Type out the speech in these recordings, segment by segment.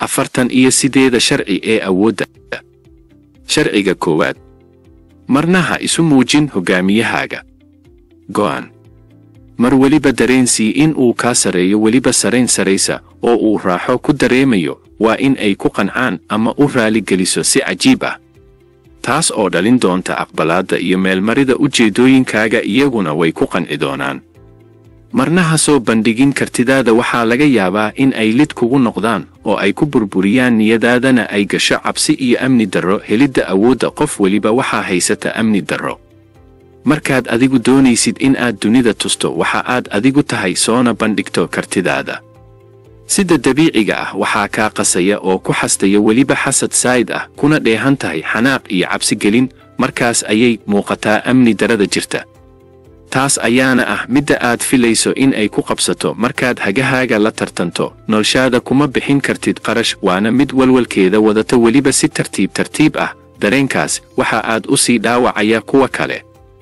afartan iyo sideeda sharci ee awoodda sharciga koowaad marna ha isu muujin hoggaamiyahaaga go'an mar weliba dareensii in uu kaa sarreeyo weliba sarayn saraysa oo uu raaxo ku dareemayo waa in ay ku qancaan ama u raaligeliso si cajiib ah taas oo dhalin doonta aqbalaadda iyo meelmarida ujeeddooyinkaaga iyaguna way ku qanci doonaan marna ha soo bandhigin kartidaada waxaa laga yaabaa in ay lid kugu noqdaan oo ay ku burburiyaan niyadaadana ay gasho cabsi iyo amni darro helidda awoodda qof weliba waxaa haysata amni darro markaad adigu doonaysid in aad dunida tusto waxa aad adigu tahay soona bandhigto kartidaada sida dabiiciga ah waxaa kaa qasaya oo ku xastaya weliba xasad saa'id ah kuna dheehan tahay xanaaq iyo cabsigelin markaas ayay muuqataa amni darada jirta taas ayaana ah midda aad filayso in ay ku qabsato markaad hagahaaga la tartanto noloshaada kuma bixin kartid qarash waana mid walwalkeeda wadata weliba si tartiib tartiib ah dareenkaas waxa aad u sii dhaawacaya kuwa kale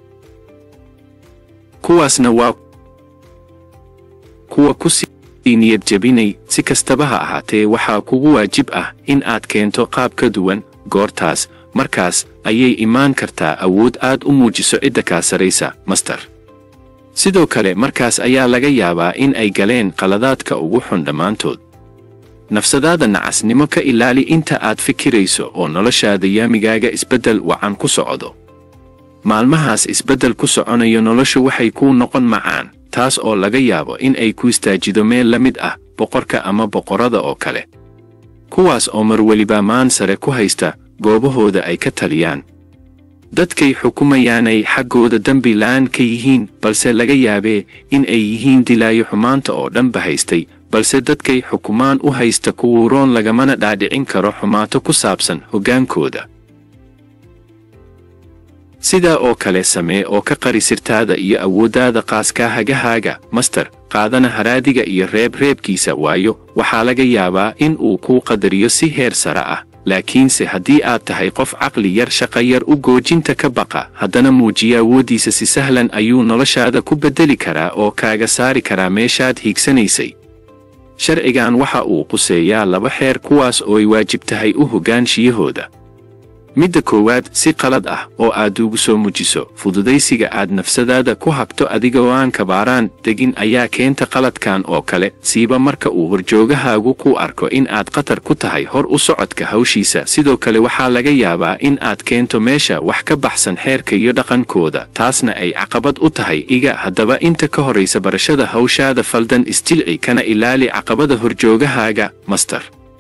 kuwaasna waa kuwa ku sii niyad jebinay si kastaba ha ahaatee waxaa kugu waajib ah in aad keento qaab ka duwan goortaas markaas ayay imaan kartaa awood aad u muujiso cidda kaa saraysa master sidoo kale markaas ayaa laga yaabaa in ay galeen qaladaadka ugu xun dhammaantood nafsadaada nacasnimo ka ilaali inta aad fikirayso oo noloshaada yaamigaaga isbeddel wacan ku socdo maalmahaas isbeddel ku soconayo noloshu waxay kuu noqon macaan taas oo laga yaabo in ay ku istaajido meel la mid ah boqorka ama boqorrada oo kale kuwaas oo mar weliba maan sare ku haysta goobahooda ay ka taliyaan dadkay xukumayaanay xaggooda dembi la'aan ka yihiin balse laga yaabee in ay yihiin dilaayo xumaanta oo dhanba haystay balse dadkay xukumaan u haysta kuwuuroon lagamana dhaadhicin karo xumaato ku saabsan hoggaankooda sidaa oo kale samee oo ka qari sirtaada iyo awooddaada qaaskaa hagahaaga master qaadana haraadiga iyo reebreebkiisa waayo waxaa laga yaabaa in uu kuu qadariyo si heer sare ah laakiinse haddii aad tahay qof caqli yar shaqa yar u goojinta ka baqa haddana muujiya awooddiisa si sahlan ayuu noloshaada ku beddeli karaa oo kaaga saari karaa meeshaad hiigsanaysay sharcigan waxa uu quseeyaa laba xeer kuwaas oo ay waajib tahay u hoggaanshiyahooda midda koowaad si qalad ah oo aad ugu soo mujiso fududaysiga aad nafsadaada ku habto adigoo aan kabaaraan degin ayaa keenta qaladkan oo kale siiba marka uu horjoogahaagu ku arko in aad khatar ku tahay hor u socodka hawshiisa sidoo kale waxaa laga yaabaa in aad keento meesha wax ka baxsan xeerka iyo dhaqankooda taasna ay caqabad u tahay iga haddaba inta ka horaysa barashada hawshaada faldan isjilci kana ilaali caqabada horjoogahaaga master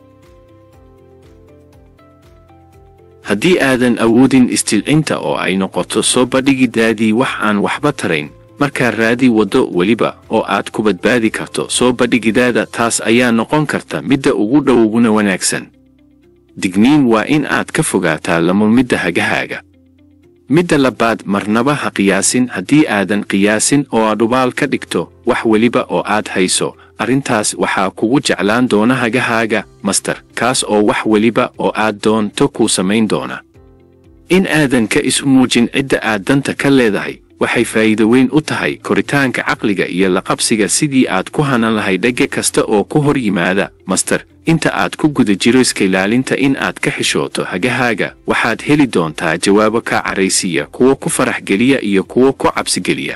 haddii aadan awoodin istilcinta oo ay noqoto soo bandhigidaadii wax aan waxba tarayn markaa raadi waddo weliba oo aad ku badbaadi karto soo bandhigidaada taas ayaa noqon karta midda ugu dhow uguna wanaagsan digniin waa in aad ka fogaataa lamulmidda hagahaaga midda labaad marnaba ha qiyaasin haddii aadan qiyaasin oo aad dhubaal ka dhigto wax weliba oo aad hayso arrintaas waxaa kugu jeclaan doona hagahaaga master kaas oo wax weliba oo aad doonto kuu samayn doona in aadan ka isu muujin cidda aad danta ka leedahay waxay faa'iido weyn u tahay koritaanka caqliga iyo laqabsiga sidii aad ku hanan lahay dhegge kasta oo ku hor yimaada master inta aad ku guda jiro iska ilaalinta in aad ka xishooto hagahaaga waxaad heli doontaa jawaabo kaa caraysiiya kuwo ku farax geliya iyo kuwo ku cabsigeliya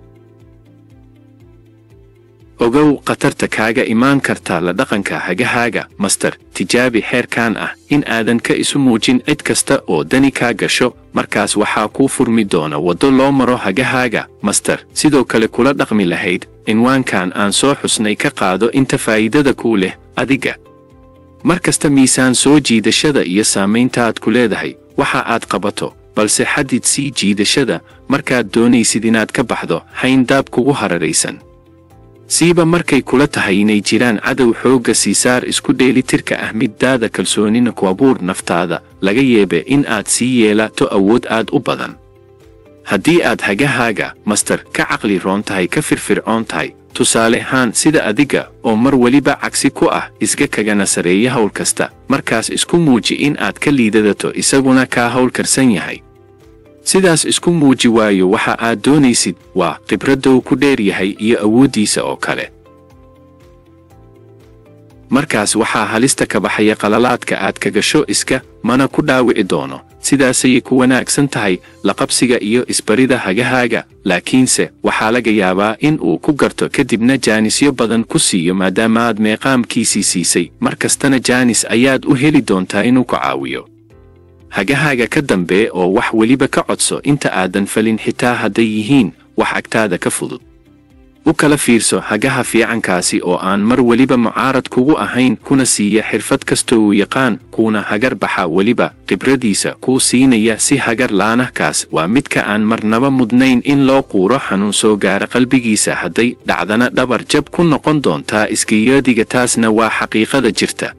ogow khatarta kaaga imaan karta la dhaqanka hagahaaga master tijaabi xeerkan ah in aadan ka isu muujin cid kasta oo dani kaa gasho markaas waxaa kuu furmi doona waddo loo maro hagahaaga master sidoo kale kula dhaqmi lahayd cinwaankan aan soo xusnay ka qaado inta faa'iidada kuu leh adiga mar kasta miisaan soo jiidashada iyo saamayntaad ku leedahay waxa aad qabato balse xadid sii jiidashada markaad doonaysid inaad ka baxdo hayndaab kugu hararaysan siiba markay kula tahay inay jiraan cadow xoogga siisaar isku dheelitirka ah middaada kalsoonina ku abuur naftaada laga yeebe in aad sii yeelato awood aad u badan haddii aad hagahaaga master ka caqli roon tahay ka firfircoon tahay tusaale ahaan sida adiga oo mar weliba cagsi ku ah iska kagana sareeya hawl kasta markaas isku muuji in aad ka liidadato isaguna kaa hawl karsan yahay sidaas isku muuji waayo waxa aad doonaysid waa khibraddow ku dheer yahay iyo awooddiisa oo kale markaas waxaa halista ka baxaya qalalaadka aad ka gasho iska mana ku dhaawici doono sidaasayay ku wanaagsan tahay laqabsiga iyo isbarida hagahaaga laakiinse waxaa laga yaabaa in uu ku garto kadibna jaanisyo badan ku siiyo maadaama aad meeqaamkiisii siisay mar kastana jaanis ayaad u heli doontaa inuu ku caawiyo hagahaaga ka dambee oo wax weliba ka codso inta aadan falin xitaa hadday yihiin wax agtaada ka fudud u kala fiirso hagaha fiicankaasi oo aan mar weliba mucaarad kugu ahayn kuna siiya xirfad kastoo uu yaqaan kuuna hagar baxa weliba khibradiisa kuu siinaya si hagar laanahkaas waa midka aan marnaba mudnayn in loo quuro xanuun soo gaara qalbigiisa hadday dhacdana dhabar jab ku noqon doontaa iskiyaadiga taasna waa xaqiiqada jirta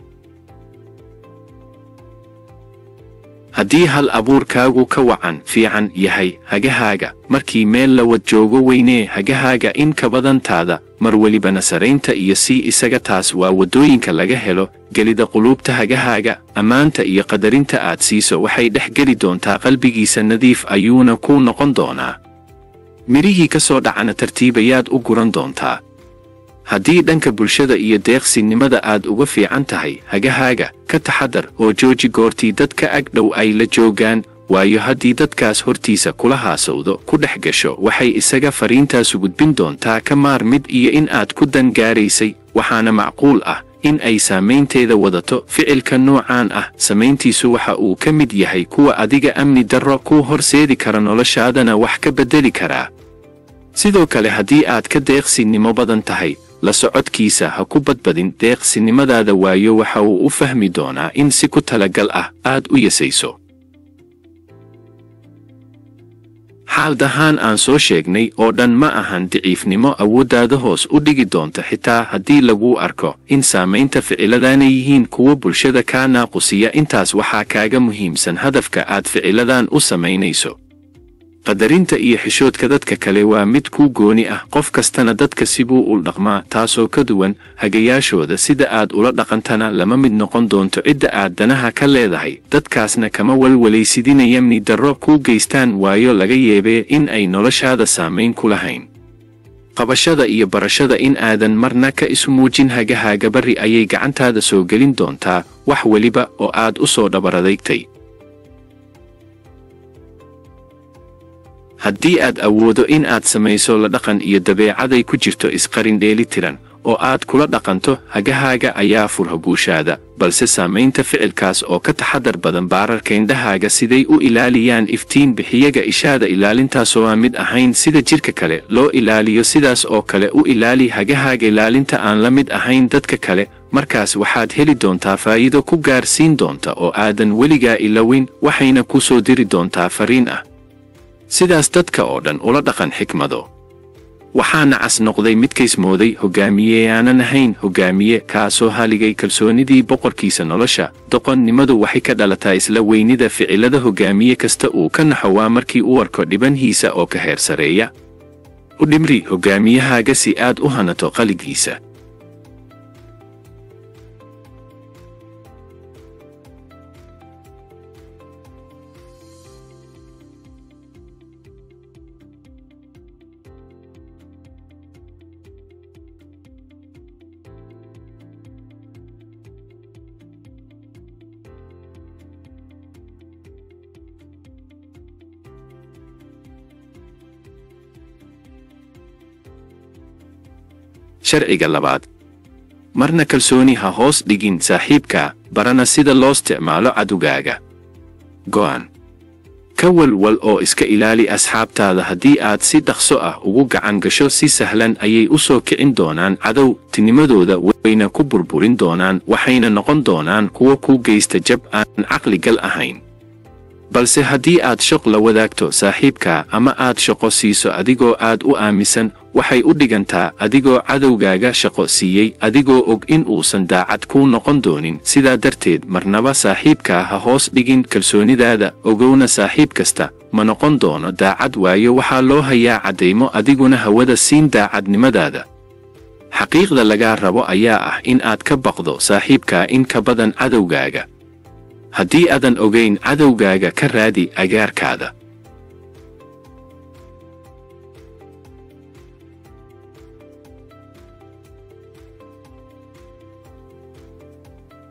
haddii hal abuurkaagu ka wacan fiican yahay hagahaaga markii meel la wad joogo weynee hagahaaga in ka badantaada mar welibana saraynta iyo sii isaga taas waa waddooyinka laga helo gelida quluubta hagahaaga ammaanta iyo qadarinta aad siiso waxay dhex geli doontaa qalbigiisa nadiif ayuuna kuu noqon doonaa midhihii ka soo dhacana tartiibayaad u guran doontaa haddii dhanka bulshada iyo deeqsinimada aad uga fiican tahay hagahaaga ka taxadar oo jooji goortii dadka ag dhow ay la joogaan waayo haddii dadkaas hortiisa kula haasawdo ku dhex gasho waxay isaga fariintaasu gudbin doontaa ka maar mid iyo in aad ku dan gaaraysay waxaana macquul ah in ay saamaynteeda wadato ficilka noocaan ah samayntiisu waxa uu ka mid yahay kuwa adiga amni darro kuu horseedi kara noloshaadana wax ka beddeli karaa sidoo kale haddii aad ka deeqsinimo badan tahay la socodkiisa ha ku badbadin deeqsinimadaada waayo waxa uu u fahmi doonaa in si ku talagal ah aad u yasayso xaaldahaan aan soo sheegnay oo dhan ma ahan daciifnimo awooddaada hoos u dhigi doonta xitaa haddii laguu arko in saamaynta ficiladanay yihiin kuwo bulshada kaa naaqusiya intaas waxaa kaaga muhiimsan hadafka aad ficiladan u samaynayso qadarinta iyo xishoodka dadka kale waa mid kuu gooni ah qof kastana dadka sibuu u dhaqmaa taasoo ka duwan hagayaashooda sida aad ula dhaqantana lama mid noqon doonto cidda aad danaha ka leedahay dadkaasna kama walwalaysidinaya mni darro kuu geystaan waayo laga yeebee in ay noloshaada saamayn ku lahayn qabashada iyo barashada in aadan marna ka isu muujin hagahaaga barri ayay gacantaada soo gelin doontaa wax weliba oo aad u soo dhabaradaygtay haddii aad awoodo in aad samayso la dhaqan iyo dabeecaday ku jirto isqarin dheeli tiran oo aad kula dhaqanto hagahaaga ayaa furha guushaada balse saamaynta ficilkaas oo ka taxadar badan baararka indhahaaga siday u ilaaliyaan iftiin bixiyaga ishaada ilaalintaasoo aan mid ahayn sida jidhka kale loo ilaaliyo sidaas oo kale u ilaali hagahaaga ilaalinta aan la mid ahayn dadka kale markaas waxaad heli doontaa faa'iido ku gaarsiin doonta oo aadan weligaa ilowin waxayna ku soo diri doontaa fariin ah sidaas dadka oo dhan ula dhaqan xikmado waxaana cas noqday midkaysmooday hoggaamiye aanan ahayn hoggaamiye kaasoo haligay kalsoonidii boqorkiisa nolosha doqonnimadu waxay ka dhalataa isla weynida ficilada hoggaamiye kasta uu ka naxo waa markii u arko dhibanhiisa oo ka heer sareeya u dhimri hoggaamiyahaaga si aad u hanato qaligiisa sharciga labaad marna kalsooni ha hoos dhigin saaxiibka barana sida loo isticmaalo cadugaaga go'an ka walwal oo iska ilaali asxaabtaada haddii aad si dhaqso ah ugu gacan gasho si sahlan ayay u soo kicin doonaan cadow tinimadooda wayna ku burburin doonaan waxayna noqon doonaan kuwo kuu geysta jab aan caqligal ahayn balse haddii aad shaq la wadaagto saaxiibka ama aad shaqo siiso adigoo aad u aaminsan waxay u dhigantaa adigoo cadowgaaga shaqo siiyey adigoo og in uusan daacad kuu noqon doonin sidaa darteed marnaba saaxiibkaa ha hoos dhigin kalsoonidaada ogowna saaxiib kasta ma noqon doono daacad waayo waxaa loo hayaa caddaymo adiguna hawada siin daacadnimadaada xaqiiqda lagaa rabo ayaa ah in aad ka baqdo saaxiibkaa in ka badan cadowgaaga haddii aadan ogayn cadowgaaga ka raadi agaarkaada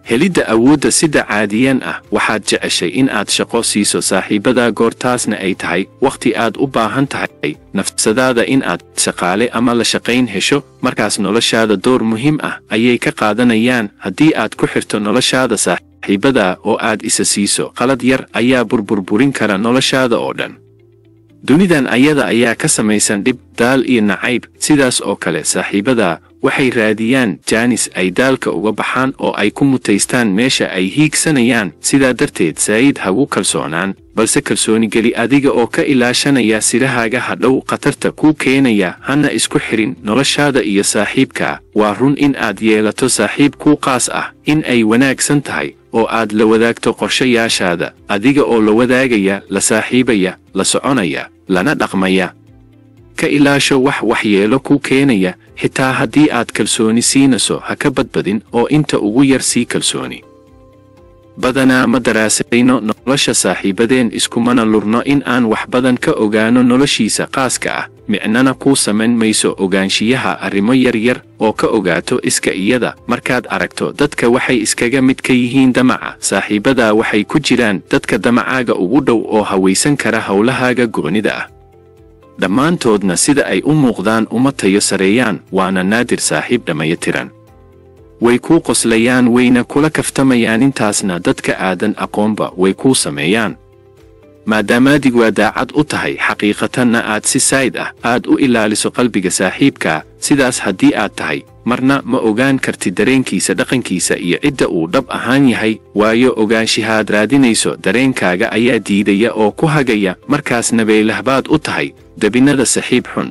helidda awoodda sida caadiyan ah waxaad jeceshay in aad shaqo siiso saaxiibadaa goortaasna ay tahay wakhti aad u baahan tahay nafsadaada in aad shaqaale ama la shaqayn hesho markaas noloshaada door muhiim ah ayay ka qaadanayaan haddii aad ku xirto noloshaada saaxiibadaa oo aad isa siiso qalad yar ayaa burburburin kara noloshaada oo dhan dunidan ayada ayaa ka samaysan dhib daal iyo nacayb sidaas oo kale saaxiibadaa waxay raadiyaan jaanis ay daalka uga baxaan oo ay ku mutaystaan meesha ay hiigsanayaan sidaa darteed saa'id hagu kalsoonaan balse kalsooni geli adiga oo ka ilaashanaya sirahaaga hadhow khatarta kuu keenaya hana isku xirin noloshaada iyo saaxiibka waa run in aad yeelato saaxiib kuu qaas ah in ay wanaagsan tahay oo aad la wadaagto qorshayaashaada adiga oo la wadaagaya la saaxiibaya la soconaya lana dhaqmaya ka ilaasho wax waxyeelo kuu keenaya xitaa haddii aad kalsooni siinayso ha ka badbadin oo inta ugu yar sii kalsooni badanaa ma daraasayno nolosha saaxiibadeen iskumana lurno in aan wax badan ka ogaano noloshiisa qaaska ah micnana kuu samayn mayso ogaanshiyaha arrimo yaryar oo ka ogaato iska iyada markaad aragto dadka waxay iskaga mid ka yihiin damaca saaxiibadaa waxay ku jiraan dadka damacaaga ugu dhow oo hawaysan kara howlahaaga goonida ah dhammaantoodna sida ay u muuqdaan uma tayo sareeyaan waana naadir saaxiib dhammayatiran way kuu qoslayaan wayna kula kaftamayaan intaasna dadka aadan aqoonba way kuu sameeyaan maadaamaadig waa daacad u tahay xaqiiqatanna aad si saa'id ah aad u ilaaliso qalbiga saaxiibkaa sidaas haddii aad tahay marna ma ogaan kartid dareenkiisa dhaqankiisa iyo cidda uu dhab ahaan yahay waayo ogaanshihaad raadinayso dareenkaaga ayaa diidaya oo ku hagaya markaasna beylahbaad u tahay debinnada saxiib xun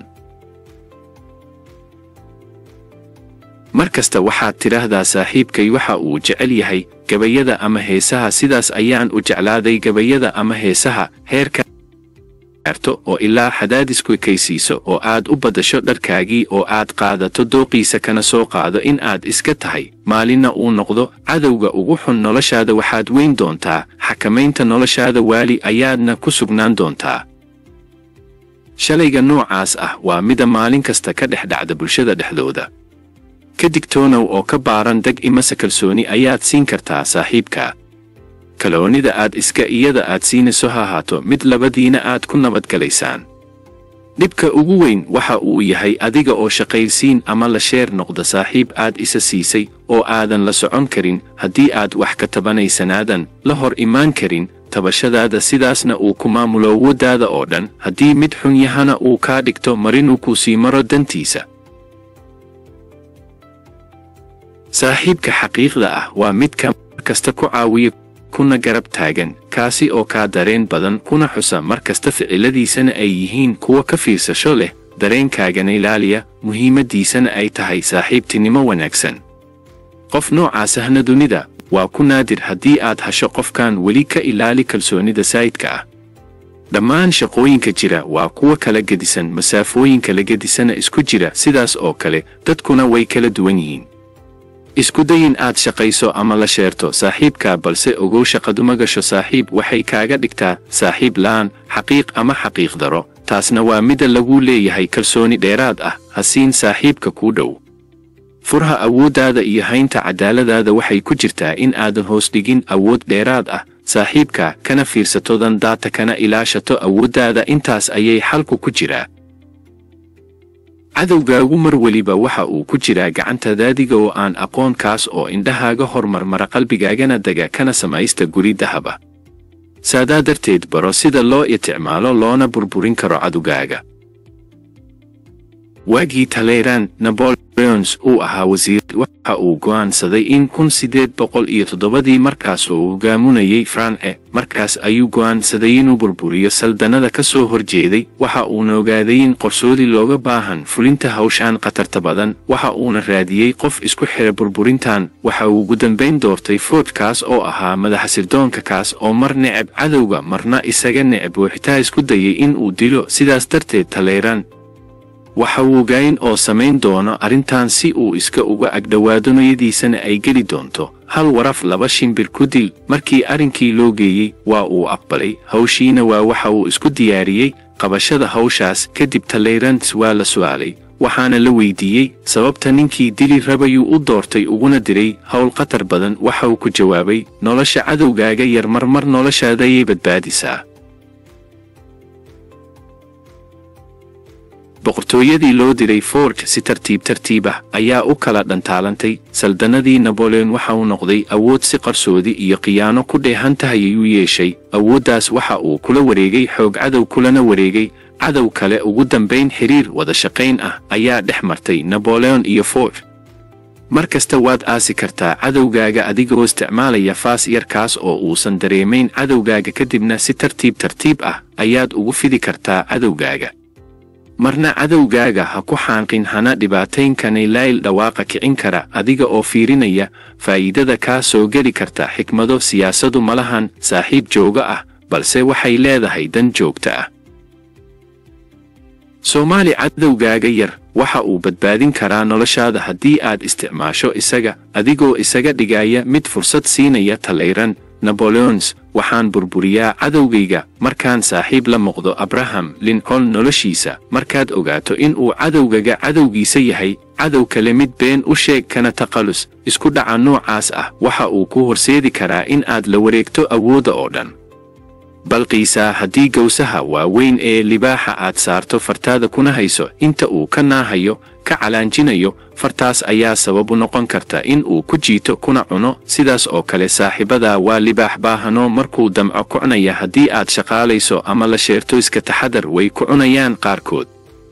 mar kasta waxaad tidhaahdaa saaxiibkay waxa uu jecel yahay gabayada ama heesaha sidaas ayaan u jeclaaday gabayada ama heesaha heerka arto oo ilaa xadaadisku kaysiiso oo aad u baddasho dharkaagii oo aad qaadato dooqiisa kana soo qaado in aad iska tahay maalinna uu noqdo cadowga ugu xun noloshaada waxaad weyn doontaa xakamaynta noloshaada waali ayaadna ku sugnaan doontaa shalayga noocaas ah waa mida maalin kasta ka dhex dhacda bulshada dhexdooda ka digtoonow oo ka baaran deg imase kalsooni ayaad siin kartaa saaxiibka kaloonida aad iska iyada aad siinayso ha ahaato mid labadiina aad ku nabadgalaysaan dhibka ugu weyn waxa uu yahay adiga oo shaqaysiin ama la sheer noqda saaxiib aad isa siisay oo aadan la socon karin haddii aad wax ka tabanaysanaadan la hor imaan karin tabashadaada sidaasna uu ku maamulo awooddaada oo dhan haddii mid xun yahana uu kaa dhigto marinuu kuu sii maro dantiisa saaxiibka xaqiiqda ah waa midka mar kasta ku caawiya kuna garab taagan kaasi oo kaa dareen badan kuna xusa mar kasta ficiladiisana ay yihiin kuwa ka fiirsasho leh dareenkaagana ilaaliya muhiimaddiisana ay tahay saaxiibtinimo wanaagsan qof noocaasahna dunida waa ku naadir haddii aad hasho qofkan weli ka ilaali kalsoonida saa'idka ah dhammaan shaqooyinka jira waa kuwa kala gedisan masaafooyinka la gedisana isku jira sidaas oo kale dadkuna way kala duwan yihiin isku dayin aad shaqayso ama la sheerto saaxiibkaa balse ogow shaqaduma gasho saaxiib waxay kaaga dhigtaa saaxiib la'aan xaqiiq ama xaqiiq daro taasna waa midda lagu leeyahay kalsooni dheeraad ah ha siin saaxiibka kuu dhow furha awooddaada iyo haynta cadaaladaada waxay ku jirtaa in aadan hoos dhigin awood dheeraad ah saaxiibka kana fiirsatodan daata kana ilaashato awooddaada intaas ayay xalku ku jiraa cadowgaagu mar weliba waxa uu ku jiraa gacantadaadiga oo aan aqoon kaas oo indhahaaga hormarmara qalbigaagana dega kana samaysta guri dahaba saadaa darteed baro sida loo isticmaalo loona burburin karo cadowgaaga waagii taleyraan naboleons uu ahaa wasiir waxa uu go'aansaday in kun siddeed boqol iyo toddobadii markaas uu hogaamunayay france markaas ayuu go'aansaday inuu burburiyo saldanada ka soo horjeeday waxa uuna ogaaday in qorsoodi looga baahan fulinta hawshaan khatarta badan waxa uuna raadiyey qof isku xira burburintan waxa uu ugu dambayn doortay food kaas oo ahaa madaxa sirdoonka kaas oo mar neceb cadowga marna isaga neceb wooxitaa isku dayay in uu dilo sidaas darteed taleyraan waxa uu ogayn oo samayn doono arrintan si uu iska uga agdhowaado noyadiisana ay geli doonto hal waraf laba shimbir ku dil markii arrinkii loo geeyey waa uu aqbalay hawshiina waa waxa uu isku diyaariyey qabashada hawshaas kadib taleyrans waa la su'aalay waxaana la weydiiyey sababta ninkii dili rabayuu u doortay uguna diray howl khatar badan waxa uu ku jawaabay nolosha cadowgaaga yar marmar noloshaadayay badbaadisaa boqortooyadii loo diray ford si tartiib tartiib ah ayaa u kala dhantaalantay saldannadii naboleon waxa uu noqday awood si qarsoodi iyo khiyaano ku dheehan tahay ayuu yeeshay awooddaas waxa uu kula wareegay xoog cadow kulana wareegay cadow kale ugu dambayn xiriir wada shaqayn ah ayaa dhex martay naboleon iyo ford mar kasta waad aasi kartaa cadowgaaga adigoo isticmaalaya faas yarkaas oo uusan dareemayn cadowgaaga kadibna si tartiib tartiib ah ayaad ugu fidi kartaa cadowgaaga marna cadowgaaga ha ku xaanqin hana dhibaataynkanay layl dhawaaqa kicin kara adiga oo fiirinaya faa'iidada kaa soo geli karta xikmado siyaasadu malahan saaxiib jooga ah balse waxay leedahay dan joogta ah soomaali cadowgaaga yar waxa uu badbaadin karaa noloshaada haddii aad isticmaasho isaga adigoo isaga dhigaya mid fursad siinaya talayran naboleons waxaan burburiyaa cadowgayga markaan saaxiib la noqdo abraham lincoln noloshiisa markaad ogaato in uu cadowgaga cadowgiisa yahay cadow kale mid been u sheeg kana taqallus isku dhaca noocaas ah waxa uu ku horseedi karaa in aad la wareegto awoodda oo dhan balqiisaa haddii gowsaha waaweyn ee libaaxa aad saarto fartaada kuna hayso inta uu ka naahayo ka calaanjinayo fartaas ayaa sabab u noqon karta in uu ku jiito kuna cuno sidaas oo kale saaxiibadaa waa libaax baahano markuu damco kucnaya haddii aad shaqaalayso ama la sheerto iska taxadar way ku cunayaan qaarkood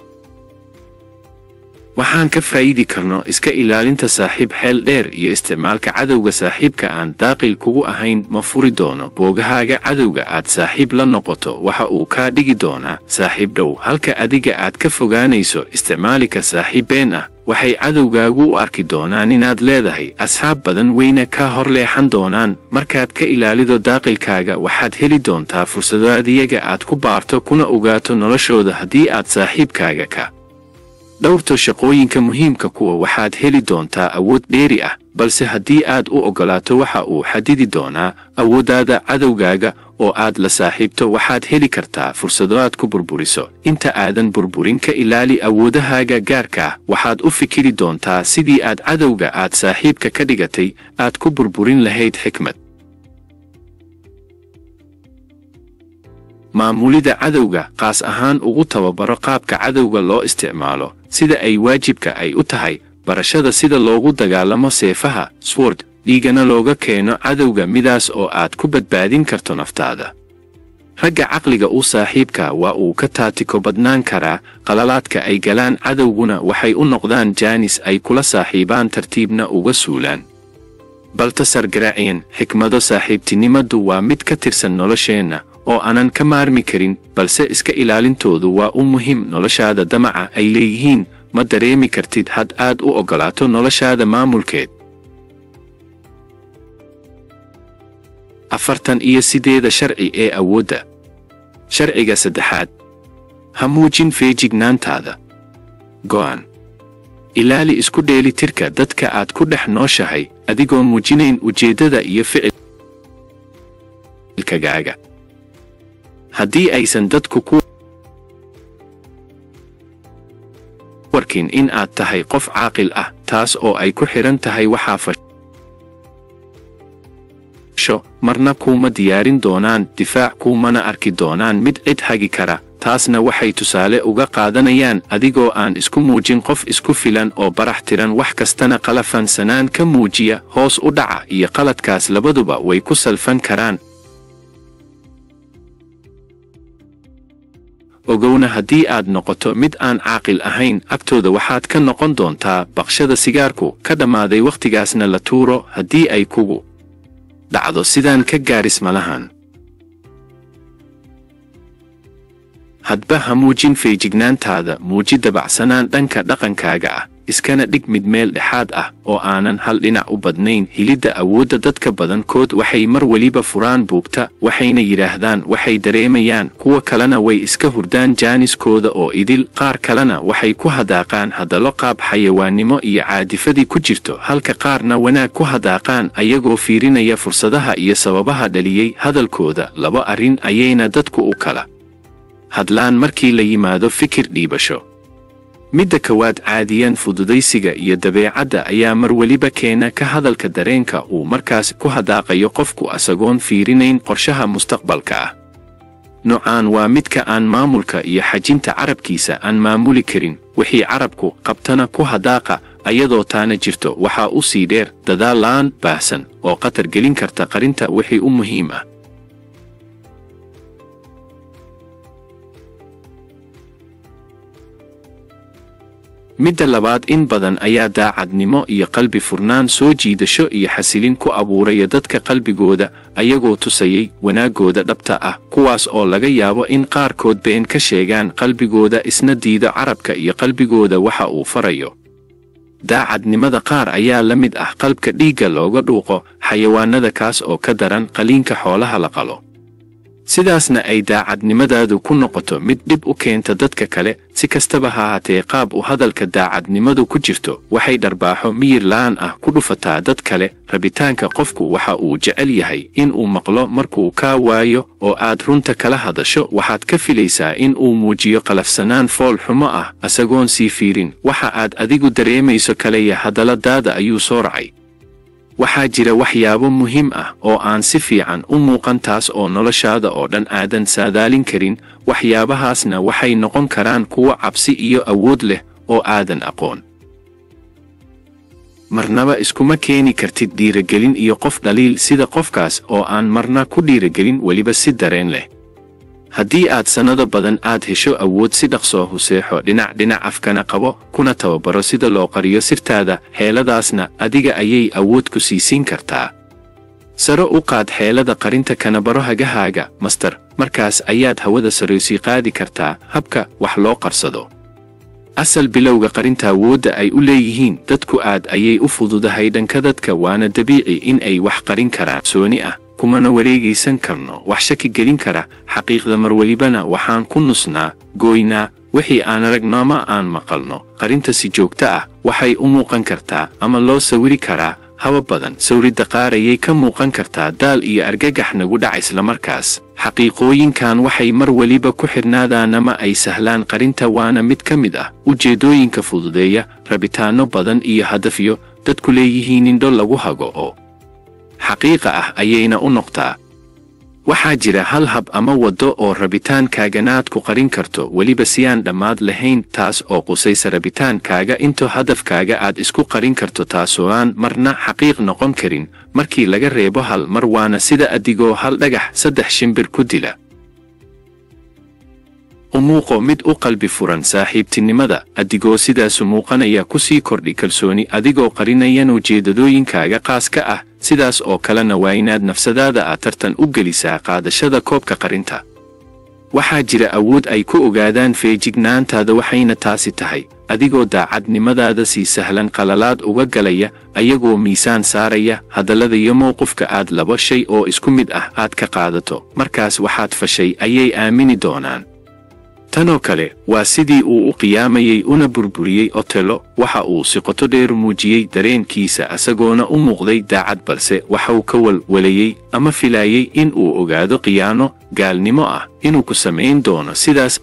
waxaan ka faa'iidi karno iska ilaalinta saaxiib xeel dheer iyo isticmaalka cadowga saaxiibka aan daaqil kugu ahayn ma furi doono boogahaaga cadowga aad saaxiib la noqoto waxa uu kaa dhigi doonaa saaxiib dhow halka adiga aad ka fogaanayso isticmaalika saaxiib been ah waxay cadowgaagu u arki doonaan inaad leedahay asxaab badan weyna kaa hor leexan doonaan markaad ka ilaalido daaqilkaaga waxaad heli doontaa fursado adiyaga aad ku baarto kuna ogaato noloshooda haddii aad saaxiibkaaga ka dhowrto shaqooyinka muhiimka kuwa waxaad heli doontaa awood dheeri ah balse haddii aad u oggolaato waxa uu xadidi doonaa awooddaada cadowgaaga oo aad la saaxiibto waxaad heli kartaa fursado aad ku burburiso inta aadan burburin ka ilaali awoodahaaga gaarka ah waxaad u fikiri doontaa sidii aad cadowga aad saaxiibka ka dhigatay aad ku burburin lahayd xikmad maamulida cadowga qaas ahaan ugu tababaro qaabka cadowga loo isticmaalo sida ay waajibka ay u tahay barashada sida loogu dagaalamo seefaha sword dhiigana looga keeno cadowga midaas oo aad ku badbaadin karto naftaada ragga caqliga u saaxiibka waa uu ka taatiko badnaan karaa qalalaadka ay galaan cadowguna waxay u noqdaan jaanis ay kula saaxiibaan tartiibna uga suulaan baltasar garaaciyan xikmado saaxiibtinimadu waa mid ka tirsan nolosheenna oo aanan ka maarmi karin balse iska ilaalintoodu waa u muhiim noloshaada damaca ay leeyihiin ma dareemi kartid had aad u oggolaato noloshaada maamulkeed afartan iyo sideeda sharci ee awoodda sharciga saddexaad ha muujin feejignaantaada go'an ilaali isku dheelitirka dadka aad ku dhex nooshahay adigoo muujinayn ujeeddada iyo ficilkagaaga haddii aysan dadku ku warkin in aad tahay qof caaqil ah taas oo ay ku xidhan tahay waxaa fasho marna kuuma diyaarin doonaan difaac kuumana arki doonaan mid cid hagi kara taasna waxay tusaale uga qaadanayaan adigoo aan isku muujin qof isku filan oo barax tiran wax kastana qalafansanaan ka muujiya hoos u dhaca iyo qaladkaas labaduba way ku salfan karaan ogowna haddii aad noqoto mid aan caaqil ahayn agtooda waxaad ka noqon doontaa baqshada sigaarku ka dhammaaday wakhtigaasna la tuuro haddii ay kugu dhacdo sidaan ka gaaris malahan hadba ha muujin feejignaantaada muuji dabacsanaan dhanka dhaqankaaga ah iskana dhig mid meel dhexaad ah oo aanan hal dhinac u badnayn hilidda awoodda dadka badankood waxay mar weliba furaan buugta waxayna yidhaahdaan waxay dareemayaan kuwa kalena way iska hurdaan jaaniskooda oo idil qaar kalena waxay ku hadaaqaan hadallo qaab xayawaannimo iyo caadifadii ku jirto halka qaarna wanaag ku hadaaqaan ayagoo fiirinaya fursadaha iyo sababaha dhaliyey hadalkooda laba arrin ayayna dadku u kala hadlaan markii la yimaado fikir dhiibasho midda kowaad caadiyan fududaysiga iyo dabeecadda ayaa mar weliba keena ka hadalka dareenka uu markaas ku hadaaqayo qofku asagoon fiirinayn qorshaha mustaqbalka ah noocaan waa midka aan maamulka iyo xajinta carabkiisa aan maamuli karin wixii carabku qabtana ku hadaaqa ayadoo taana jirto waxaa u sii dheer dadaal la'aan baahsan oo khatar gelin karta qarinta wixii u muhiim ah midda labaad in badan ayaa daacadnimo iyo qalbi furnaan soo jiidasho iyo xasilin ku abuuraya dadka qalbigooda ayagoo tusayay wanaaggooda dhabta ah kuwaas oo laga yaabo in qaarkood been ka sheegaan qalbigooda isna diido carabka iyo qalbigooda waxa uu farayo daacadnimada qaar ayaa la mid ah qalbka dhiigga looga dhuuqo xayawaanada kaas oo ka daran qaliinka xoolaha la qalo sidaasna ay daacadnimadaadu ku noqoto mid dhib u keenta dadka kale si kastaba ha haatee qaab u hadalka daacadnimadu ku jirto waxay dharbaaxo miyir la'aan ah ku dhufataa dad kale rabitaanka qofku waxa uu jecel yahay in uu maqlo markuu kaa waayo oo aad runta kala hadasho waxaad ka filaysaa in uu muujiyo qalafsanaan fool xumo ah asagoon sii fiirin waxa aad adigu dareemayso kaleya hadalladaada ayuu soo racay waxaa jira waxyaabo muhiim ah oo aan si fiican u muuqan taas oo noloshaada oo dhan aadan saadaalin karin waxyaabahaasna waxay noqon karaan kuwo cabsi iyo awood leh oo aadan aqoon marnaba iskuma keeni kartid dhiiragelin iyo qof dhaliil sida qofkaas oo aan marna ku dhiiragelin weliba si dareen leh haddii aad sannado badan aad hesho awood si dhaqsoo huseexo dhinac dhinac afkana qabo kuna tababaro sida loo qariyo sirtaada xeeladaasna adiga ayay awood ku siisiin kartaa saro u qaad xeelada qarinta kana baro hagahaaga master markaas ayaad hawada saroysii qaadi kartaa habka wax loo qarsado asal bilowga qarinta awoodda ay u leeyihiin dadku aad ayay u fududahay dhanka dadka waana dabiici in ay wax qarin karaan sooni ah kumana wareegaysan karno wax shaki gelin kara xaqiiqda mar welibana waxaan ku nusnaa gooynaa wixii aan aragno ama aan maqalno qarinta si joogto ah waxay u muuqan kartaa ama loo sawiri karaa haba badan sawridda qaar ayay ka muuqan kartaa daal iyo argagax nagu dhaca islamarkaas xaqiiqooyinkan waxay mar weliba ku xidhnaadaan ama ay sahlaan qarinta waana mid ka mid ah ujeeddooyinka fududeeya rabitaanno badan iyo hadafyo dadku leeyihiin indho lagu hago oo xaqiiqa ah ayayna u noqtaa waxaa jira hal hab ama waddo oo rabitaankaaganaaad ku qarin karto weliba si aan dhammaad lahayn taas oo qusaysa rabitaankaaga intoo hadafkaaga aad isku qarin karto taasoo aan marna xaqiiq noqon karin markii laga reebo hal mar waana sida adigoo hal dhagax saddex shimbir ku dila u muuqo mid u qalbi furan saaxiibtinimada adigoo sidaasu muuqanaya ku sii kordhi kalsooni adigoo qarinayan ujeedadooyinkaaga qaas ka ah sidaas oo kalena waa inaad nafsadaada aad tartan u gelisaa qaadashada koobka qarinta waxaa jira awood ay ku ogaadaan feejignaantaada waxayna taasi tahay adigoo daacadnimadaada si sahlan qalalaad uga galaya ayagoo miisaan saaraya hadallada iyo mowqifka aad laba shay oo isku mid ah aad ka qaadato markaas waxaad fashay ayay aamini doonaan tanoo kale waa sidii uu u qiyaamayey una burburiyey otelo waxa uu si qoto dheer muujiyey dareenkiisa asagoona u muuqday daacad balse waxauu ka walwalayey ama filaayey in uu ogaado khiyaano gaalnimo ah inuu ku samayn doono sidaas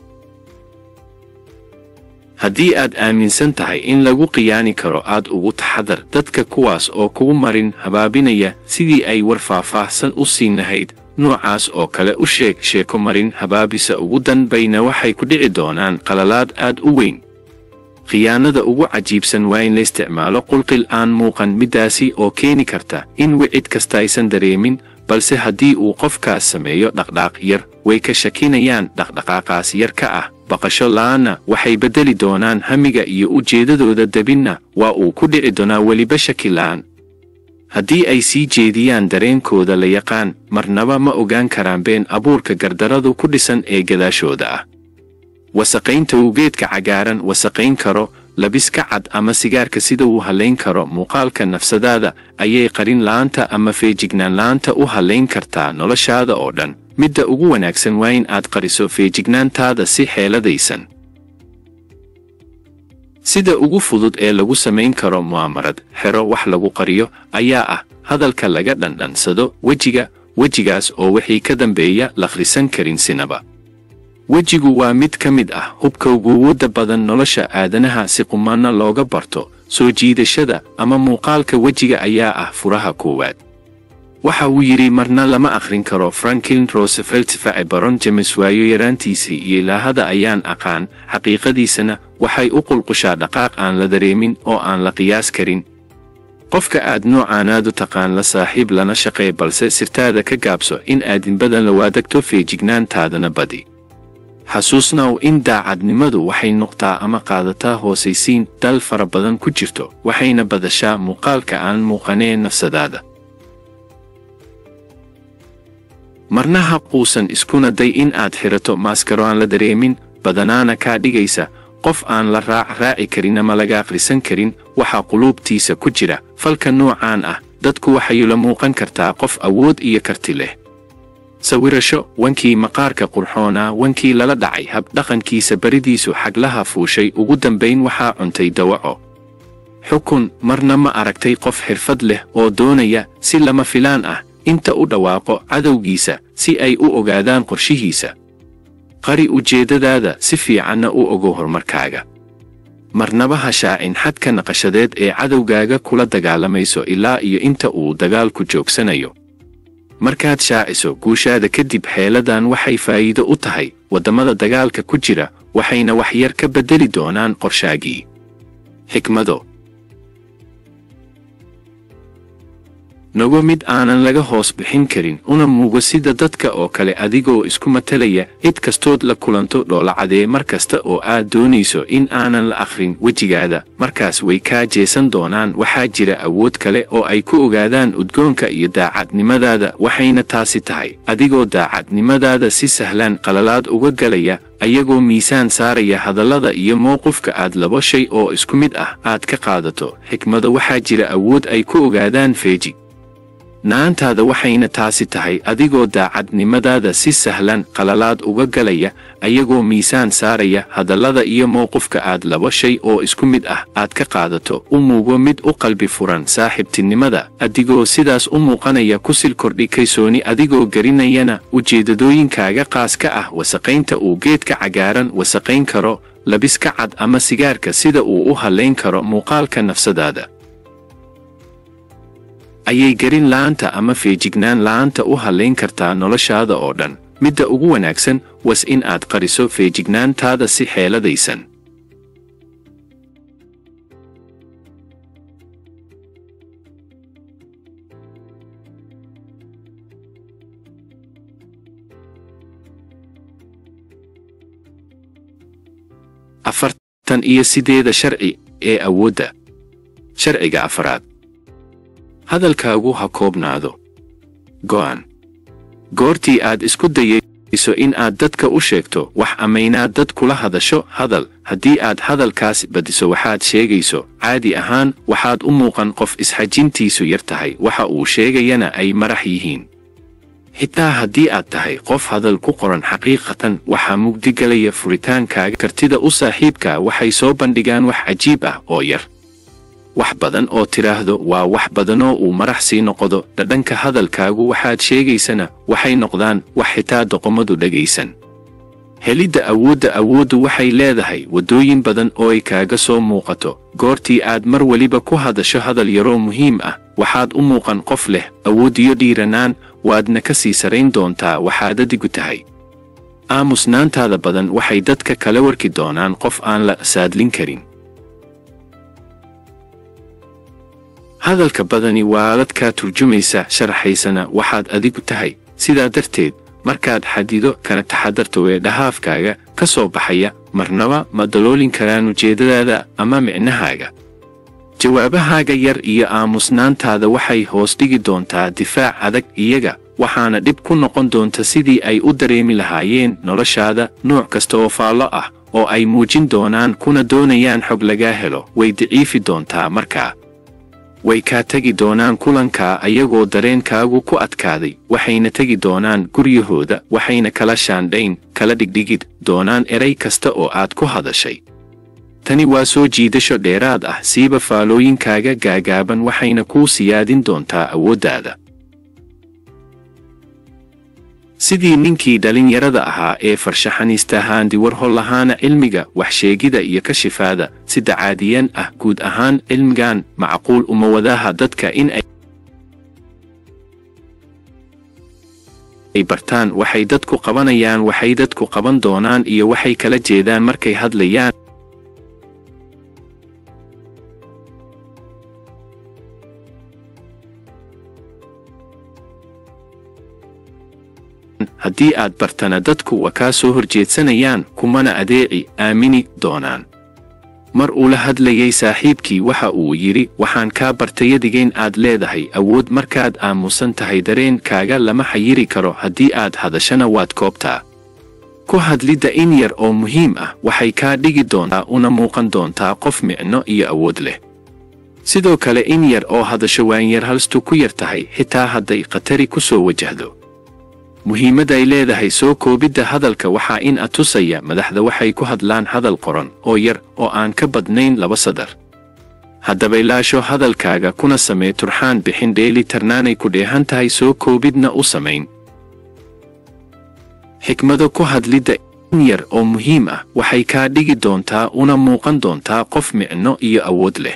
haddii aad aaminsan tahay in lagu khiyaani karo aad ugu taxadar dadka kuwaas oo kugu marin habaabinaya sidii ay war faahfaahsan u siin lahayd noocaas oo kale u sheeg sheeko marin habaabisa ugu danbayna waxay ku dhici doonaan qalalaad aad u weyn khiyaanada ugu cajiibsan waa in la isticmaalo qulqil aan muuqan middaasi oo keeni karta in wicid kasta aysan dareemin balse haddii uu qofkaas sameeyo dhaqdhaaq yar way ka shakinayaan dhaqdhaqaaqaas yar ka ah baqasho la'aanna waxay beddeli doonaan hamiga iyo ujeeddadooda debinna waa uu ku dhici doonaa weliba shaki la'aan haddii ay sii jeediyaan dareenkooda la yaqaan marnaba ma ogaan karaan been abuurka gardaradu ku dhisan ee gadaashooda ah wasaqaynta uu geedka cagaaran wasaqayn karo labiska cad ama sigaarka sida uu hallayn karo muuqaalka nafsadaada ayay qarin la'aanta ama feejignaan la'aanta u hallayn kartaa noloshaada oo dhan midda ugu wanaagsan waa in aad qariso feejignaantaada si xeeladaysan sida ugu fudud ee lagu samayn karo mu'aamarad xero wax lagu qariyo ayaa ah hadalka laga dhandhansado wejiga wejigaas oo wixii ka dambeeya lakhrisan karin sinaba wejigu waa mid ka mid ah hubka uguwadda badan nolosha aadanaha si qumanna looga barto soo jiidashada ama muuqaalka wejiga ayaa ah furaha koowaad waxa uu yidhi marna lama akhrin karo franklin roosevelt face baron james waayo yaraantiisii iyo ilaahada ayaan aqaan xaqiiqadiisana waxay u qulqushaa dhaqaaq aan la dareemin oo aan la qiyaas karin qofka aad noocaanaadu taqaan la saaxiib lana shaqee balse sirtaada ka gaabso in aadinbadan la waadagto feejignaantaadana badi xasuusnaw in daacadnimadu waxay noqtaa ama qaadataa hoosaysiin dal fara badan ku jirto waxayna badashaa muuqaalka aan muuqanee nafsadaada marna ha quusan iskuna day in aad xirato maaskaro aan la dareemin badanaana kaa dhigaysa qof aan la raac raaci karin ama laga akhrisan karin waxaa quluubtiisa ku jira falka noocaan ah dadku waxay la muuqan kartaa qof awood iyo karti leh sawirasho wankii maqaarka qurxoonaa wankii lala dhacay habdhaqankiisa baridiisu xaglaha fuushay ugu dambayn waxaa cuntay dawaco xukun marna ma aragtay qof xirfad leh oo doonaya si lama filaan ah inta u dhawaaqo cadowgiisa si ay u ogaadaan qorshihiisa qari ujeeddadaada si fiicanna u ogo horumarkaaga marnaba ha shaacin xadka naqashadeed ee cadowgaaga kula dagaalamayso ilaa iyo inta uu dagaalku joogsanayo markaad shaaciso guushaada kadib xeeladan waxay faa'iido u tahay waddamada dagaalka ku jira waxayna wax yar ka beddeli doonaan qorshaagii xikmado nogo mid aanan laga hoos bixin karin una muugo sida dadka oo kale adigoo isku matalaya cid kastood la kulanto dhoolacadee mar kasta oo aad doonayso in aanan la akhrin wejigaada markaas way kaa jeesan doonaan waxaa jira awood kale oo ay ku ogaadaan udgoonka iyo daacadnimadaada waxayna taasi tahay adigoo daacadnimadaada si sahlaan qalalaad uga galaya ayagoo miisaan saaraya hadallada iyo mowqifka aad laba shay oo isku mid ah aad ka qaadato xikmada waxaa jira awood ay ku ogaadaan feejig naantaada waxayna taasi tahay adigoo daacadnimadaada si sahlan qalalaad uga galaya ayagoo miisaan saaraya hadallada iyo mowqifka aad laba shay oo isku mid ah aad ka qaadato u muugo mid u qalbi furan saaxiibtinimada adigoo sidaas u muuqanaya kusil kordhi kaysooni adigoo garinayana ujeeddadooyinkaaga qaas ka ah wasaqaynta uu geedka cagaaran wasaqayn karo labiska cad ama sigaarka sida uu u hallayn karo muuqaalka nafsadaada ayay garin la'aanta ama feejignaan la'aanta u hallayn kartaa noloshaada oo dhan midda ugu wanaagsan was in aad qariso feejignaantaada si xeeladaysan afartan iyo sideeda sharci ee awoodda sharciga afaraad hadalkaagu ha koobnaado go'an goortii aad isku dayayso in aad dadka u sheegto wax amaynaad dad kula hadasho hadal haddii aad hadalkaas badiso waxaad sheegayso caadi ahaan waxaad u muuqan qof isxajintiisu yar tahay waxa uu sheegayana ay marax yihiin xitaa haddii aad tahay qof hadal ku qoran xaqiiqatan waxaa mugdigalaya furitaankaaga kartida u saaxiibka waxay soo bandhigaan wax cajiib ah oo yar wax badan oo tidhaahdo waa wax badanoo uu marax sii noqdo dhadhanka hadalkaagu waxaad sheegaysana waxay noqdaan wax xitaa doqomadu dhegaysan helidda awoodda awooddu waxay leedahay waddooyin badan oo ay kaaga soo muuqato goortii aad mar weliba ku hadasho hadal yaroo muhiim ah waxaad u muuqan qof leh awoodiyo dhiiranaan waadna ka sii sarayn doontaa waxaad adigu tahay aamusnaantaada badan waxay dadka kala warki doonaan qof aan la saadlin karin hadalka badani waa dadkaa turjumaysa sharaxaysana waxaad adigu tahay sidaa darteed markaad xadido kana taxadarto weedhahaafkaaga ka soo baxaya marnaba ma daloolin karaan ujeeddadaada ama micnahaaga jawaabahaaga yar iyo aamusnaantaada waxay hoos dhigi doontaa difaac adag iyaga waxaana dhib ku noqon doonta sidii ay u dareemi lahaayeen noloshaada nooc kasta oo faallo ah oo ay muujin doonaan kuna doonayaan xog lagaa helo way daciifi doontaa markaa way kaa tegi doonaan kulankaa ayagoo dareenkaagu ku adkaaday waxayna tegi doonaan guryahooda waxayna kala shaandhayn kala dhigdhigid doonaan eray kasta oo aad ku hadashay tani waa soo jiidasho dheeraad ah siiba faalooyinkaaga gaagaaban waxayna kuu siyaadin doontaa awooddaada sidii ninkii dhallinyarada ahaa ee farshaxaniista haandi warhol lahaana cilmiga waxsheegida iyo kashifaada sida caadiyan ah guud ahaan cilmigan macquul uma wadaha dadka in ay bartaan waxay dadku qabanayaan waxay dadku qaban doonaan iyo waxay kala jeedaan markay hadlayaan haddii aad bartana dadku waa kaa soo horjeedsanayaan kumana adeeci aamini doonaan mar uu la hadlayay saaxiibkii waxa uu yidhi waxaan kaa bartayadigayn aad leedahay awood markaad aamusan tahay dareenkaaga lama xayiri karo haddii aad hadashana waad koobtaa ku hadlidda in yar oo muhiim ah waxay kaa dhigi doontaa una muuqan doontaa qof micno iyo awood leh sidoo kale in yar oo hadasho waanyar halstu ku yar tahay xitaa hadday khatari ku soo wajahdo muhiimadday leedahay soo koobidda hadalka waxaa in atusaya madaxda waxay ku hadlaan hadal qoran oo yar oo aan ka badnayn laba sadar haddaba ilaasho hadalkaaga kuna samee turxaan bixin dheeli tarnaanay ku dheehan tahay soo koobidna u samayn xikmado ku hadlidda in yar oo muhiim ah waxay kaa dhigi doontaa una muuqan doontaa qof micno iyo awood leh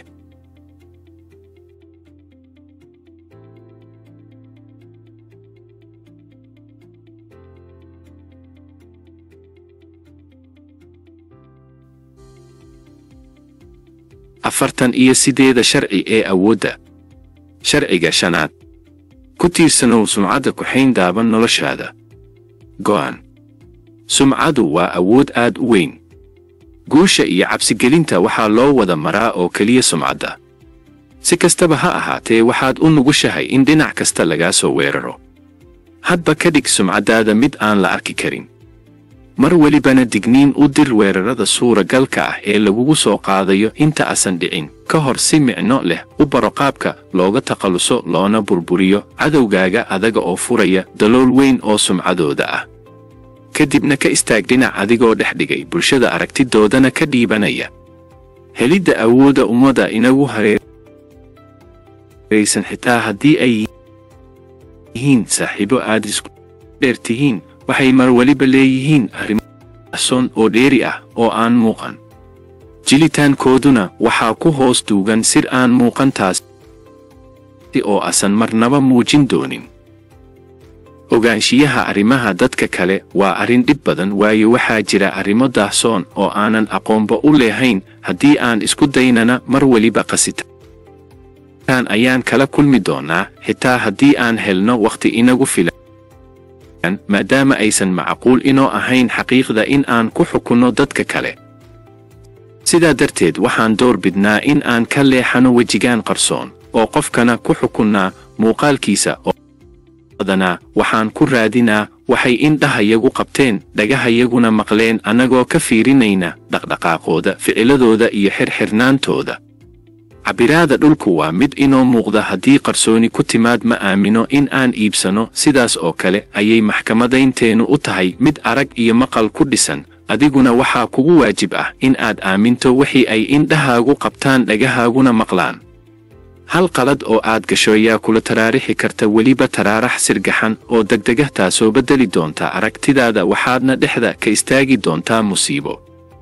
afartan iyo sideeda sharci ee awoodda sharciga shanaad ku tiirsanow sumcadda kuxayn daaban noloshaada go'an sumcadu waa awood aad u weyn guusha iyo cabsigelinta waxaa loo wada maraa oo keliya sumcadda si kastaba ha ahaatee waxaad u nugushahay in dhinac kasta lagaa soo weeraro hadba ka dhig sumcaddaada mid aan la arki karin mar welibana digniin u dir weerarada suuragalka ah ee lagugu soo qaadayo inta asan dhicin ka hor si micno leh u baro qaabka looga takhalluso loona burburiyo cadowgaaga adaga oo furaya dalool weyn oo sumcadooda ah kadibna ka istaag dhinac adigoo dhex dhigay bulshada aragtidoodana ka dhiibanaya helidda awoodda ummadda inagu hareeraysan xitaa haddii ay yihiin saaxiibo aad isku dheer tihiin waxay mar weliba leeyihiin arrimo son oo dheeri ah oo aan muuqan jilitaankooduna waxaa ku hoos duugan sir aan muuqan taasi oo asan marnaba muujin doonin ogaanshiyaha arrimaha dadka kale waa arrin dhib badan waayo waxaa jira arrimo daahsoon oo aanan aqoonba u leehayn haddii aan isku daynana mar weliba qasitaan ayaan kala kulmi doonnaa xitaa haddii aan helno wakhti inagu filan maadaama aysan macquul inoo ahayn xaqiiqda in aan ku xukunno dadka kale sidaa darteed waxaan door bidnaa in aan ka leexano wejigaan qarsoon oo qofkana ku xukunnaa muuqaalkiisa oo badanaa waxaan ku raadinaa waxay indhahayagu qabteen dhagahayaguna maqleen annagoo ka fiirinayna dhaqdhaqaaqooda ficiladooda iyo xirxirnaantooda cabbiraada dhulku waa mid inoo muuqda haddii qarsooni ku timaad ma aamino in aan iibsano sidaas oo kale ayay maxkamadaynteennu u tahay mid arag iyo maqal ku dhisan adiguna waxaa kugu waajib ah in aad aaminto wixii ay indhahaagu qabtaan dhagahaaguna maqlaan hal qalad oo aad gasho ayaa kula taraarixi karta weliba taraarax sirgaxan oo degdega taasoo beddeli doonta aragtidaada waxaadna dhexda ka istaagi doontaa musiibo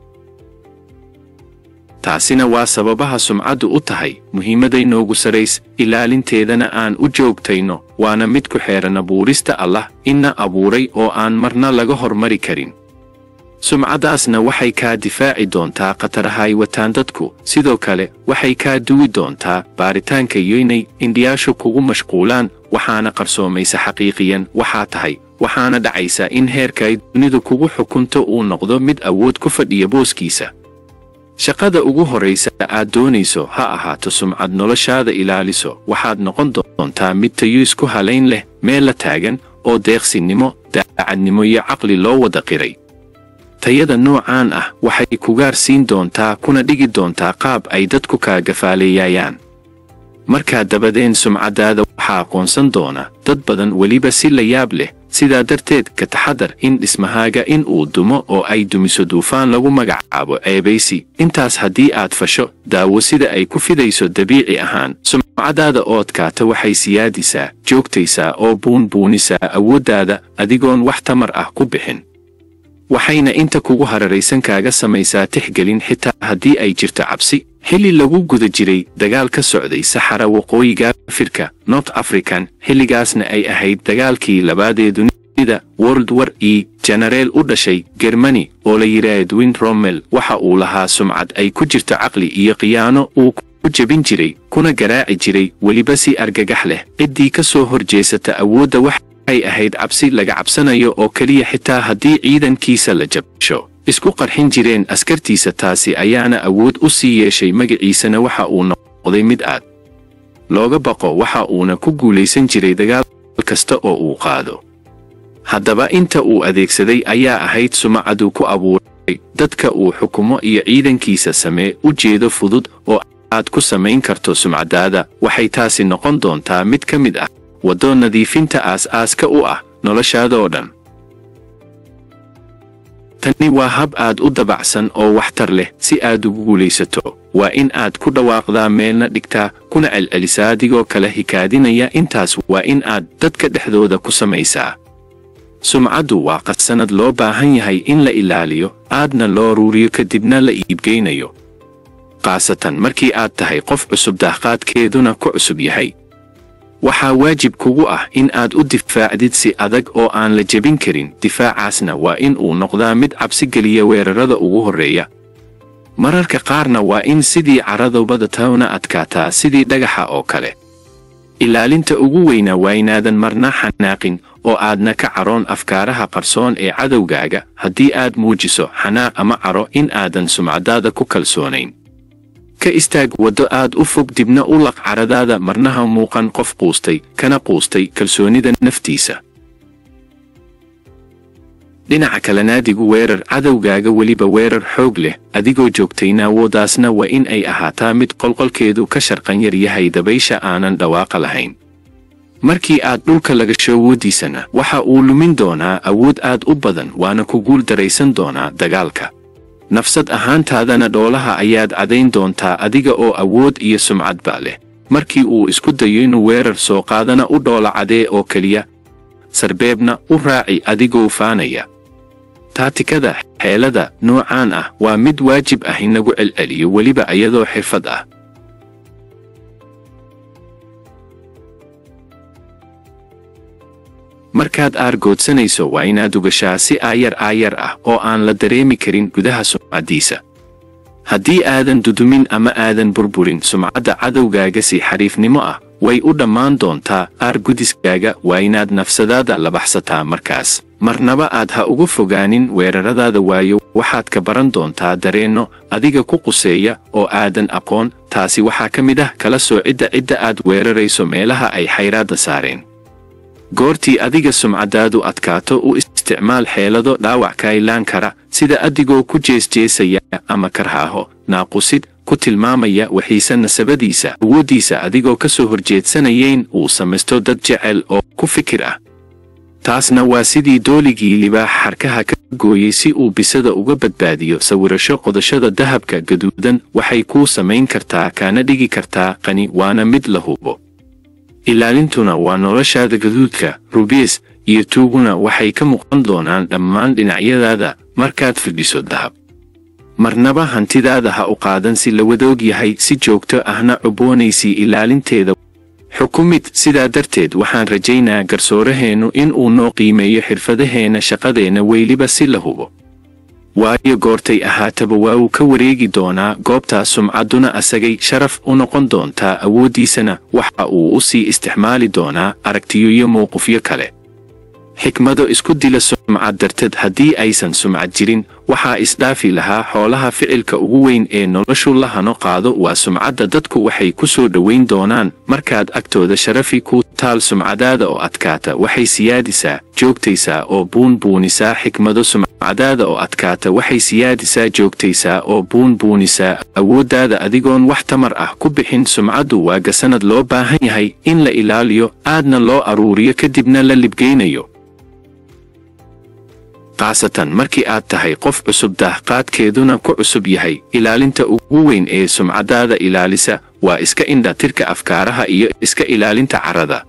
taasina waa sababaha sumcaddu u tahay muhiimaday noogu sarays ilaalinteedana aan u joogtayno waana mid ku xeeran abuurista allah inna abuuray oo aan marna laga hormari karin sumcaddaasna waxay kaa difaaci doontaa khatarahay wataan dadku sidoo kale waxay kaa duwi doontaa baaritaanka iyo inay indhiyaashu kugu mashquulaan waxaana qarsoomaysa xaqiiqiyan waxaa tahay waxaana dhacaysa in heerka ay dunidu kugu xukunto uu noqdo mid awood ku fadhiya booskiisa shaqada ugu horraysa aad doonayso ha ahaato sumcad noloshaada ilaaliso waxaad noqon doontaa mid tayo isku halayn leh meel la taagan oo deeqsinnimo daacadnimo iyo caqli loo wada qiray tayada noocaan ah waxay kugaar siin doontaa kuna dhigi doontaa qaab ay dadku kaa gafaaleeyayaan markaa dabadeen sumcaddaada waxaa aqoonsan doona dad badan weliba si la yaab leh sidaa darteed ka taxadar in dhismahaaga in uu dumo oo ay dumiso duufaan lagu magacaabo ceebaysi intaas haddii aad fasho daawo sida ay ku fidayso dabiici ahaan sumcadaada oodkaata waxay siyaadisaa joogtaysaa oo buunbuunisaa awooddaada adigoon wax tamar ah ku bixin waxayna inta kugu hararaysan kaaga samaysaa tixgelin xitaa haddii ay jirto cabsi xilli lagu guda jiray dagaal ka socday saxara waqooyiga afrika north african xilligaasna ay ahayd dagaalkii labaadee dunida world war e jenareel u dhashay germani oo la yidhaah edwin rommel waxa uu lahaa sumcad ay ku jirto caqli iyo khiyaano uu ku jebin jiray kuna garaaci jiray weliba si argagax leh ciddii ka soo horjeesata awoodda wax ay ahayd cabsi laga cabsanayo oo keliya xitaa haddii ciidankiisa la jabsho isku qarxin jireen askartiisa taasi ayaana awood u sii yeeshay magaciisana waxa uu noqday mid aad looga baqo waxa uuna ku guulaysan jiray dagaal kasta oo uu qaado haddaba inta uu adeegsaday ayaa ahayd sumacaduu ku abuuray dadka uu xukumo iyo ciidankiisa samee u jeedo fudud oo aad ku samayn karto sumcadaada waxay taasi noqon doontaa mid ka mid ah waddo nadiifinta aas-aaska u ah noloshaadaoo dhan tani waa hab aad u dabacsan oo waxtar leh si aad ugu guulaysato waa in aad ku dhawaaqdaa meelna dhigtaa kuna celcelisaa adigoo kale hikaadinaya intaas waa in aad dadka dhexdooda ku samaysaa sumcaddu waa qadsanad loo baahan yahay in la ilaaliyo aadna loo ruuriyo kadibna la iibgeynayo khaasatan markii aad tahay qof cusub daaqaadkeeduna ku cusub yahay waxaa waajib kugu ah in aad u difaacdid si adag oo aan la jebin karin difaacaasna waa in uu noqdaa mid cabsi geliya weerarada ugu horreeya mararka qaarna waa in sidii caradubada tawna adkaataa sidii dhagaxa oo kale ilaalinta ugu weyna waa inaadan marna xanaaqin oo aadna ka caroon afkaaraha qarsoon ee cadowgaaga haddii aad muujiso xanaaq ama caro in aadan sumcadaada ku kalsoonayn ka istaag waddo aad u fog dibna u laq caradaada marnaha muuqan qof quustay kana quustay kalsoonida naftiisa dhinaca kale naadigu weerar cadowgaaga weliba weerar xoog leh adigoo joogtayna awooddaasna waa in ay ahaataa mid qolqolkeedu ka sharqan yar yahay dabaysha aanan dhawaaqa lahayn markii aad dhulka lagasho awooddiisana waxa uu lumin doonaa awood aad u badan waana ku guul daraysan doonaa dagaalka nafsad ahaantaadana dhoolaha ayaad cadayn doontaa adiga oo awood iyo sumcadba leh markii uu isku dayo inuu weerar soo qaadana u dhoola cadee oo keliya sarbeebna u raaci adigoo faanaya taatikada xeelada noocaan ah waa mid waajib ah in lagu celceliyo weliba iyadoo xirfad ah markaad aargoodsanayso waa inaad ugashaa si aayar aayar ah oo aan la dareemi karin gudaha sumcaddiisa haddii aadan dudumin ama aadan burburin sumcadda cadowgaaga si xariifnimo ah way u dhammaan doontaa aargudiskaaga waa inaad nafsadaada labaxsataa markaas marnaba aad ha uga fogaanin weeraradaada waayo waxaad ka baran doontaa dareenno adiga ku quseeya oo aadan aqoon taasi waxaa ka mid ah kala soo cidda cidda aad weerarayso meelaha ay xayraadda saareen goortii adiga sumcadaadu adkaato u isticmaal xeelado dhaawac ka ilaan kara sida adigoo ku jeesjeesaya ama karhaaho naaqusid ku tilmaamaya waxiise nasabadiisa awooddiisa adigoo ka soo horjeedsanayeyn uu samaysto dad jecel oo ku fikir ah taasna waa sidii dooligii libaax xarkaha ka gooyey si uu bisada uga badbaadiyo sawirasho qodashada dahabka gaduudan waxay kuu samayn kartaa kaana dhigi kartaa qani waana mid la hubo ilaalintuna waa noloshaada gaduudka rubiis iyo tuuguna waxay ka muuqan doonaan dhammaan dhinacyadaada markaad fidhiso dahab marnaba hantidaada ha u qaadan si la wadoog yahay si joogto ahna cuboonaysii ilaalinteeda xukumid sidaa darteed waxaan rajaynaa garsooraheennu in uu noo qiimeeyo xirfadaheenna shaqadeenna weyliba si la hubo waayo goortay ahaataba waa uu ka wareegi doonaa goobtaas sumcadduna asagay sharaf u noqon doontaa awooddiisana waxa uu u sii isticmaali doonaa aragtiyo iyo mowqifyo kale xikmado isku dila sumcad darteed haddii aysan sumcad jirin waxaa isdhaafi lahaa xoolaha ficilka ugu weyn ee noloshu la hano qaado waa sumcadda dadku waxay ku soo dhowayn doonaan markaad agtooda sharafi ku taal sumcadaada oo adkaata waxay siyaadisaa joogtaysaa oo buunbuunisaa xikmado sumcadaada oo adkaata waxay siyaadisaa joogtaysaa oo buunbuunisaa awooddaada adigoon wax tamar ah ku bixin sumcaddu waa gasanad loo baahan yahay in la ilaaliyo aadna loo aruuriyo kadibna la libgeynayo khaasatan markii aad tahay qof cusub daahqaadkeeduna ku cusub yahay ilaalinta ugu weyn ee sumcadaada ilaalisa waa iska indha tirka afkaaraha iyo iska ilaalinta carrada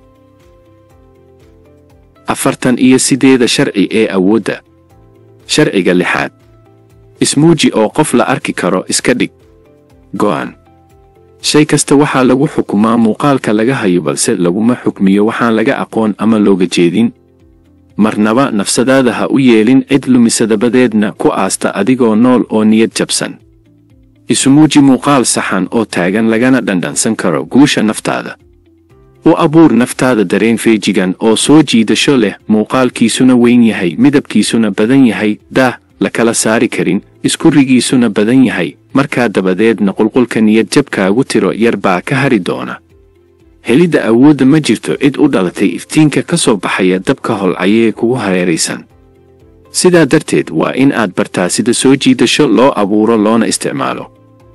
afartan iyo sideeda sharci ee awoodda sharciga lixaad ismuuji oo qof la arki karo iska dhig go'an shay kasta waxaa lagu xukumaa muuqaalka laga hayo balse laguma xukmiyo waxaan laga aqoon ama looga jeedin marnaba nafsadaada ha u yeelin cid lumisadabadeedna ku aasta adigoo nool oo niyad jabsan isumuuji muuqaal saxan oo taagan lagana dhandhansan karo guusha naftaada u abuur naftaada dareen feejigan oo soo jiidasho leh muuqaalkiisuna weyn yahay midabkiisuna badan yahay daah la kala saari karin iskurigiisuna badan yahay markaa dabadeedna qulqulka niyadjabkaagu tiro yar baa ka hari doona helidda awoodda ma jirto cid u dhalatay iftiinka ka soo baxaya dabka holcayee kugu hareeraysan sidaa darteed waa in aad bartaa sida soo jiidasho loo abuuro loona isticmaalo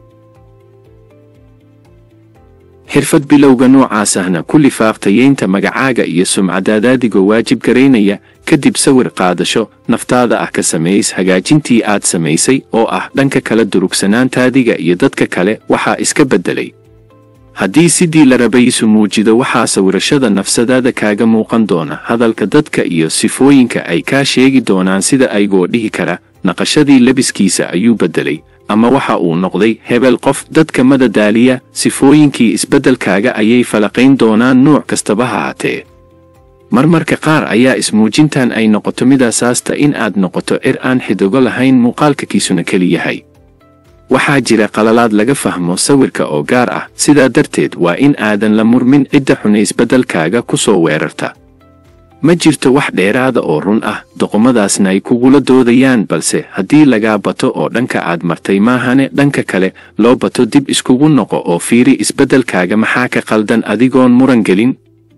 xirfad bilowga noocaas ahna ku lifaaqtayeynta magacaaga iyo sumcadaadaadigoo waajib garaynaya kadib sawir qaadasho naftaada ah ka samays hagaajintii aad samaysay oo ah dhanka kala durugsanaantaadiga iyo dadka kale waxaa iska beddelay haddii sidii la rabaysu muujido waxaa sawirashada nafsadaada kaaga muuqan doona hadalka dadka iyo sifooyinka ay kaa sheegi doonaan sida aygoo dhihi kara naqashadii lebiskiisa ayuu beddelay ama waxa uu noqday hebel qof dadka madadaaliya sifooyinkii isbeddelkaaga ayay falaqayn doonaan nuuc kastaba ha haatee marmarka qaar ayaa ismuujintan ay noqoto midaasaasta in aad noqoto cir aan xidigo lahayn muuqaalkakiisuna keli yahay waxaa jira qalalaad laga fahmo sawirka oo gaar ah sidaa darteed waa in aadan la murmin cidda xuna isbeddelkaaga ku soo weerarta ma jirto wax dheeraada oo run ah doqomadaasna ay kugula doodayaan balse haddii lagaa bato oo dhanka aad martay maahane dhanka kale loo bato dib iskugu noqo oo fiiri isbeddelkaaga maxaa ka qaldan adigoon muran gelin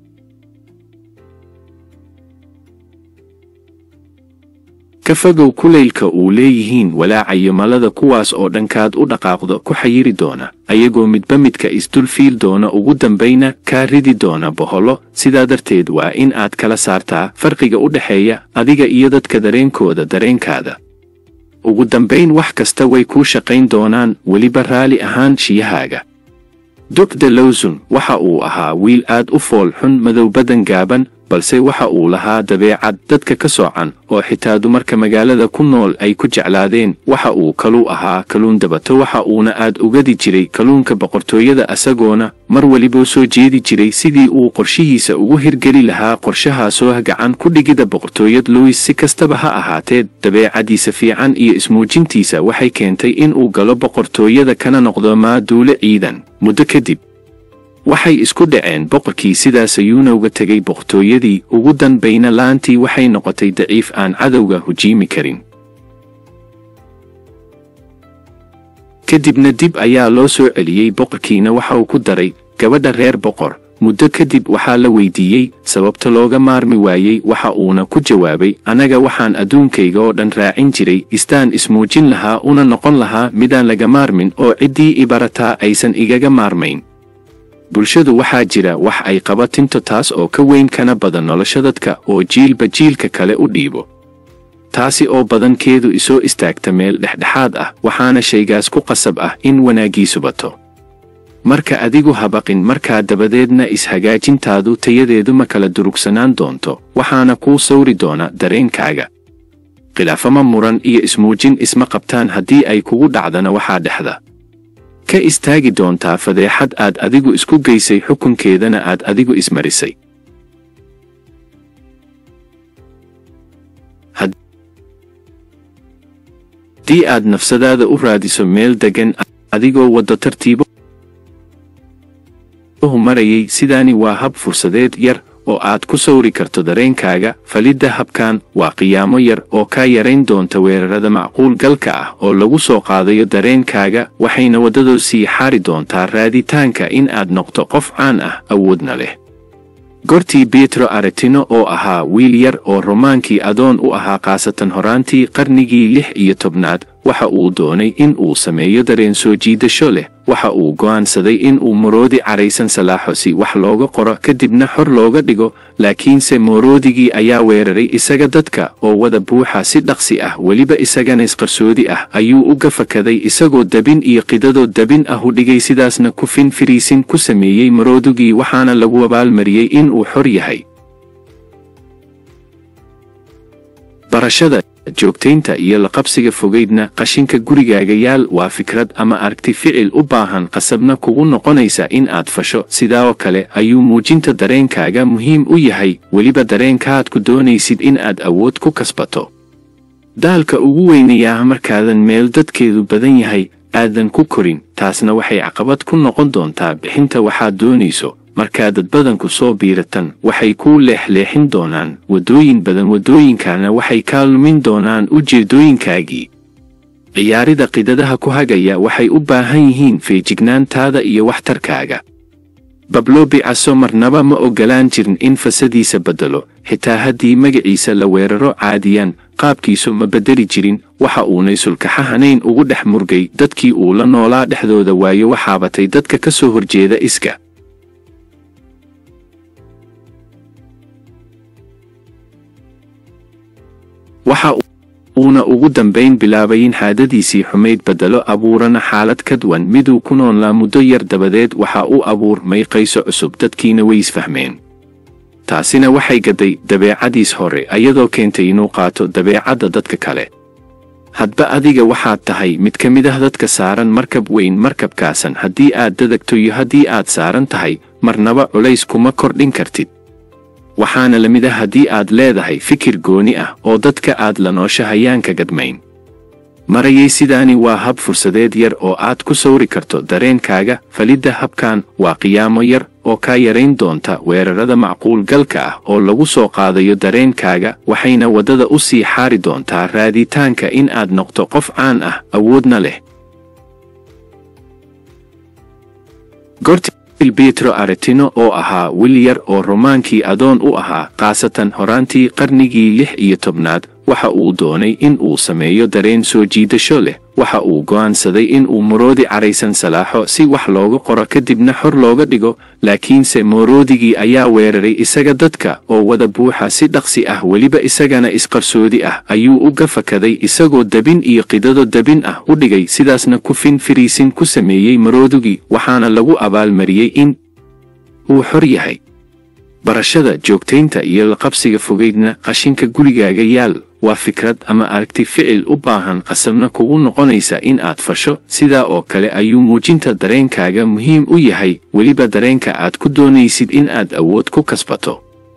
ka fogow kulaylka uu leeyihiin walaacayo malada kuwaas oo dhankaad u dhaqaaqdo ku xayiri doona ayagoo midba midka isdul fiil doona ugu dambayna kaa ridi doona bohollo sidaa darteed waa in aad kala saartaa farqiga u dhexeeya adiga iyo dadka dareenkooda dareenkaada ugu dambayn wax kasta way kuu shaqayn doonaan weliba raali ahaan shiyahaaga dugda lowsun waxa uu ahaa wiil aad u fool xun madow badan gaaban balse waxa uu lahaa dabeecad dadka ka soocan oo xitaa dumarka magaalada ku nool ay ku jeclaadeen waxa uu kaluu ahaa kaluun dabato waxa uuna aad ugadi jiray kaluunka boqortooyada asagoona mar weliboo soo jeedi jiray sidii uu qorshihiisa ugu hirgeli lahaa qorshahaasoo gacan ku dhigida boqortooyad luwis si kastaba ha ahaatee dabeecadiisa fiican iyo ismuujintiisa waxay keentay in uu galo boqortooyada kana noqdo maaduule ciidan muddo kadib waxay isku dhaceen boqorkii sidaas ayuuna uga tegay boqortooyadii ugu danbayna laantii waxay noqotay daciif aan cadowga hujiimi karin kadibna dib ayaa loo soo celiyey boqorkiina waxa uu ku daray gabadha reer boqor muddo kadib waxaa la weydiiyey sababta looga maarmi waayey waxa uuna ku jawaabay anaga waxaan adduunkayga oo dhan raacin jiray istaan ismuujin lahaa una noqon lahaa midaan laga maarmin oo ciddii ibarataa aysan igaga maarmayn bulshadu waxaa jira wax ay qabatinto taas oo ka weyn kana badan nolosha dadka oo jiilba jiilka kale u dhiibo taasi oo badankeedu isoo istaagta meel dhexdhexaad ah waxaana shaygaas ku qasab ah in wanaaggiisu bato marka adigu habaqin markaa dabadeedna is-hagaajintaadu tayadeedu ma kala durugsanaan doonto waxaana kuu sawri doona dareenkaaga khilaafama muran iyo ismuujin isma qabtaan haddii ay kugu dhacdana waxaa dhexda ka istaagi doontaa fadeexad aad adigu isku geysay xukunkeedana aad adigu ismarisay haddii aad nafsadaada u raadiso meel deggan adigoo waddo tartiibo marayay sidaani waa hab fursadeed yar oo aad ku sawri karto dareenkaaga falidda habkan waa qiyaamo yar oo kaa yarayn doonta weerarada macquul galka ah oo lagu soo qaadayo dareenkaaga waxayna waddadoo sii xaari doontaa raaditaanka in aad noqto qof caan ah awoodna leh gortii betro aretino oo ahaa wiil yar oo romaankii adoon u ahaa khaasatan horaantii qarnigii lix iyo tobnaad waxa uu doonay in uu sameeyo dareen soo jiidasho leh waxa uu go'aansaday in uu moroodi caraysan salaaxo si wax looga qoro kadibna xor looga dhigo laakiinse moroodigii ayaa weeraray isaga dadka oo wada buuxa si dhaqsi ah weliba isagana isqarsoodi ah ayuu u gafakaday isagoo dabin iyo qidadoo dabin ah u dhigay sidaasna kufin firiisin ku sameeyey maroodigii waxaana lagu abaalmariyey in uu xor yahay barashada joogtaynta iyo laqabsiga fogaydna qashinka gurigaaga yaal waa fikrad ama aragti ficil u baahan qasabna kugu noqonaysa in aad fasho sidaoo kale ayuu muujinta dareenkaaga muhiim u yahay weliba dareenkaaad ku doonaysid in aad awood ku kasbato daalka ugu weynayaa markaadan meel dadkeedu badan yahay aadan ku korin taasna waxay caqabad ku noqon doontaa bixinta waxaad doonayso markaa dad badanku soo biiratan waxay kuu leexleexin doonaan waddooyin badan waddooyinkaana waxay kaa lumin doonaan ujeeddooyinkaagii ciyaarida qidadaha ku hagaya waxay u baahan yihiin feejignaantaada iyo waxtarkaaga bablo bicaso marnaba ma oggolaan jirin in fasadiisa beddelo xitaa haddii magaciisa la weeraro caadiyaan qaabkiisu ma beddeli jirin waxa uunay sulkaxahanayn ugu dhex murgay dadkii uu la noolaa dhexdooda waayo waxaabatay dadka ka soo horjeeda iska waxa uuna ugu dambayn bilaabay in xaadadiisii xumayd beddelo abuurana xaalad ka duwan miduu ku noolaa muddo yar dabadeed waxa uu abuurmay qayso cusub dadkiina way isfahmeen taasina waxay gadday dabeecadiis hore ayadoo keentay inuu qaato dabeecadda dadka kale hadba adiga waxaad tahay mid ka mid ah dadka saaran markab weyn markabkaasan haddii aad dadagto iyo haddii aad saaran tahay marnaba culays kuma kordhin kartid waxaana la mid ah haddii aad leedahay fikir gooni ah oo dadka aad la noosha hayaanka gadmayn marayay sidaani waa hab fursadeed yar oo aad ku sawri karto dareenkaaga falidda habkan waa qiyaamo yar oo kaa yarayn doonta weerarada macquulgalka ah oo lagu soo qaadayo dareenkaaga waxayna waddada u sii xaari doontaa raaditaanka in aad noqto qof caan ah awoodna leh betro aretino oo ahaa wil yar oo romaankii adoon u ahaa khaasatan horaantii qarnigii lix iyo tobnaad waxa uu doonay in uu sameeyo dareen soo jiidasho leh waxa uu go'aansaday in uu moroodi caraysan salaaxo si wax looga qoro kadibna xor looga dhigo laakiinse moroodigii ayaa weeraray isaga dadka oo wada buuxa si dhaqsi ah weliba isagana isqarsoodi ah ayuu u gafakaday isagoo dabin iyo qidado dabin ah u dhigay sidaasna kufin firiisin ku sameeyey maroodigii waxaana lagu abaalmariyey in uu xor yahay barashada joogtaynta iyo laqabsiga fogaydna qashinka gurigaaga yaal waa fikrad ama aragti ficil u baahan qasabna kugu noqonaysa in aad fasho sidaa oo kale ayuu muujinta dareenkaaga muhiim u yahay weliba dareenka aad ku doonaysid in aad awood ku kasbato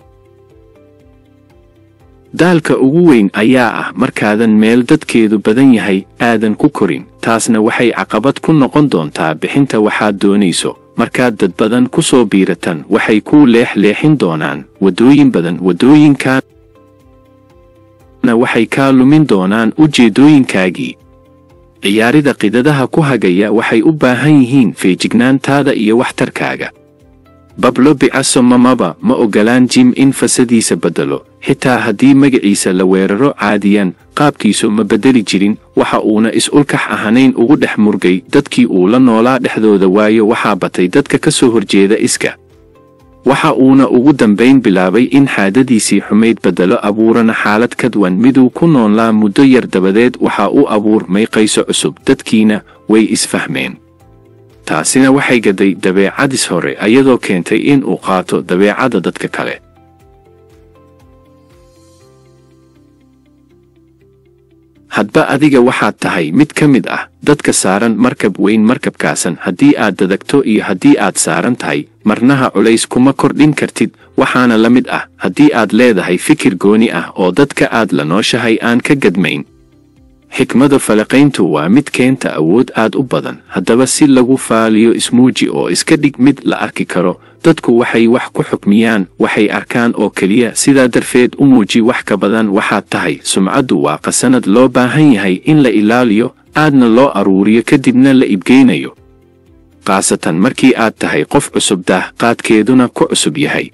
daalka ugu weyn ayaa ah markaadan meel dadkeedu badan yahay aadan ku korin taasna waxay caqabad ku noqon doontaa bixinta waxaad doonayso markaad dad badan ku soo biiratan waxay kuu leexleexin doonaan waddooyin badan waddooyinkaana waxay kaa lumin doonaan ujeeddooyinkaagii ciyaarida qidadaha ku hagaya waxay u baahan yihiin feejignaantaada iyo waxtarkaaga bablo bicaso mamaba ma oggolaan jim in fasadiisa beddelo xitaa haddii magaciisa la weeraro caadiyan qaabkiisu ma beddeli jirin waxa uuna is-ulkax ahanayn ugu dhex murgay dadkii uu la noolaa dhexdooda waayo waxaa batay dadka ka soo horjeeda iska waxa uuna ugu dambayn bilaabay in xaadadiisii xumayd beddelo abuurana xaalad ka duwan miduu ku noolaa muddo yar dabadeed waxa uu abuurmay qayso cusub dadkiina way isfahmeen taasina waxay gadday dabeecadis hore ayadoo keentay in uu qaato dabeecadda dadka kale hadba adiga waxaad tahay mid ka mid ah dadka saaran markab weyn markabkaasan haddii aad dadagto iyo haddii aad saaran tahay marnaha culays kuma kordhin kartid waxaana la mid ah haddii aad leedahay fikir gooni ah oo dadka aad la nooshahay aan ka gadmayn xikmada falaqayntu waa mid keenta awood aad u badan haddaba si lagu faaliyo ismuuji oo iska dhig mid la arki karo dadku waxay wax ku xukmiyaan waxay arkaan oo keliya sidaa darteed u muuji wax ka badan waxaad tahay sumcaddu waa qasanad loo baahan yahay in la ilaaliyo aadna loo aruuriyo kadibna la ibgeynayo khaasatan markii aad tahay qof cusub daah qaadkeeduna ku cusub yahay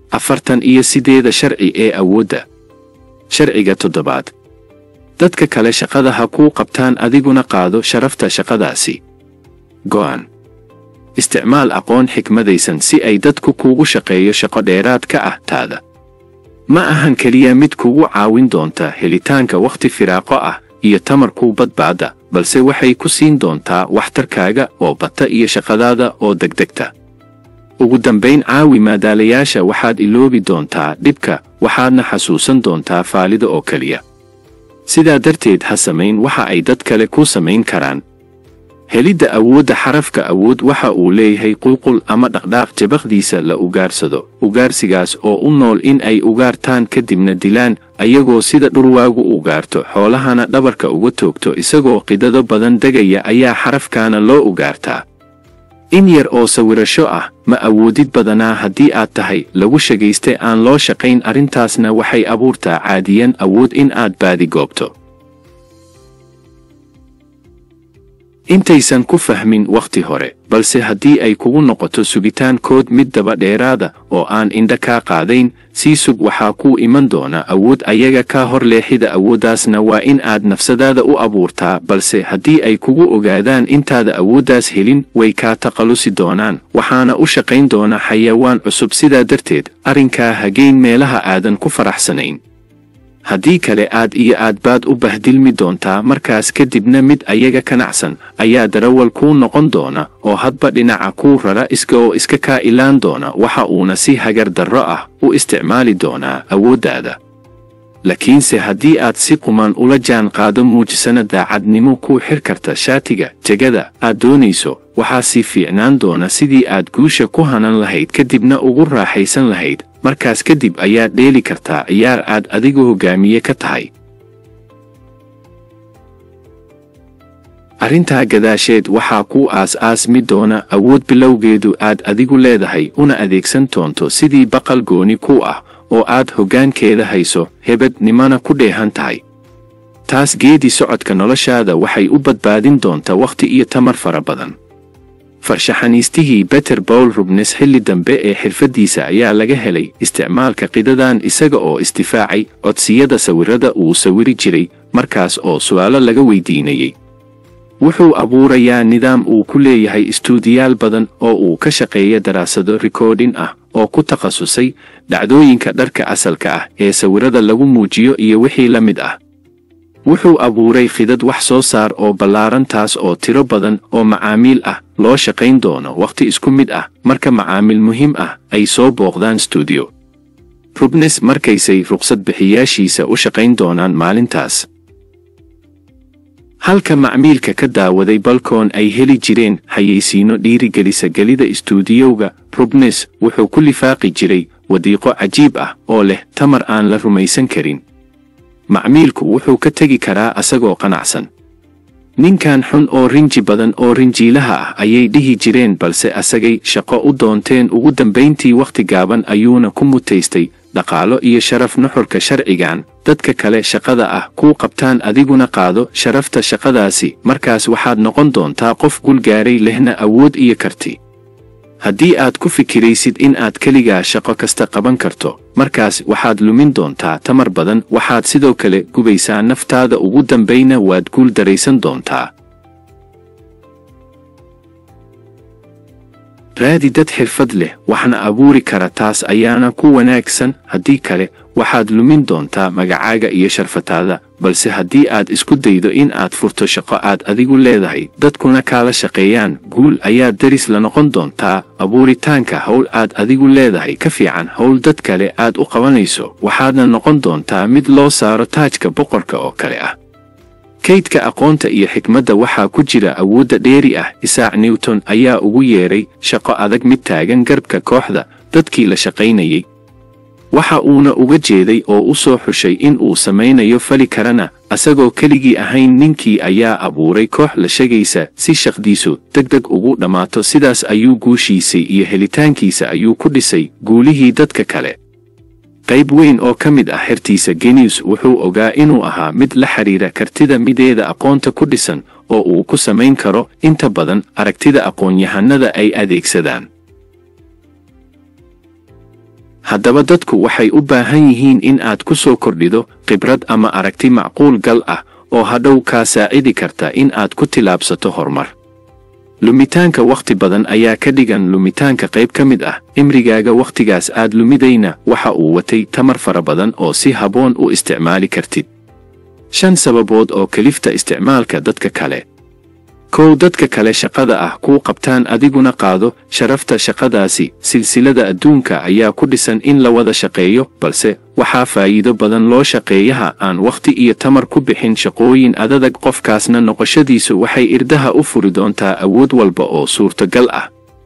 afartan iyo sideeda sharci ee awoodda sharciga toddobaad dadka kale shaqada ha kuu qabtaan adiguna qaado sharafta shaqadaasi go'an isticmaal aqoon xikmadaysan si ay dadku kuugu shaqeeyo shaqo dheeraad ka ah taada ma ahan keliya mid kugu caawin doonta helitaanka wakhti firaaqo ah iyo tamarkuu badbaada balse waxay ku siin doontaa waxtarkaaga oo bata iyo shaqadaada oo degdegta ugu dambayn caawi maadaalayaasha waxaad iloobi doontaa dhibka waxaadna xasuusan doontaa faalida oo keliya sidaa darteed ha samayn waxa ay dad kale ku samayn karaan helidda awoodda xarafka awood waxa uu leeyahay qulqul ama dhaqdhaaq jabaqdiisa la ugaarsado ugaarsigaas oo u nool in ay ugaartaan kadibna dilaan ayagoo sida dhurwaagu ugaarto xoolahana dhabarka uga toogto isagoo qidado badan degaya ayaa xarafkaana loo ugaartaa in yar oo sawirasho ah ma awoodid badanaa haddii aad tahay lagu shagayste aan loo shaqayn arrintaasna waxay abuurtaa caadiyan awood in aad baadi goobto intaysan ku fahmin wakhti hore balse haddii ay kugu noqoto sugitaankood mid daba dheeraada oo aan indha kaa qaadayn sii sug waxaa kuu iman doona awood ayaga kaa hor leexida awooddaasna waa in aad nafsadaada u abuurtaa balse haddii ay kugu ogaadaan intaada awooddaas helin way kaa taqalusi doonaan waxaana u shaqayn doona xayawaan cusub sidaa darteed arrinkaa hageyn meelaha aadan ku faraxsanayn haddii kale aad iyo aad baad u bahdilmi doontaa markaas kadibna mid ayaga kanacsan ayaa darawal kuu noqon doona oo hadba dhinaca kuu rara iska oo iska kaa ilaan doona waxa uuna si hagar darro ah u isticmaali doonaa awooddaada laakiinse haddii aad si quman ula jaan qaado muujisana daacadnimo kuu xir karta shaatiga jegada aad doonayso waxaa sii fiicnaan doona sidii aad guusha ku hanan lahayd kadibna ugu raaxaysan lahayd markaas kadib ayaad dheeli kartaa ciyaar aad adigu hoggaamiye ka tahay arrintaa gadaasheed waxaa kuu aas-aasmi doona awood bilowgeedu aad adigu leedahay una adeegsan doonto sidii baqal gooni ku ah oo aad hoggaankeeda hayso hebadnimana ku dheehan tahay taas geedi socodka noloshaada waxay u badbaadin doonta wakhti iyo tamar fara badan farshaxaniistihii beter bowl rubnes xilli dambe ee xirfaddiisa ayaa laga helay isticmaalka qidadan isaga oo isdifaacay codsiyada sawirrada uu sawiri jiray markaas oo su'aalo laga weydiinayey wuxuu abuurayaa nidaam uu ku leeyahay istuudiyaal badan oo uu ka shaqeeya daraasado rikoodhin ah oo ku takhasusay dhacdooyinka dharka asalka ah ee sawirrada lagu muujiyo iyo wixii la mid ah wuxuu abuuray khidad wax soo saar oo ballaaran taas oo tiro badan oo macaamiil ah loo shaqayn doono wakhti isku mid ah marka macaamiil muhiim ah ay soo booqdaan stuudiyo rubnes markaysay ruqsad bixiyaashiisa u shaqayn doonaan maalintaas halka macmiilka ka daawaday balkoon ay heli jireen xayeysiino dhiirigelisa gelida istuudiyowga rubnes wuxuu ku lifaaqi jiray wadiiqo cajiib ah oo leh tamar aan la rumaysan karin macmiilku wuxuu ka tegi karaa asagoo qanacsan ninkan xun oo rinji badan oo rinjiilaha ah ayay dhihi jireen balse asagay shaqo u doonteen ugu dambayntii wakhti gaaban ayuuna ku mutaystay dhaqaalo iyo sharaf nuxurka sharcigan dadka kale shaqada ah kuu qabtaan adiguna qaado sharafta shaqadaasi markaas waxaad noqon doontaa qof gulgaaray lehna awood iyo karti haddii aad ku fikiraysid in aad keligaa shaqo kasta qaban karto markaas waxaad lumin doontaa tamar badan waxaad sidoo kale gubaysaa naftaada ugu dambayna waad guul daraysan doontaa raadi dad xirfad leh waxna abuuri kara taas ayaana ku wanaagsan haddii kale waxaad lumin doontaa magacaaga iyo sharfataada balse haddii aad isku daydo in aad furto shaqo aad adigu leedahay dadkuna kaala shaqeeyaan guul ayaad daris la noqon doontaa abuuritaanka howl aad adigu leedahay ka fiican howl dad kale aad u qabanayso waxaadna noqon doontaa mid loo saaro taajka boqorka oo kale ah kaydka aqoonta iyo xikmadda waxaa ku jira awoodda dheeri ah isaac newton ayaa ugu yeedhay shaqo adag mid taagan garbka kooxda dadkii la shaqaynayay waxa uuna uga jeeday oo u soo xushay in uu samaynayo fali karana asagoo keligii ahayn ninkii ayaa abuuray koox la shagaysa si shaqdiisu degdeg ugu dhammaato sidaas ayuu guushiisay iyo helitaankiisa ayuu ku dhisay guulihii dadka kale qayb weyn oo ka mid ah xertiisa genius wuxuu ogaa inuu ahaa mid la xidhiira kartida mideeda aqoonta ku dhisan oo uu ku samayn karo inta badan aragtida aqoon-yahanada ay adeegsadaan haddaba dadku waxay u baahan yihiin in aad ku soo kordhido khibrad ama aragti macquul gal ah oo hadhow kaa saacidi karta in aad ku tilaabsato horumar lumitaanka wakhti badan ayaa ka dhigan lumitaanka qayb ka mid ah cimrigaaga wakhtigaas aad lumidayna waxa uu watay tamar fara badan oo si habboon u isticmaali kartid shan sababood oo kelifta isticmaalka dadka kale kow dadka kale shaqada ah kuu qabtaan adiguna qaado sharafta shaqadaasi silsilada adduunka ayaa ku dhisan in la wada shaqeeyo balse waxaa faa'iido badan loo shaqeeyaha aan wakhti iyo tamar ku bixin shaqooyin adadag qofkaasna noqoshadiisu waxay irdaha u furi doontaa awood walba oo suurtagal ah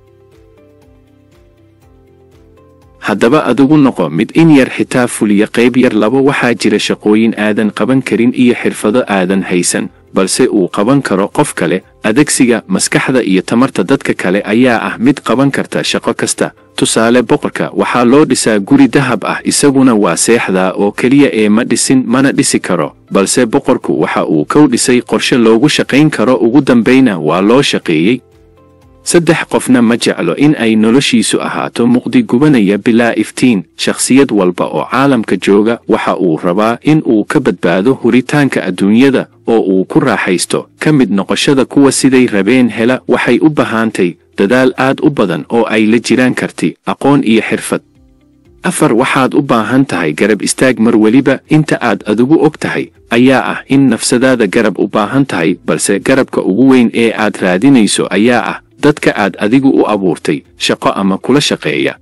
haddaba adigu noqo mid in yar xitaa fuliya qayb yar laba waxaa jira shaqooyin aadan qaban karin iyo xirfado aadan haysan balse uu qaban karo qof kale adegsiga maskaxda iyo tamarta dadka kale ayaa ah mid qaban karta shaqo kasta tusaale boqorka waxaa loo dhisaa guri dahab ah isaguna waa seexdaa oo keliya ee ma dhisin mana dhisi karo balse boqorku waxa uu kow dhisay qorshe loogu shaqayn karo ugu dambayna waa loo shaqeeyey saddex qofna ma jeclo in ay noloshiisu ahaato muqdi gubanaya bilaa iftiin shakhsiyad walba oo caalamka jooga waxa uu rabaa in uu ka badbaado huritaanka adduunyada oo uu ku raaxaysto ka mid noqoshada kuwa siday rabeen hela waxay u bahaantay dadaal aad u badan oo ay la jiraan karti aqoon iyo xirfad afar waxaad u baahan tahay garab istaag mar weliba inta aad adigu og tahay ayaa ah in nafsadaada garab u baahan tahay balse garabka ugu weyn ee aad raadinayso ayaa ah dadka aad adigu u abuurtay shaqo ama kula shaqeeya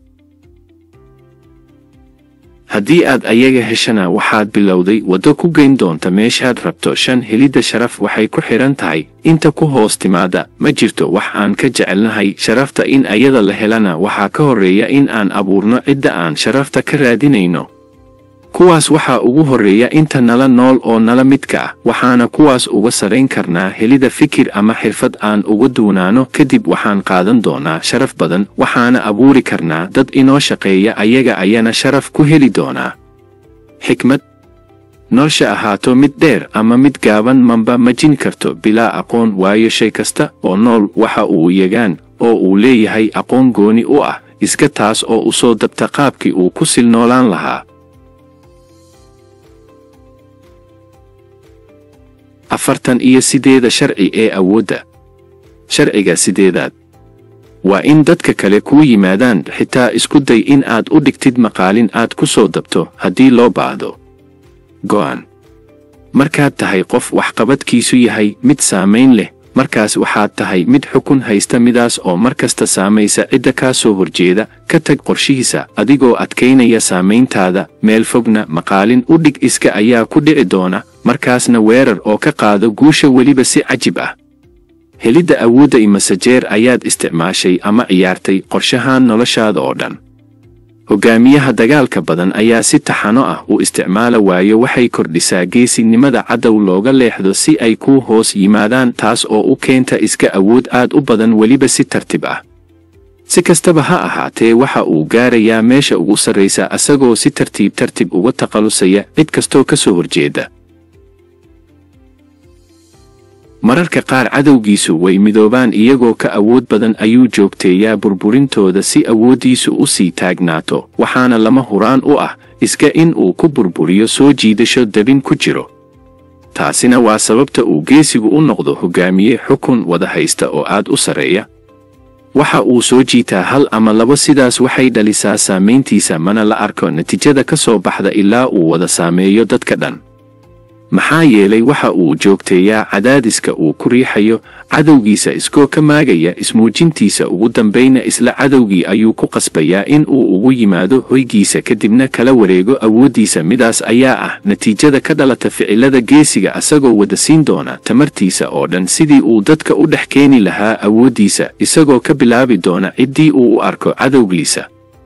haddii aad ayaga heshana waxaad bilowday waddo ku geyn doonta meeshaad rabto shan helidda sharaf waxay ku xidhan tahay inta ku hoos timaada ma jirto wax aan ka jecelnahay sharafta in ayada la helana waxaa ka horreeya in aan abuurno cidda aan sharafta ka raadinayno kuwaas waxaa ugu horreeya inta nala nool oo nala midka ah waxaana kuwaas uga sarayn karnaa helida fikir ama xirfad aan uga duunaano kadib waxaan qaadan doonaa sharaf badan waxaana abuuri karnaa dad inoo shaqeeya ayaga ayana sharaf ku heli doonaa xikmad nolosha ahaato mid dheer ama mid gaaban manba ma jin karto bilaa aqoon waayo shay kasta oo nool waxa uu yagaan oo uu leeyahay aqoon gooni u ah iska taas oo u soo dabta qaabkii uu ku silnoolaan lahaa afartan iyo sideeda sharci ee awoodda sharciga sideedaad waa in dadka kale kuu yimaadaan xitaa isku day in aad u dhigtid maqaalin aad ku soo dabto haddii loo baahdo go'an markaad tahay qof waxqabadkiisu yahay mid saamayn leh markaas waxaad tahay mid xukun haysta midaas oo mar kasta saamaysa cidda kaa soo horjeeda ka tag qorshihiisa adigoo adkaynaya saamayntaada meel fogna maqaalin u dhig iska ayaa ku dhici doona markaasna weerar oo ka qaado guusha weliba si cajib ah helidda awoodda imasajeer ayaad isticmaashay ama ciyaartay qorshahaan noloshaada oo dhan hogaamiyaha dagaalka badan ayaa si taxano ah u isticmaala waayo waxay kordhisaa geesinimada cadow looga leexdo si ay kuu hoos yimaadaan taas oo u keenta iska awood aad u badan weliba si tartib ah si kastaba ha ahaatee waxa uu gaarayaa meesha ugu sarraysa asagoo si tartiib tartib uga takhallusaya cid kastoo ka soo horjeeda mararka qaar cadowgiisu way midoobaan iyagoo ka awood badan ayuu joogteeyaa burburintooda si awooddiisu u sii taagnaato waxaana lama huraan u ah iska in uu ku burburiyo soo jiidasho dabin ku jiro taasina waa sababta uu geesigu u noqdo hogaamiye xukun wada haysta oo aad u sarreeya waxa uu soo jiitaa hal ama labo sidaas waxay dhalisaa saamayntiisa mana la arko natiijada ka soo baxda ilaa uu wada saameeyo dadka dhan maxaa yeelay waxa uu joogteeyaa cadaadiska uu ku riixayo cadowgiisa iskoo ka maagaya ismuujintiisa ugu dambayna isla cadowgii ayuu ku qasbayaa in uu ugu yimaado hoygiisa kadibna kala wareego awooddiisa midaas ayaa ah natiijada ka dhalata ficilada geesiga asagoo wada siin doona tamartiisa oo dhan sidii uu dadka u dhex keeni lahaa awooddiisa isagoo ka bilaabi doona ciddii uu u arko cadowgiisa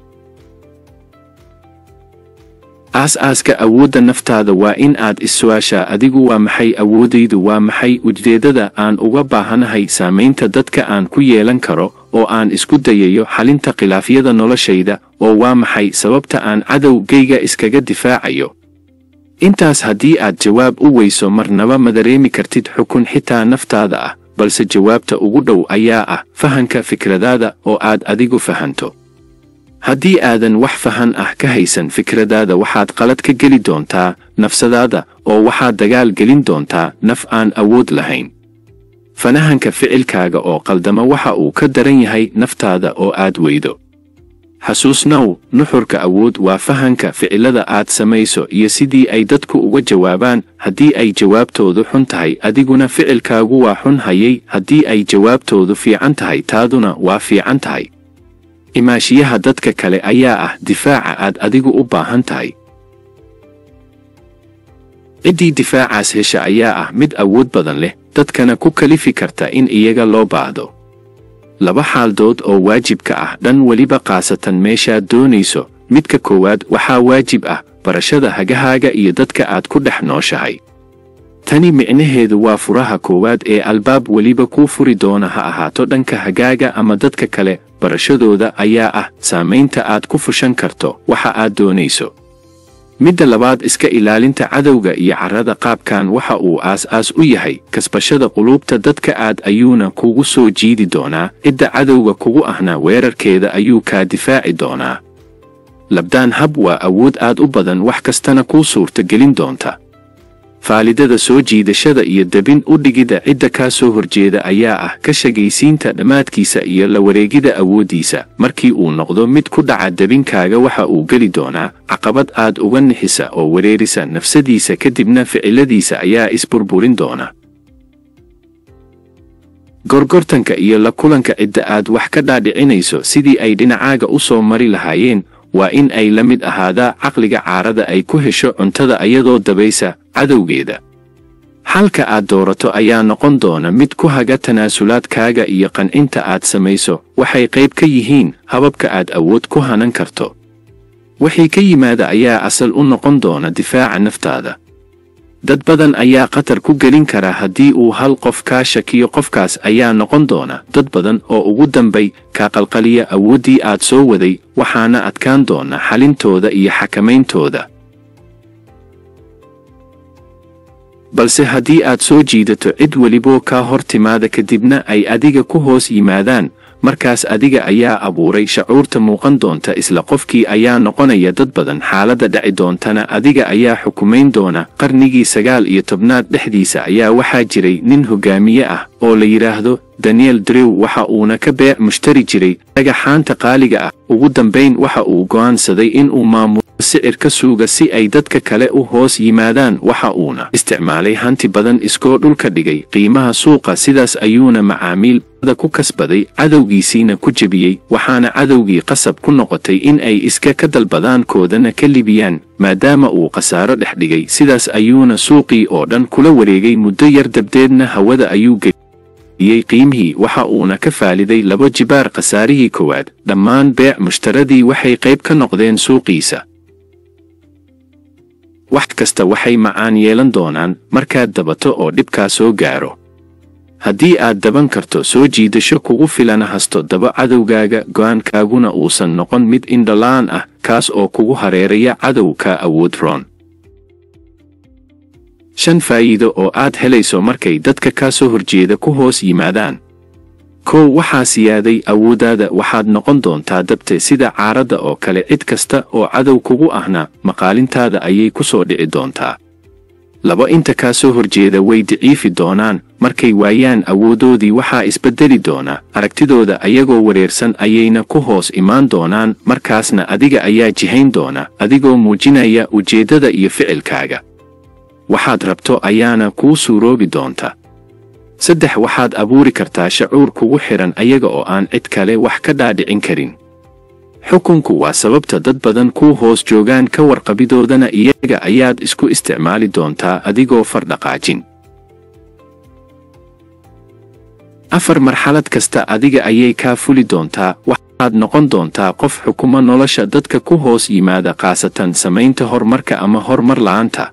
aas-aaska awoodda naftaada waa in aad is-su'aashaa adigu waa maxay awooddaydu waa maxay ujeeddada aan uga baahanahay saamaynta dadka aan ku yeelan karo oo aan isku dayayo xalinta khilaafyada noloshayda oo waa maxay sababta aan cadowgayga iskaga difaacayo intaas haddii aad jawaab u weyso marnaba ma dareemi kartid xukun xitaa naftaada ah balse jawaabta ugu dhow ayaa ah fahanka fikradaada oo aad adigu fahanto haddii aadan wax fahan ah ka haysan fikradaada waxaad qalad ka geli doontaa nafsadaada oo waxaad dagaal gelin doontaa naf aan awood lahayn fanahanka ficilkaaga oo qaldama waxa uu ka daran yahay naftaada oo aad weydo xasuusnow nuxurka awood waa fahanka ficilada aad samayso iyo sidii ay dadku uga jawaabaan haddii ay jawaabtoodu xun tahay adiguna ficilkaagu waa xun hayay haddii ay jawaabtoodu fiican tahay taaduna waa fiican tahay imaashiyaha dadka kale ayaa ah difaaca aad adigu u baahan tahay ciddii difaacaas hesha ayaa ah mid awood badan leh dadkana ku kalifi karta in iyaga loo baahdo laba xaaldood oo waajibka ah dhan weliba khaasatan meeshaad doonayso midka koowaad waxaa waajib ah barashada hagahaaga iyo dadka aad ku dhex nooshahay tani micnaheedu waa furaha koowaad ee albaab weliba kuu furi doona ha ahaato dhanka hagaaga ama dadka kale barashadooda ayaa ah saamaynta aad ku fushan karto waxa aad doonayso midda labaad iska ilaalinta cadowga iyo carrada qaabkan waxa uu aas-aas u yahay kasbashada quluubta dadka aad ayuuna kugu soo jiidi doonaa cidda cadowga kugu ahna weerarkeeda ayuu kaa difaaci doonaa labdaan hab waa awood aad u badan wax kastana kuu suurta gelin doonta faalidada soo jiidashada iyo debin u dhigidda cidda kaa soo horjeeda ayaa ah ka shagaysiinta dhammaadkiisa iyo la wareegida awooddiisa markii uu noqdo mid ku dhaca debinkaaga waxa uu geli doonaa caqabad aad uga nixisa oo wareerisa nafsadiisa kadibna ficiladiisa ayaa isburburin doona gorgortanka iyo la kulanka cidda aad wax ka dhaadhicinayso sidii ay dhinacaaga u soo mari lahaayeen waa in ay la mid ahaadaa caqliga caarada ay ku hesho cuntada ayadoo dabaysa cadowgeeda xalka aad doorato ayaa noqon doona mid ku haga tanaasulaadkaaga iyo qancinta aad samayso waxay qayb ka yihiin hababka aad awood ku hanan karto wixii ka yimaada ayaa asal u noqon doona difaaca naftaada dad badan ayaa khatar ku gelin kara haddii uu hal qof kaa shakiyo qofkaas ayaa noqon doona dad badan oo ugu dambay kaa qalqaliya awooddii aad soo waday waxaana adkaan doona xalintooda iyo xakamayntooda balse haddii aad soo jiidato cid weliboo kaa hor timaada kadibna ay adiga ku hoos yimaadaan markaas adiga ayaa abuuray shacuurta muuqan doonta isla qofkii ayaa noqonaya dad badan xaaladda dhaci doontana adiga ayaa xukumayn doona qarnigii sagaal iyo tobnaad dhexdiisa ayaa waxaa jiray nin hogaamiye ah oo la yidhaahdo daniel drew waxa uuna ka beec mushtari jiray dhagaxaanta qaaliga ah ugu dambayn waxa uu go'aansaday inuu maamulo sicir ka suuga si ay dadka kale u hoos yimaadaan waxa uuna isticmaalay hanti badan iskoo dhulka dhigay qiimaha suuqa sidaas ayuuna macaamiil ku kasbaday cadowgiisiina ku jebiyey waxaana cadowgii qasab ku noqotay in ay iska ka dalbadaan koodana ka libiyaan maadaama uu khasaaro dhex dhigay sidaas ayuuna suuqii oo dhan kula wareegay muddo yar dabdeedna hawada ayuu geliyey qiimihii waxa uuna ka faaliday laba jibaar khasaarihii koowaad dhammaan beec mushtaradii waxay qayb ka noqdeen suuqiisa wax kasta waxay macaan yeelan doonaan markaad dabato oo dhibkaa soo gaaro haddii aad daban karto soo jiidasho kugu filana hasto daba cadowgaaga go'aankaaguna uusan noqon mid indhalaan ah kaas oo kugu hareeraya cadow kaa awood roon shan faa'iido oo aad helayso markay dadka kaa soo horjeeda ku hoos yimaadaan kow waxaa siyaaday awooddaada waxaad noqon doontaa dabte sida caaradda oo kale cid kasta oo cadow kugu ahna maqaalintaada ayay ku soo dhici doontaa laba inta kaa soo horjeeda way daciifi doonaan markay waayaan awooddoodii waxaa isbeddeli doona aragtidooda ayagoo wareersan ayayna ku hoos imaan doonaan markaasna adiga ayaa jihayn doona adigoo muujinaya ujeeddada iyo ficilkaaga waxaad rabto ayaana kuu suuroobi doonta saddex waxaad abuuri kartaa shacuur kugu xidhan ayaga oo aan cid kale wax ka dhaadhicin karin xukunku waa sababta dad badan kuu hoos joogaan ka warqabidoodana iyaga ayaad isku isticmaali doontaa adigoo fardhaqaajin afar marxalad kasta adiga ayay kaa fuli doontaa waxaad noqon doontaa qof xukumo nolosha dadka ku hoos yimaada khaasatan samaynta horumarka ama horumar la'aanta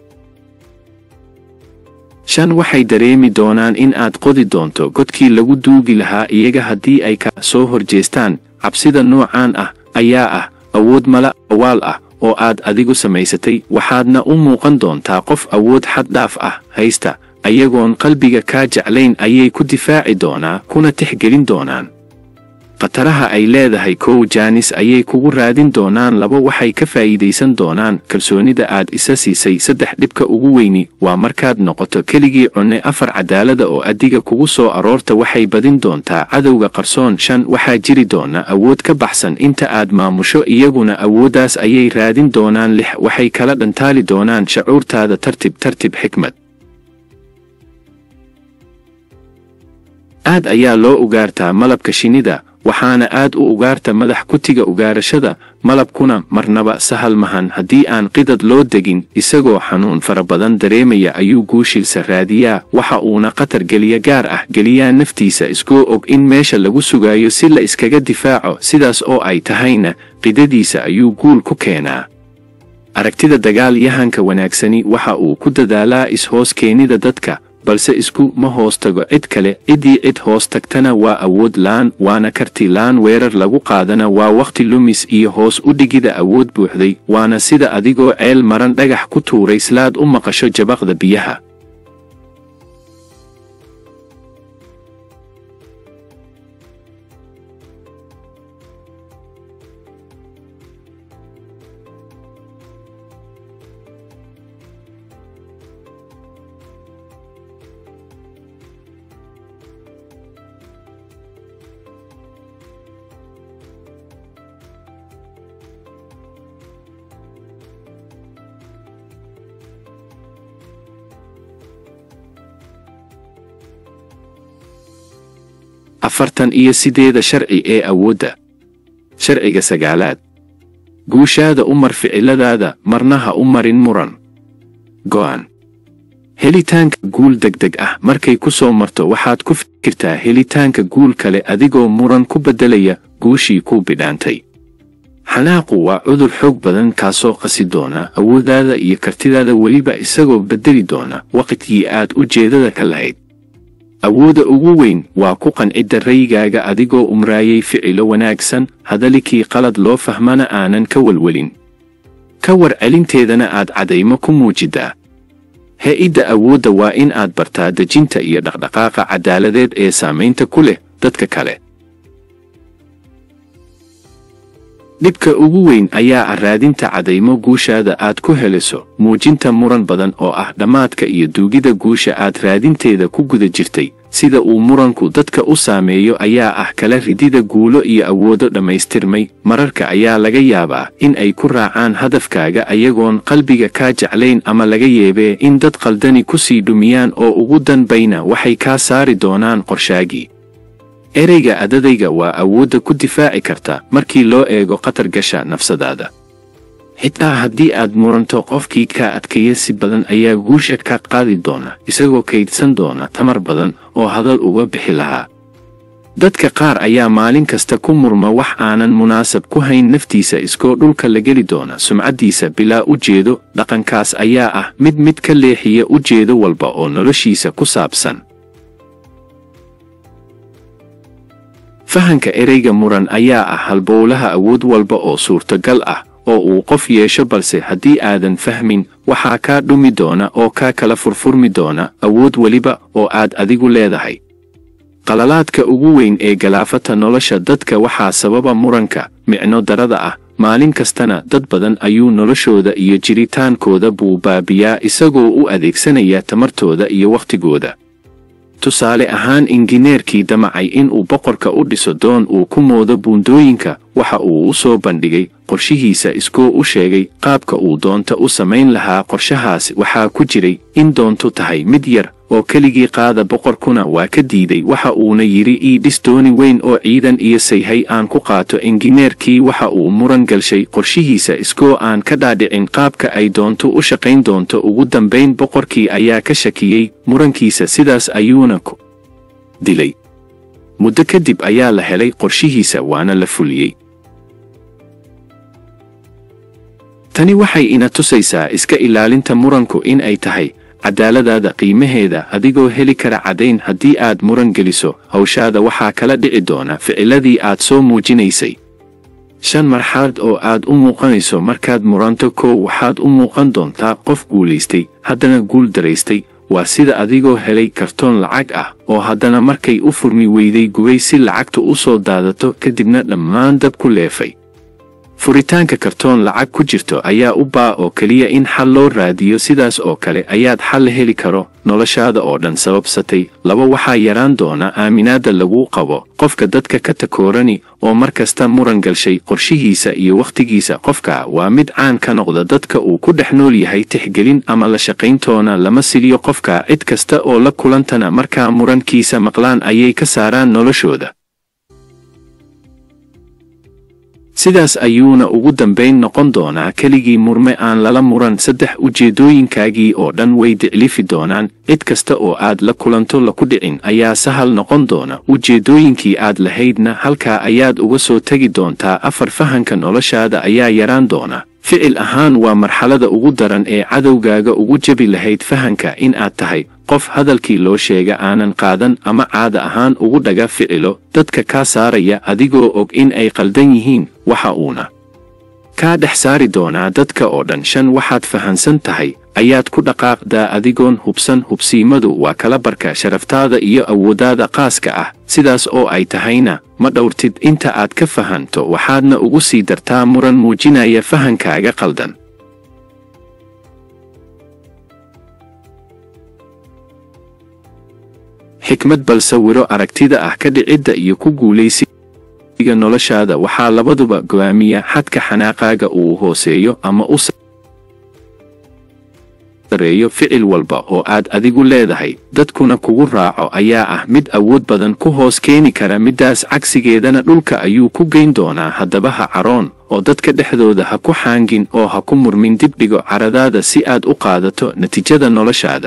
shan waxay dareemi doonaan in aad qodi doonto godkii lagu duugi lahaa iyaga haddii ay ka soo horjeestaan cabsida noocaan ah ayaa ah awood mala awaal ah oo aad adigu samaysatay waxaadna u muuqan doontaa qof awood xad dhaaf ah haysta ayagoon qalbiga kaa jeclayn ayay ku difaaci doonaa kuna tixgelin doonaan khataraha ay leedahay kow jaanis ayay kugu raadin doonaan laba waxay ka faa'iidaysan doonaan kalsoonida aad isa siisay saddex dhibka ugu weyni waa markaad noqoto keligii cunne afar cadaalada oo adiga kugu soo aroorta waxay badin doontaa cadowga qarsoon shan waxaa jiri doona awood ka baxsan inta aad maamusho iyaguna awooddaas ayay raadin doonaan lix waxay kala dhantaali doonaan shacuurtaada tartib tartib xikmad aad ayaa loo ugaartaa malabka shinnida waxaana aad u ugaarta madax kutiga ugaarashada malabkuna marnaba sahal mahan haddii aan qidad loo degin isagoo xanuun fara badan dareemaya ayuu guushiisa raadiyaa waxa uuna khatar geliya gaar ah geliyaa naftiisa iskoo og in meesha lagu sugayo si la iskaga difaaco sidaas oo ay tahayna qidadiisa ayuu guul ku keenaa aragtida dagaal yahanka wanaagsani waxa uu ku dadaalaa is-hoos keenida dadka balse isku ma hoos tago cid kale ciddii cid hoos tagtana waa awood laan waana karti laan weerar lagu qaadana waa wakhti lumis iyo hoos u dhigida awood buuxday waana sida adigoo ceel maran dhagax ku tuuray slaad u maqasho jabaqda biyaha afartan iyo sideeda sharci ee awoodda sharciga sagaalaad guushaada u mar ficiladaada marna ha u marin muran go'an helitaanka guul degdeg ah markay ku soo marto waxaad ku fikirtaa helitaanka guul kale adigoo muran ku beddelaya guushii kuu bidhaantay xanaaqu waa cudur xoog badan kaasoo qasi doona awooddaada iyo kartidaada weliba isagoo beddeli doona waqtigii aad ujeedada ka lahayd awoodda ugu weyn waa ku qancidda raygaaga adigoo umraayay ficilo wanaagsan hadalikii qalad loo fahmana aanan ka welwelin ka war celinteedana aad cadaymo ku muujiddaa he-idda awoodda waa in aad bartaa dejinta iyo dhaqdhaqaaqa caddaaladeed ee saamaynta ku leh dadka kale dhibka ugu weyn ayaa ah raadinta cadaymo guushaada aad ku heliso muujinta muran badan oo ah dhammaadka iyo duugida guusha aad raadinteeda ku guda jirtay sida uu muranku dadka u saameeyo ayaa ah kala ridida guulo iyo awoodo dhammaystirmay mararka ayaa laga yaabaa in ay ku raacaan hadafkaaga ayagoon qalbiga kaa jeclayn ama laga yeebee in dad qaldani ku sii dhumiyaan oo ugu danbayna waxay kaa saari doonaan qorshaagii ereyga adadayga waa awoodda ku difaaci karta markii loo eego khatar gasha nafsadaada xitaa haddii aad muranto qofkii kaa adkeeya si badan ayaa guusha ka qaadi doona isagoo kaydsan doona tamar badan oo hadal uga bixi lahaa dadka qaar ayaa maalin kasta ku murma wax aanan munaasab ku hayn naftiisa iskoo dhulka la geli doona sumcaddiisa bilaa ujeedo dhaqankaas ayaa ah mid mid ka leexiya ujeedo walba oo noloshiisa ku saabsan fahanka ereyga muran ayaa ah halbowlaha awood walba oo suurtagal ah oo uu qof yeesho balse haddii aadan fahmin waxaa kaa dhumi doona oo kaa kala furfurmi doona awood weliba oo aad adigu leedahay qalalaadka ugu weyn ee galaafata nolosha dadka waxaa sababa muranka micno darada ah maalin kastana dad badan ayuu noloshooda iyo jiritaankooda buu baabiyaa isagoo u adeegsanaya tamartooda iyo wakhtigooda tusaale ahaan injineerkii damacay inuu boqorka u dhiso doon uu ku moodo buundooyinka waxa uu u soo bandhigay qorshihiisa iskoo u sheegay qaabka uu doonta u samayn lahaa qorshahaas waxaa ku jiray in doontu tahay mid yar oo keligii qaada boqorkuna waa ka diiday waxa uuna yidhi ii dhis dooni weyn oo ciidan iyo sayhay aan ku qaato injineerkii waxa uu muran galshay qorshihiisa iskoo aan ka dhaadhicin qaabka ay doonto u shaqayn doonto ugu dambayn boqorkii ayaa ka shakiyey murankiisa sidaas ayuuna ku dilay muddo kadib ayaa la helay qorshihiisa waana la fuliyey tani waxay ina tusaysaa iska ilaalinta muranku in ay tahay cadaaladaada qiimaheeda adigoo heli kara caddayn haddii aad muran geliso hawshaada waxaa kala dhici doona ficiladii aad soo muujinaysay shan marxalad oo aad u muuqanayso markaad muranto kow waxaad u muuqan doontaa qof guulaystay haddana guul daraystay waa sida adigoo helay kartoon lacag ah oo haddana markay u furmi weyday gubay si lacagtu u soo daadato kadibna dhammaan dab ku leefay furitaanka kartoon lacag ku jirto ayaa u baa oo keliya in xal loo raadiyo sidaas oo kale ayaad xal heli karo noloshaada oo dhan sababsatay laba waxaa yaraan doona aaminaadda laguu qabo qofka dadka ka takoorani oo mar kasta muran galshay qorshihiisa iyo wakhtigiisa qofka waa mid caan ka noqda dadka uu ku dhex nool yahay tixgelin ama la shaqayntoona lama siliyo qofka cid kasta oo la kulantana markaa murankiisa maqlaan ayay ka saaraan noloshooda sidaas ayuuna ugu dambayn noqon doonaa keligii murme aan lala muran saddex ujeeddooyinkaagii oo dhan way diclifi doonaan cid kasta oo aad la kulanto laku dhicin ayaa sahal noqon doona ujeeddooyinkii aad lahaydna halkaa ayaad uga soo tegi doontaa afar fahanka noloshaada ayaa yaraan doona ficil ahaan waa marxalada ugu daran ee cadowgaaga ugu jebi lahayd fahanka in aad tahay qof hadalkii loo sheega aanan qaadan ama caada ahaan ugu dhaga ficilo dadka kaa saaraya adigoo og in ay qaldan yihiin waxa uuna kaa dhex saari doonaa dadka oo dhan shan waxaad fahansan tahay ayaad ku dhaqaaqdaa adigoon hubsan hubsiimadu waa kala barka sharaftaada iyo awooddaada qaaska ah sidaas oo ay tahayna ma dhowrtid inta aad ka fahanto waxaadna ugu sii dartaa muran muujinaya fahankaaga qaldan xikmad bal sawiro aragtida ah ka dhicidda iyo ku guulaysiga noloshaada waxaa labaduba go'aamiya xadka xanaaqaaga uu hooseeyo ama u sareeyo ficil walba oo aad adigu leedahay dadkuna kugu raaco ayaa ah mid awood badan ku hoos keeni kara middaas cagsigeedana dhulka ayuu ku geyn doonaa haddaba ha caroon oo dadka dhexdooda ha ku xaangin oo ha ku murmin dibdhigo caradaada si aad u qaadato natiijada noloshaada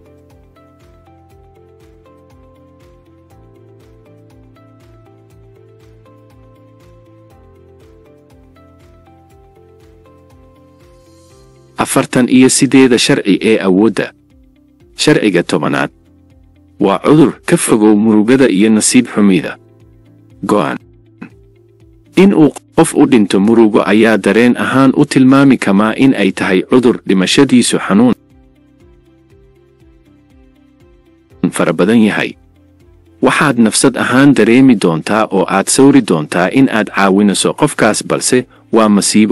afartan iyo sideeda sharci ee awoodda sharciga tobanaad waa cudur ka fogow murugada iyo nasiib xumida go'an in uu qof u dhinto murugo ayaa dareen ahaan u tilmaami kamaa in ay tahay cudur dhimashadiisu xanuun fara badan yahay waxaad nafsad ahaan dareemi doontaa oo aad sawri doontaa in aad caawinayso qofkaas balse waa masiibo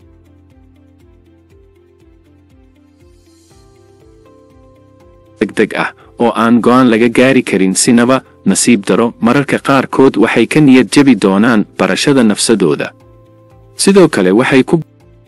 degdeg ah oo aan go'aan laga gaari karin sinaba nasiib daro mararka qaarkood waxay ka niyad jebi doonaan barashada nafsadooda sidoo kale waxay ku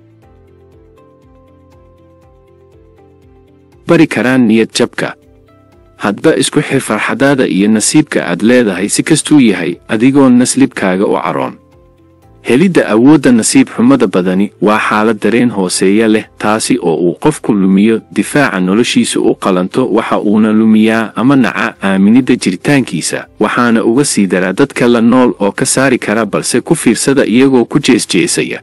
bari karaan niyad jabka hadba isku xir farxadaada iyo nasiibka aad leedahay si kastuu yahay adigoon naslibkaaga u caroon helidda awoodda nasiib xumada badani waa xaalad dareen hooseeya leh taasi oo uu qofku lumiyo difaaca noloshiisa u qalanto waxa uuna lumiyaa ama naca aaminidda jiritaankiisa waxaana uga sii daraa dadka la nool oo ka saari kara balse ku fiirsada iyagoo ku jeesjeesaya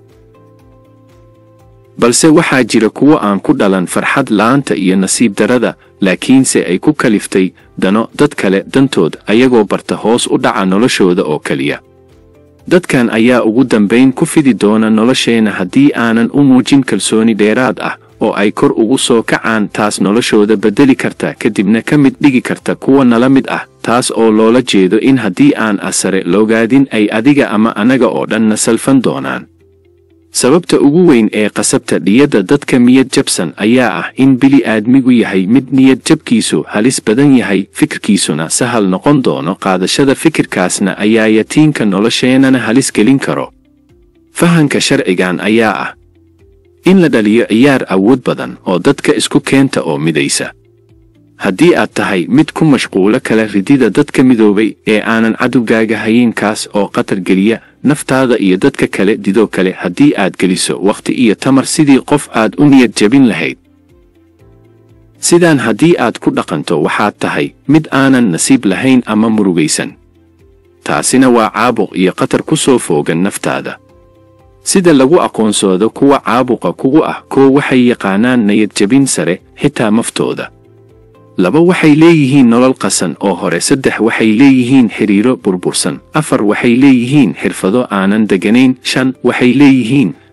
balse waxaa jira kuwo aan ku dhalan farxad la'aanta iyo nasiib darada laakiinse ay ku kaliftay dano dad kale dantood ayagoo barta hoos u dhaca noloshooda oo keliya dadkan ayaa ugu dambayn ku fidi doona nolosheenna haddii aanan u muujin kalsooni dheeraad ah oo ay kor ugu soo kacaan taas noloshooda beddeli karta kadibna ka mid dhigi karta kuwa nala mid ah taas oo loola jeedo in haddii aan asare loogaadin ay adiga ama anaga oo dhanna salfan doonaan sababta ugu weyn ee qasabta dhiyadda dadka miyad jabsan ayaa ah in bili aadmigu yahay mid niyad jabkiisu halis badan yahay fikirkiisuna sahal noqon doono qaadashada fikirkaasna ayaa yatiinka nolosheennana halis gelin karo fahanka sharcigan ayaa ah in la dhaliyo ciyaar awood badan oo dadka isku keenta oo midaysa haddii aad tahay mid ku mashquulo kala ridida dadka midoobay ee aanan cadowgaaga hayeenkaas oo qatar geliya naftaada iyo dadka kale didoo kale haddii aad geliso wakhti iyo tamar sidii qof aad u niyad jabin lahayd sidaan haddii aad ku dhaqanto waxaad tahay mid aanan nasiib lahayn ama murugaysan taasina waa caabuq iyo qatar ku soo foogan naftaada sida lagu aqoonsoodo kuwa caabuqa kugu ah koo waxay yaqaanaan niyad jabin sare xitaa maftooda laba waxay leeyihiin nolol qasan oo hore saddex waxay leeyihiin xidhiiro burbursan afar waxay leeyihiin xirfado aanan deganayn shan waxay leeyihiin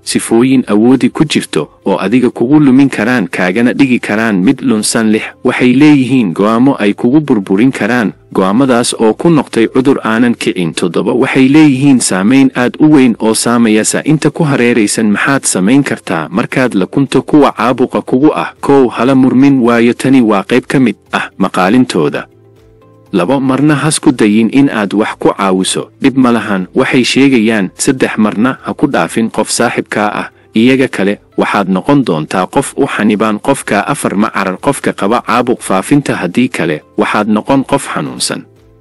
sifooyin awoodi ku jirto oo adiga kugu lumin karaan kaagana dhigi karaan mid lunsan lix waxay leeyihiin go'aamo ay kugu burburin karaan go'aamadaas oo ku noqtay cudur aanan kicin toddoba waxay leeyihiin saamayn aad u weyn oo saamayasa inta ku hareeraysan maxaad samayn kartaa markaad la kunto kuwa caabuqa kugu ah kow hala murmin waayo tani waa qayb ka mid ah maqaalintooda labo marna has ku dayin in aad wax ku caawiso dhib ma lahan waxay sheegayaan saddex marna ha ku dhaafin qof saaxibkaa ah iyaga kale waxaad noqon doontaa qof u xanibaan qofka afar ma carar qofka qaba caabuq faafinta haddii kale waxaad noqon qof xanuunsan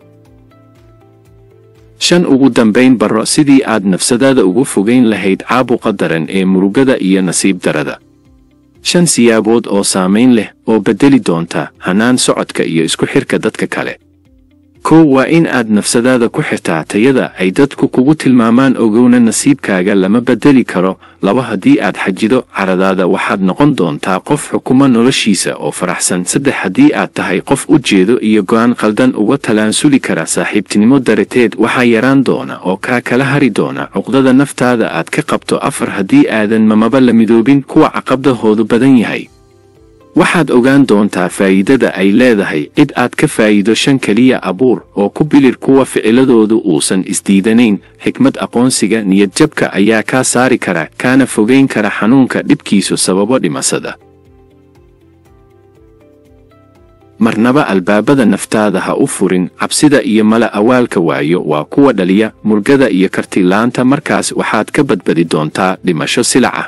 shan ugu dambayn barro sidii aad nafsadaada ugu fogayn lahayd caabuqa daran ee murugada iyo nasiib darada shan siyaabood oo saamayn leh oo beddeli doonta hannaan socodka iyo isku xirka dadka kale kow waa in aad nafsadaada ku xirtaa tayada ay dadku kugu tilmaamaan ogowna nasiibkaaga lama beddeli karo laba haddii aad xajido caradaada waxaad noqon doontaa qof xukuma noloshiisa oo faraxsan saddex haddii aad tahay qof u jeedo iyo go'aan khaldan uga talaansuli kara saaxiibtinimo darateed waxaa yaraan doona oo kaa kala hari doona cuqdada naftaada aad ka qabto afar haddii aadan mamaba la midoobin kuwa caqabdahoodu badan yahay waxaad ogaan doontaa faa'iidada ay leedahay cid aad ka faa'iido shan keliya abuur oo ku bilir kuwa ficiladoodu uusan isdiidanayn xikmad aqoonsiga niyadjabka ayaa kaa saari kara kaana fogayn kara xanuunka dhibkiisu sababo dhimasada marnaba albaabada naftaada ha u furin cabsida iyo mala awaalka waayo waa kuwa dhaliya murgada iyo kartilaanta markaas waxaad ka badbadi doontaa dhimasho silaca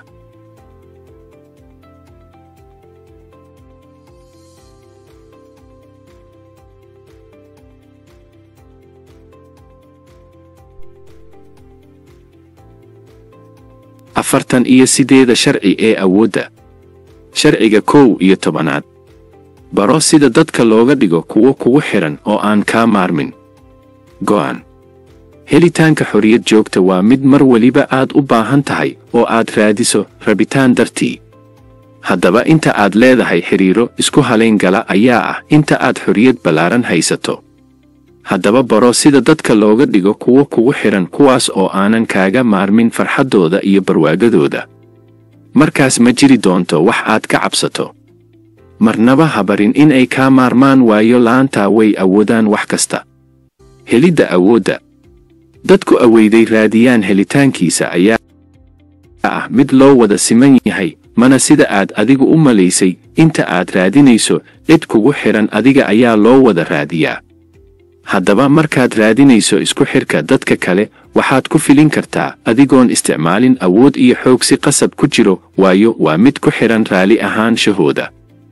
afartan iyo sideeda sharci ee awoodda sharciga kow iyo tobanaad baro sida dadka looga dhigo kuwo kugu xidhan oo aan kaa maarmin go'an helitaanka xorriyad joogta waa mid mar weliba aad u baahan tahay oo aad raadiso rabitaan dartii haddaba inta aad leedahay xidhiiro isku halayn gala ayaa ah inta aad xorriyad ballaaran haysato haddaba baro sida dadka looga dhigo kuwo kugu xidhan kuwaas oo aanan kaaga maarmin farxaddooda iyo barwaagadooda markaas ma jiri doonto wax aad ka cabsato marnaba habarin inay kaa maarmaan waayo la'aantaa way awoodaan wax kasta helidda awoodda dadku aweyday raadiyaan helitaankiisa ayaa ah mid loo wada siman yahay mana sida aad adigu u malaysay inta aad raadinayso cid kugu xidhan adiga ayaa loo wada raadiyaa haddaba markaad raadinayso isku xidhka dadka kale waxaad ku filin kartaa adigoon isticmaalin awood iyo xoog si qasab ku jiro waayo waa mid ku xidhan raalli ahaanshahooda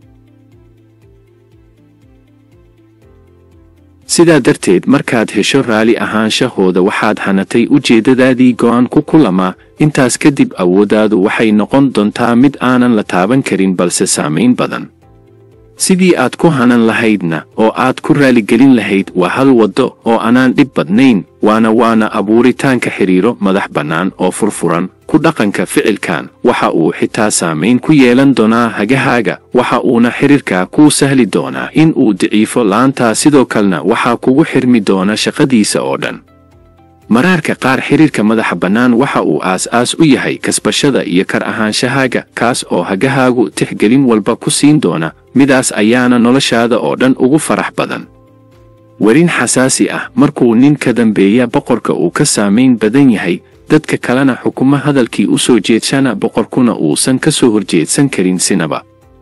sidaa darteed markaad hesho raalli ahaanshahooda waxaad hanatay ujeeddadaadii go'aan ku kulamaa intaas kadib awooddaadu waxay noqon doontaa mid aanan la taaban karin balse saamayn badan sidii aad ku hanan lahaydna oo aad ku raaligelin lahayd waa hal waddo oo anaan dhib badnayn waana waana abuuritaanka xidhiiro madax bannaan oo furfuran ku dhaqanka ficilkan waxa uu xitaa saamayn ku yeelan doonaa hagahaaga waxa uuna xidhiirkaa kuu sahli doonaa in uu daciifo laantaa sidoo kalena waxaa kugu xirmi doona shaqadiisa oo dhan maraarka qaar xidhiirka madaxa bannaan waxa uu aas-aas u yahay kasbashada iyo kar ahaanshahaaga kaas oo hagahaagu tixgelin walba ku siin doona midaas ayaana noloshaada oo dhan ugu farax badan werin xasaasi ah markuu nin ka dambeeya boqorka uu ka saamayn badan yahay dadka kalena xukumo hadalkii u soo jeedshana boqorkuna uusan ka soo horjeedsan karin sinaba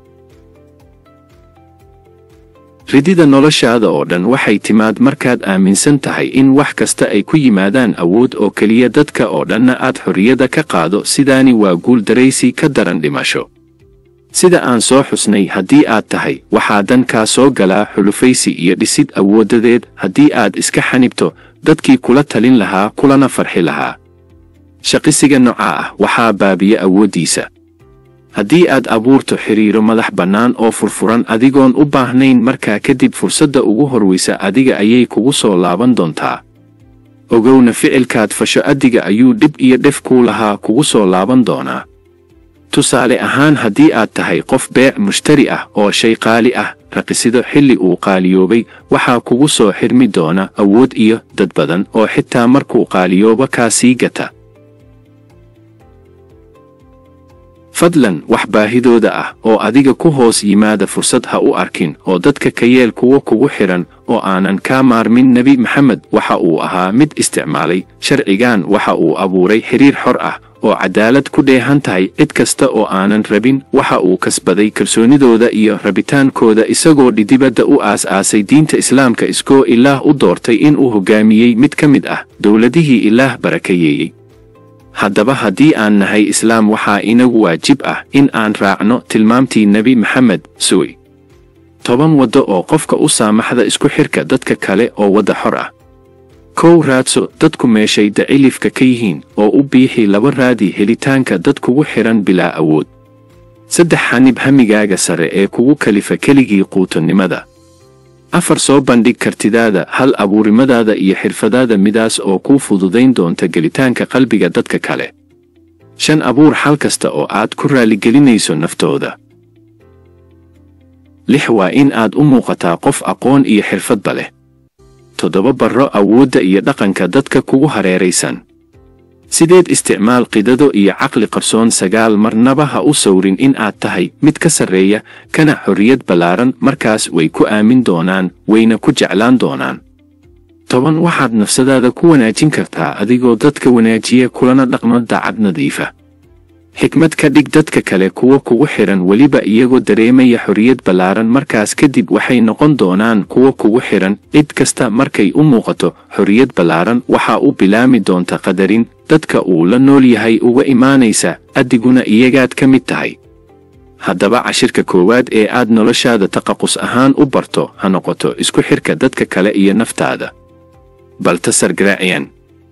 ridida noloshaada oo dhan waxay timaad markaad aaminsan tahay in wax kasta ay ku yimaadaan awood oo keliya dadka oo dhanna aad xorriyadda ka qaado sidaani waa guul daraysi ka daran dhimasho sida aan soo xusnay haddii aad tahay waxaa dankaa soo galaa xulufaysi iyo dhisid awooddadeed haddii aad iska xanibto dadkii kula talin lahaa kulana farxi lahaa shaqisiga nooca ah waxaa baabiya awooddiisa haddii aad abuurto xidhiiro madax bannaan oo furfuran adigoon u baahnayn markaa kadib fursadda ugu horwaysa adiga ayay kugu soo laaban doontaa ogowna ficilkaad fasho addiga ayuu dhib iyo dhef kuu lahaa kugu soo laaban doonaa tusaale ahaan haddii aad tahay qof beec mushtari ah oo shay qaali ah raqisido xilli uu qaaliyoobay waxaa kugu soo xirmi doona awood iyo dad badan oo xitaa markuu qaaliyooba kaa sii gata fadlan wax baahidooda ah oo adiga ku hoos yimaada fursad ha u arkin oo dadka ka yeel kuwo kugu xidhan oo aanan kaa maarmin nebi maxamed waxa uu ahaa mid isticmaalay sharcigan waxa uu abuuray xiriir xor ah oo cadaalad ku dheehan tahay cid kasta oo aanan rabin waxa uu kasbaday kalsoonidooda iyo rabitaankooda isagoo dhidibadda u aas-aasay diinta islaamka iskoo ilaah u doortay inuu hoggaamiyey mid ka mid ah dowladihii ilaah barakayeeyey haddaba haddii aan nahay islaam waxaa inagu waajib ah in aan raacno tilmaamtii nebi maxamed suwi toban waddo oo qofka u saamaxda isku xidhka dadka kale oo wadda xor ah kow raadso dadku meeshay dacilifka ka yihiin oo u biixi laba raadi helitaanka dad kugu xidhan bilaa awood saddex xanib hamigaaga sare ee kugu kalifa keligii quutonnimada afar soo bandhig kartidaada hal abuurimadaada iyo xirfadaada midaas oo kuu fududayn doonta gelitaanka qalbiga dadka kale shan abuur xal kasta oo aad ku raaligelinayso naftooda lix waa in aad u muuqataa qof aqoon iyo xirfadba leh toddoba barro awoodda iyo dhaqanka dadka kugu hareeraysan sideed isticmaal qidado iyo caqli qarsoon sagaal marnaba ha u sawrin in aad tahay mid ka sarreeya kana xorriyad ballaaran markaas way ku aamin doonaan wayna ku jeclaan doonaan toban waxaad nafsadaada ku wanaajin kartaa adigoo dadka wanaajiya kulana dhaqmo daacad nadiifa xikmad ka dhig dadka kale kuwa kugu xidhan weliba iyagoo dareemaya xorriyad ballaaran markaas kadib waxay noqon doonaan kuwa kugu xidhan cid kasta markay u muuqato xorriyad ballaaran waxaa u bilaami doonta qadarin dadka uu la nool yahay uga imaanaysa adiguna iyagaad ka mid tahay haddaba cashirka koowaad ee aad noloshaada taqaqus ahaan u barto ha noqoto isku xidhka dadka kale iyo naftaada baltasar garaaciyan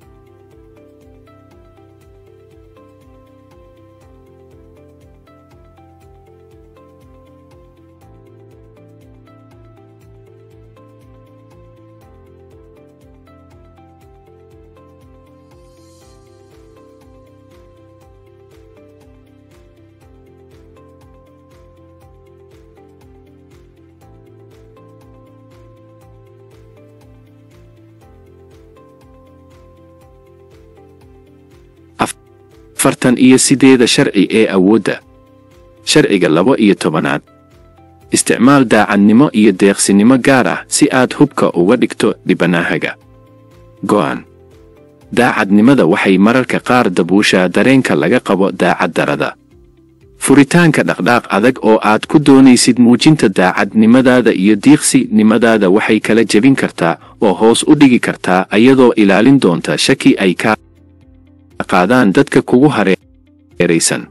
afartan iyo sideeda sharci ee awoodda sharciga laba iyo tobanaad isticmaal daacadnimo iyo deeqsinimo gaar ah si aad hubka uga dhigto dhibanahaga go'an daacadnimada waxay mararka qaar dabuushaa dareenka laga qabo daacaddarada furitaanka dhaqdhaaq adag oo aad ku doonaysid muujinta daacadnimadaada iyo diiqsinimadaada waxay kala jebin kartaa oo hoos u dhigi kartaa ayadoo ilaalin doonta shaki ay ka qaadaan dadka kugu hareeraysan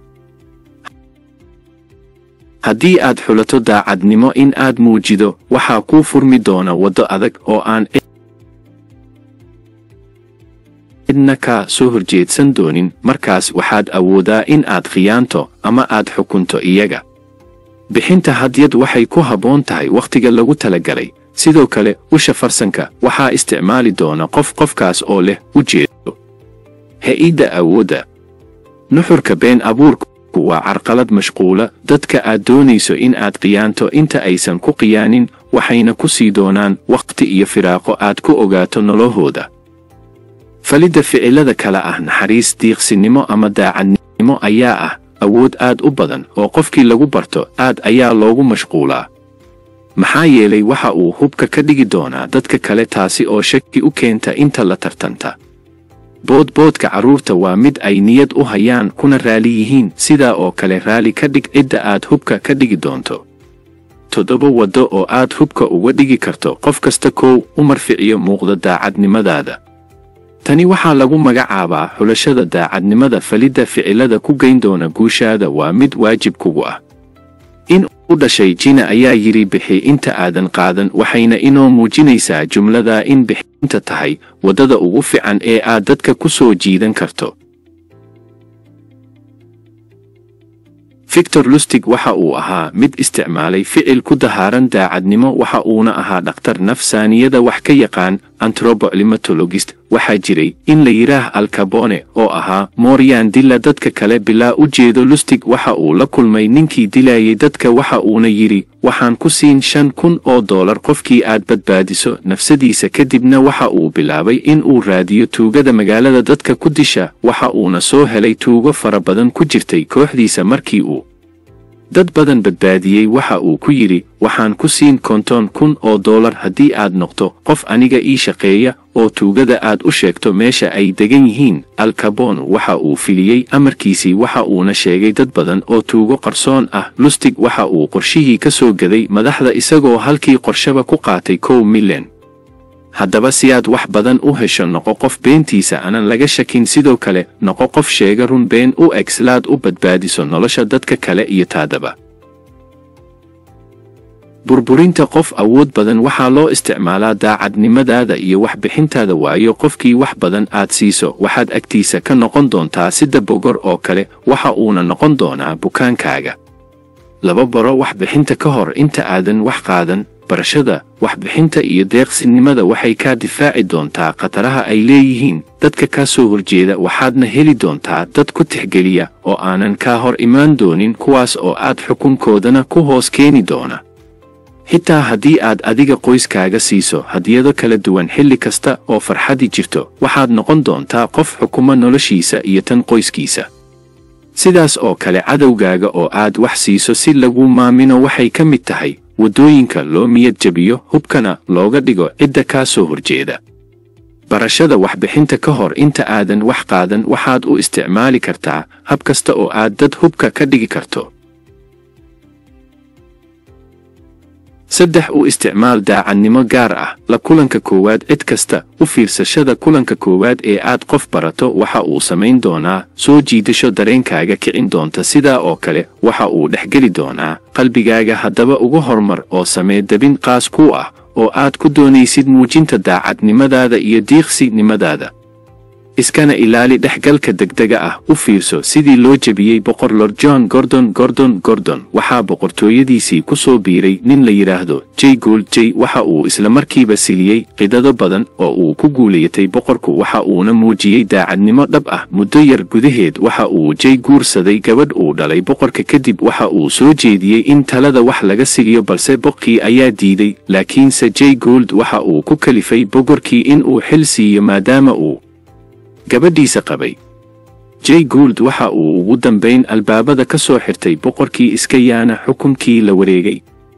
haddii aad xulato daacadnimo in aad muujido waxaa kuu furmi doona waddo adag oo aan cidna ka soo horjeedsan doonin markaas waxaad awoodaa in aad khiyaanto ama aad xukunto iyaga bixinta hadyad waxay ku habboon tahay wakhtiga lagu talagalay sidoo kale usha farsanka waxaa isticmaali doona qof qofkaas oo leh ujeedo ha-idda awoodda nuxurka been abuurku waa carqalad mashquula dadka aad doonayso in aad khiyaanto inta aysan ku khiyaanin waxayna ku sii doonaan wakhti iyo firaaqo aad ku ogaato nolohooda falidda ficilada kale ah naxariis diiqsinimo ama daacadnimo ayaa ah awood aad u badan oo qofkii lagu barto aad ayaa loogu mashquulaa maxaa yeelay waxa uu hubka ka dhigi doonaa dadka kale taasi oo shaki u keenta inta la tartanta boodboodka carruurta waa mid ay niyad u hayaan kuna raali yihiin sidaa oo kale raali ka dhig cidda aad hubka ka dhigi doonto toddoba waddo oo aad hubka uga dhigi karto qof kasta koow u marficiyo muuqda daacadnimadaada tani waxaa lagu magacaabaa xulashada daacadnimada falidda ficilada ku geyn doona guushaada waa mid waajib kugu ah in u dhashay jina ayaa yidhi bixi inta aadan qaadan waxayna inoo muujinaysaa jumlada in bixinta tahay waddada ugu fiican ee aad dadka ku soo jiidan karto victor lustig waxa uu ahaa mid isticmaalay ficil ku dahaaran daacadnimo waxa uuna ahaa dhakhtar nafsaaniyada wax ka yaqaan antropolimatologist waxaa jiray in la yidhaah alcabone oo ahaa mooryan dila dadka kale bilaa u jeedo lustig waxa uu la kulmay ninkii dilayay dadka waxa uuna yidhi waxaan ku siin shan kun oo doolar qofkii aad badbaadiso nafsadiisa kadibna waxa uu bilaabay in uu raadiyo tuugada magaalada dadka ku disha waxa uuna soo helay tuugo fara badan ku jirtay kooxdiisa markii uu dad badan badbaadiyey waxa uu ku yidhi waxaan ku siin konton kun oo doolar haddii aad noqto qof aniga ii shaqeeya oo tuugada aad u sheegto meesha ay degan yihiin alcabon waxa uu filiyey amarkiisii waxa uuna sheegay dad badan oo tuugo qarsoon ah lustig waxa uu qorshihii ka soo gaday madaxda isagoo halkii qorshaba ku qaatay kow milyan haddaba si aad wax badan u hesho noqo qof beentiisa aanan laga shakin sidoo kale noqo qof sheega run been u eg silaad u badbaadiso nolosha dadka kale iyo taadaba burburinta qof awood badan waxaa loo isticmaalaa daacadnimadaada iyo waxbixintaada waayo qofkii wax badan aad siiso waxaad agtiisa ka noqon doontaa sida bogor oo kale waxa uuna noqon doonaa bukaankaaga laba baro waxbixinta ka hor inta aadan wax qaadan barashada waxbixinta iyo deeqsinimada waxay kaa difaaci doontaa khataraha ay leeyihiin dadka kaa soo horjeeda waxaadna heli doontaa dad ku tixgeliya oo aanan kaa hor imaan doonin kuwaas oo aad xukunkoodana ku hoos keeni doona xitaa haddii aad adiga qoyskaaga siiso hadiyado kala duwan xilli kasta oo farxadi jirto waxaad noqon doontaa qof xukuma noloshiisa iyo tan qoyskiisa sidaas oo kale cadowgaaga oo aad wax siiso si lagu maamino waxay ka mid tahay waddooyinka loo miyad jabiyo hubkana looga dhigo cidda kaa soo horjeeda barashada waxbixinta ka hor inta aadan wax qaadan waxaad u isticmaali kartaa hab kasta oo aad dad hubka ka dhigi karto saddex u isticmaal daacadnimo gaar ah la kulanka koowaad cid kasta u fiirsashada kulanka koowaad ee aad qof barato waxa uu samayn doonaa soo jiidasho dareenkaaga kicin doonta sidaa oo kale waxa uu dhexgeli doonaa qalbigaaga haddaba uga hormar oo samee dabin qaas ku ah oo aad ku doonaysid muujinta daacadnimadaada iyo diiqsinimadaada iskana ilaali dhexgalka degdega ah u fiirso sidii loo jebiyey boqor lord john gordon gordon gordon waxaa boqortooyadiisii ku soo biiray nin la yidhaahdo j gold j waxa uu isla markiiba siliyey qidado badan oo uu ku guulayatay boqorku waxa uuna muujiyey daacadnimo dhab ah muddo yar gudaheed waxa uu j guursaday gabadh uu dhalay boqorka kadib waxa uu soo jeediyey in talada wax laga sigiyo balse boqkii ayaa diiday laakiinse j gold waxa uu ku kalifay boqorkii in uu xil siiyo maadaama uu gabadhiisa qabay j gould waxa uu ugu dambayn albaabada ka soo xirtay boqorkii iska yaana xukunkii la wareegay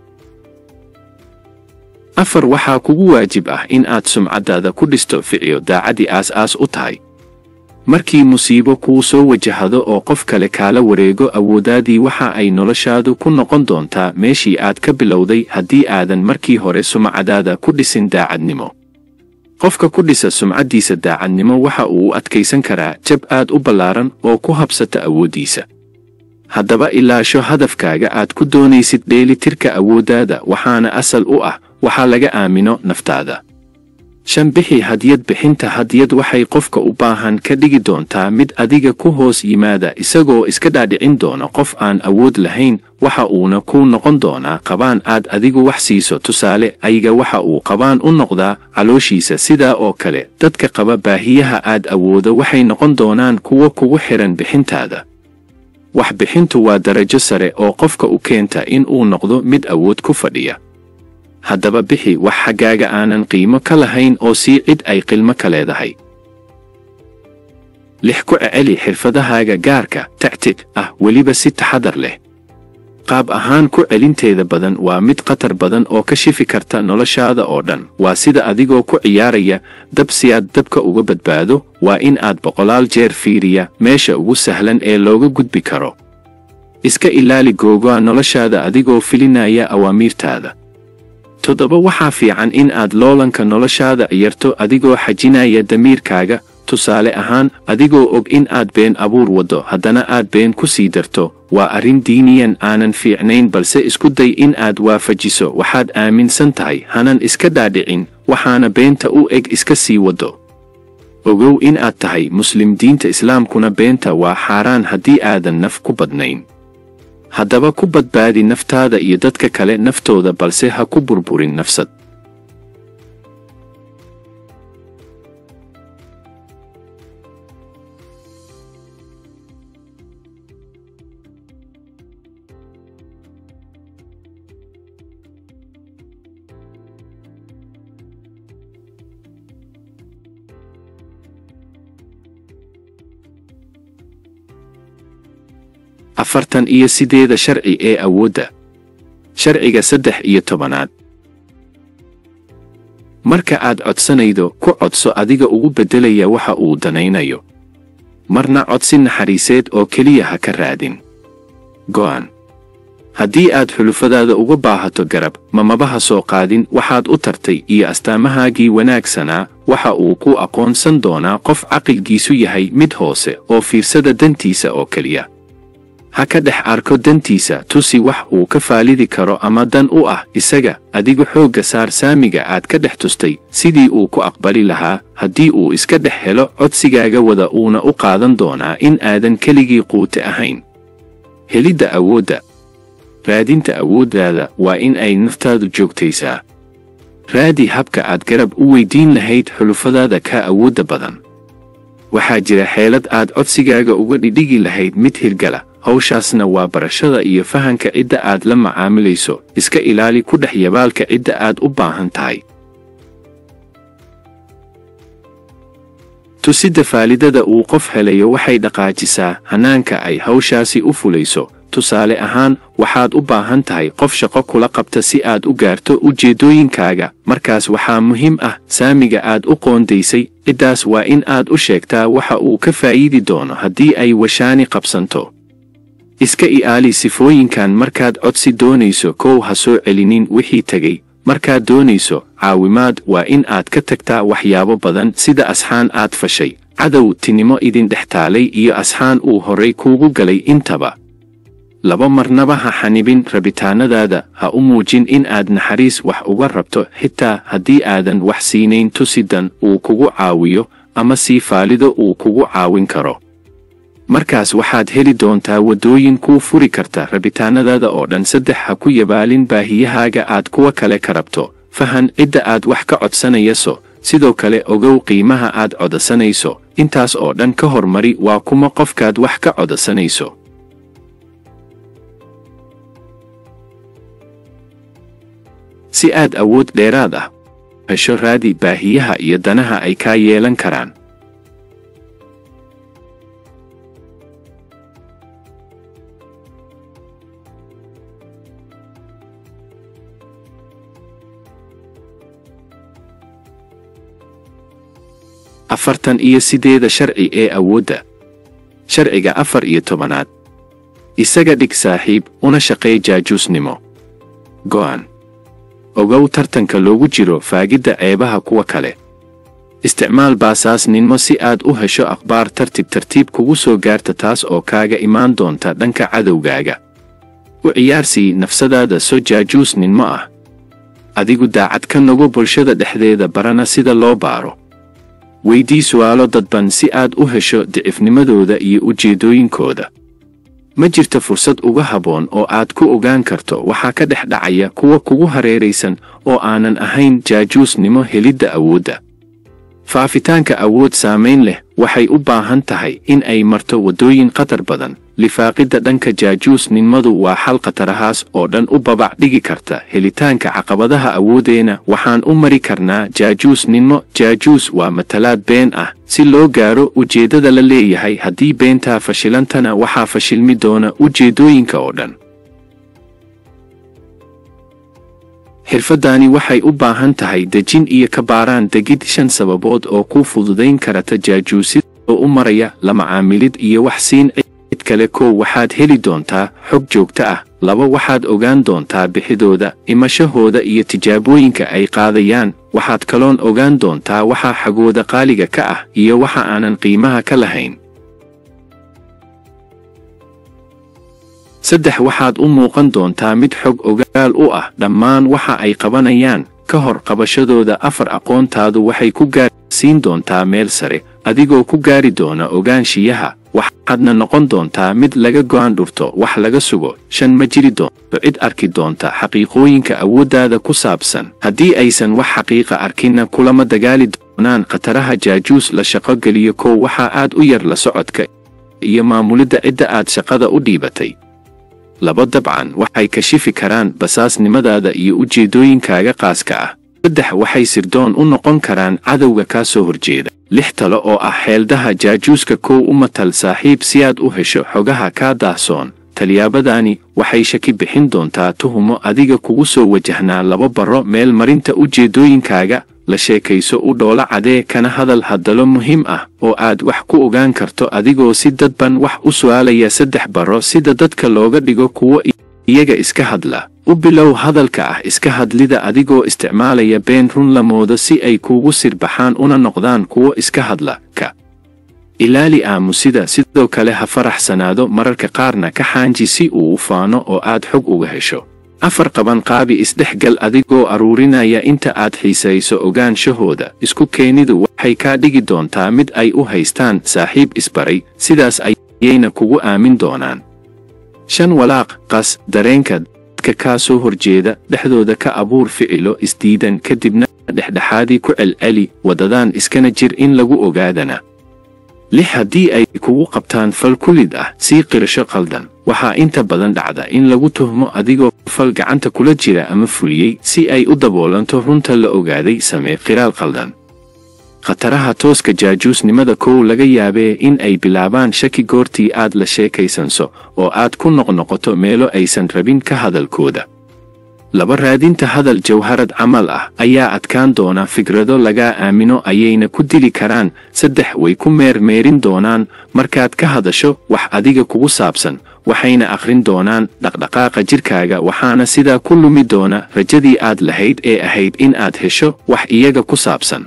afar waxaa kugu waajib ah in aad sumcaddaada ku dhisto ficiyo daacadii aas-aas u tahay markii musiibo kuu soo wajahado oo qof kale kaala wareego awooddaadii waxa ay noloshaadu ku noqon doontaa meeshii aad ka bilowday haddii aadan markii hore sumcadaada ku dhisin daacadnimo qofka ku dhisa sumcaddiisa daacadnimo waxa uu u adkaysan karaa jab aad u ballaaran oo ku habsata awooddiisa haddaba ilaasho hadafkaaga aad ku doonaysid dheelitirka awooddaada waxaana asal u ah waxaa laga aamino naftaada shan bixi hadiyad bixinta hadiyad waxay qofka u baahan ka dhigi doontaa mid adiga ku hoos yimaada isagoo iska dhaadhicin doona qof aan awood lahayn waxa uuna ku noqon doonaa qabaan aad adigu wax siiso tusaale ayaga waxa uu qabaan u noqdaa calooshiisa sidaa oo kale dadka qaba baahiyaha aad awoodo waxay noqon doonaan kuwo kugu xihan bixintaada waxbixintu waa darajo sare oo qofka u keenta in uu noqdo mid awood ku fadhiya haddaba bixi wax xaggaaga aanan qiimo ka lahayn oo sii cid ay qilmo ka leedahay lix ku ceceli xirfadahaaga gaarka tactig ah weliba si taxadar leh qaab ahaan ku celinteeda badan waa mid khatar badan oo ka shifi karta noloshaada oo dhan waa sida adigoo ku ciyaaraya dab si aad dabka uga badbaado waa in aad boqolaal jeer fiiriya meesha ugu sahlan ee looga gudbi karo iska ilaali googoa noloshaada adigoo filinaya awaamiirtaada toddoba waxaa fiican in aad loolanka noloshaada ciyarto adigoo xajinaya damiirkaaga tusaale ahaan adigoo og in aad been abuur waddo haddana aad been ku sii darto waa arrin diiniyan aanan fiicnayn balse isku day in aad waafajiso waxaad aaminsan tahay hanan iska dhaadhicin waxaana beenta u eg iska sii waddo ogow in aad tahay muslim diinta islaamkuna beenta waa xaaraan haddii aadan naf ku badnayn haddaba ku badbaadi naftaada iyo dadka kale naftooda balse ha ku burburin nafsad afartan iyo sideeda sharci ee awoodda sharciga saddex iyo tobanaad marka aad codsanaydo ku codso adiga ugu beddelaya waxa uu danaynayo marna codsi naxariiseed oo keliya ha ka raadin go'an haddii aad xulufadaada uga baahato garab mamabaha soo qaadin waxaad u tartay iyo astaamahaagii wanaagsanaa waxa uu ku aqoonsan doonaa qof caqilgiisu yahay mid hoose oo fiirsada dantiisa oo keliya ha ka dhex arko dantiisa tusi wax uu ka faalidi karo ama dan u ah isaga adigu xoogga saar saamiga aad ka dhex tustay sidii uu ku aqbali lahaa haddii uu iska dhex helo codsigaaga wada uuna u qaadan doonaa in aadan keligii quute ahayn helidda awoodda raadinta awooddaada waa in ay naftaadu joogtaysaa raadi habka aad garab u weyddiin lahayd xulufadaada ka awoodda badan waxaa jira xeelad aad codsigaaga uga dhidhigi lahayd mid hirgala hawshaasna waa barashada iyo fahanka cidda aad la macaamilayso iska ilaali ku dhex yabaalka cidda aad u baahan tahay tusidda faalidada uu qof helayo waxay dhaqaajisaa hanaanka ay hawshaasi u fulayso tusaale ahaan waxaad u baahan tahay qof shaqo kula qabta si aad u gaarto ujeeddooyinkaaga markaas waxaa muhiim ah saamiga aad u qoondaysay ciddaas waa in aad u sheegtaa waxa uu ka faa'iidi doono haddii ay washaani qabsanto iska ilaali sifooyinkan markaad codsi doonayso kow ha soo celinin wixii tegey markaad doonayso caawimaad waa in aad ka tagtaa waxyaabo badan sida asxaan aad fashay cadow tinimo idin dhex taalay iyo asxaan uu horay kuugu galay intaba laba marnaba ha xanibin rabitaanadaada ha u muujin in aad naxariis wax uga rabto xitaa haddii aadan wax siinayn tusidan uu kugu caawiyo ama sii faalido uu kugu caawin karo markaas waxaad heli doontaa waddooyin kuu furi karta rabitaanadaada oo dhan saddex ha ku yabaalin baahiyahaaga aad kuwa kale ka rabto fahan cidda aad wax ka codsanayso sidoo kale ogow qiimaha aad codasanayso intaas oo dhan ka hormari waa kuma qofkaad wax ka codasanayso si aad awood dheeraad ah hesho raadi baahiyaha iyo danaha ay kaa yeelan karaan afartan iyo sideeda sharci ee awoodda sharciga afar iyo tobanaad isaga dhig saaxiib una shaqeey jaajuusnimo go'an ogow tartanka loogu jiro faagidda ceebaha kuwa kale isticmaal baasaasnimo si aad u hesho akhbaar tartiib tartiib kugu soo gaarta taas oo kaaga imaan doonta dhanka cadowgaaga u ciyaarsii nafsadaada soo jaajuusninmo ah adigu daacad ka nogo bulshada dhexdeeda barana sida loo baaro weydii su'aalo dadban si aad u hesho dicifnimadooda iyo ujeeddooyinkooda ma jirto fursad uga habboon oo aad ku ogaan karto waxaa ka dhex dhacaya kuwa kugu hareeraysan oo aanan ahayn jaajuusnimo helidda awoodda faafitaanka awood saamayn leh waxay u baahan tahay in ay marto waddooyin khatar badan lifaaqidda dhanka jaajuusnimadu waa xal khatarahaas oo dhan u babac dhigi karta helitaanka caqabadaha awoodeenna waxaan u mari karnaa jaajuusnimo jaajuus waa matalaad been ah si loo gaaro ujeeddada la leeyahay haddii beentaa fashilantana waxaa fashilmi doona ujeeddooyinka oo dhan xirfaddaani waxay u baahan tahay dejin iyo ka baaraan degid shan sababood oo kuu fududayn karata jaajuusid oo u maraya la macaamilid iyo wax siin cid kale kow waxaad heli doontaa xog joogto ah laba waxaad ogaan doontaa bixidooda imashahooda iyo tijaabooyinka ay qaadayaan waxaad kaloon ogaan doontaa waxa xagooda qaaliga ka ah iyo waxa aanan qiimaha ka lahayn saddex waxaad u muuqan doontaa mid xog ogaal u ah dhammaan waxa ay qabanayaan ka hor qabashadooda afar aqoontaadu waxay ku gaarsiin doontaa meel sare adigoo ku gaari doona ogaanshiyaha waxaadna noqon doontaa mid laga go'aan dhurto wax laga sugo shan ma jiri doonto cid arki doonta xaqiiqooyinka awooddaada ku saabsan haddii aysan wax xaqiiqa arkinna kulama dagaali doonaan khataraha jaajuus la shaqo geliyo kow waxaa aad u yar la socodka iyo maamulidda cidda aad shaqada u dhiibatay laba dabcan waxay kashifi karaan basaasnimadaada iyo ujeeddooyinkaaga qaaska ah saddex waxay sirdoon u noqon karaan cadowga kaa soo horjeeda lix talo oo ah xeeldaha jaajuuska kow u matal saaxiib si aad u hesho xogaha kaa daahsoon talyaabadani waxay shaki bixin doontaa tuhumo adiga kugu soo wajahnaa laba barro meel marinta ujeeddooyinkaaga la sheekayso u dhoolo cadee kana hadal hadallo muhiim ah oo aad wax ku ogaan karto adigoo si dadban wax u su'aalaya saddex barro sida dadka looga dhigo kuwo iyaga iska hadla u bilow hadalka ah iska hadlida adigoo isticmaalaya been run la moodo si ay kuugu sirbaxaan una noqdaan kuwo iska hadla ka ilaali aamusida sidoo kale ha faraxsanaado mararka qaarna ka xaanji si uu u faano oo aad xog uga hesho afar qaban qaabi isdhexgal adigoo aruurinaya inta aad xiisayso ogaanshahooda isku keenidu waxay kaa dhigi doontaa mid ay u haystaan saaxiib isbaray sidaas ayayna kugu aamin doonaan shan walaaq qas dareenka dadka kaa soo horjeeda dhexdooda ka abuur ficilo isdiidan kadibna dhexdhexaadii ku celceli waddadaan iskana jir in lagu ogaadana lix haddii ay kugu qabtaan fal kulid ah sii qirasho qaldan waxaa inta badan dhacda in lagu tuhmo adigoo fal gacanta kula jira ama fuliyey si ay u daboolanto runta la ogaaday samee qiraal qaldan khataraha tooska jaajuusnimada kow laga yaabee in ay bilaabaan shaki goortii aad la sheekaysanso oo aad ku noqnoqoto meelo aysan rabin ka hadalkooda laba raadinta hadal jawharad camal ah ayaa adkaan doona fikrado lagaa aamino ayayna ku dili karaan saddex way ku meermeerin doonaan markaad ka hadasho wax adiga kugu saabsan waxayna akhrin doonaan dhaqdhaqaaqa jidhkaaga waxaana sidaa ku lumi doona rajadii aad lahayd ee ahayd in aad hesho wax iyaga ku saabsan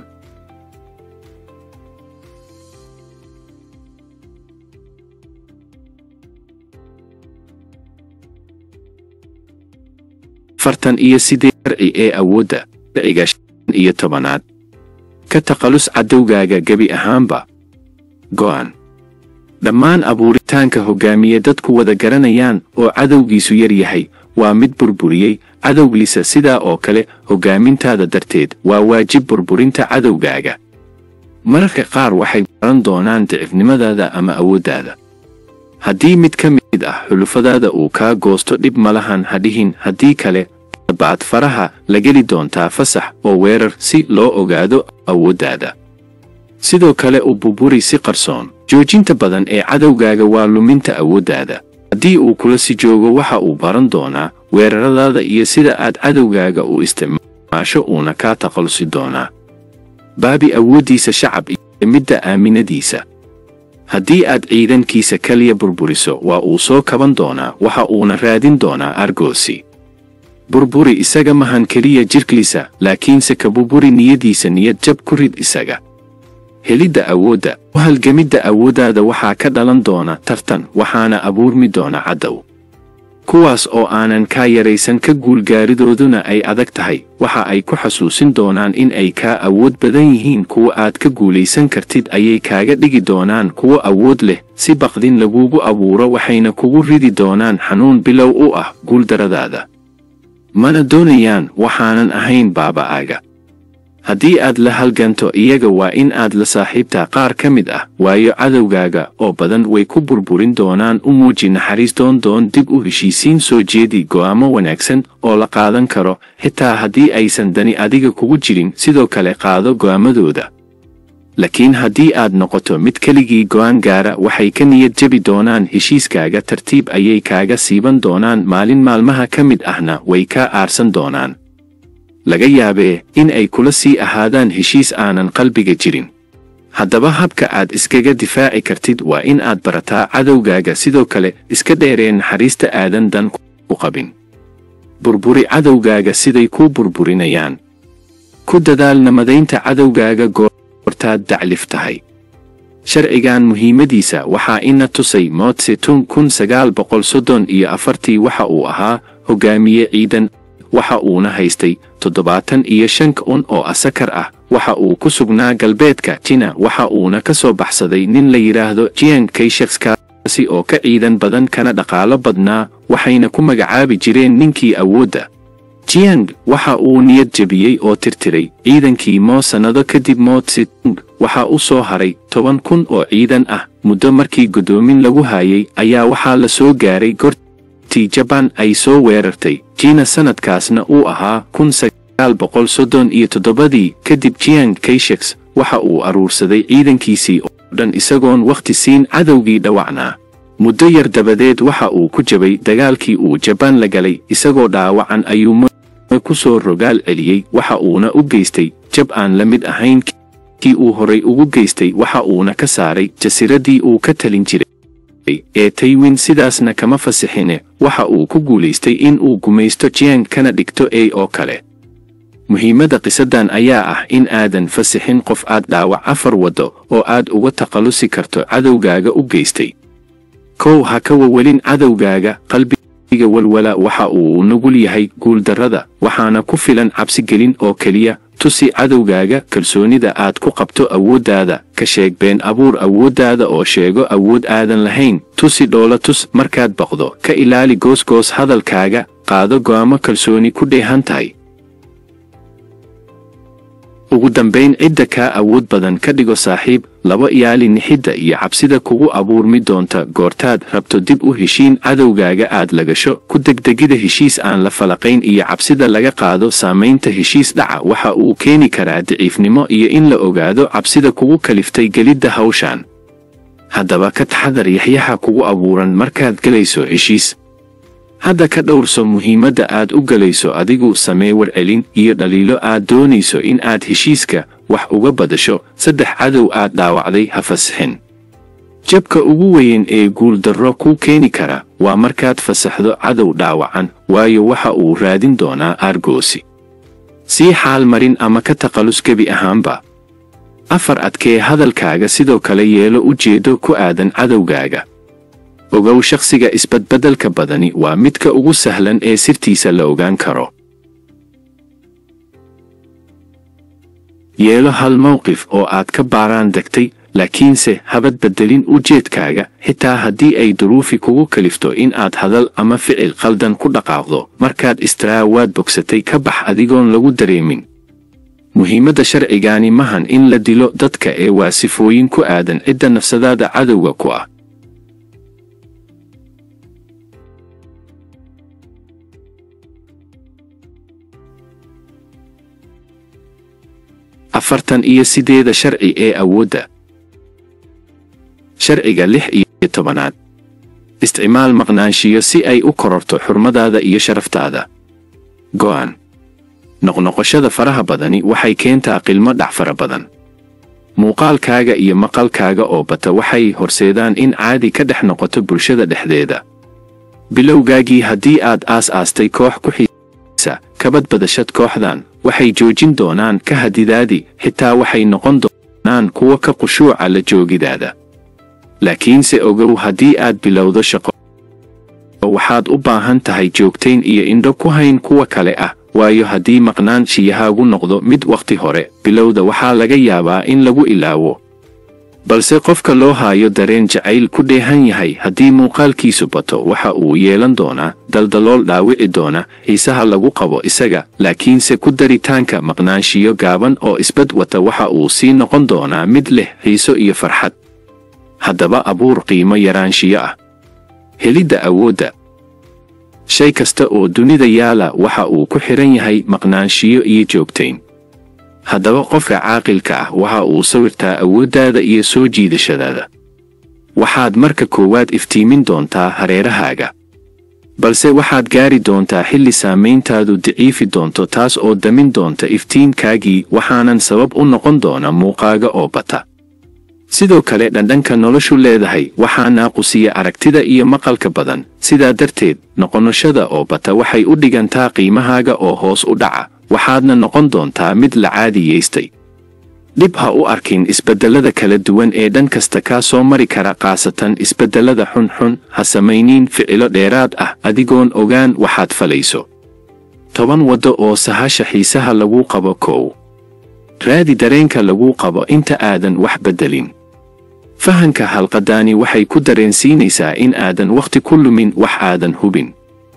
fartan iyo sidee sharci ee awoodda sharciga shan iyo tobanaad ka taqalus cadowgaaga gebi ahaanba go'an dhammaan abuuritaanka hoggaamiye dadku wada garanayaan oo cadowgiisu yar yahay waa mid burburiyey cadowgiisa sidaa oo kale hoggaamintaada darteed waa waajib burburinta cadowgaaga mararka qaar waxay baran doonaan dicifnimadaada ama awooddaada haddii mid ka mid ah xulufadaada uu kaa goosto dhib malahan ha dhihin haddii kale baad faraha la geli doontaa fasax oo weerar si loo ogaado awooddaada sidoo kale u burburi si qarsoon joojinta badan ee cadowgaaga waa luminta awooddaada haddii uu kula si joogo waxa uu baran doonaa weeraradaada iyo sida aad cadowgaaga u isticmaasho uuna kaa taqalusi doonaa baabi awooddiisa shacab iyo midda aaminadiisa haddii aad ciidankiisa kaliya burburiso waa uu soo kaban doonaa waxa uuna raadin doonaa argoosi burburi isaga mahan keliya jidhkiisa laakiinse ka burburi niyadiisa niyad jab ku rid isaga helidda awoodda u halgamidda awooddaada waxaa ka dhalan doona tartan waxaana abuurmi doona caddow kuwaas oo aanan kaa yaraysan ka guulgaaridooduna ay adag tahay waxa ay ku xasuusin doonaan in ay kaa awood badan yihiin kuwa aad ka guulaysan kartid ayay kaaga dhigi doonaan kuwo awood leh si baqdin lagugu abuuro waxayna kugu ridi doonaan xanuun bilow u ah guuldaradaada mana doonayaan waxaanan ahayn baaba'aaga haddii aad la halganto iyaga waa in aad la saaxiibtaa qaar ka mid ah waayo cadowgaaga oo badan way ku burburin doonaan u muuji naxariis doondoon dib u heshiisiin soo jeedi go'aamo wanaagsan oo la qaadan karo xitaa haddii aysan dani adiga kugu jirin sidoo kale qaado go'aamadooda laakiin haddii aad noqoto mid keligii go'aan gaara waxay ka niyad jebi doonaan heshiiskaaga tartiib ayay kaaga siiban doonaan maalin maalmaha ka mid ahna way kaa aarsan doonaan laga yaabee in ay kula sii ahaadaan heshiis aanan qalbiga jirin haddaba habka aad iskaga difaaci kartid waa in aad barataa cadowgaaga sidoo kale iska dheeree naxariista aadan dan ku qabin burburi cadowgaaga siday kuu burburinayaan ku dadaal namadaynta cadowgaaga goortaad daclif tahay sharcigan muhiimadiisa waxaa ina tusay mootse tun kun sagaal boqol soddon iyo afartii waxa uu ahaa hoggaamiye ciidan waxa uuna haystay toddobaatan iyo shan kun oo asakar ah waxa uu ku sugnaa galbeedka jina waxa uuna ka soo baxsaday nin la yidhaahdo jiang kayshaksi oo ka ciidan badan kana dhaqaalo badnaa waxayna ku magacaabi jireen ninkii awoodda jiang waxa uu niyad jebiyey oo tirtiray ciidankii moo sannado kadib moo tsetung waxaa u soo haray toban kun oo ciidan ah muddo markii guddoomin lagu haayay ayaa waxaa la soo gaaray gortii jabaan ay soo weerartay jiina sannadkaasna uu ahaa kun sagaal boqol soddon iyo toddobadii kadib jiang kayshax waxa uu aruursaday ciidankiisii oo dhan isagoon wakhti siin cadowgii dhawacnaa muddo yar dabadeed waxa uu ku jabay dagaalkii uu jabaan la galay isagoo dhaawacan ayuu ku soo rogaal celiyey waxa uuna u geystay jab aan la mid ahayn kii uu horay ugu geystay waxa uuna ka saaray jasiiraddii uu ka talin jiray ee taywin sidaasna kama fasixine waxa uu ku guulaystay in uu gumaysto jiang kana dhigto ey oo kale muhiimadda qisadan ayaa ah in aadan fasixin qof aad dhaawac afar waddo oo aad uga takhallusi karto cadowgaaga u geystay kow ha ka wawelin cadowgaaga qalbiga walwala waxa uu nugul yahay guuldarrada waxaana ku filan cabsigelin oo keliya tusi cadowgaaga kalsoonida aad ku qabto awooddaada ka sheeg been abuur awooddaada oo sheego awood aadan lahayn tusi dhoola tus markaad baqdo ka ilaali goosgoos hadalkaaga qaado go'aamo kalsooni ku dheehan tahay ugu dambayn cidda kaa awood badan ka dhigo saaxiib laba iyaali nixidda iyo cabsida kugu abuurmi doonta goortaad rabto dib u heshiin cadowgaaga aad lagasho ku degdegida heshiis aan la falaqayn iyo cabsida laga qaado saamaynta heshiis dhaca waxa uu keeni karaa daciifnimo iyo in la ogaado cabsida kugu kaliftay gelidda hawshan haddaba ka taxadar yaxyaxa kugu abuuran markaad gelayso heshiis hadda ka dhowrso muhiimadda aad u gelayso adigu samee warcelin iyo dhaliilo aad doonayso in aad heshiiska wax uga badasho saddex cadow aad dhaawacday ha fasixin jabka ugu weyn ee guuldarro kuu keeni kara waa markaad fasaxdo cadow dhaawacan waayo waxa uu raadin doonaa aargoosi sii xaal marin ama ka taqallus gebi ahaanba afar adkee hadalkaaga sidoo kale yeelo ujeeddo ku aadan cadowgaaga ogow shakhsiga isbadbeddelka badani waa midka ugu sahlan ee sirtiisa la ogaan karo yeelo hal mowqif oo aad ka baaraan degtay laakiinse habad beddelin ujeedkaaga xitaa haddii ay duruufi kugu kalifto in aad hadal ama ficil qaldan ku dhaqaaqdo markaad istiraa waad bogsatay ka bax adigoon lagu dareemin muhiimadda sharcigaani mahan in la dilo dadka ee waa sifooyin ku aadan cidda nafsadaada cadowga ku ah afartan iyo sideeda sharci ee awoodda sharciga lix iyo tobanaad isticmaal maqnaanshiyo si ay u kororto xurmadaada iyo sharaftaada go'an noqnoqoshada faraha badani waxay keentaa qilmo dhac fara badan muuqaalkaaga iyo maqalkaaga oo bata waxay horseedaan in caadi ka dhex noqoto bulshada dhexdeeda bilowgaagii haddii aad aas-aastay koox ku xiisa kabad badashad kooxdan waxay joojin doonaan ka hadidaadi xitaa waxay noqon doonaan kuwa ka qushuuca la joogidaada laakiinse ogow haddii aad bilowdo shaqo waxaad u baahan tahay joogtayn iyo indho ku hayn kuwa kale ah waayo haddii maqnaanshiyahaagu noqdo mid wakhti hore bilowda waxaa laga yaabaa in lagu ilaawo balse qofka loo haayo dareen jacayl ku dheehan yahay haddii muuqaalkiisu bato waxa uu yeelan doonaa daldalool dhaawici doona xiisaha lagu qabo isaga laakiinse ku daritaanka maqnaanshiyo gaaban oo isbad wata waxa uu sii noqon doonaa mid leh xiiso iyo farxad haddaba abuur qiimo yaraanshiyo ah helidda awoodda shay kasta oo dunida yaala waxa uu ku xidhan yahay maqnaanshiyo iyo joogtayn haddaba qofka caaqilka ah waxa uu sawirtaa awooddaada iyo soo jiidashadaada waxaad marka koowaad iftiimin doontaa hareerahaaga balse waxaad gaari doontaa xilli saamayntaadu daciifi doonto taas oo damin doonta iftiinkaagii waxaanan sabab u noqon doona muuqaaga oo bata sidoo kale dhandhanka noloshu leedahay waxaa naaqusiya aragtida iyo maqalka badan sidaa darteed noqonoshada oo bata waxay u dhigantaa qiimahaaga oo hoos u dhaca waxaadna noqon doontaa mid la caadiyaystay dhib ha u arkin isbeddellada kala duwan ee dhan kasta kaa soo mari kara khaasatan isbeddellada xunxun ha samayniin ficilo dheeraad ah adigoon ogaan waxaad falayso toban waddo oo sahasha xiisaha lagu qabo kow raadi dareenka lagu qabo inta aadan wax beddelin fahanka halqadaani waxay ku dareensiinaysaa in aadan wakhti ku lumin wax aadan hubin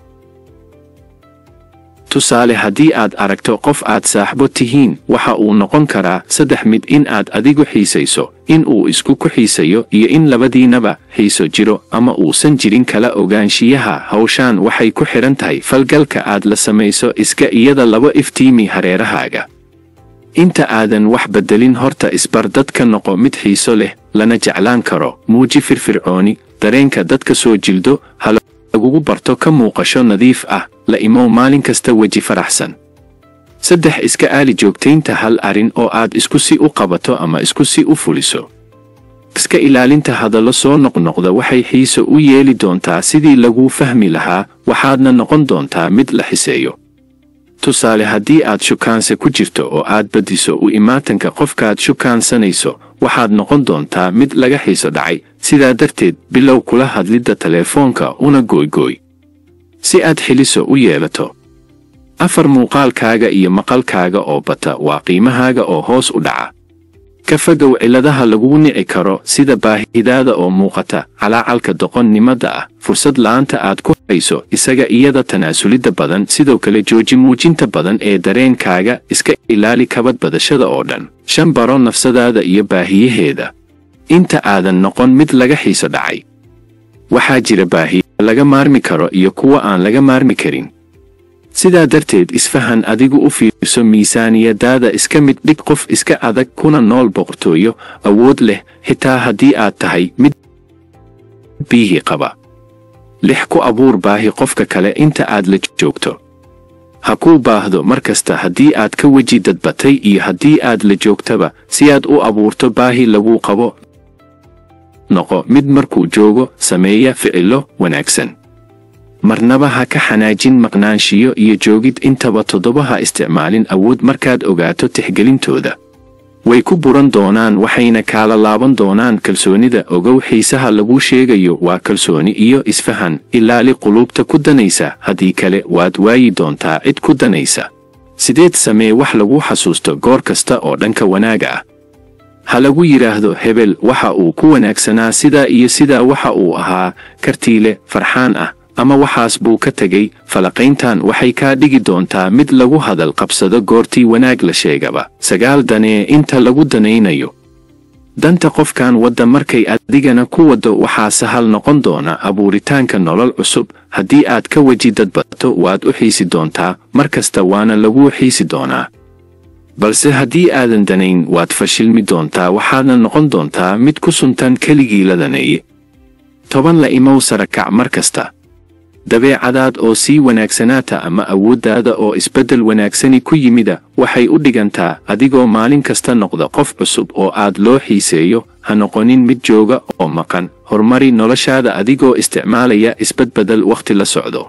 tusaale haddii aad aragto qof aad saaxbo tihiin waxa uu noqon karaa saddex mid in aad adigu xiisayso in uu isku ku xiisayo iyo in labadiinaba xiiso jiro ama uusan jirin kala ogaanshiyaha hawshaan waxay ku xidhan tahay falgalka aad la samayso iska iyada laba iftiimi hareerahaaga inta aadan wax beddelin horta isbar dadka noqo mid xiiso leh lana jeclaan karo muuji firfircooni dareenka dadka soo jildo ha lagugu barto ka muuqasho nadiif ah la imow maalin kasta weji faraxsan saddex iska aali joogtaynta hal arrin oo aad isku si u qabato ama isku si u fuliso iska ilaalinta hadallo soo noqnoqda waxay xiiso u yeeli doontaa sidii laguu fahmi lahaa waxaadna noqon doontaa mid la xiseeyo tusaale haddii aad shukaanse ku jirto oo aad badiso u imaatanka qofkaad shukaansanayso waxaad noqon doontaa mid laga xiiso dhacay sidaa darteed bilow kula hadlidda teleefoonka una gooygooy si aad xiliso u yeelato afar muuqaalkaaga iyo maqalkaaga oo bata waa qiimahaaga oo hoos u dhaca ka fogow cilladaha lagugu nici karo sida baahidaada oo muuqata calaacalka doqonnimada ah fursad la'aanta aad ku hayso isaga iyada tanaasulidda badan sidoo kale jooji muujinta badan ee dareenkaaga iska ilaali kabad badashada oo dhan shan baro nafsadaada iyo baahiyaheeda inta aadan noqon mid laga xiiso dhacay waxaa jira baahiya laga maarmi karo iyo kuwa aan laga maarmi karin sidaa darteed isfahan adigu u fiirso miisaaniyadaada iska mid dhig qof iska adag kuna nool boqortooyo awood leh xitaa haddii aad tahay mid biihii qaba lix ku abuur baahi qofka kale inta aad la joogto ha kuu baahdo mar kasta haddii aad ka weji dadbatay iyo haddii aad la joogtaba si aad u abuurto baahi laguu qabo noqo mid markuu joogo sameeya ficillo wanaagsan marnaba ha ka xanaajin maqnaanshiyo iyo joogid intaba toddoba ha isticmaalin awood markaad ogaato tixgelintooda way ku buran doonaan waxayna kaala laaban doonaan kalsoonida ogow xiisaha laguu sheegayo waa kalsooni iyo isfahan ilaali quluubta ku danaysa haddii kale waad waayi doontaa cid ku danaysa sideed samee wax lagu xasuusto goor kasta oo dhanka wanaaga ah ha lagu yidhaahdo hebel waxa uu ku wanaagsanaa sidaa iyo sidaa waxa uu ahaa kartiile farxaan ah ama waxaas buu ka tegey falaqayntan waxay kaa dhigi doontaa mid lagu hadal qabsado goortii wanaag la sheegaba sagaal danee inta lagu danaynayo danta qofkan wadda markay adigana ku waddo waxaa sahal noqon doona abuuritaanka nolol cusub haddii aad ka weji dadbato waad u xiisi doontaa mar kasta waana laguu xiisi doonaa balse haddii aadan danayn waad fashilmi doontaa waxaadna noqon doontaa mid ku suntan keligii la daneeye toban la imow sarakac mar kasta dabeecadaad oo sii wanaagsanaata ama awooddaada oo isbeddel wanaagsani ku yimida waxay u dhigantaa adigoo maalin kasta noqda qof cusub oo aad loo xiiseeyo ha noqonin mid jooga oo maqan horumari noloshaada adigoo isticmaalaya isbadbedel wakhti la socdo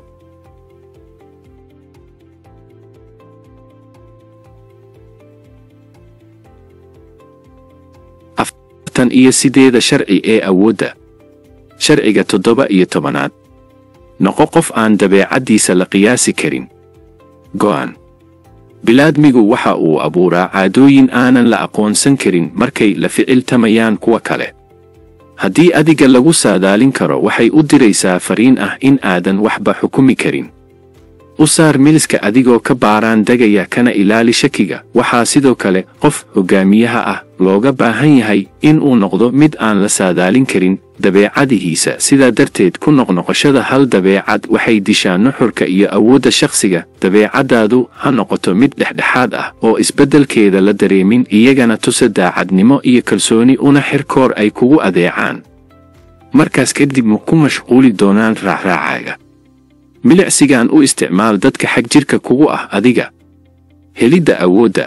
afartan iyo sideeda sharci ee awoodda sharciga toddoba iyo tobanaad noqo qof aan dabeecaddiisa la qiyaasi karin go'an bilaadmigu waxa uu abuuraa caadooyin aanan la aqoonsan karin markay la ficiltamayaan kuwa kale haddii adiga lagu saadaalin karo waxay u diraysaa fariin ah in aadan waxba xukumi karin u saar miliska adigoo ka baaraan degaya kana ilaali shakiga waxaa sidoo kale qof hoggaamiyaha ah looga baahan yahay in uu noqdo mid aan la saadaalin karin dabeecadihiisa sidaa darteed ku noqnoqoshada hal dabeecad waxay dishaa nuxurka iyo awoodda shakhsiga dabeecaddaadu ha noqoto mid dhexdhexaad ah oo isbeddelkeeda la dareemin iyagana tusa daacadnimo iyo kalsooni una xirkoor ay kugu adeecaan markaas kadib ma ku mashquuli doonaan raacraacaaga milicsigan u isticmaal dadka xag jirka kugu ah adiga helidda awoodda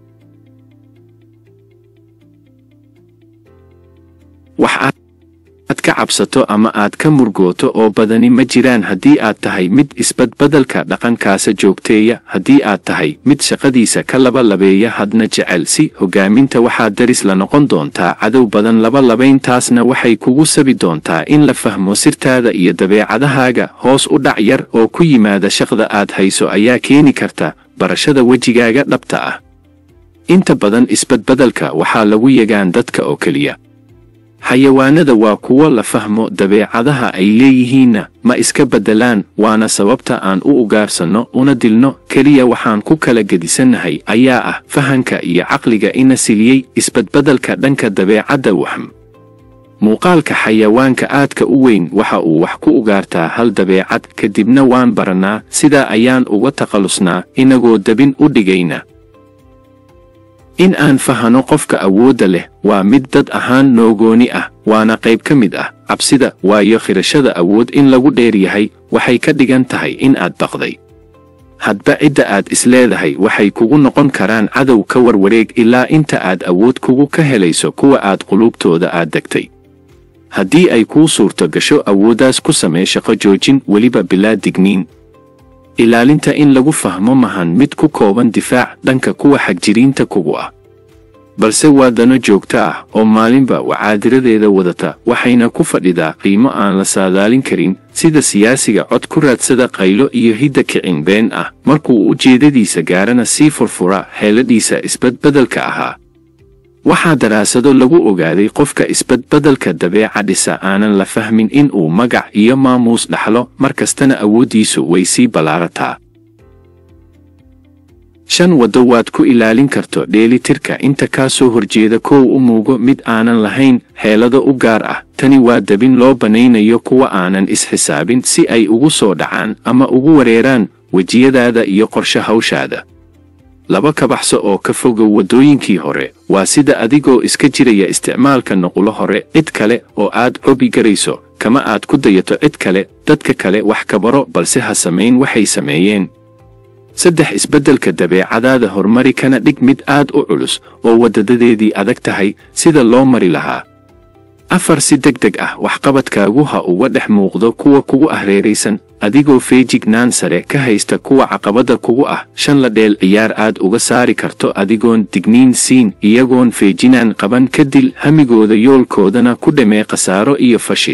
wax ka cabsato ama aad ka murgooto oo badani ma jiraan haddii aad tahay mid isbadbadalka dhaqankaasa joogteeya haddii aad tahay mid shaqadiisa ka labalabeeya hadna jecel si hoggaaminta waxaad daris la noqon doontaa cadow badan labalabayntaasna waxay kugu sabi doontaa in la fahmo sirtaada iyo dabeecadahaaga hoos u dhac yar oo ku yimaada shaqda aad hayso ayaa keeni karta barashada wejigaaga dhabta ah inta badan isbadbadalka waxaa lagu yegaan dadka oo keliya xayawaanada waa kuwo la fahmo dabeecadaha ay leeyihiinna ma iska beddelaan waana sababta aan u ugaarsanno una dilno keliya waxaan ku kala gedisannahay ayaa ah fahanka iyo caqliga ina siliyey isbadbeddelka dhanka dabeecadda wahm muuqaalka xayawaanka aadka u weyn waxa uu wax ku ugaartaa hal dabeecad kadibna waan barannaa sidaa ayaan uga takhallusnaa inagoo dabin u dhigayna in aan fahano qofka awoodda leh waa mid dad ahaan noogooni ah waana qayb ka mid ah cabsida waayo khirashada awood in lagu dheer yahay waxay ka dhigan tahay in aad baqday hadba cidda aad isleedahay waxay kugu noqon karaan cadow ka warwareeg ilaa inta aad awood kugu ka helayso kuwa aad quluubtooda aad degtay haddii ay kuu suurto gasho awooddaas ku samee shaqo joojin weliba bilaa digniin ilaalinta in lagu fahmo mahan mid ku kooban difaac dhanka kuwa xagjiriinta kugu ah balse waa dano joogto ah oo maalinba wacaadiradeeda wadata waxayna ku fadhidaa qiimo aan la saadaalin karin sida siyaasiga cod ku raadsada qaylo iyo hidda kicin been ah markuu ujeeddadiisa gaarana sii furfura xeeladhiisa isbadbeddelka ahaa waxaa daraasado lagu ogaaday qofka isbadbeddelka dabeeca dhisa aanan la fahmin in uu magac iyo maamuus dhaxlo mar kastana awooddiisu way sii ballaarataa shan waddo waad ku ilaalin karto dheelitirka inta kaa soo horjeeda kow u muugo mid aanan lahayn xeelado u gaar ah tani waa dabin loo bannaynayo kuwa aanan isxisaabin si ay ugu soo dhacaan ama ugu wareeraan wejiyadaada iyo qorshe hawshaada laba ka baxso oo ka fogow waddooyinkii hore waa sida adigoo iska jiraya isticmaalka nuqulo hore cid kale oo aad cobi garayso kama aad ku dayato cid kale dadka kale wax ka baro balse ha samayn waxay sameeyeen saddex isbeddelka dabeecadaada horumari kana dhig mid aad u culus oo waddadadeedii adag tahay sida loo mari lahaa afar si deg deg ah waxqabadkaagu ha uga dhex muuqdo kuwa kugu ahreeraysan adigoo feejignaan sare ka haysta kuwa caqabadda kugu ah shan la dheel ciyaar aad uga saari karto adigoon digniin siin iyagoon feejinaan qaban ka dil hamigooda yoolkoodana ku dhamee khasaaro iyo fashil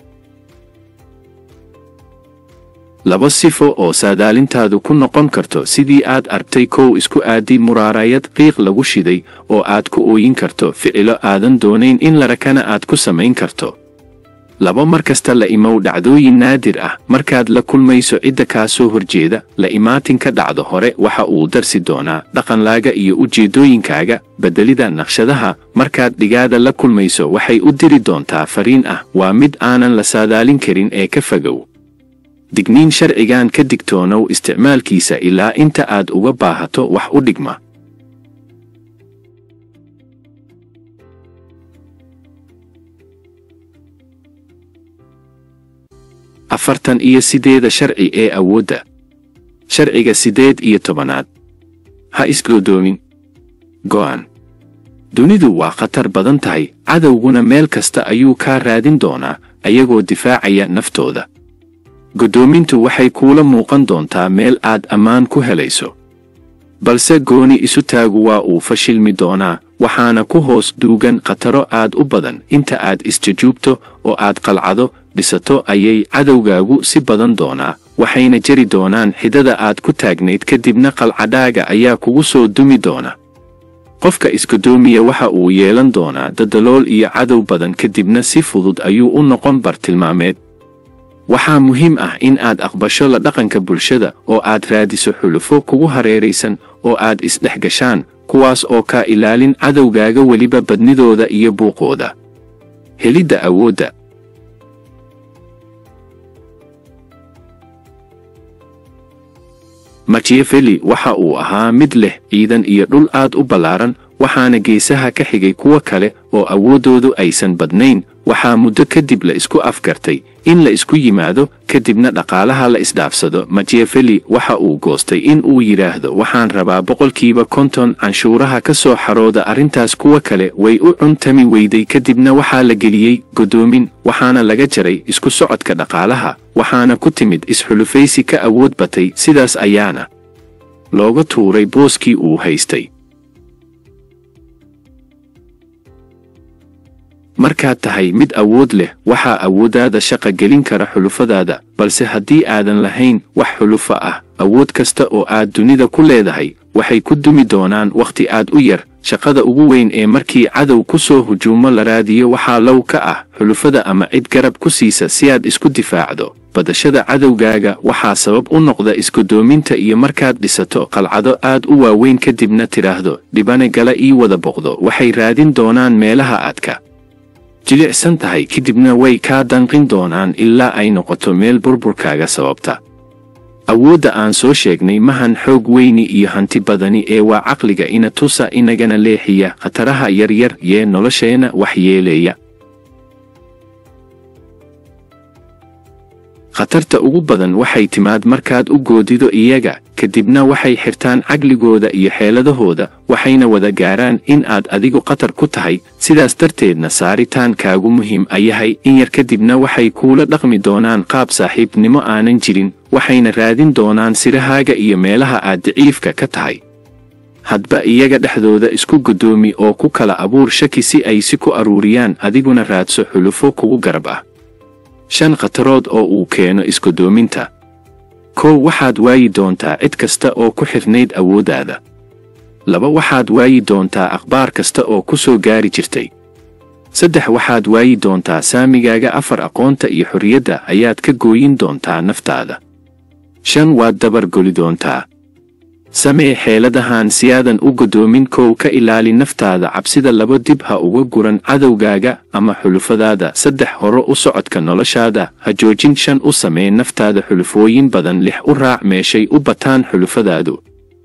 laba sifo oo saadaalintaadu ku noqon karto sidii aad argtay kow isku aadi muraarayad qiiq lagu shiday oo aad ku ooyin karto ficilo aadan doonayn in larakana aad ku samayn karto laba mar kasta la imow dhacdooyin naadir ah markaad la kulmayso cidda kaa soo horjeeda la imaatinka dhacdo hore waxa uu darsi doonaa dhaqanlaaga iyo ujeeddooyinkaaga beddelida naqshadaha markaad dhigaada la kulmayso waxay u diri doontaa fariin ah waa mid aanan la saadaalin karin ee ka fogow digniin sharcigan ka digtoonow isticmaalkiisa ilaa inta aad uga baahato wax u dhigma afartan iyo sideeda sharci ee awoodda sharciga siddeed iyo tobanaad ha isgoodoomin go'an dunidu waa khatar badan tahay cadowguna meel kasta ayuu kaa raadin doonaa ayagoo difaacaya naftooda goddoomintu waxay kuula muuqan doontaa meel aad ammaan ku helayso balse gooni isu taagu waa uu fashilmi doonaa waxaana ku hoos duugan khataro aad u badan inta aad isjajuubto oo aad qalcado dhisato ayay cadowgaagu si badan doonaa waxayna jeri doonaan xidada aad ku taagnayd kadibna qalcadhaaga ayaa kugu soo dumi doona qofka isgodoomiya waxa uu yeelan doonaa dadalool iyo cadow badan kadibna si fudud ayuu u noqon bartilmaameed waxaa muhiim ah in aad aqbasho la dhaqanka bulshada oo aad raadiso xulufo kugu hareeraysan oo aad isdhex gashaan kuwaas oo kaa ilaalin cadowgaaga weliba badnidooda iyo buuqooda helidda awoodda machiavelli waxa uu ahaa mid leh ciidan iyo dhul aad u ballaaran waxaana geesaha ka xigay kuwo kale oo awooddoodu aysan badnayn waxaa muddo kadib la isku afgartay in la isku yimaado kadibna dhaqaalaha la isdhaafsado machiavelli waxa uu goostay in uu yidhaahdo waxaan rabaa boqolkiiba konton canshuuraha ka soo xarooda arrintaas kuwa kale way u cuntami weyday kadibna waxaa la geliyey godoomin waxaana laga jaray isku socodka dhaqaalaha waxaana ku timid isxulufaysi ka awood batay sidaas ayaana looga tuuray booskii uu haystay markaad tahay mid awood leh waxaa awooddaada shaqa gelin kara xulufadaada balse haddii aadan lahayn wax xulufo ah awood kasta oo aad dunida ku leedahay waxay ku dumi doonaan wakhti aad u yar shaqada ugu weyn ee markii cadow ku soo hujuumo la raadiyo waxaa low ka ah xulufada ama cid garab ku siisa si aad isku difaacdo badashada cadowgaaga waxaa sabab u noqda isgudoominta iyo markaad dhisato qalcado aad u waaweyn kadibna tidhaahdo dhibane gala ii wada boqdo waxay raadin doonaan meelaha aadka jilicsan tahay kadibna way kaa danqin doonaan ilaa ay noqoto meel burburkaaga sababta awoodda aan soo sheegnay mahan xoog weyni iyo hanti badani ee waa caqliga ina tusa inagana leexiya khataraha yaryar yee nolosheenna wax yeeleeya khatarta ugu badan waxay timaad markaad u goodido iyaga kadibna waxay xirtaan caqligooda iyo xeeladahooda waxayna wada gaaraan in aad adigu khatar ku tahay sidaas darteedna saaritaankaagu muhiim a yahay in yar kadibna waxay kuula dhaqmi doonaan qaab saaxiibnimo aanan jirin waxayna raadin doonaan sirahaaga iyo meelaha aad daciifka ka tahay hadba iyaga dhexdooda isku godoomi oo ku kala abuur shaki si ay si ku aruuriyaan adiguna raadso xulufo kugu garab ah shan khatarood oo uu keeno isgodoominta kow waxaad waayi doontaa cid kasta oo ku xirnayd awooddaada laba waxaad waayi doontaa akhbaar kasta oo ku soo gaari jirtay saddex waxaad waayi doontaa saamigaaga afar aqoonta iyo xorriyadda ayaad ka gooyin doontaa naftaada shan waad dabar goli doontaa samee xeeladahan si aadan u godoomin kow ka ilaali naftaada cabsida laba dib ha uga guran cadowgaaga ama xulufadaada saddex horo u socodka noloshaada ha joojin shan u samee naftaada xulufooyin badan lix u raac meeshay u bataan xulufadaadu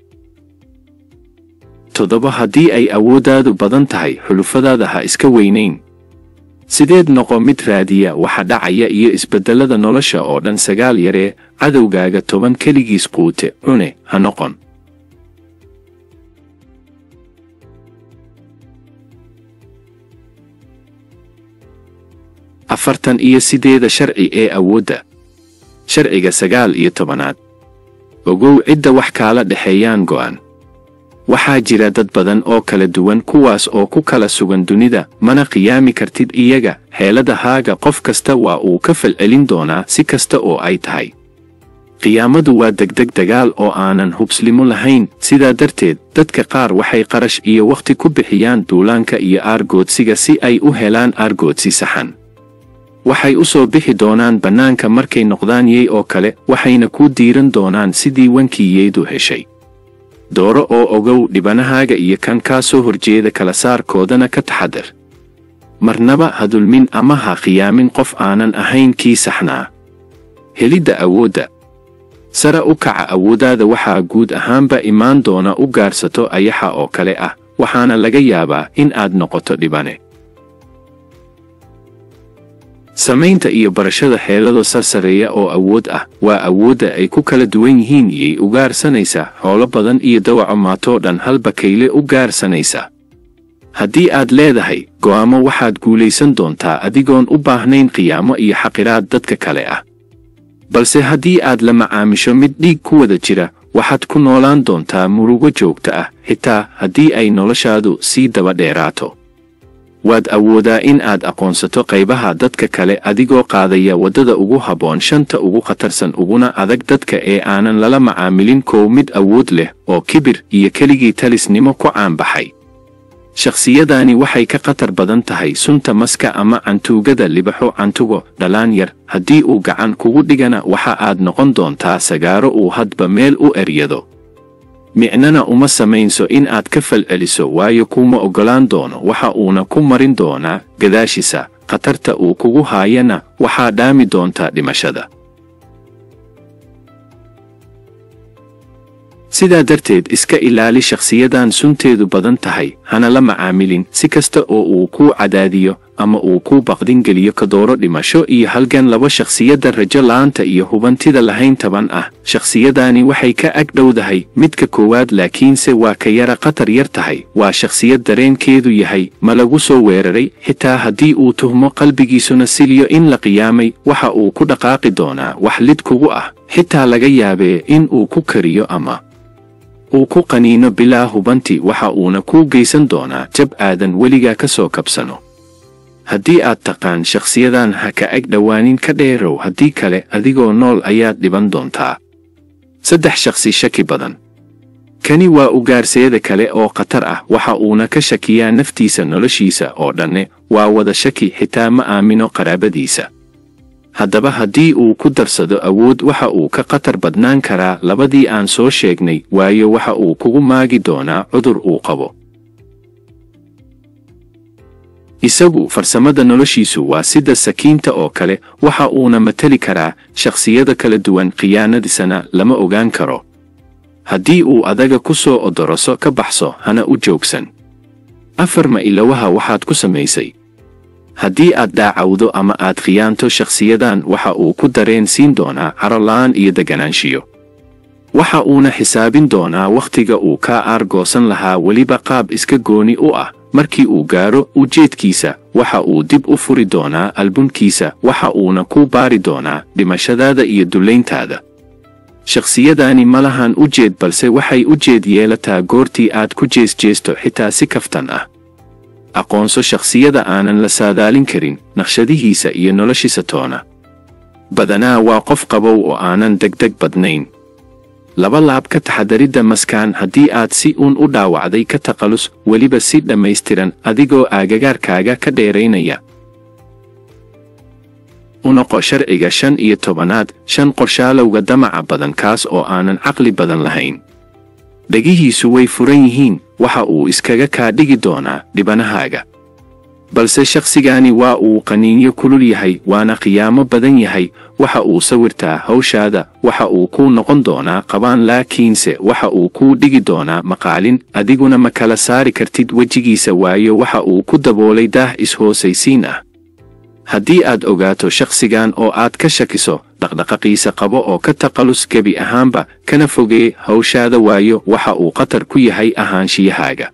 toddoba haddii ay awooddaadu badan tahay xulufadaada ha iska weynayn sideed noqo mid raadiya waxa dhacaya iyo isbeddellada nolosha oo dhan sagaal yaree cadowgaaga toban keligiis quute cune ha noqon afartan iyo sideeda sharci ee awoodda sharciga sagaal iyo tobanaad ogow cidda wax kaala dhexeeyaan go'an waxaa jira dad badan oo kala duwan kuwaas oo ku kala sugan dunida mana qiyaami kartid iyaga xeeladahaaga qof kasta waa uu ka falcelin doonaa si kasta oo ay tahay qiyaamadu waa degdeg dagaal oo aanan hubslimo lahayn sidaa darteed dadka qaar waxay qarash iyo wakhti ku bixiyaan duulaanka iyo aargoodsiga si ay u helaan aargoodsi saxan waxay u soo bixi doonaan bannaanka markay noqdaan yey oo kale waxayna kuu diiran doonaan sidii wankiyeydu heshay dooro oo ogow dhibanahaaga iyo kan kaa soo horjeeda kala saarkoodana ka taxadar marnaba ha dulmin ama ha khiyaamin qof aanan ahayn kii saxnaa helidda awoodda sare u kaca awooddaada waxaa guud ahaanba imaan doona u gaarsato ayaxa oo kale ah waxaana laga yaabaa in aad noqoto dhibane samaynta iyo barashada xeelado sarsareeya oo awood ah waa awoodda ay ku kala duwan yihiin iyay u gaarsanaysaa xoolo badan iyo dawaco maatoo dhan halba kayle u gaarsanaysa haddii aad leedahay go'aamo waxaad guulaysan doontaa adigoon u baahnayn qiyaamo iyo xaqiraad dadka kale ah balse haddii aad la macaamisho mid dhiig ku wada jira waxaad ku noolaan doontaa murugo joogta ah xitaa haddii ay noloshaadu sii daba dheeraato waad awoodaa in aad aqoonsato qaybaha dadka kale adigoo qaadaya waddada ugu habboon shanta ugu khatarsan uguna adag dadka ee aanan lala macaamilin kow mid awood leh oo kibir iyo keligii talisnimo ku caanbaxay shakhsiyadaani waxay ka khatar badan tahay sunta maska ama cantuugada libaxo cantugo dhalaan yar haddii uu gacan kugu dhigana waxa aad noqon doontaa sagaaro uu hadba meel u eryado micnana uma samaynso in aad ka falceliso waayo kuma oggolaan doono waxa uuna ku marin doonaa gadaashiisa khatarta uu kugu haayana waxaa dhaami doontaa dhimashada sidaa darteed iska ilaali shakhsiyadan sunteedu badan tahay hana la macaamilin si kasta oo uu kuu cadaadiyo ama uu ku baqdingeliyo kadooro dhimasho iyo halgan laba shakhsiyadda rajo la'aanta iyo hubantida lahayn taban ah shakhsiyadaani waxay ka ag dhowdahay midka koowaad laakiinse waa ka yara khatar yar tahay waa shakhsiyad dareenkeedu yahay ma lagu soo weeraray xitaa haddii uu tuhmo qalbigiisuna siliyo in la qiyaamay waxa uu ku dhaqaaqi doonaa wax lid kugu ah xitaa laga yaabee in uu ku kariyo ama uu ku qaniino bilaa hubanti waxa uuna kuu geysan doonaa jab aadan weligaa ka soo kabsano haddii aad taqaan shakhsiyadan ha ka ag dhowaanin ka dheerow haddii kale adigoo nool ayaad dhiban doontaa saddex shakhsi shaki badan kani waa ugaarseeda kale oo khatar ah waxa uuna ka shakiyaa naftiisa noloshiisa oo dhanne waa wada shaki xitaa ma aamino qaraabadiisa haddaba haddii uu ku darsado awood waxa uu ka khatar badnaan karaa labadii aan soo sheegnay waayo waxa uu kugu maagi doonaa cudur uu qabo isagu farsamada noloshiisu waa sida sakiinta oo kale waxa uuna mateli karaa shakhsiyada kala duwan khiyaanadiisana lama ogaan karo haddii uu adaga ku soo odoroso ka baxso hana u joogsan afar ma ilowaha waxaad ku samaysay haddii aad dhaacawdo ama aad khiyaanto shakhsiyadan waxa uu ku dareen siin doonaa carola'aan iyo deganaanshiyo waxa uuna xisaabin doonaa wakhtiga uu kaa aargoosan lahaa weliba qaab iska gooni u ah markii uu gaaro ujeedkiisa waxa uu dib u furi doonaa albumkiisa waxa uuna ku baari doonaa dhimashadaada iyo dullayntaada shakhsiyadaani ma lahan ujeed balse waxay ujeed yeelataa goortii aad ku jeesjeesto xitaa si kaftan ah aqoonso shakhsiyada aanan la saadaalin karin naqshadihiisa iyo noloshiisa toona badanaa waa qof qabow oo aanan degdeg badnayn laba laab ka taxadaridda maskaan haddii aad si uun u dhaawacday ka taqalus weliba si dhammaystiran adigoo aagagaarkaaga ka dheeraynaya u noqo sharciga shan iyo tobanaad shan qorshaalowga damaca badan kaas oo aanan caqli badan lahayn dhegihiisu way furan yihiin waxa uu iskaga kaa dhigi doonaa dhibanahaaga balse shakhsigaani waa uu qaniinyo kulul yahay waana khiyaamo badan yahay waxa uu sawirtaa hawshaada waxa uu kuu noqon doonaa qabaan laakiinse waxa uu kuu dhigi doonaa maqaalin adiguna ma kala saari kartid wejigiisa waayo waxa uu ku daboolay daah is-hoosaysiin ah haddii aad ogaato shakhsigan oo aad ka shakiso dhaqdhaqaqiisa qabo oo ka taqalus gebi ahaanba kana fogee hawshaada waayo waxa uu khatar ku yahay ahaanshiyahaaga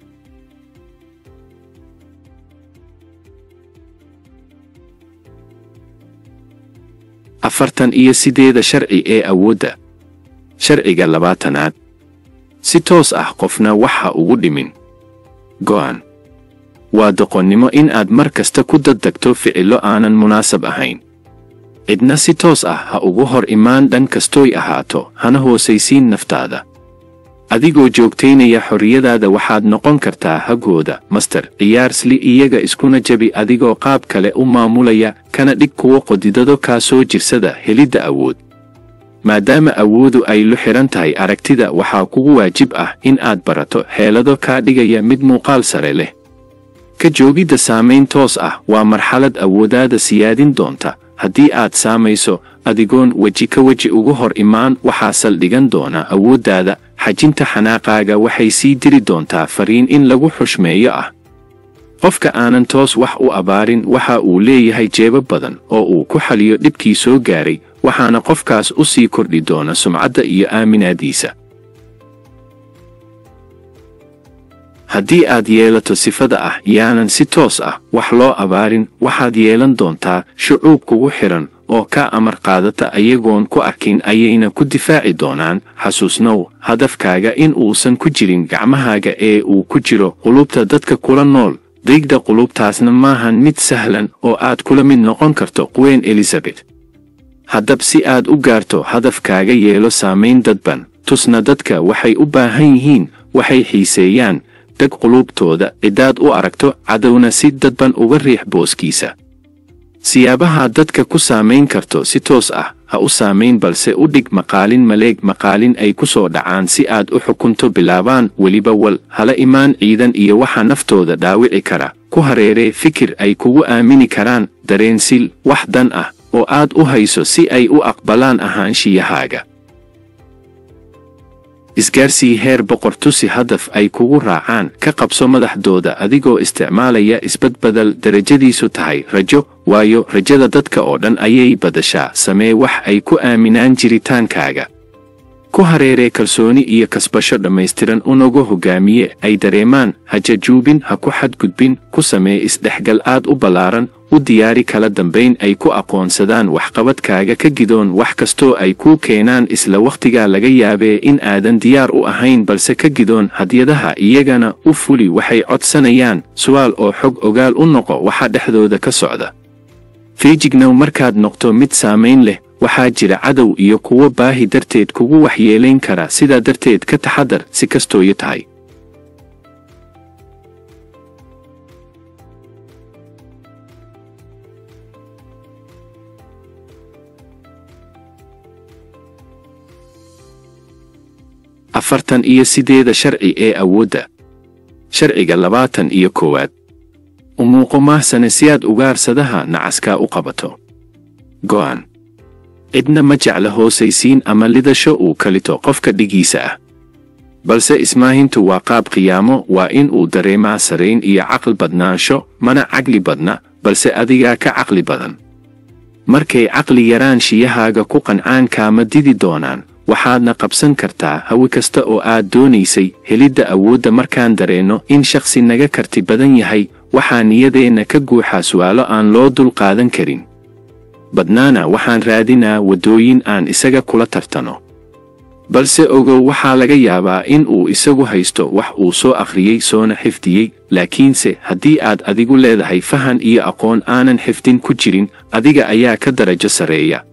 afartan iyo sideeda sharci ee awoodda sharciga labaatanaad si toos ah qofna waxa ugu dhimin go'an waa doqonnimo in aad mar kasta ku daddegto ficillo aanan munaasab ahayn cidna si toos ah ha ugu hor imaan dhan kastooy ahaato hana hoosaysiin naftaada adigoo joogtaynaya xorriyadaada waxaad noqon kartaa hagooda master ciyaarsli iyaga iskuna jabi adigoo qaab kale u maamulaya kana dhig kuwo qodidado kaa soo jirsada helidda awood maadaama awoodu ay lu xidhan tahay aragtida waxaa kugu waajib ah in aad barato xeelado kaa dhigaya mid muuqaal sare leh ka joogidda saamayn toos ah waa marxalad awoodaada siyaadin doonta haddii aad saamayso adigoon weji ka weji ugu hor imaan waxaa saldhigan doona awooddaada xajinta xanaaqaaga waxay sii diri doontaa fariin in lagu xushmeeyo ah qofka aanan toos wax u abaarin waxa uu leeyahay jeebo badan oo uu ku xaliyo dhibkii soo gaaray waxaana qofkaas u sii kordhi doona sumcadda iyo aaminaadiisa haddii aad yeelato sifada ah yaanan si toos ah wax loo abaarin waxaad yeelan doontaa shucuub kugu xidhan oo ka amar qaadata ayagoon ku arkin ayayna ku difaaci doonaan xasuusnow hadafkaaga in uusan ku jirin gacmahaaga ee uu ku jiro qulubta dadka kula nool diigda qulubtaasna maahan mid sahlan oo aad kula mid noqon karto quween elizabeth haddab si aad u gaarto hadafkaaga yeelo saamayn dadban tusna dadka waxay u baahan yihiin waxay xiiseeyaan deg quluubtooda ciddaad u aragto cadowna si dadban uga riix booskiisa siyaabaha dadka ku saamayn karto si toos ah ha u saamayn balse u dhig maqaalin maleeg maqaalin ay ku soo dhacaan si aad u xukunto bilaabaan weliba wal hala imaan ciidan iyo waxa naftooda dhaawici kara ku hareeree fikir ay kugu aamini karaan dareensil wax dan ah oo aad u hayso si ay u aqbalaan ahaanshiyahaaga isgaarsii heer boqor tusi hadaf ay kugu raacaan ka qabso madaxdooda adigoo isticmaalaya isbadbadal darajadiisu tahay rajo waayo rajada dadka oo dhan ayay badashaa samee wax ay ku aaminaan jiritaankaaga ku hareeree kalsooni iyo kasbasho dhammaystiran unagu hogaamiye ay dareemaan hajajuubin ha ku xadgudbin ku samee isdhexgal aad u ballaaran u diyaari kala dambayn ay ku aqoonsadaan waxqabadkaaga ka gidoon wax kastoo ay kuu keenaan isla wakhtigaa laga yaabee in aadan diyaar u ahayn balse ka gidoon hadyadaha iyagana u fuli waxay codsanayaan su'aal oo xog ogaal u noqo waxa dhexdooda ka socda feejignow markaad noqto mid saamayn leh waxaa jira cadow iyo kuwo baahi darteed kugu waxyeelayn kara sidaa darteed ka taxadar si kastooyo tahay afartan iyo sideeda sharci ee awoodda sharciga labaatan iyo koowaad u muuqo mahsane si aad ugaarsadaha nacaskaa u qabato go'an cidna ma jecla hoosaysiin ama lidasho uu kalito qofka dhigiisa ah balse ismaahintu waa qaab qiyaamo waa in uu dareemaa sarayn iyo caqli badnaansho mana caqli badna balse adigaa ka caqli badan markay caqli yaraan shiyahaaga ku qancaan kaama didi doonaan waxaadna qabsan kartaa hawi kasta oo aad doonaysay helidda awoodda markaan dareenno in shakhsi naga karti badan yahay waxaa niyadeenna ka guuxaa su'aalo aan loo dul qaadan karin badnaana waxaan raadinaa waddooyin aan isaga kula tartano balse ogow waxaa laga yaabaa in uu isagu haysto wax uu soo akhriyey soona xifdiyey laakiinse haddii aad adigu leedahay fahan iyo aqoon aanan xifdin ku jirin adiga ayaa ka darajo sarreeya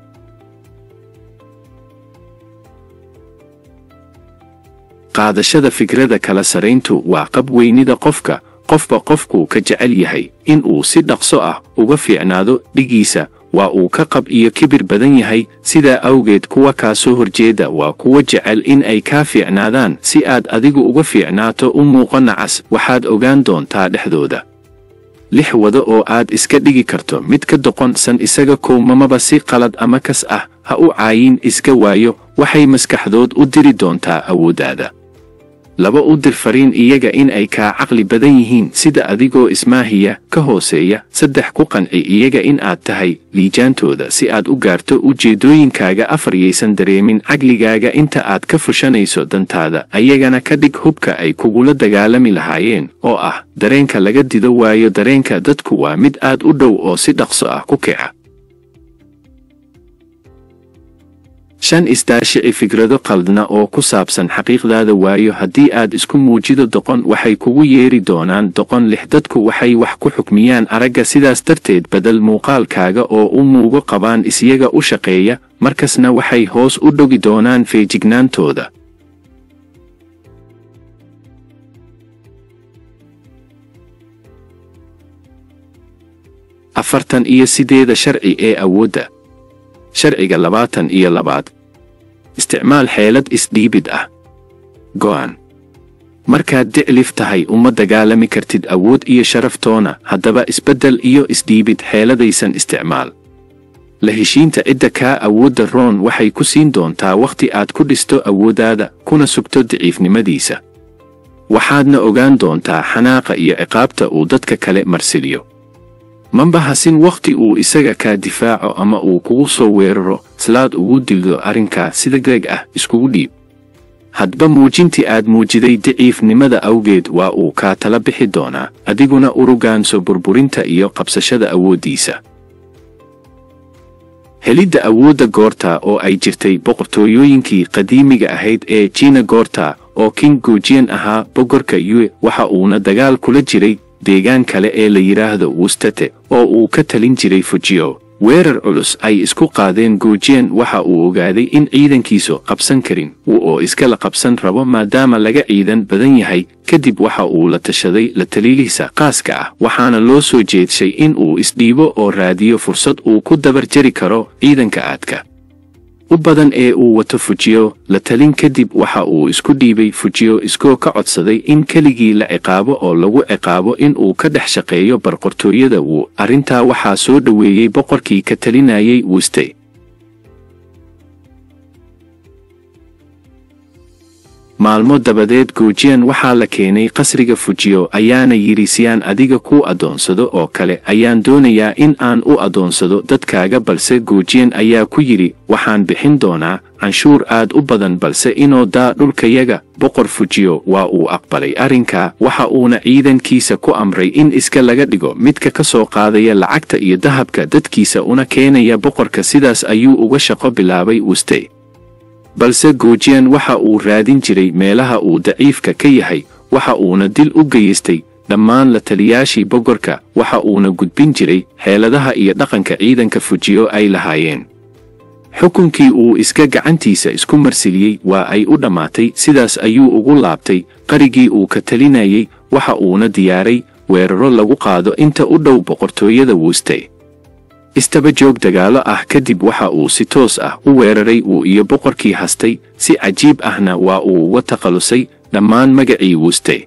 qaadashada fikrada kala sarayntu waa qab weynida qofka qofba qofkuu ka jecel yahay in uu si dhaqso ah uga fiicnaado dhigiisa waa uu ka qab iyo kibir badan yahay sidaa awgeed kuwa kaa soo horjeeda waa kuwa jecel in ay kaa fiicnaadaan si aad adigu uga fiicnaato u muuqo nacas waxaad ogaan doontaa dhexdooda lix wado oo aad iska dhigi karto mid ka doqonsan isaga kowmamaba si qalad ama kas ah ha u caayin iska waayo waxay maskaxdood u diri doontaa awooddaada laba u dir fariin iyaga in ay kaa caqli badan yihiin sida adigoo ismaahiya ka hooseeya saddex ku qanci iyaga in aad tahay liijaantooda si aad u gaarto ujeeddooyinkaaga afar yaysan dareemin caqligaaga inta aad ka fushanayso dantaada ayagana ka dhig hubka ay kugula dagaalami lahaayeen oo ah dareenka laga dido waayo dareenka dadku waa mid aad u dhow oo si dhaqso ah ku kica shan isdaashici fikrado qaldna oo ku saabsan xaqiiqdaada waayo haddii aad isku muujido doqon waxay kugu yeeri doonaan doqon lix dadku waxay wax ku xukmiyaan aragga sidaas darteed bedel muuqaalkaaga oo u muugo qabaan isyaga u shaqeeya markasna waxay hoos u dhogi doonaan feejignaantooda afartan iyo sideeda sharci ee awoodda sharciga labaatan iyo labaad isticmaal xeelad isdhiibid ah go'an markaad diclif tahay uma dagaalami kartid awood iyo sharaftoona haddaba isbeddel iyo isdhiibid xeeladaysan isticmaal la heshiinta cidda kaa awoodda roon waxay ku siin doontaa wakhti aad ku dhisto awooddaada kuna sugto daciifnimadiisa waxaadna ogaan doontaa xanaaqa iyo ciqaabta uu dadka kale marsiliyo mamba hasin wakhti uu isaga kaa difaaco ama uu kugu soo weeraro islaad ugu dildo arrinkaa sida deeg ah iskugu dhiib hadba muujintii aad muujiday daciifnimada awgeed waa uu kaa tala bixi doonaa adiguna urugaanso burburinta iyo qabsashada awooddiisa helidda awoodda goorta oo ay jirtay boqortooyooyinkii qadiimiga ahayd ee jiina goorta oo king guujiyan ahaa bogorka yue waxa uuna dagaal kula jiray deegaan kale ee la yidhaahdo wustate oo uu ka talin jiray fujiyo weerar culus ay isku qaadeen guujiyan waxa uu ogaaday in ciidankiisu qabsan karin oo iskala qabsan rabo maadaama laga ciidan badan yahay kadib waxa uu la tashaday la taliilihiisa qaaska ah waxaana loo soo jeedshay in uu isdhiibo oo raadiyo fursad uu ku dabar jari karo ciidanka aadka u badan ee uu wato fujiyo la talin kadib waxa uu isku dhiibay fujiyo iskoo ka codsaday in keligii la ciqaabo oo lagu ciqaabo in uu ka dhex shaqeeyo barqortooyada wuu arrintaa waxaa soo dhoweeyey boqorkii ka talinayay wuste maalmo dabadeed goojiyan waxaa la keenay qasriga fujiyo ayaana yidhi si aan adiga kuu addoonsado oo kale ayaan doonayaa in aan u addoonsado dadkaaga balse goojiyan ayaa ku yidhi waxaan bixin doonaa canshuur aad u badan balse inoo daa dhulkayaga boqor fujiyo waa uu aqbalay arrinkaa waxa uuna ciidankiisa ku amray in iska laga dhigo midka ka soo qaadaya lacagta iyo dahabka dadkiisa una keenaya boqorka sidaas ayuu uga shaqo bilaabay wuste balse goojiyan waxa uu raadin jiray meelaha uu daciifka ka yahay waxa uuna dil u geystay dhammaan la taliyaashii boqorka waxa uuna gudbin jiray xeeladaha iyo dhaqanka ciidanka fujiyo ay lahaayeen xukunkii uu iska gacantiisa isku marsiliyey waa ay u dhammaatay sidaas ayuu ugu laabtay qarigii uu ka talinayay waxa uuna diyaaray weeraro lagu qaado inta u dhow boqortooyada wuste istaba joog dagaalo ah kadib waxa uu si toos ah u weeraray uu iyo boqorkii hastay si cajiib ahna waa uu uga takhallusay dhammaan magacii wuste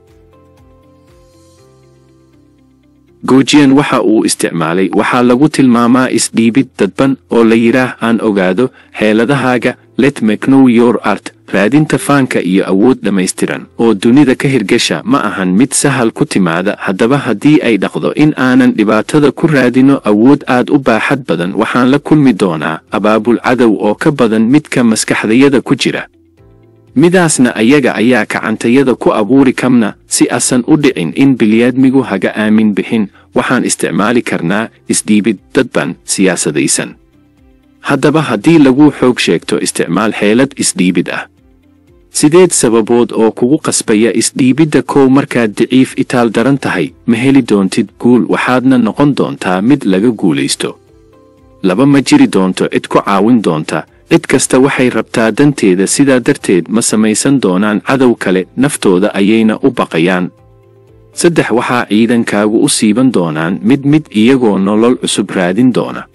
goojiyan waxa uu isticmaalay waxaa lagu tilmaamaa isdhiibid dadban oo la yidhaah aan ogaado xeeladahaaga let me know your art raadinta faanka iyo awood dhammaystiran oo dunida ka hirgasha ma ahan mid sahal ku timaada haddaba haddii ay dhaqdo in aanan dhibaatada ku raadino awood aad u baaxad badan waxaan la kulmi doonaa abaabul cadow oo ka badan midka maskaxdayada ku jira midaasna ayaga ayaa kacantayada ku abuuri kamna si asan u dhicin in bilyaadmigu haga aamin bixin waxaan isticmaali karnaa isdhiibid dadban siyaasadaysan haddaba haddii lagu xoog sheegto isticmaal xeelad isdhiibid ah sideed sababood oo kugu qasbaya isdhiibidda kow markaad daciif itaal daran tahay ma heli doontid guul waxaadna noqon doontaa mid laga guulaysto laba ma jiri doonto cid ku caawin doonta cid kasta waxay rabtaa danteeda sidaa darteed ma samaysan doonaan cadow kale naftooda ayayna u baqayaan saddex waxaa ciidankaagu u siiban doonaan mid mid iyagoo nolol cusub raadin doona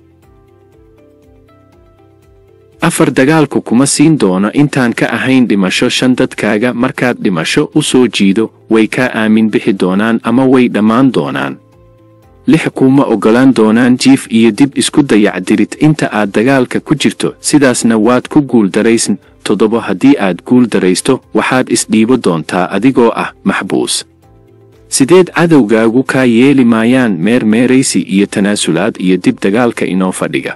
afar dagaalku kuma siin doono intaan ka ahayn dhimasho shan dadkaaga markaad dhimasho u soo jiido way kaa aamin bixi doonaan ama way dhammaan doonaan lix kuuma oggolaan doonaan jiif iyo dib isku dayacdirid inta aad dagaalka ku jirto sidaasna waad ku guuldaraysan toddobo haddii aad guul daraysto waxaad isdhiibo doontaa adigoo ah maxbuus sideed cadowgaagu kaa yeeli maayaan meermeeraysi iyo tanaasulaad iyo dib dagaalka inoo fadhiga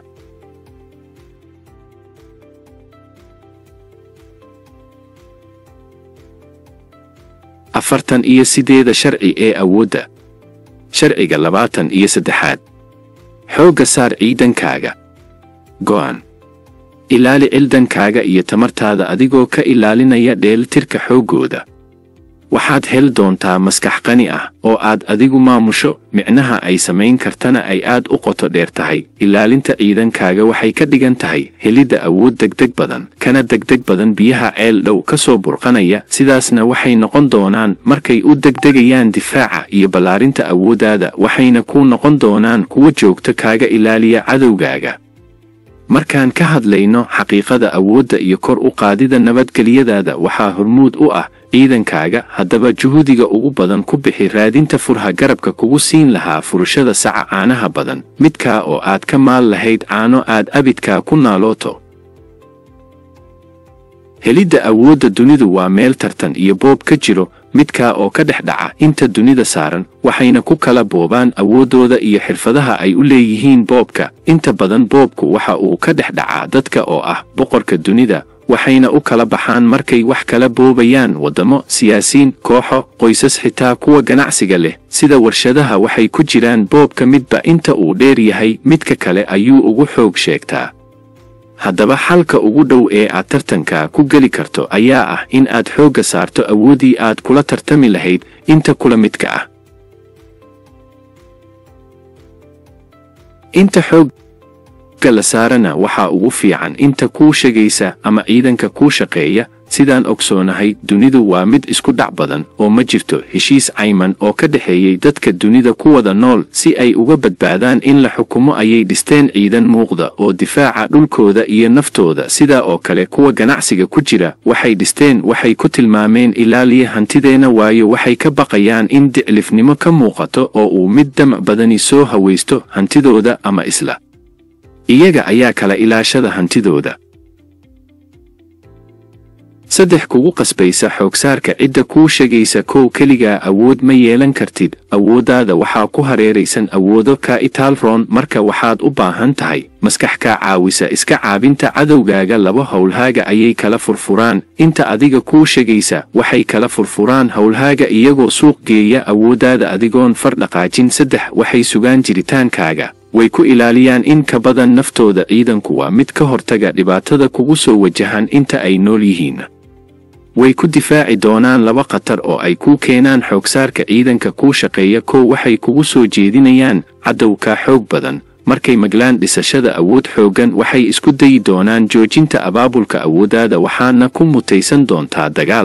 afartan iyo sideeda sharci ee awoodda sharciga labaatan iyo saddexaad xoogga saar ciidankaaga go'an ilaali cildankaaga iyo tamartaada adigoo ka ilaalinaya dheelitirka xooggooda waxaad heli doontaa maskax qani ah oo aad adigu maamusho micnaha ay samayn kartana ay aad u qoto dheer tahay ilaalinta ciidankaaga waxay ka dhigan tahay helidda awood degdeg badan kana degdeg badan biyaha ceel dhow ka soo burqanaya sidaasna waxay noqon doonaan markay u degdegayaan difaaca iyo ballaarinta awooddaada waxayna ku noqon doonaan kuwa joogto kaaga ilaaliya cadowgaaga markaan ka hadlayno xaqiiqada awoodda iyo kor u qaadida nabadgelyadaada waxaa hormuud u ah ciidankaaga haddaba juhudiga ugu badan ku bixi raadinta furha garabka kugu siin lahaa furashada saca caanaha badan midkaa oo aad ka maal lahayd caano aad abidkaa ku naalooto helidda awoodda dunidu waa meel tartan iyo boob ka jiro midkaa oo ka dhex dhaca inta dunida saaran waxayna ku kala boobaan awooddooda iyo xirfadaha ay u leeyihiin boobka inta badan boobku waxa uu ka dhex dhacaa dadka oo ah boqorka dunida waxayna u kala baxaan markay wax kala boobayaan waddamo siyaasiin kooxo qoysas xitaa kuwa ganacsiga leh sida warshadaha waxay ku jiraan boobka midba inta uu dheer yahay midka kale ayuu ugu xoog sheegtaa haddaba xalka ugu dhow ee aad tartanka ku geli karto ayaa ah in aad xoogga saarto awooddii aad kula tartami lahayd inta kula midka ah inta xoogga la saarana waxaa ugu fiican inta kuu shegaysa ama ciidanka kuu shaqeeya sidaan ogsoonahay dunidu waa mid isku dhac badan oo ma jirto heshiis cayman oo ka dhexeeyey dadka dunida ku wada nool si ay uga badbaadaan in la xukumo ayay dhisteen ciidan muuqda oo difaaca dhulkooda iyo naftooda sidaa oo kale kuwa ganacsiga ku jira waxay dhisteen waxay ku tilmaameen ilaaliya hantideenna waayo waxay ka baqayaan in diclifnimo ka muuqato oo uu mid damac badani soo hawaysto hantidooda ama isla iyaga ayaa kala ilaashada hantidooda saddex kugu qasbaysa xoogsaarka cidda kuu sheegaysa kow keligaa awood ma yeelan kartid awooddaada waxaa ku hareeraysan awoodo ka itaalroon marka waxaad u baahan tahay maskax kaa caawisa iska caabinta cadowgaaga laba howlhaaga ayay kala furfuraan inta adiga kuu sheegaysa waxay kala furfuraan howlhaaga iyagoo suuq geeya awooddaada adigoon far dhaqaajin saddex waxay sugaan jiritaankaaga way ku ilaaliyaan in ka badan naftooda ciidanku waa mid ka hortaga dhibaatada kugu soo wajahan inta ay nool yihiin way ku difaaci doonaan laba khatar oo ay kuu keenaan xoogsaarka ciidanka kuu shaqeeya kow waxay kugu soo jeedinayaan cadowkaa xoog badan markay maglaan dhisashada awood xooggan waxay isku dayi doonaan joojinta abaabulka awooddaada waxaana ku mutaysan doontaa dagaal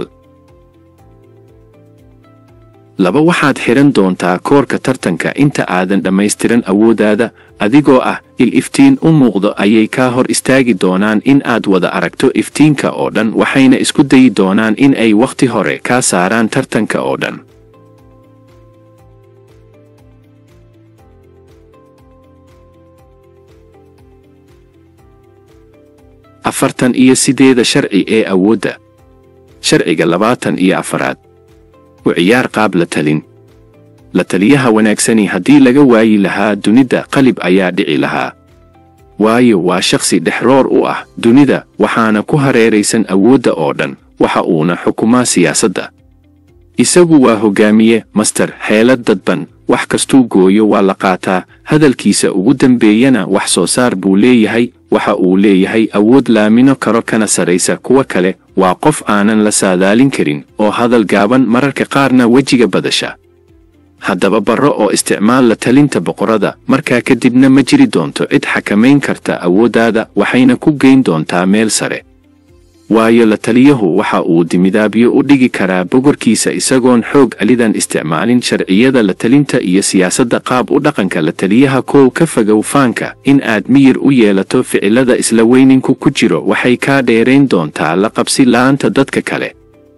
laba waxaad xidhan doontaa koorka tartanka inta aadan dhammaystiran awooddaada adigoo ah il iftiin u muuqdo ayay kaa hor istaagi doonaan in aad wada aragto iftiinka oo dhan waxayna isku dayi doonaan in ay wakhti hore kaa saaraan tartanka oo dhan afartan iyo sideeda sharci ee awoodda sharciga labaatan iyo afaraad u ciyaar qaab la talin la taliyaha wanaagsani haddii laga waayi lahaa dunida qalib ayaa dhici lahaa waayo waa shakhsi dhexroor u ah dunida waxaana ku hareeraysan awoodda oo dhan waxa uuna xukumaa siyaasadda isagu waa hoggaamiye master xeelad dadban wax kastuu gooyo waa la qaataa hadalkiisa ugu dambeeyana wax soo saar buu leeyahay waxa uu leeyahay awood laamino karo kana saraysa kuwa kale waa qof aanan la saadaalin karin oo hadal gaaban mararka qaarna wejiga badasha haddaba barro oo isticmaal la talinta boqorada markaa kadibna ma jiri doonto cid xakamayn karta awooddaada waxayna ku geyn doontaa meel sare waayo la taliyahu waxa uu dimidaabyo u dhigi karaa bogorkiisa isagoon xoog alidan isticmaalin sharciyada la talinta iyo siyaasadda qaab u dhaqanka la taliyaha koow ka fogow faanka in aad miyir u yeelato ficilada isla weyninku ku jiro waxay kaa dheerayn doontaa la qabsi la'aanta dadka kale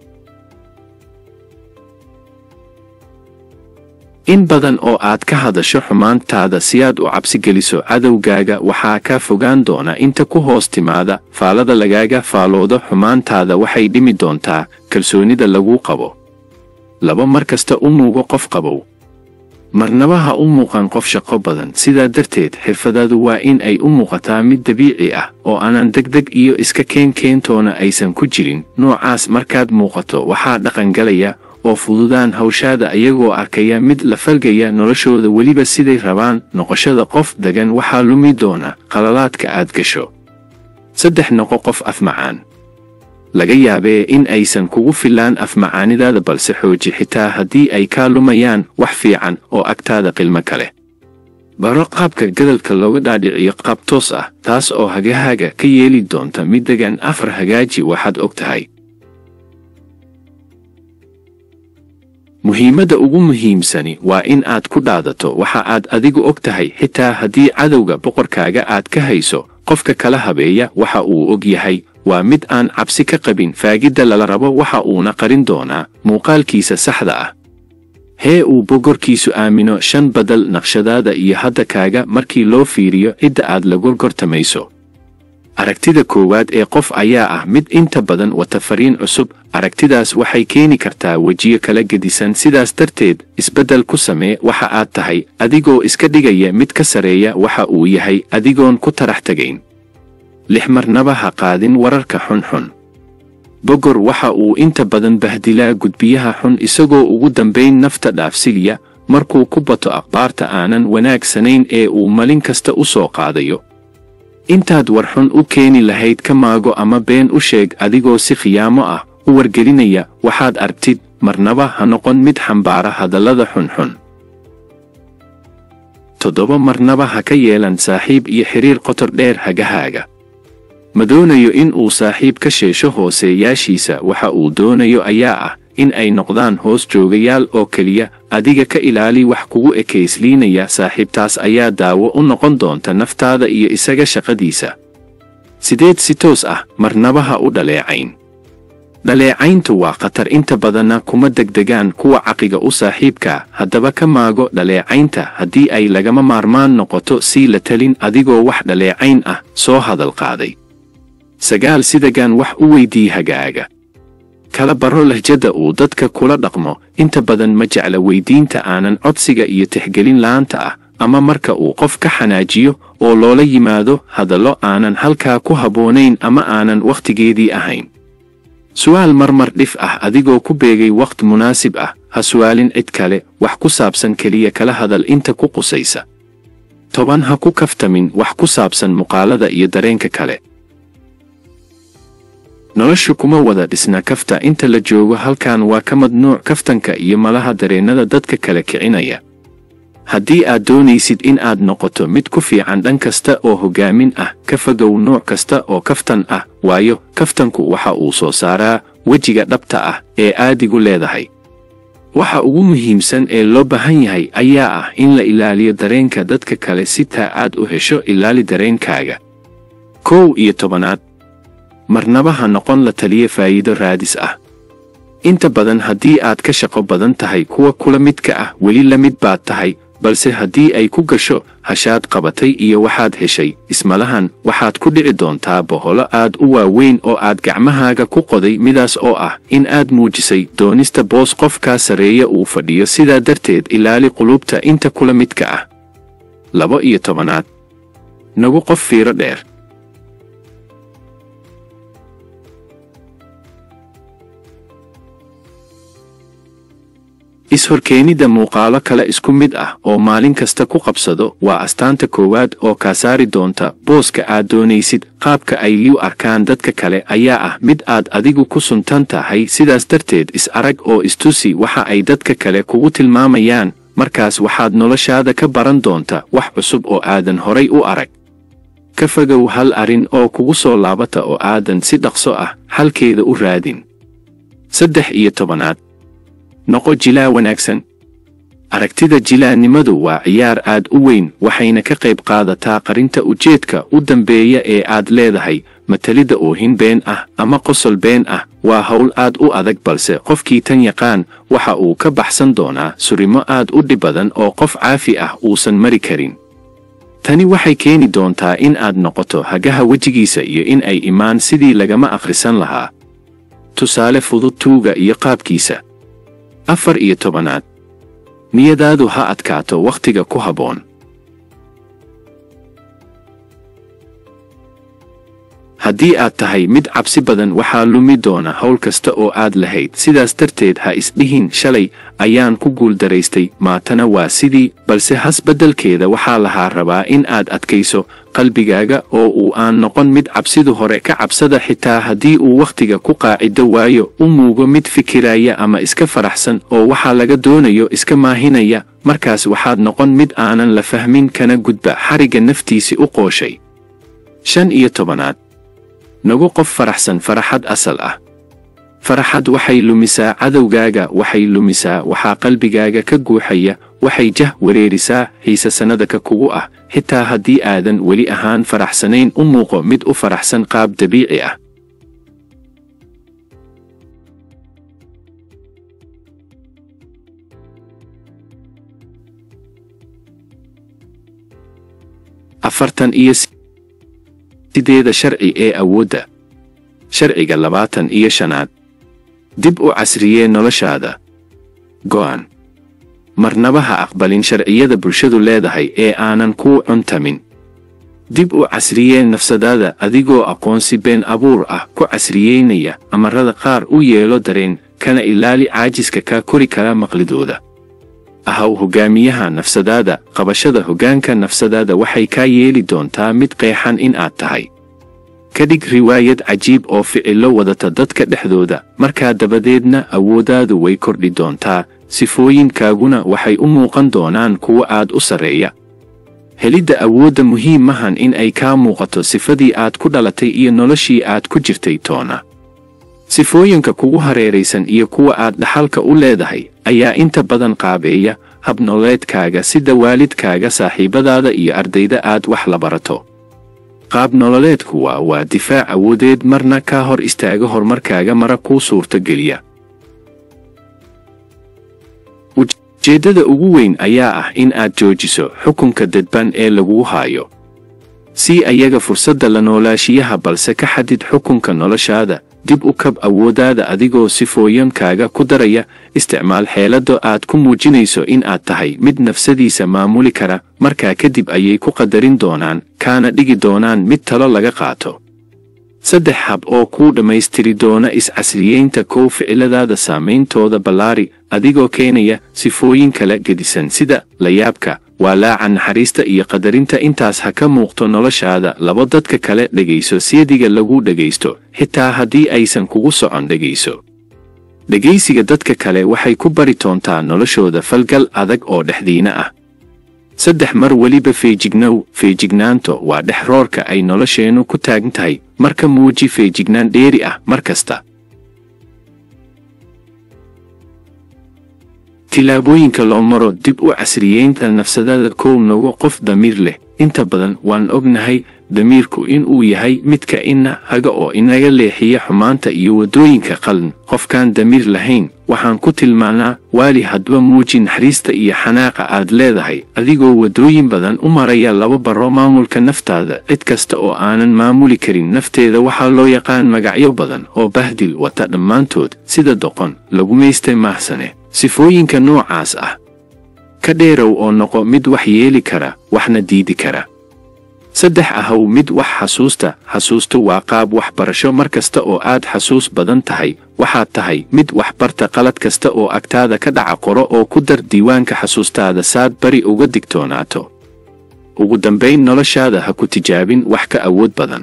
in badan oo aad ka hadasho xumaantaada si aad u cabsi geliso cadowgaaga waxaa kaa fogaan doona inta ku hoos timaada faalada lagaaga faaloodo xumaantaada waxay dhimi doontaa kalsoonida laguu qabo laba mar kasta u muugo qof qabow marnaba ha u muuqan qof shaqo badan sidaa darteed xirfadaadu waa in ay u muuqataa mid dabiici ah oo aanan degdeg iyo iska keen keentoona aysan ku jirin noocaas markaad muuqato waxaa dhaqangalaya oo fududaan hawshaada iyagoo arkaya mid la falgaya noloshooda weliba siday rabaan noqoshada qof degan waxaa lumi doona qalalaadka aad gasho saddex noqo qof afmacaan laga yaabee in aysan kugu filaan afmacaanidaada balse xooji xitaa haddii ay kaa lumayaan wax fiican oo agtaada qilmo kale baro qaabka gadalka looga dhaadhiciyo qaab toos ah taas oo hagahaaga ka yeeli doonta mid degan afar hagaaji waxaad og tahay muhiimadda ugu muhiimsani waa in aad ku dhaadato waxa aad adigu og tahay xitaa haddii cadowga boqorkaaga aad ka hayso qofka kala habeeya waxa uu og yahay waa mid aan cabsi ka qabin faagidda lala rabo waxa uuna qarin doonaa muuqaalkiisa saxda ah hee uu bogorkiisu aamino shan badal naqshadaada iyo hadda kaaga markii loo fiiriyo cidda aad la gorgortamayso aragtida koowaad ee qof ayaa ah mid inta badan wata fariin cusub aragtidaas waxay keeni kartaa wejiyo kala gedisan sidaas darteed isbeddel ku samee waxa aad tahay adigoo iska dhigaya mid ka sareeya waxa uu yahay adigoon ku tarax tegayn lix marnaba ha qaadin wararka xunxun bogor waxa uu inta badan bahdilaa gudbiyaha xun isagoo ugu dambayn nafta dhaafsiliya markuu ku bato akhbaarta aanan wanaagsanayn ee uu malin kasta u soo qaadayo intaad war xun u keeni lahayd ka maago ama been u sheeg adigoo si khiyaamo ah u wargelinaya waxaad argtid marnaba ha noqon mid xambaara hadallada xunxun toddoba marnaba ha ka yeelan saaxiib iyo xiriir qotor dheer hagahaaga ma doonayo in uu saaxiib ka sheesho hooseeyaashiisa waxa uu doonayo ayaa ah in ay noqdaan hoos joogayaal oo keliya adiga ka ilaali wax kugu ekaysliinaya saaxiibtaas ayaa daawo u noqon doonta naftaada iyo isaga shaqadiisa sideed si toos ah marnaba ha u dhaleecayn dhaleecayntu waa khatar inta badanna kuma degdegaan kuwa caqiga u saaxiibka haddaba ka maago dhaleecaynta haddii ay lagama maarmaan noqoto sii la talin adigoo wax dhaleecayn ah soo hadal qaaday sagaal sidagaan wax u weydii hagaaga kala baro lahjadda uu dadka kula dhaqmo inta badan ma jecla weydiinta aanan codsiga iyo tixgelin la'aanta ah ama marka uu qof ka xanaajiyo oo loola yimaado hadallo aanan halkaa ku habboonayn ama aanan wakhtigeedii ahayn su'aal marmar dhif ah adigoo ku beegay wakhti munaasib ah ha su'aalin cid kale wax ku saabsan keliya kala hadal inta ku qusaysa toban ha ku kaftamin wax ku saabsan muuqaalada iyo dareenka kale noloshu kuma wada dhisna kafta inta la joogo halkan waa ka madnuuc kaftanka iyo malaha dareennada dadka kale kicinaya haddii aad doonaysid in aad noqoto mid ku fiican dhan kasta oo hoggaamin ah ka fogow nooc kasta oo kaftan ah waayo kaftanku waxa uu soo saaraa wejiga dhabta ah ee aadigu leedahay waxa ugu muhiimsan ee loo baahan yahay ayaa ah in la ilaaliyo dareenka dadka kale si taa aad u hesho ilaali dareenkaaga kow iyo tobanaad marnaba ha noqon la taliya faa'iido raadis ah inta badan haddii aad ka shaqo badan tahay kuwa kula midka ah weli la mid baad tahay balse haddii ay ku gasho hashaad qabatay iyo waxaad heshay ismalahan waxaad ku dhici doontaa boholo aad u waaweyn oo aad gacmahaaga ku qoday midaas oo ah in aad muujisay doonista boos qofkaa sarreeya uu fadhiyo sidaa darteed ilaali qulubta inta kula midka ah labo iyo tobanaad nagu qof fiiro dheer is-horkeenidda muuqaalo kale isku mid ah oo maalin kasta ku qabsado waa astaanta koowaad oo kaa saari doonta booska aad doonaysid qaabka ay u arkaan dadka kale ayaa ah mid aad adigu ku suntan tahay sidaas darteed is-arag oo istusi waxa ay dadka kale kugu tilmaamayaan markaas waxaad noloshaada ka baran doonta wax cusub oo aadan horay u arag ka fogow hal arrin oo kugu soo laabata oo aadan si dhaqso ah halkeeda u raadin saddex iyo tobanaad noqo jilaa wanaagsan aragtida jilaannimadu waa ciyaar aad u weyn waxayna ka qayb qaadataa qarinta ujeedka u dambeeya ee aad leedahay matalidda oohin been ah ama qosol been ah waa howl aad u adag balse qofkii tan yaqaan waxa uu ka baxsan doonaa surimo aad u dhib badan oo qof caafi ah uusan mari karin tani waxay keeni doontaa in aad noqoto hagaha wejigiisa iyo in ay imaan sidii lagama akhrisan lahaa tusaale fudud tuuga iyo qaabkiisa afar iyo tobanaad niyadaadu ha adkaato wakhtiga ku habboon haddii aad tahay mid cabsi badan waxaa lumi doona howl kasta oo aad lahayd sidaas darteed ha isdhihin shalay ayaan ku guuldaraystay maatana waa sidii balse has beddelkeeda waxaa lahaa rabaa in aad adkayso qalbigaaga oo uu aan noqon mid cabsidu hore ka cabsada xitaa haddii uu wakhtiga ku qaacido waayo u muugo mid fikiraya ama iska faraxsan oo waxaa laga doonayo iska maahinaya markaas waxaad noqon mid aanan la fahmin kana gudba xarigga naftiisi u qooshay shan iyo tobanaad nagu qof faraxsan faraxad asal ah faraxad waxay lumisaa cadowgaaga waxay lumisaa waxaa qalbigaaga ka guuxaya waxay jah wareerisaa xiise sannadaka kugu ah xitaa haddii aadan weli ahaan faraxsanayn u muuqo mid u faraxsan qaab dabiici ah afartan iyo sideeda sharci ee awoodda sharciga labaatan iyo shanaad dib u casriyee noloshaada go'an marnaba ha aqbalin sharciyada bulshadu leedahay ee aanan kuu cuntamin dib u casriyee nafsadaada adigoo aqoonsi been abuur ah ku casriyeynaya amarada qaar u yeelo dareen kana ilaali caajiska kaa kori kara maqlidooda ahaw hoggaamiyaha nafsadaada qabashada hoggaanka nafsadaada waxay kaa yeeli doontaa mid qeexan in aad tahay ka dhig riwaayad cajiib oo ficillo wadata dadka dhexdooda markaa dabadeedna awooddaadu way kordhi doontaa sifooyinkaaguna waxay u muuqan doonaan kuwo aad u sarreeya helidda awoodda muhiim mahan in ay kaa muuqato sifadii aad ku dhalatay iyo noloshii aad ku jirtay toona sifooyinka kugu hareeraysan iyo kuwa aad dhaxalka u leedahay ayaa inta badan qaabeeya habnololeedkaaga sida waalidkaaga saaxiibadaada iyo ardayda aad wax la barato qaab nololeedku waa waa difaac awoodeed marna kaa hor istaaga horumarkaaga mara kuu suurtogeliya ujeeddada ugu weyn ayaa ah in aad joojiso xukunka dadban ee laguu haayo sii ayaga fursadda la noolaashiyaha balse ka xadid xukunka noloshaada dib u kab awooddaada adigoo sifooyankaaga ku daraya isticmaal xeelado aad ku muujinayso in aad tahay mid nafsadiisa maamuli kara markaa kadib ayay ku qadarin doonaan kaana dhigi doonaan mid talo laga qaato saddex hab oo kuu dhammaystiri doona is-casriyeynta kow ficiladaada saameyntooda ballaari adigoo keenaya sifooyin kala gedisan sida layaabka waalaaca naxariista iyo qadarinta intaas ha ka muuqto noloshaada labo dadka kale dhegayso siyadiga lagu dhegaysto xitaa haddii aysan kugu socon dhegayso dhegaysiga dadka kale waxay ku bari doontaa noloshooda falgal adag oo dhexdiina ah saddex mar weliba feejignow feejignaanto waa dhex roorka ay nolosheennu ku taagan tahay marka muuji feejignaan dheeri ah mar kasta tillaabooyinka loo maro dib u casriyeynta nafsadada kow nogo qof damiir leh inta badan waan ognahay damiirku inuu yahay midka ina haga oo inaga leexiya xumaanta iyo waddooyinka qalin qofkaan damiir lahayn waxaan ku tilmaanaa waali hadba muuji naxariista iyo xanaaqa aad leedahay adigoo waddooyin badan u maraya laba baro maamulka naftaada cid kasta oo aanan maamuli karin nafteeda waxaa loo yaqaan magacyo badan oo bahdil wata dhammaantood sida doqon lagumaystay maahsane sifooyinka noocaas ah ka dheerow oo noqo mid wax yeeli kara waxna diidi kara saddex ahow mid wax xasuusta xasuustu waa qaab waxbarasho mar kasta oo aad xasuus badan tahay waxaad tahay mid waxbarta qalad kasta oo agtaada ka dhaca qoro oo ku dar diiwaanka xasuustaada saad bari uga digtoonaato ugu dambayn noloshaada ha ku tijaabin wax ka awood badan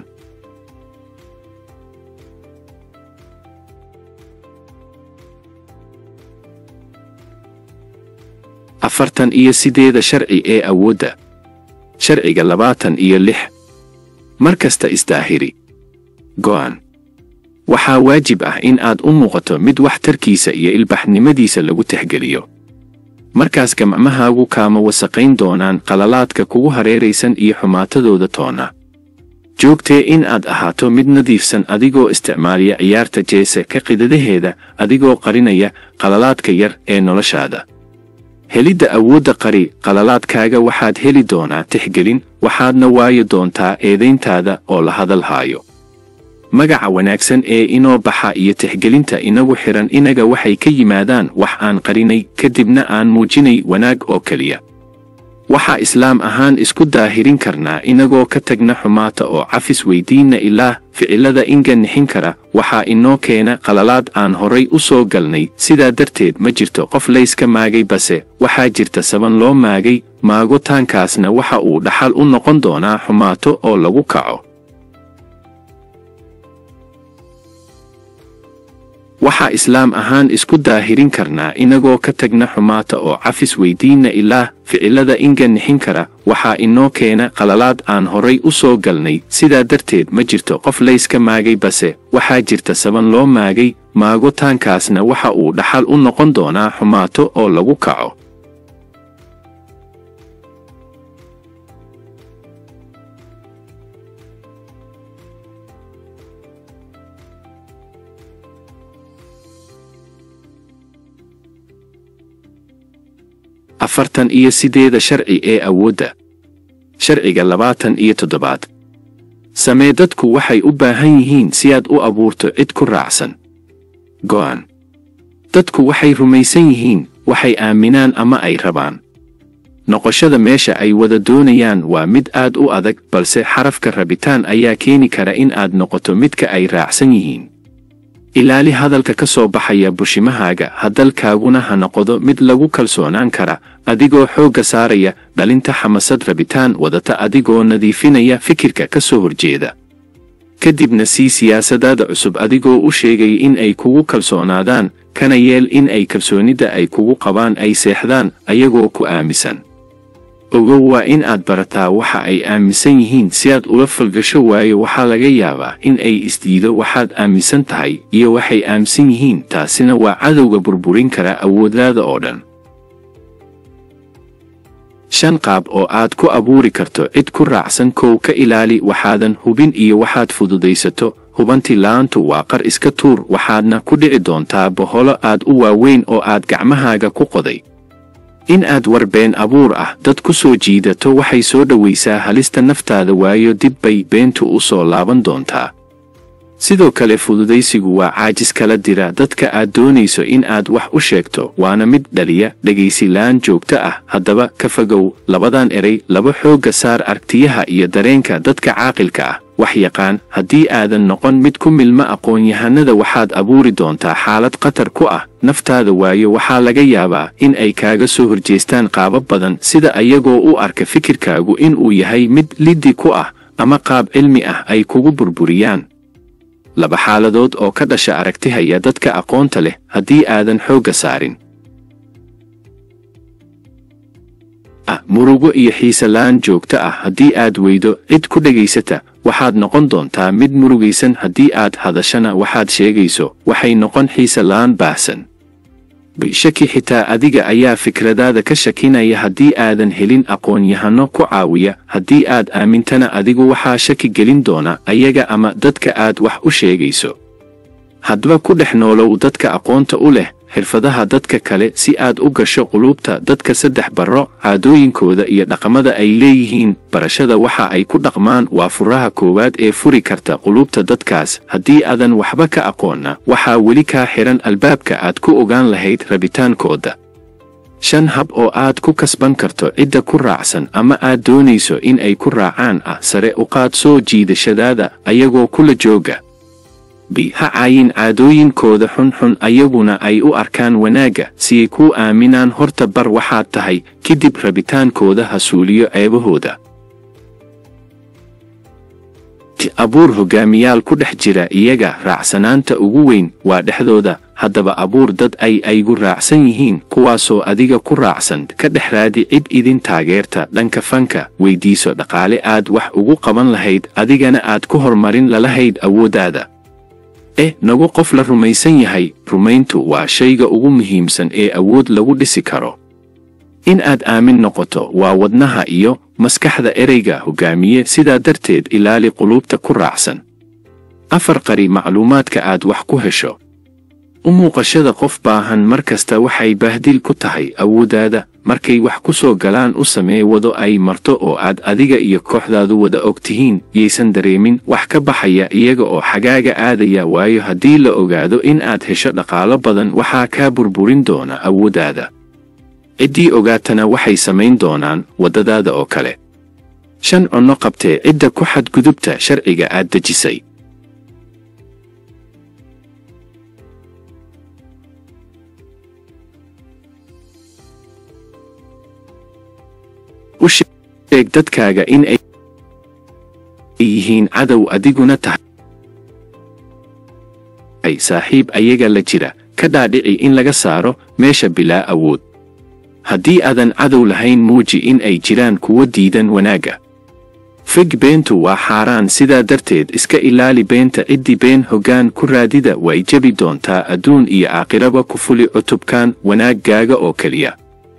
afartan iyo sideeda sharci ee awoodda sharciga labaatan iyo lix mar kasta isdaahiri go'an waxaa waajib ah in aad u muuqato mid waxtarkiisa iyo ilbaxnimadiisa lagu tixgeliyo markaas gamcmahaagu kaama wasaqayn doonaan qalalaadka kugu hareeraysan iyo xumaatadooda toona joogtee in aad ahaato mid nadiifsan adigoo isticmaaliya ciyaarta jeese ka qidadaheeda adigoo qarinaya qalalaadka yar ee noloshaada helidda awoodda qari qalalaadkaaga waxaad heli doonaa tixgelin waxaadna waayi doontaa eedayntaada oo la hadal haayo magaca wanaagsan ee inoo baxa iyo tixgelinta inagu xidhan inaga waxay ka yimaadaan wax aan qarinay kadibna aan muujinay wanaag oo keliya waxaa islaam ahaan isku daahirin karnaa inagoo ka tagna xumaata oo cafis weydiinna ilaah ficilada inga nixin kara waxaa inoo keena qalalaad aan horay u soo galnay sidaa darteed ma jirto qof layska maagay base waxaa jirta saban loo maagay maagitaankaasna waxa uu dhaxal u noqon doonaa xumaato oo lagu kaco waxaa islaam ahaan isku daahirin karnaa inagoo ka tagna xumaata oo cafis weydiinna ilaah ficilada inga nixin kara waxaa inoo keena qalalaad aan horay u soo galnay sidaa darteed ma jirto qof layska maagay base waxaa jirta saban loo maagay maagitaankaasna waxa uu dhaxal u noqon doonaa xumaato oo lagu kaco afartan iyo sideeda sharci ee awoodda sharciga labaatan iyo toddobaad samee dadku waxay u baahan yihiin si aad u abuurto cid ku raacsan go'an dadku waxay rumaysan yihiin waxay aaminaan ama ay rabaan noqoshada meesha ay wada doonayaan waa mid aad u adag balse xarafka rabitaan ayaa keeni kara in aad noqoto midka ay raacsan yihiin ilaali hadalka ka soo baxaya bushimahaaga hadalkaaguna ha noqdo mid lagu kalsoonaan kara adigoo xoogga saaraya dhalinta xamasad rabitaan wadata adigoo nadiifinaya fikirka ka soo horjeeda kadibna sii siyaasadaada cusub adigoo u sheegay in ay kugu kalsoonaadaan kana yeel in ay kalsoonida ay kugu qabaan ay seexdaan ayagoo ku aaminsan ogow waa in aad barataa waxa ay aaminsan yihiin si aad ula falgasho waayo waxaa laga yaabaa in ay isdiido waxaad aaminsan tahay iyo waxay aaminsan yihiin taasina waa cadowga burburin kara awooddaada oo dhan shan qaab oo aad ku abuuri karto cid ku raacsan kow ka ilaali waxaadan hubin iyo waxaad fududaysato hubanti la'aantu waa qar iska tuur waxaadna ku dhici doontaa boholo aad u waaweyn oo aad gacmahaaga ku qoday in aad warbeen abuur ah dad ku soo jiidato waxay soo dhowaysaa halista naftaada waayo dib bay beentu u soo laaban doontaa sidoo kale fududaysigu waa caajis kala dira dadka aad doonayso in aad wax u sheegto waana mid dhaliya dhegaysilaan joogto ah haddaba ka fogow labadan erey laba xoogga saar aragtiyaha iyo dareenka dadka caaqilka ah wax yaqaan haddii aadan noqon mid ku milma aqoon-yahanada waxaad abuuri doontaa xaalad khatar ku ah naftaada waayo waxaa laga yaabaa in ay kaaga soo horjeestaan qaabab badan sida ayagoo u arka fikirkaagu inuu yahay mid liddi ku ah ama qaab cilmi ah ay kugu burburiyaan laba xaaladood oo ka dhasha aragtihaya dadka aqoonta leh haddii aadan xoogga saarin murugo iyo xiiselaan joogto ah haddii aad weydo cid ku dhegaysata waxaad noqon doontaa mid murugaysan haddii aad hadashana waxaad sheegayso waxay noqon xiiselaan baahsan shaki xitaa adiga ayaa fikradaada ka shakinaya haddii aadan helin aqoon-yahano ku caawiya haddii aad aamintana adigu waxaa shaki gelin doona ayaga ama dadka aad wax u sheegayso haddaba ku dhex noolow dadka aqoonta u leh xirfadaha dadka kale si aad u gasho quluubta dadka saddex barro caadooyinkooda iyo dhaqamada ay leeyihiin barashada waxa ay ku dhaqmaan waa furaha koowaad ee furi karta quluubta dadkaas haddii aadan waxba ka aqoonna waxaa weli kaa xihan albaabka aad ku ogaan lahayd rabitaankooda shan hab oo aad ku kasban karto cidda ku raacsan ama aad doonayso in ay ku raacaan ah sare u qaad soo jiidashadaada ayagoo kula jooga b ha caayin caadooyinkooda xunxun ayaguna ay u arkaan wanaagga siay kuu aaminaan horta bar waxaad tahay kadib rabitaankooda ha suuliyo ceebahooda abuur hogaamiyaal ku dhex jira iyaga raacsanaanta ugu weyn waa dhexdooda haddaba abuur dad ay aygu raacsan yihiin kuwaasoo adiga ku raacsan ka dhex raadi cid idin taageerta dhanka fanka weydiiso dhaqaale aad wax ugu qaban lahayd adigana aad ku hormarin lalahayd awooddaada eh nagu qof la rumaysan yahay rumayntu waa shayga ugu muhiimsan ee awood lagu dhisi karo in aad aamin noqoto waa wadnaha iyo maskaxda ereyga hogaamiye sidaa darteed ilaali quluubta ku raacsan afar qari macluumaadka aad wax ku hesho u muuqashada qof baahan mar kasta waxay bahdil ku tahay awooddaada markay wax ku soo galaan u samee wado ay marto oo aad adiga iyo kooxdaadu wada og tihiin yaysan dareemin wax ka baxaya iyaga oo xagaaga aadaya waayo haddii la ogaado in aad hesho dhaqaalo badan waxaa kaa burburin doona awooddaada ciddii ogaatana waxay samayn doonaan waddadaada oo kale shan cunno qabtee cidda ku xadgudubta sharciga aad dejisay u sheeg dadkaaga in ay yihiin cadow adiguna tahay saaxiib ayaga la jira ka dhaadhici in laga saaro meesha bilaa awood haddii aadan cadow lahayn muuji in ay jiraan kuwo diidan wanaagga fig beentu waa xaaraan sidaa darteed iska ilaali beenta ciddii been hoggaan ku raadida way jebi doontaa adduun iyo aakhiraba ku fuli cutubkan wanaaggaaga oo keliya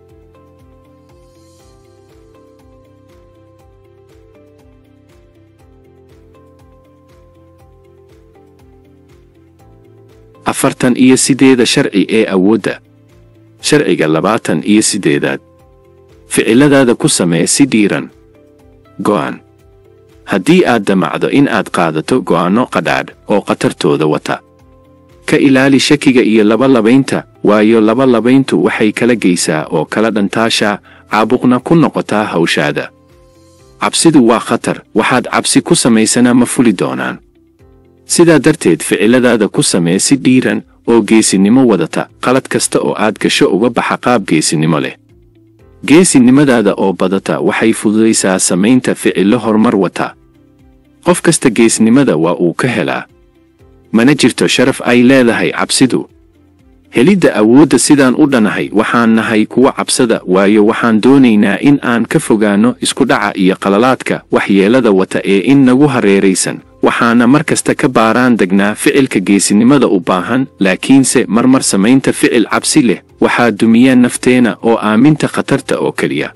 afartan iyo sideeda sharci ee awoodda sharciga labaatan iyo siddeedaad ficiladaada ku samee si dhiiran go'an haddii aad damacdo in aad qaadato go'aanno qadhaadh oo khatartooda wata ka ilaali shakiga iyo labalabaynta waayo labalabayntu waxay kala geysaa oo kala dhantaashaa caabuqna ku noqotaa hawshaada cabsidu waa khatar waxaad cabsi ku samaysana ma fuli doonaan sidaa darteed ficiladaada ku samee si dhiiran oo geesinimo wadata qalad kasta oo aad gasho uga baxa qaab geesinimo leh geesinimadaada oo badata waxay fududaysaa samaynta ficillo horumar wata qof kasta geesnimada waa uu ka helaa mana jirto sharaf ay leedahay cabsidu helidda awoodda sidaan u dhanahay waxaan nahay kuwa cabsada waayo waxaan doonaynaa in aan ka fogaanno iskudhaca iyo qalalaadka waxyeelada wata ee in nagu hareeraysan waxaana mar kasta ka baaraan degnaa ficilka geesinimada u baahan laakiinse marmar samaynta ficil cabsi leh waxaa dumiya nafteena oo aaminta khatarta oo keliya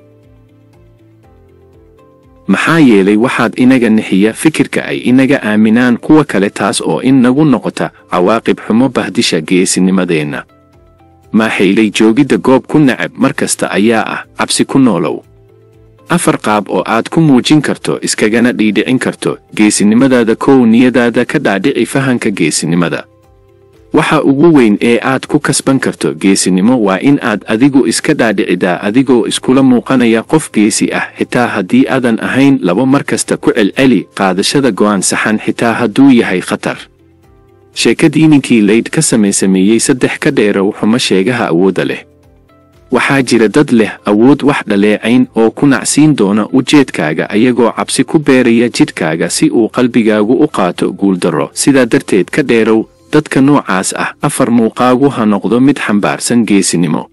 maxaa yeelay waxaad inaga nixiya fikirka ay inaga aaminaan kuwa kale taas oo in nagu noqota cawaaqib xumo bahdisha geesinimadeenna maaxaylay joogidda goob ku nacab mar kasta ayaa ah cabsi ku noolow afar qaab oo aad ku muujin karto iskagana dhiidhicin karto geesinimadaada kow niyadaada ka dhaadhici fahanka geesinimada waxa ugu weyn ee aad ku kasban karto geesinimo waa in aad adigu iska dhaadhicidaa adigoo iskula muuqanaya qof geesi ah xitaa haddii aadan ahayn labo mar kasta ku celceli qaadashada go'aan saxan xitaa hadduu yahay khatar sheekadii ninkii laydh ka samaysameeyey saddex ka dheerow xumo sheegaha awoodda leh waxaa jira dad leh awood wax dhaleecayn oo ku nacsiin doona ujeedkaaga ayagoo cabsi ku beeraya jidhkaaga si uu qalbigaagu u qaato guuldarro sidaa darteed ka dheerow dadka noocaas ah afar muuqaagu ha noqdo mid xambaarsan geesinimo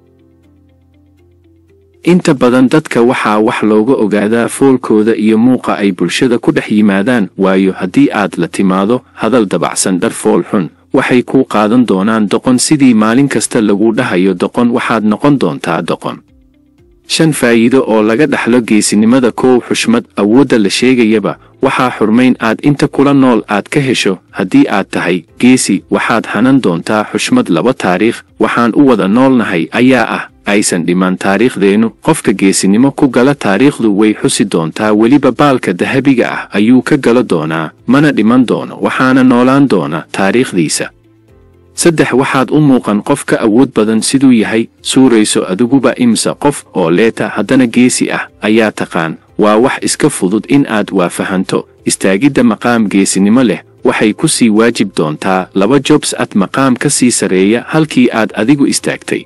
inta badan dadka waxaa wax looga ogaadaa foolkooda iyo muuqa ay bulshada ku dhex yimaadaan waayo haddii aad la timaado hadal dabacsan dhar fool xun waxay kuu qaadan doonaan doqon sidii maalin kasta lagu dhahayo doqon waxaad noqon doontaa doqon shan faa'iido oo laga dhaxlo geesinimada koow xushmad awoodda la sheegayaba waxaa xurmayn aad inta kula nool aad ka hesho haddii aad tahay geesi waxaad hanan doontaa xushmad laba taariikh waxaan u wada noolnahay ayaa ah aysan dhiman taariikhdeennu qofka geesinimo ku gala taariikhdu way xusi doontaa weliba baalka dahabiga ah ayuu ka galo doonaa mana dhiman doono waxaana noolaan doona taariikhdiisa saddex waxaad u muuqan qof ka awood badan siduu yahay suurayso adiguba imsa qof oo leeta haddana geesi ah ayaa taqaan waa wax iska fudud in aad waafahanto istaagidda maqaam geesinimo leh waxay ku sii waajib doontaa laba jobs ad maqaam ka sii sarreeya halkii aad adigu istaagtay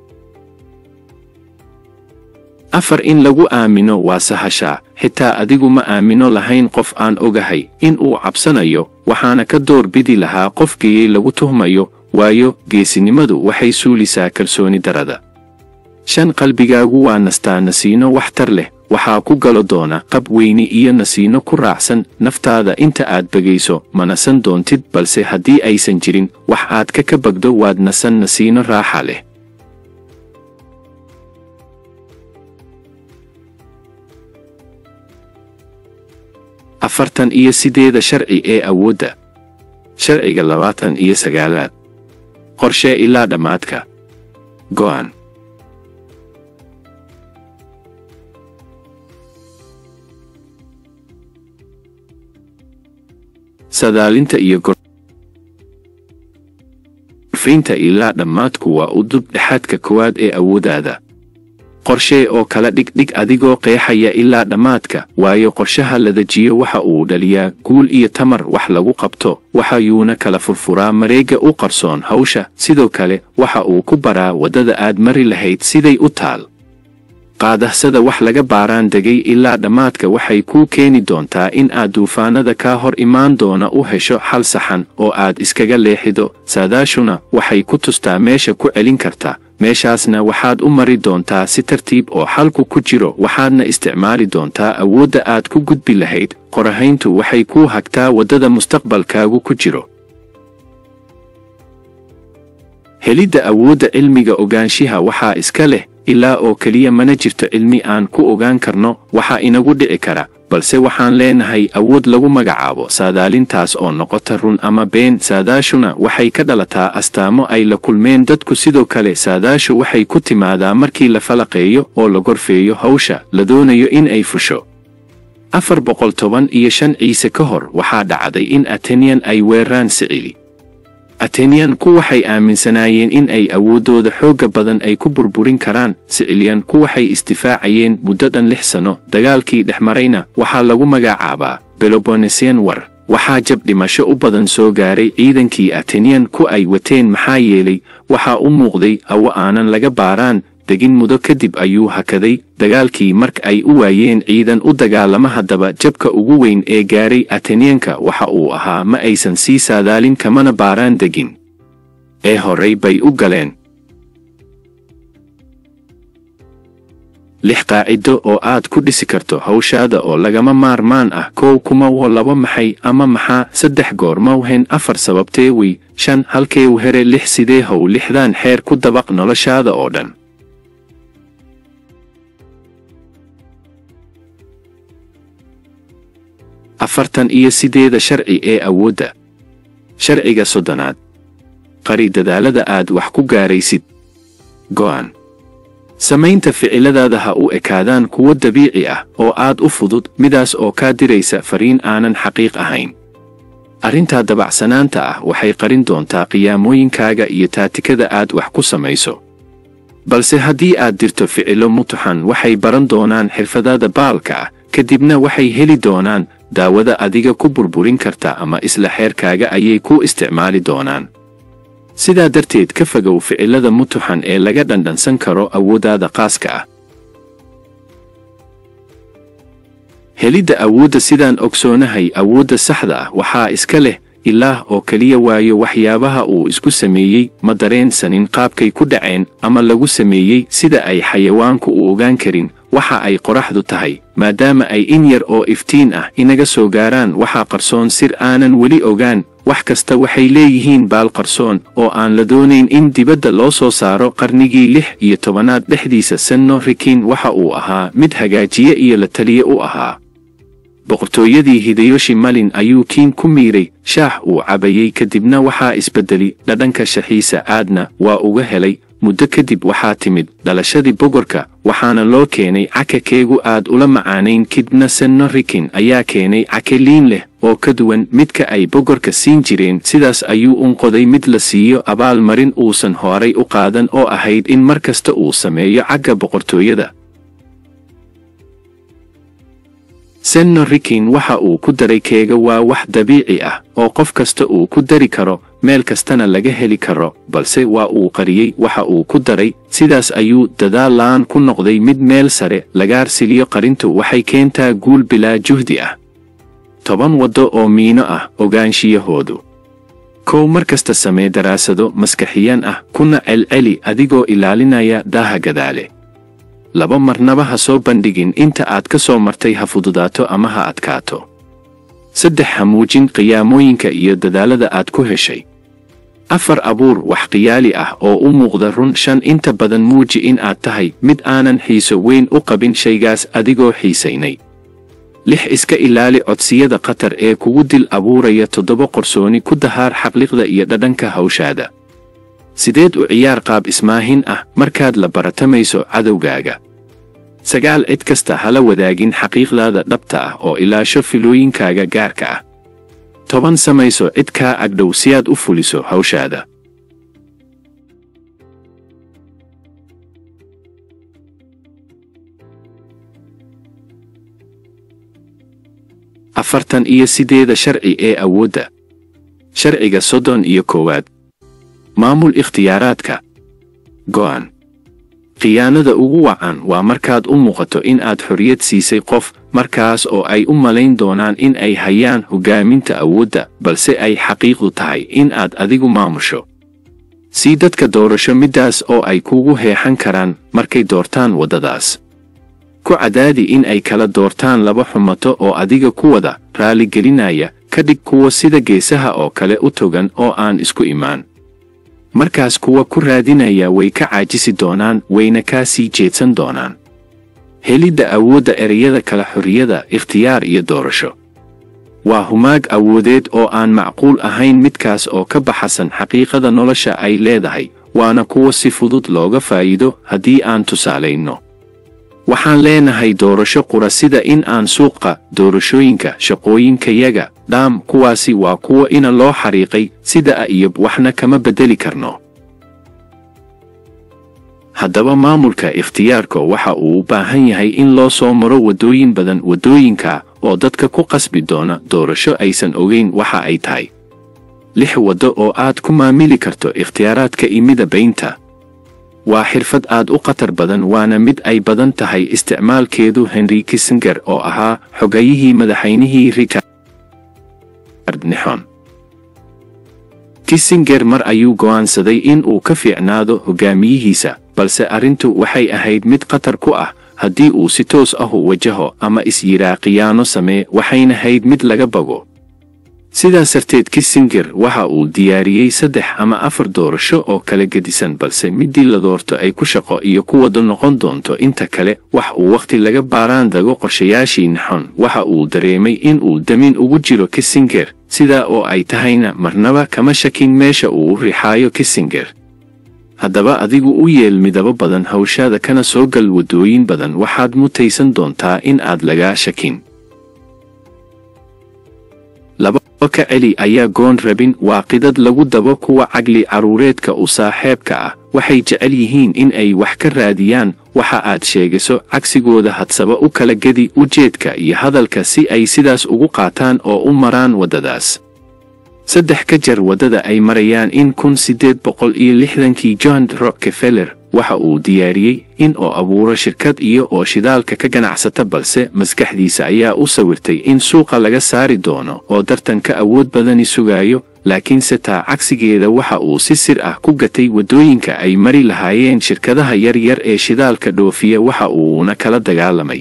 afar in lagu aamino waa sahashaa xitaa adigu ma aamino lahayn qof aan ogahay in uu cabsanayo waxaana ka door bidi lahaa qofkii lagu tuhmayo waayo geesinimadu waxay suulisaa kalsooni darada shan qalbigaagu waa nastaa nasiino waxtar leh waxaa ku galo doona qab weyni iyo nasiino ku raacsan naftaada inta aad begayso ma nasan doontid balse haddii aysan jirin wax aad ka ka bagdo waad nasan nasiino raaxa leh afartan iyo sideeda sharci ee awoodda sharciga labaatan iyo sagaalaad qorshee ilaa dhammaadka go'an sadaalinta iyo gorfaynta ilaa dhammaadku waa u dub dhexaadka koowaad ee awooddaada qorshee oo kala dhigdhig adigoo qeexaya ilaa dhammaadka waayo qorshaha la dejiyo waxa uu dhaliyaa guul iyo tamar wax lagu qabto waxayuuna kala furfuraa mareegga u qarsoon hawsha sidoo kale waxa uu ku baraa waddada aad mari lahayd siday u taal qaadahsada wax laga baaraan degay ilaa dhammaadka waxay kuu keeni doontaa in aad duufaanada kaa hor imaan doona u hesho xal saxan oo aad iskaga leexido saadaashuna waxay ku tustaa meesha ku celin karta meeshaasna waxaad u mari doontaa si tartiib oo xalku ku jiro waxaadna isticmaali doontaa awoodda aad ku gudbi lahayd qorahayntu waxay kuu hagtaa waddada mustaqbalkaagu ku jiro helidda awoodda cilmiga ogaanshiha waxaa iska leh ilaa oo keliya mana jirto cilmi aan ku ogaan karno waxaa inagu dhici kara balse waxaan leenahay awood lagu magacaabo saadaalintaas oo noqota run ama been saadaashuna waxay ka dhalataa astaamo ay la kulmeen dadku sidoo kale saadaashu waxay ku timaadaa markii la falaqeeyo oo la gorfeeyo hawsha la doonayo in ay fusho afar boqol toban iyo shan ciise ka hor waxaa dhacday in ateniyan ay weeraan sicili ateniyanku waxay aaminsanaayeen in ay awooddooda xoogga badan ay ku burburin karaan sicilyanku waxay istifaacayeen muddo dhan lix sanno dagaalkii dhex marayna waxaa lagu magacaabaa belobonesian war waxaa jab dhimasho u badan soo gaaray ciidankii ateniyanku ay wateen maxaa yeelay waxaa u muuqday awo aanan laga baaraan degin mudo kadib ayuu hakaday dagaalkii marka ay u waayeen ciidan u dagaalama haddaba jabka ugu weyn ee gaaray ateniyanka waxa uu ahaa ma aysan sii saadaalin kamana baaraan degin ee horey bay u galeen lix qaacido oo aad ku dhisi karto hawshaada oo lagama maarmaan ah kow kuma wo laba maxay ama maxaa saddex goor mawhen afar sababtee wey shan halkeew here lix sidee how lixdaan xeer ku dabaq noloshaada oo dhan afartan iyo sideeda sharci ee awoodda sharciga soddonaad qari dadaalada aad wax ku gaaraysid go'an samaynta ficiladaada ha u ekaadaan kuwo dabiici ah oo aad u fudud midaas oo kaa diraysa fariin aanan xaqiiq ahayn arrintaa dabacsanaanta ah waxay qarin doontaa qiyaamooyinkaaga iyo taatikada aad wax ku samayso balse haddii aad dirto ficilo mutuxan waxay baran doonaan xirfadaada baalka ah kadibna waxay heli doonaan daawada adiga ku burburin karta ama isla xeerkaaga ayay ku isticmaali doonaan sidaa darteed ka fogow ficilada mutuxan ee laga dhandhansan karo awooddaada qaaska ah helidda awoodda sidaan ogsoonahay awoodda saxda ah waxaa iska leh ilaah oo keliya waayo waxyaabaha uu isku sameeyey ma dareensanin qaabkay ku dhaceen ama lagu sameeyey sida ay xayawaanku u ogaan karin waxa ay qoraxdu tahay maadaama ay in yar oo iftiin ah inaga soo gaaraan waxaa qarsoon sir aanan weli ogaan wax kasta waxay leeyihiin baal qarsoon oo aan la doonayn in dibadda loo soo saaro qarnigii lix iyo tobanaad dhexdiisa senno rikin waxa uu ahaa mid hagaajiye iyo la taliye u ahaa boqortooyadii hidayoshi malin ayuu kiin ku miiray shaax uu cabayey kadibna waxaa isbeddeli dhadhanka shaxiisa aadna waa uga helay muddo kadib waxaa timid dhalashadii bogorka waxaana loo keenay caka keegu aad ula macaanayn kidna senno rikin ayaa keenay cake liin leh oo ka duwan midka ay bogorka siin jireen sidaas ayuu unqoday mid la siiyo abaalmarin uusan horay u qaadan oo ahayd in mar kasta uu sameeyo cagga boqortooyada senno rikin waxa uu ku daray keega waa wax dabiici ah oo qof kasta uu ku dari karo meel kastana laga heli karo balse waa uu qariyey waxa uu ku daray sidaas ayuu dadaal la'aan ku noqday mid meel sare lagaarsiliyo qarintu waxay keentaa guul bilaa juhdi ah toban waddo oo miino ah ogaanshiyahoodu kow mar kasta samee daraasado maskaxiyan ah kuna celceli adigoo ilaalinaya daaha gadaale laba marnaba ha soo bandhigin inta aad ka soo martay ha fududaato ama ha adkaato saddex ha muujin qiyaamooyinka iyo dadaalada aad ku heshay afar abuur wax khiyaali ah oo u muuqda run shan inta badan muuji in aad tahay mid aanan xiiso weyn u qabin shaygaas adigoo xiisaynay lix iska ilaali codsiyada khatar ee kugu dil abuuraya toddoba qorsooni ku dahaar xaqliqda iyo dhadhanka hawshaada sideed u ciyaar qaab ismaahin ah markaad la baratamayso cadowgaaga sagaal cid kasta hala wadaagin xaqiiqdaada dhabta ah oo ilaasho filooyinkaaga gaarka ah toban samayso cid kaa agdhow si aad u fuliso hawshaada afartan iyo sideeda sharci ee awoodda sharciga soddon iyo koowaad maamul ikhtiyaaraadka go'an khiyaanada ugu wacan waa markaad u muuqato in aad xorriyad siisay qof markaas oo ay u malayn doonaan in ay hayaan hoggaaminta awoodda balse ay xaqiiqdu tahay in aad adigu maamusho sii dadka doorasho middaas oo ay kugu heexan karaan markay doortaan waddadaas ku cadaadi in ay kala doortaan laba xumato oo adiga ku wada raaligelinaya ka dhig kuwa sida geesaha oo kale u togan oo aan isku imaan markaas kuwa ku raadinaya way ka caajisi doonaan wayna kaa sii jeedsan doonaan helidda awoodda ereyada kala xorriyada ikhtiyaar iyo doorasho waa humaag awoodeed oo aan macquul ahayn midkaas oo ka baxasan xaqiiqada nolosha ay leedahay waana kuwa si fudud looga faa'iido haddii aan tusaalayno waxaan leenahay doorasho qura sida in aan suuqa doorashooyinka shaqooyinkayaga dhaam kuwaasi waa kuwa ina loo xariiqay sida a iyo waxna kama beddeli karno haddaba maamulka ikhtiyaarka waxa uu u baahan yahay in loo soo maro waddooyin badan waddooyinka oo dadka ku qasbi doona doorasho aysan ogayn waxa ay tahay lix waddo oo aad ku maamili karto ikhtiyaaraadka imida baynta waa xirfad aad u khatar badan waana mid ay badan tahay isticmaalkeedu henry kissenger oo ahaa xogayihii madaxaynihii richard nixon kissenger mar ayuu go'aansaday in uu ka fiicnaado hogaamiyihiisa balse arrintu waxay ahayd mid khatar ku ah haddii uu si toos ahu wajaho ama is-yiraa khiyaano samee waxayna hayd mid laga bago sidaas darteed kissenger waxa uu diyaariyey saddex ama afar doorasho oo kala gedisan balse middii la doorto ay ku shaqo iyo ku wada noqon doonto inta kale wax uu wakhti laga baaraan dago qorshayaashii naxon waxa uu dareemay in uu damin ugu jiro kissenger sidaa oo ay tahayna marnaba kama shakin meesha uu u rixaayo kissenger haddaba adigu u yeel midabo badan hawshaada kana soo gal waddooyin badan waxaad mutaysan doontaa in aad lagaa shakin laba ka celi ayaa goon rabin waa qidad lagu dabo kuwa caqli carruureedka u saaxeebka ah waxay jecel yihiin in ay wax ka raadiyaan waxa aad sheegayso cagsigooda hadsaba u kala gedi ujeedka iyo hadalka si ay sidaas ugu qaataan oo u maraan waddadaas saddex ka jar waddada ay marayaan in kun siddeed boqol iyo lixdankii john rockefeller waxa uu diyaariyey in oo abuuro shirkad iyo oo shidaalka ka ganacsata balse maskaxdiisa ayaa u sawirtay in suuqa laga saari doono oo dartanka awood badani sugaayo laakiinse taa cagsigeeda waxa uu si sir ah ku gatay waddooyinka ay mari lahaayeen shirkadaha yaryar ee shidaalka dhoofiya waxa uuna kala dagaalamay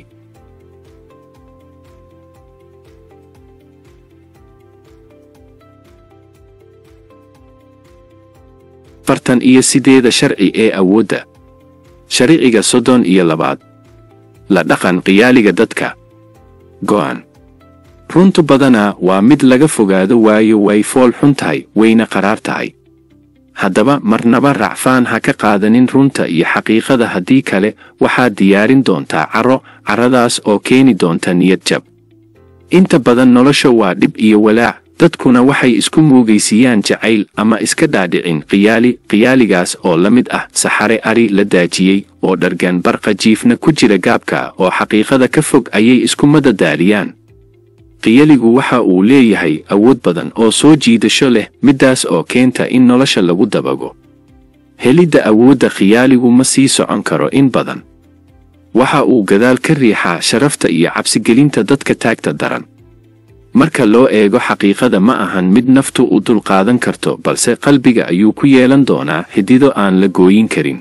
fartan iyo sideeda sharci ee awoodda sharciga soddon iyo labaad la dhaqan qiyaaliga dadka go'an runtu badanaa waa mid laga fogaado waayo way fool xun tahay wayna qaraar tahay haddaba marnaba racfaan ha ka qaadanin runta iyo xaqiiqada haddii kale waxaad diyaarin doontaa carro carradaas oo keeni doonta niyad jab inta badan nolosha waa dhib iyo walaac dadkuna waxay isku muugaysiiyaan jacayl ama iska dhaadhicin qiyaali qiyaaligaas oo la mid ah saxare ari la daajiyey oo dhargan barqa jiifna ku jira gaabka oo xaqiiqada ka fog ayay isku madadaaliyaan qiyaligu waxa uu leeyahay awood badan oo soo jiidasho leh middaas oo keenta in nolosha lagu dabago helidda awoodda khiyaaligu ma sii socon karo in badan waxa uu gadaal ka riixaa sharafta iyo cabsigelinta dadka taagta daran marka loo eego xaqiiqada ma ahan mid naftu u dulqaadan karto balse qalbiga ayuu ku yeelan doonaa xidido aan la gooyin karin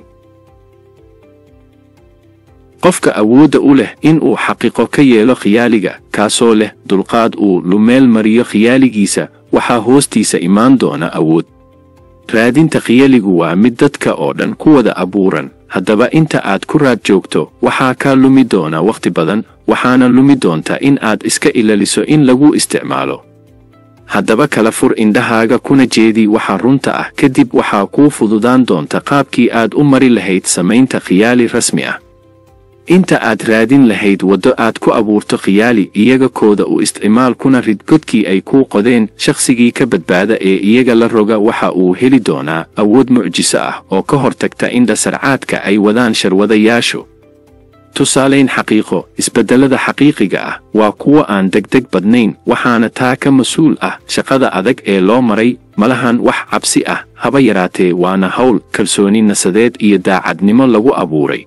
qofka awoodda u leh in uu xaqiiqo ka yeelo khiyaaliga kaasoo leh dulqaad uu lumeel mariyo khiyaaligiisa waxaa hoostiisa imaan doona awood raadinta khiyaligu waa mid dadka oo dhan ku wada abuuran haddaba inta aad ku raad joogto waxaa kaa lumi doona wakhti badan waxaana lumi doonta in aad iska ilaliso in lagu isticmaalo haddaba kala fur indhahaaga kuna jeedi waxa runta ah kadib waxaa kuu fududaan doonta qaabkii aad u mari lahayd samaynta khiyaali rasmi ah inta aad raadin lahayd waddo aad ku abuurto khiyaali iyaga kooda u isticmaal kuna rid godkii ay kuu qodeen shakhsigii ka badbaada ee iyaga la roga waxa uu heli doonaa awood mucjiso ah oo ka hortagta in dhasarcaadka ay wadaan sharwadayaashu tusaalayn xaqiiqo isbeddellada xaqiiqiga ah waa kuwo aan degdeg badnayn waxaana taa ka mas-uul ah shaqada adag ee loo maray malahan wax cabsi ah haba yaraatee waana hawl kalsooni nasadeed iyo daacadnimo lagu abuuray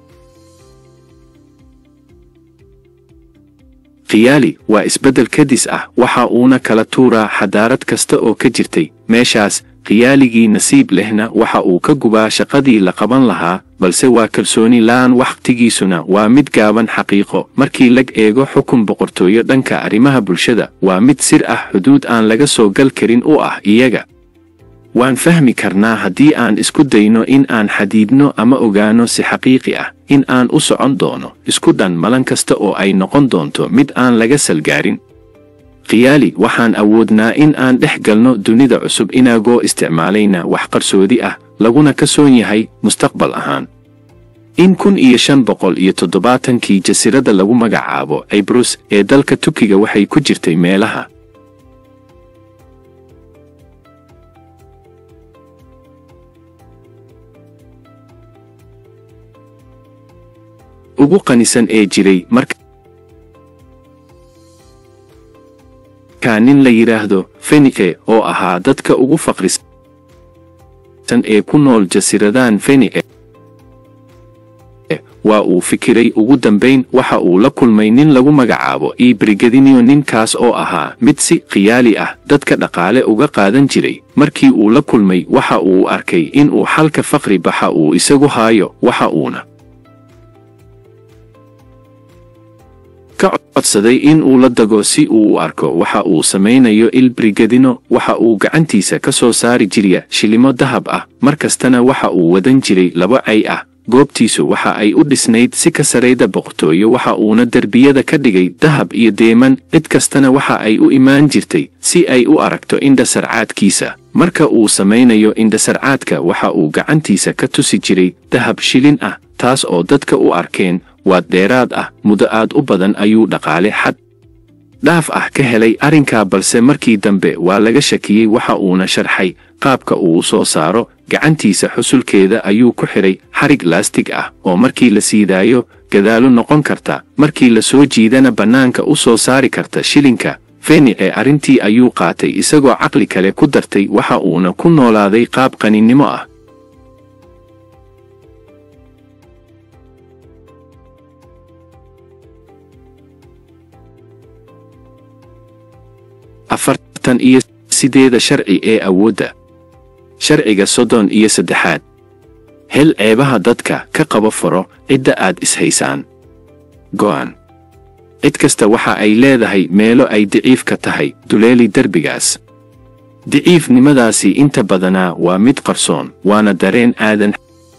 khiyaali waa isbeddel kadis ah waxa uuna kala tuuraa xadaarad kasta oo ka jirtay meeshaas khiyaaligii nasiib lehna waxa uu ka gubaa shaqadii la qaban lahaa balse waa kalsooni la'aan wakhtigiisuna waa mid gaaban xaqiiqo markii lag eego xukun boqortooyo dhanka arrimaha bulshada waa mid sir ah xuduud aan laga soo gal karin u ah iyaga waan fahmi karnaa haddii aan isku dayno in aan xadiidno ama ogaano si xaqiiqi ah in aan u socon doono isku dhan malan kasta oo ay noqon doonto mid aan laga salgaarin khiyaali waxaan awoodnaa in aan dhex galno dunida cusub inagoo isticmaalayna wax qarsoodi ah laguna ka soon yahay mustaqbal ahaan in kun iyo shan boqol iyo toddobaatankii jasiiradda lagu magacaabo cibrus ee dalka tukiga waxay ku jirtay meelaha ugu qanisan ee jiray markaa nin la yidhaahdo fenike oo ahaa dadka ugu faqrisan ee ku nool jasiiradan fenike waa uu fikiray ugu dambayn waxa uu la kulmay nin lagu magacaabo ibrigadinio ninkaas oo ahaa mid si khiyaali ah dadka dhaqaale uga qaadan jiray markii uu la kulmay waxa uu arkay in uu xalka faqri baxa uu isagu haayo waxa uuna ka codsaday in uu la dago si uu u arko waxa uu samaynayo ilbrigadino waxa uu gacantiisa ka soo saari jirya shilimo dahab ah mar kastana waxa uu wadan jiray laba cay ah goobtiisu waxa ay u dhisnayd si ka sarayda boqortooyo waxa uuna derbiyada ka dhigay dahab iyo deeman cid kastana waxa ay u imaan jirtay si ay u aragto indhasarcaadkiisa marka uu samaynayo indhasarcaadka waxa uu gacantiisa ka tusi jiray dahab shilin ah taas oo dadka u arkeen waad dheeraad ah muddo aad u badan ayuu dhaqaale xad dhaaf ah ka helay arrinkaa balse markii dambe waa laga shakiyey waxa uuna sharxay qaabka uu soo saaro gacantiisa xusulkeeda ayuu ku xidhay xarig laastig ah oo markii la siidaayo gadaalo noqon karta markii la soo jiidana bannaanka u soo saari karta shilinka fenice arrintii ayuu qaatay isagoo caqli kale ku dartay waxa uuna ku noolaaday qaab qaninnimo ah afartan iyo sideeda sharci ee awoodda sharciga soddon iyo saddexaad hel ceebaha dadka ka qabo faro cidda aad ishaysaan go'an cid kasta waxa ay leedahay meelo ay daciif ka tahay duleeli derbigaas daciifnimadaasi inta badanaa waa mid qarsoon waana dareen aadan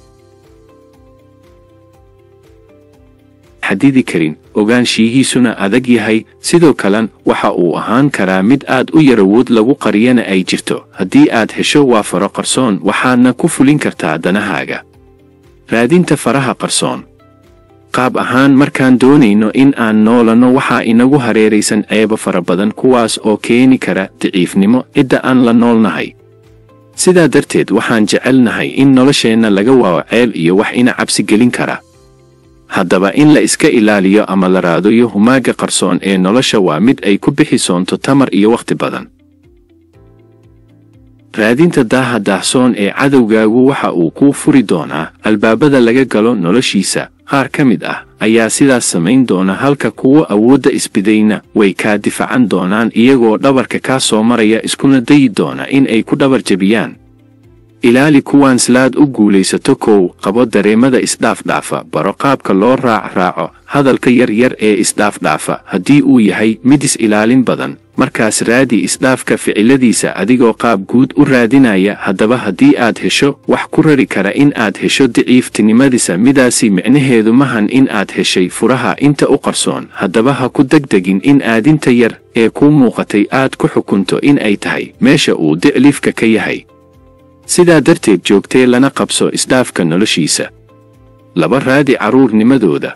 xadidi karin ogaanshiyihiisuna adag yahay sidoo kalen waxa uu ahaan karaa mid aad u yarawood lagu qariyana ay jirto haddii aad hesho waa faro qarsoon waxaadna ku fulin kartaa danahaaga raadinta faraha qarsoon qaab ahaan markaan doonayno in aan noolanno waxaa inagu hareeraysan ceebo fara badan kuwaas oo keeni kara daciifnimo cidda aan la noolnahay sidaa darteed waxaan jecelnahay in nolosheenna laga waawo ceel iyo wax ina cabsi gelin kara haddaba in la iska ilaaliyo ama la raadayo humaagga qarsoon ee nolosha waa mid ay ku bixi soonto tamar iyo wakhti badan raadinta daaha daahsoon ee cadowgaagu waxa uu kuu furi doonaa albaabada laga galo noloshiisa qaar ka mid ah ayaa sidaas samayn doona halka kuwa awoodda isbidayna way kaa difacan doonaan iyagoo dhabarka kaa soo maraya iskuna dayi doona in ay ku dhabar jebiyaan ilaali kuwaan slaad u guulaysato kow qabo dareemada isdhaafdhaafa baro qaabka loo raac raaco hadalka yar yar ee isdhaafdhaafa haddii uu yahay mid is-ilaalin badan markaas raadi isdhaafka ficiladiisa adigoo qaab guud u raadinaya haddaba haddii aad hesho wax ku rari kara in aad hesho daciiftinimadiisa midaasi micnaheedu mahan in aad heshay furaha inta u qarsoon haddaba ha ku degdegin in aadinta yar ee kuu muuqatay aad ku xukunto in ay tahay meesha uu dicliifka ka yahay sidaa darteed joogtee lana qabso isdhaafka noloshiisa laba raadi carruurnimadooda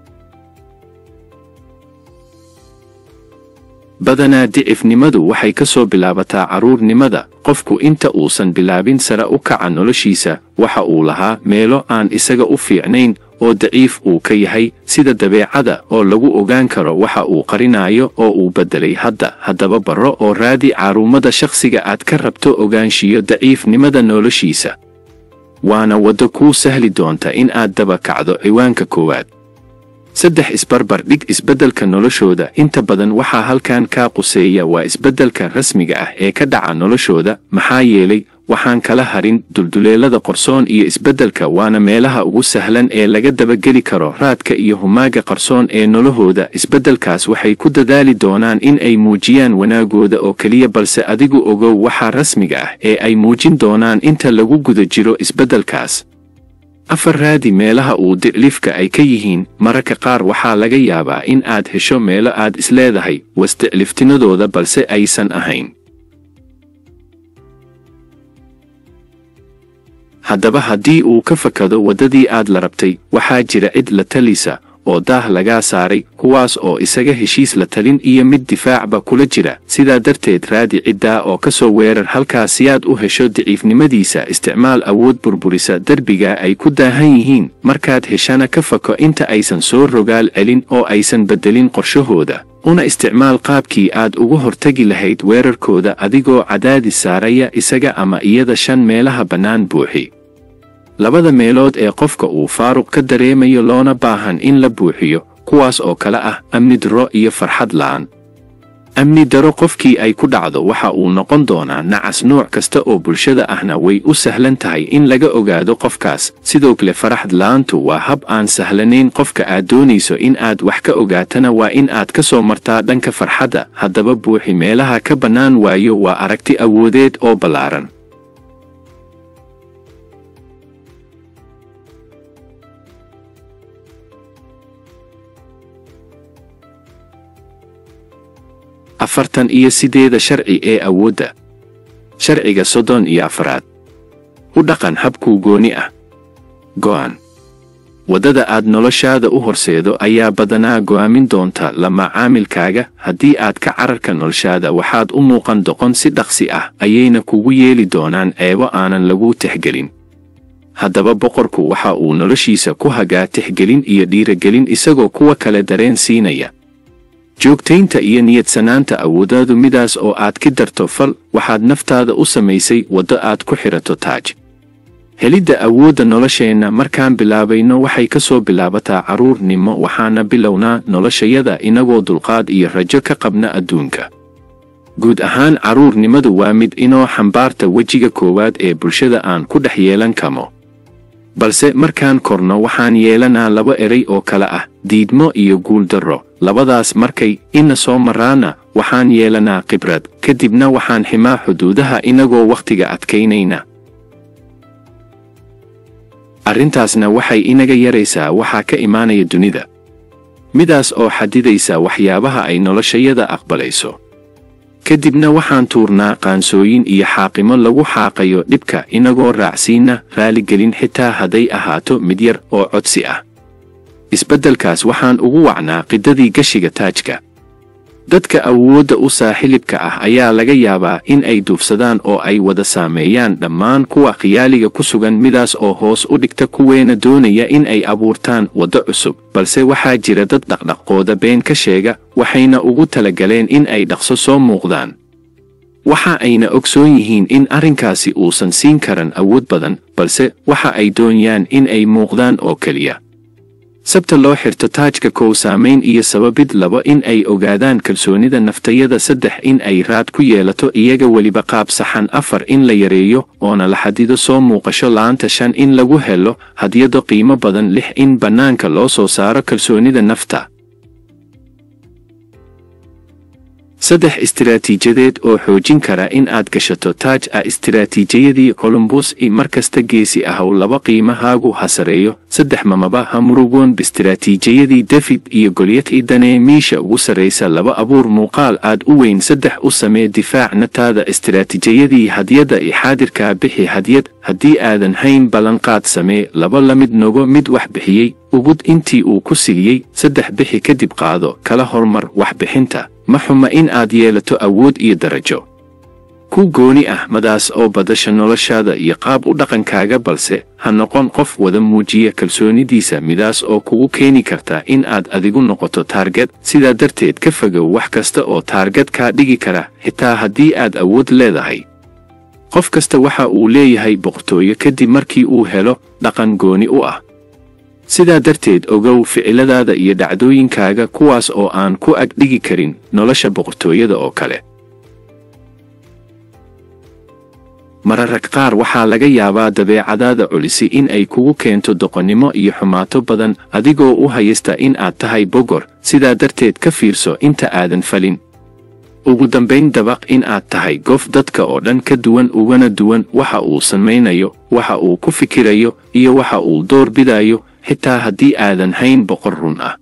badanaa dicifnimadu waxay ka soo bilaabataa carruurnimada qofku inta uusan bilaabin sare u kaca noloshiisa waxa uu lahaa meelo aan isaga u fiicnayn oo daciif uu ka yahay sida dabeecada oo lagu ogaan karo waxa uu qarinayo oo uu beddelay hadda haddaba barro oo raadi caarummada shakhsiga aad ka rabto ogaanshiyo daciifnimada noloshiisa waana waddo kuu sahli doonta in aad daba kacdo ciwaanka koowaad saddex isbarbar dhig isbeddelka noloshooda inta badan waxaa halkan kaa quseeya waa isbeddelka rasmiga ah ee ka dhaca noloshooda maxaa yeelay waxaan kala harin dulduleelada qarsoon iyo isbeddelka waana meelaha ugu sahlan ee laga dabageli karo raadka iyo humaaga qarsoon ee nolohooda isbeddelkaas waxay ku dadaali doonaan in ay muujiyaan wanaagooda oo keliya balse adigu ogow waxaa rasmiga ah ee ay muujin doonaan inta lagu guda jiro isbeddelkaas afar raadi meelaha uu dicliifka ay ka yihiin mararka qaar waxaa laga yaabaa in aad hesho meelo aad isleedahay was dicliftinadooda balse aysan ahayn haddaba haddii uu ka fakado waddadii aad la rabtay waxaa jira cid la talisa oo daah lagaa saaray kuwaas oo isaga heshiis la talin iyo mid difaacba kula jira sidaa darteed raadi ciddaa oo ka soo weerar halkaas si aad u hesho daciifnimadiisa isticmaal awood burburisa derbiga ay ku daahan yihiin markaad heshana ka fako inta aysan soo rogaal celin oo aysan beddelin qorshahooda una isticmaal qaabkii aad uga hortegi lahayd weerarkooda adigoo cadaadis saaraya isaga ama iyada shan meelaha bannaan buuxi labada meelood ee qofka uu faaruq ka dareemayo loona baahan in la buuxiyo kuwaas oo kale ah amni darro iyo farxad la'aan amni daro qofkii ay ku dhacdo waxa uu noqon doonaa nacas nooc kasta oo bulshada ahna way u sahlan tahay in laga ogaado qofkaas sidoo kale faraxad la'aantu waa hab aan sahlanayn qofka aad doonayso in aad wax ka ogaatana waa in aad ka soo martaa dhanka farxadda haddaba buuxi meelaha ka bannaan waayo waa aragti awoodeed oo ballaaran afartan iyo sideeda sharci ee awoodda sharciga soddon iyo afaraad u dhaqan habkuu gooni ah go'an waddada aad noloshaada u horseedo ayaa badanaa go'aamin doonta la macaamilkaaga haddii aad ka cararka noloshaada waxaad u muuqan doqon si dhaqsi ah ayayna kugu yeeli doonaan ceebo aanan lagu tixgelin haddaba boqorku waxa uu noloshiisa ku hagaa tixgelin iyo dhiiragelin isagoo kuwa kale dareen siinaya joogtaynta iyo niyadsanaanta awooddaadu midaas oo aad ki darto fal waxaad naftaada u samaysay waddo aad ku xidhato taaj helidda awoodda nolosheenna markaan bilaabayno waxay ka soo bilaabataa carruurnimo waxaana bilownaa noloshayada inagoo dulqaad iyo rajo ka qabna adduunka guud ahaan carruurnimadu waa mid inoo xambaarta wejiga koowaad ee bulshada aan ku dhex yeelan kamo balse markaan korno waxaan yeelanaa laba eray oo kale ah diidmo iyo guuldarro labadaas markay ina soo maraana waxaan yeelanaa khibrad kadibna waxaan ximaa xuduudaha inagoo wakhtiga adkaynayna arrintaasna waxay inaga yaraysaa waxaa ka imaanaya dunida midaas oo xadidaysa waxyaabaha ay noloshayada aqbalayso kadibna waxaan tuurnaa qaansooyin iyo xaaqimo lagu xaaqayo dhibka inagoo raacsiinna raaligelin xitaa hadday ahaato mid yar oo codsi ah isbeddelkaas waxaan ugu wacnaa qidadii gashiga taajka dadka awoodda u saaxilibka ah ayaa laga yaabaa in ay duufsadaan oo ay wada saameeyaan dhammaan kuwa khiyaaliga ku sugan midaas oo hoos u dhigta kuweena doonaya in ay abuurtaan waddo cusub balse waxaa jira dad dhaqdhaqooda been ka sheega waxayna ugu talagaleen in ay dhaqso soo muuqdaan waxa ayna ogsoon yihiin in arrinkaasi uusan siin karan awood badan balse waxa ay doonayaan in ay muuqdaan oo keliya sabta loo xirto taajka kow saamayn iyo sababid labo in ay ogaadaan kalsoonida naftayada saddex in ay raad ku yeelato iyaga weliba qaab saxan afar in la yareeyo oona la xadido soo muuqasho la'aanta shan in lagu helo hadyado qiimo badan lix in bannaanka loo soo saaro kalsoonida nafta saddex istiraatiijadeed oo xoojin kara in aad gashato taaj ah istiraatiijiyadii columbus i markasta geesi ahow laba qiimahaagu ha sareeyo saddex mamaba ha murugoon biistiraatiijiyadii david iyo golyad i danee miisha ugu sarraysa laba abuur muuqaal aad u weyn saddex u samee difaac nataada istiraatiijiyadii hadyada i xaadirkaa bixi hadyad haddii aadan hayn ballanqaad samee laba la mid nogo mid wax bixiyey ugud intii uu ku siiyey saddex bixi kadib qaado kala hormar waxbixinta ma xuma in aad yeelato awood iyo darajo ku gooni ah madaas oo badasha noloshaada iyo qaab u dhaqankaaga balse ha noqon qof wada muujiya kalsoonidiisa midaas oo kugu keeni karta in aad adigu noqoto taargad sidaa darteed ka fogow wax kasta oo taargad kaa dhigi kara xitaa haddii aad awood leedahay qof kasta waxa uu leeyahay boqortooyo kadib markii uu helo dhaqan gooni u ah sidaa darteed ogow ficiladaada iyo dhacdooyinkaaga kuwaas oo aan ku ag dhigi karin nolosha boqortooyada oo kale mararag qaar waxaa laga yaabaa dabeecadaada culisi in ay kugu keento doqonnimo iyo xumaato badan adigoo u haysta in aad tahay bogor sidaa darteed ka fiirso inta aadan falin ugu dambayn dabaq in aad tahay gof dadka oo dhan ka duwan ugana duwan waxa uu samaynayo waxa uu ku fikirayo iyo waxa uu door bidayo xitaa haddii aadan hayn boqor run ah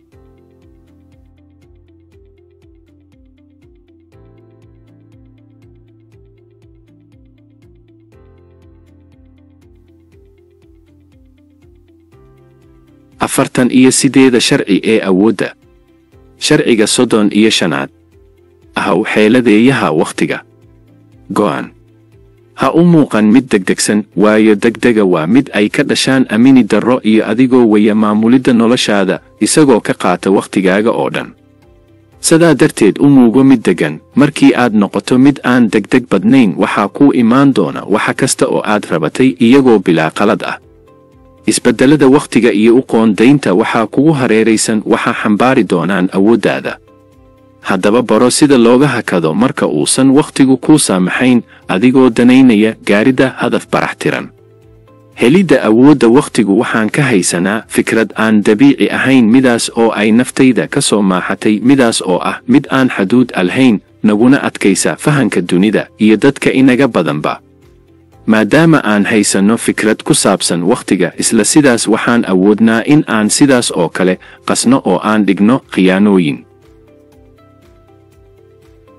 afartan iyo sideeda sharci ee awoodda sharciga soddon iyo shanaad ahaw xeeladeeyaha wakhtiga go'an ha u muuqan mid degdegsan waayo degdega waa mid ay ka dhashaan amini darro iyo adigoo waya maamulidda noloshaada isagoo ka qaata wakhtigaaga oo dhan sidaa darteed u muugo mid deggan markii aad noqoto mid aan degdeg badnayn waxaa kuu imaan doona waxa kasta oo aad rabatay iyagoo bilaa qalad ah isbeddellada wakhtiga iyo u qoondaynta waxaa kugu hareeraysan waxaa xambaari doonaan awooddaada haddaba baro sida looga hakado marka uusan wakhtigu kuu saamaxayn adigoo danaynaya gaaridda hadaf barax tiran helidda awoodda wakhtigu waxaan ka haysanaa fikrad aan dabiici ahayn midaas oo ay naftayda ka soo maaxatay midaas oo ah mid aan xaduud alhayn naguna adkaysa fahanka dunida iyo dadka inaga badanba maadaama aan haysanno fikrad ku saabsan wakhtiga isla sidaas waxaan awoodnaa in aan sidaas oo kale qasno oo aan dhigno khiyaanooyin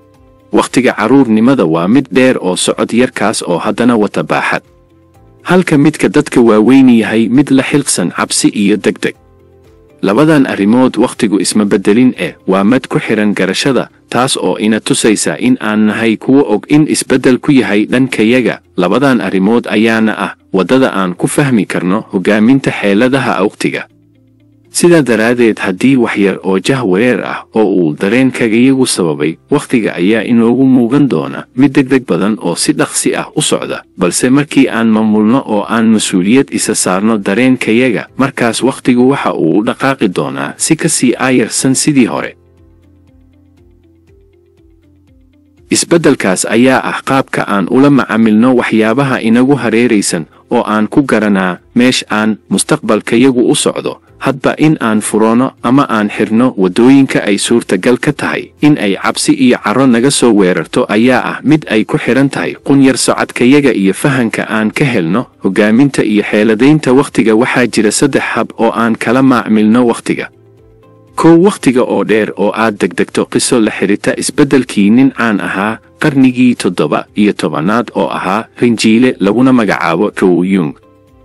wakhtiga carruurnimada waa mid dheer oo socod yarkaas oo haddana wata baaxad halka midka dadka waaweyn yahay mid la xilqsan cabsi iyo degdeg labadan arrimood wakhtigu isma beddelin eh waa mad ku xidhan garashada taas oo ina tusaysa in aan nahay kuwa og in isbeddel ku yahay dhankayaga labadan arrimood ayaana ah waddada aan ku fahmi karno hoggaaminta xeeladaha wakhtiga sidaa daraaddeed haddii waxyar oo jahwareer ah oo uu dareenkagayagu sababay wakhtiga ayaa inoogu muugan doona mid degdeg badan oo si dhaqsi ah u socda balse markii aan maamulno oo aan mas-uuliyad isa saarno dareenkayaga markaas wakhtigu waxa uu u dhaqaaqi doonaa si ka sii aayarsan sidii hore isbeddelkaas ayaa ah qaabka aan ula macaamilno waxyaabaha inagu hareeraysan oo aan ku garanaa meesh aan mustaqbalkayagu u socdo hadba in aan furono ama aan xirno waddooyinka ay suurtagal ka tahay in ay cabsi iyo carro naga soo weerarto ayaa ah mid ay ku xidhan tahay qunyar socodkayaga iyo fahanka aan ka helno hoggaaminta iyo xeeladaynta wakhtiga waxaa jira saddex hab oo aan kala maacmilno wakhtiga kow wakhtiga oo dheer oo aad degdegto qiso la xidhita isbeddelkii nin caan ahaa qarnigii toddoba iyo tobanaad oo ahaa rinjiile laguna magacaabo row yung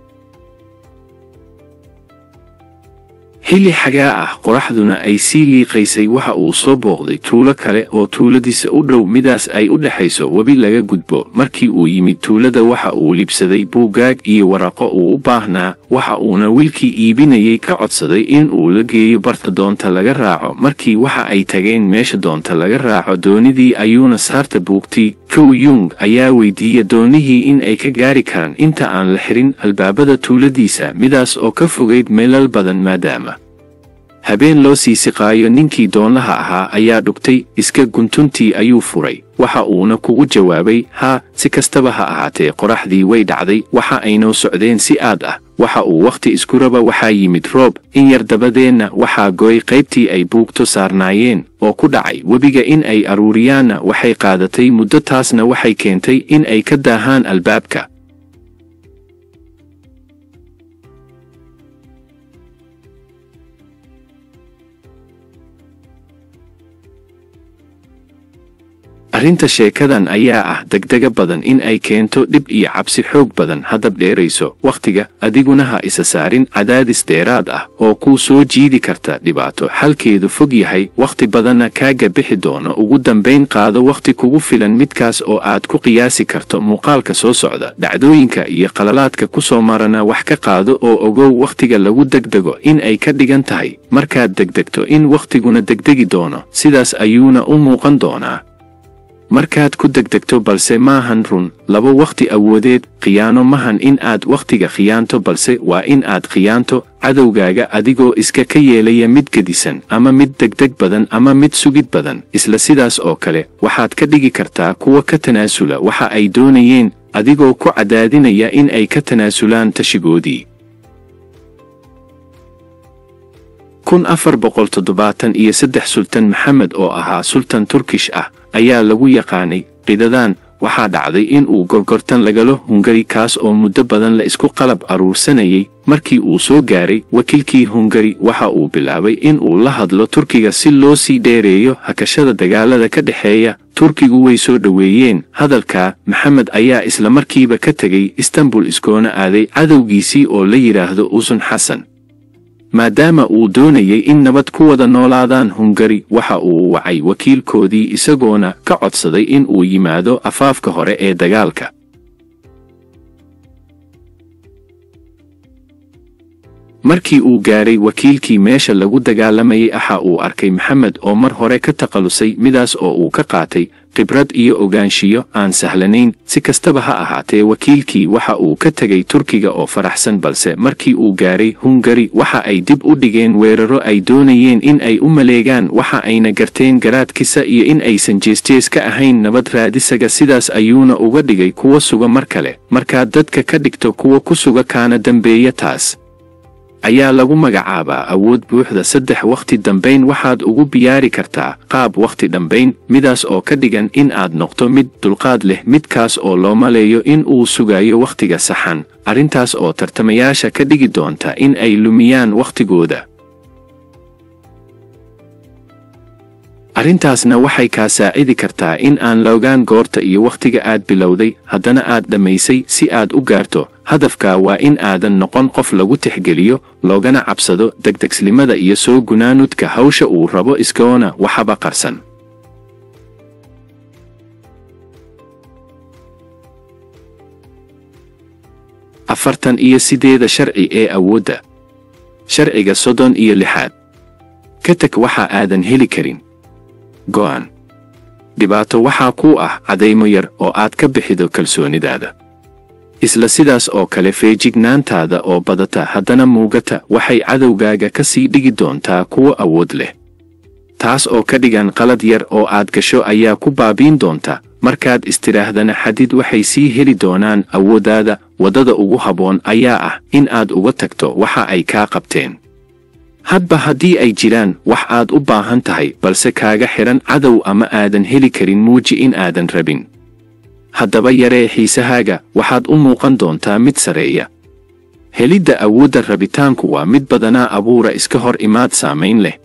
xilli xagaa ah qoraxduna ay sii liiqaysay waxa uu soo booqday tuulo kale oo tuuladiisa u dhow midaas ay u dhexayso webi laga gudbo markii uu yimid tuulada waxa uu libsaday buugaag iyo waraqo uu u baahnaa waxa uuna wiilkii iibinayay ka codsaday in uu la geeyo barta doonta laga raaco markii waxa ay tageen meesha doonta laga raaco doonidii ayuuna saarta buugtay kow yung ayaa weydiiya doonihii in ay ka gaari karaan inta aan la xirin albaabada tuuladiisa midaas oo ka fogayd meelal badan maadaama habeen loo sii siqaayo ninkii doonlaha ahaa ayaa dhugtay iska guntuntii ayuu furay waxa uuna kugu jawaabay haa si kastaba ha ahaatee qoraxdii way dhacday waxa aynoo socdeen si aad ah waxa uu wakhti isku raba waxaa yimid roob in yar dabadeenna waxaa gooy qaybtii ay buugto saarnaayeen oo ku dhacay webiga in ay aruuriyaanna waxay qaadatay muddo taasna waxay keentay in ay ka daahaan albaabka arrinta sheekadan ayaa ah degdega badan in ay keento dhib iyo cabsi xoog badan haddab dheerayso wakhtiga adiguna ha isa saarin cadaadis dheeraad ah oo kuu soo jiidi karta dhibaato xalkeedu fog yahay wakhti badanna kaaga bixi doono ugu dambayn qaado wakhti kugu filan midkaas oo aad ku qiyaasi karto muuqaalka soo socda dhacdooyinka iyo qalalaadka ku soo marana wax ka qaado oo ogow wakhtiga lagu degdego in ay ka dhigan tahay markaad degdegto in wakhtiguna degdegi doono sidaas ayuuna u muuqan doonaa markaad ku degdegto balse maahan run laba wakhti awoodeed khiyaano mahan in aad wakhtiga khiyaanto balse waa in aad khiyaanto cadowgaaga adigoo iska ka yeelaya mid gedisan ama mid degdeg badan ama mid sugid badan isla sidaas oo kale waxaad ka dhigi kartaa kuwa ka tanaasula waxa ay doonayeen adigoo ku cadaadinaya in ay ka tanaasulaan tashigoodii kun afar boqol toddobaatan iyo saddex sultan maxamed oo ahaa sultan turkish ah ayaa lagu yaqaanay qidadan waxaa dhacday in uu gorgortan lagalo hungari kaas oo muddo badan la isku qalab aruursanayay markii uu soo gaaray wakiilkii hungari waxa uu bilaabay in uu la hadlo turkiga si loo sii dheereeyo hakashada dagaalada ka dhexeeya turkigu way soo dhoweeyeen hadalkaa maxamed ayaa isla markiiba ka tegay istanbul iskoona aaday cadowgiisii oo la yidhaahdo usun xasan maadaama uu doonayay in nabad ku wada noolaadaan hungari waxa uu wacay wakiilkoodii isagoona ka codsaday in uu yimaado afaafka hore ee dagaalka markii uu gaaray wakiilkii meesha lagu dagaalamayay axa uu arkay maxamed oo mar hore ka takhallusay midaas oo uu ka qaatay khibrad iyo ogaanshiyo aan sahlanayn si kastaba ha ahaatee wakiilkii waxa uu ka tegay turkiga oo faraxsan balse markii uu gaaray hungari waxa ay dib u dhigeen weeraro ay doonayeen in ay u maleegaan waxa ayna garteen garaadkisa iyo in aysan jeesjees ka ahayn nabad raadisaga sidaas ayuuna uga dhigay kuwa suga mar kale markaad dadka ka dhigto kuwa ku suga kaana dambeeya taas ayaa lagu magacaabaa awood buuxda saddex wakhti dambayn waxaad ugu biyaari kartaa qaab wakhti dhambayn midaas oo ka dhigan in aad noqto mid dulqaad leh midkaas oo loo maleeyo in uu sugayo wakhtiga saxan arrintaas oo tartamayaasha ka dhigi doonta in ay lumiyaan wakhtigooda arrintaasna waxay kaa saacidi kartaa in aan la ogaan goorta iyo wakhtiga aad bilowday haddana aad dhammaysay si aad u gaarto hadafka waa in aadan noqon qof lagu tixgeliyo loogana cabsado degdegslimada iyo soo gunaanudka hawsha uu rabo iskoona waxaba qarsan afartan iyo sideeda sharci ee awoodda sharciga soddon iyo lixaad ka teg waxa aadan heli karin go'an dhibaato waxaa kuu ah cadaymo yar oo aad ka bixido kalsoonidaada isla sidaas oo kale feejignaantaada oo badata haddana muugata waxay cadowgaaga ka sii dhigi doontaa kuwo awood leh taas oo ka dhigan qalad yar oo aad gasho ayaa ku baabiin doonta markaad istidhaahdana xadid waxay sii heli doonaan awooddaada waddada ugu habboon ayaa ah in aad uga tagto waxa ay kaa qabteen hadba haddii ay jiraan wax aad u baahan tahay balse kaaga xidhan cadow ama aadan heli karin muuji in aadan rabin haddaba yaree xiisahaaga waxaad u muuqan doontaa mid sareeya helidda awoodda rabitaanku waa mid badanaa abuura iska hor imaad saamayn leh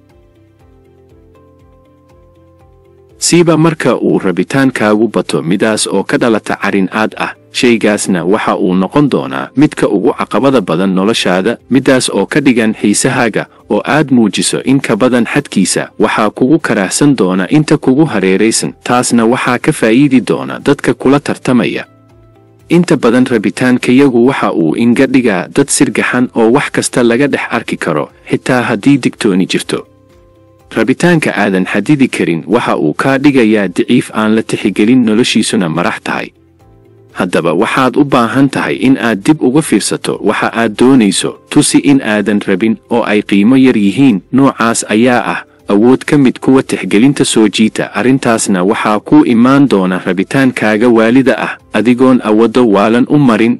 siiba marka uu rabitaankaagu bato midaas oo ka dhalata carin aad ah shaygaasna waxa uu noqon doonaa midka ugu caqabada badan noloshaada midaas oo ka dhigan xiisahaaga oo aad muujiso in ka badan xadkiisa waxaa kugu karaahsan doona inta kugu hareeraysan taasna waxaa ka faa'iidi doona dadka kula tartamaya inta badan rabitaankayagu waxa uu inga dhigaa dad sirgaxan oo wax kasta laga dhex arki karo xitaa haddii digtooni jirto rabitaanka aadan xadidi karin waxa uu kaa dhigayaa diciif aan la tixigelin noloshiisuna marax tahay haddaba waxaad u baahan tahay in aad dib uga fiirsato waxa aad doonayso tusi in aadan rabin oo ay qiimo yar yihiin noocaas ayaa ah awood ka mid kuwa tixgelinta soo jiita arrintaasna waxaa kuu imaan doona rabitaankaaga waalida ah adigoon awaddo waalan u marin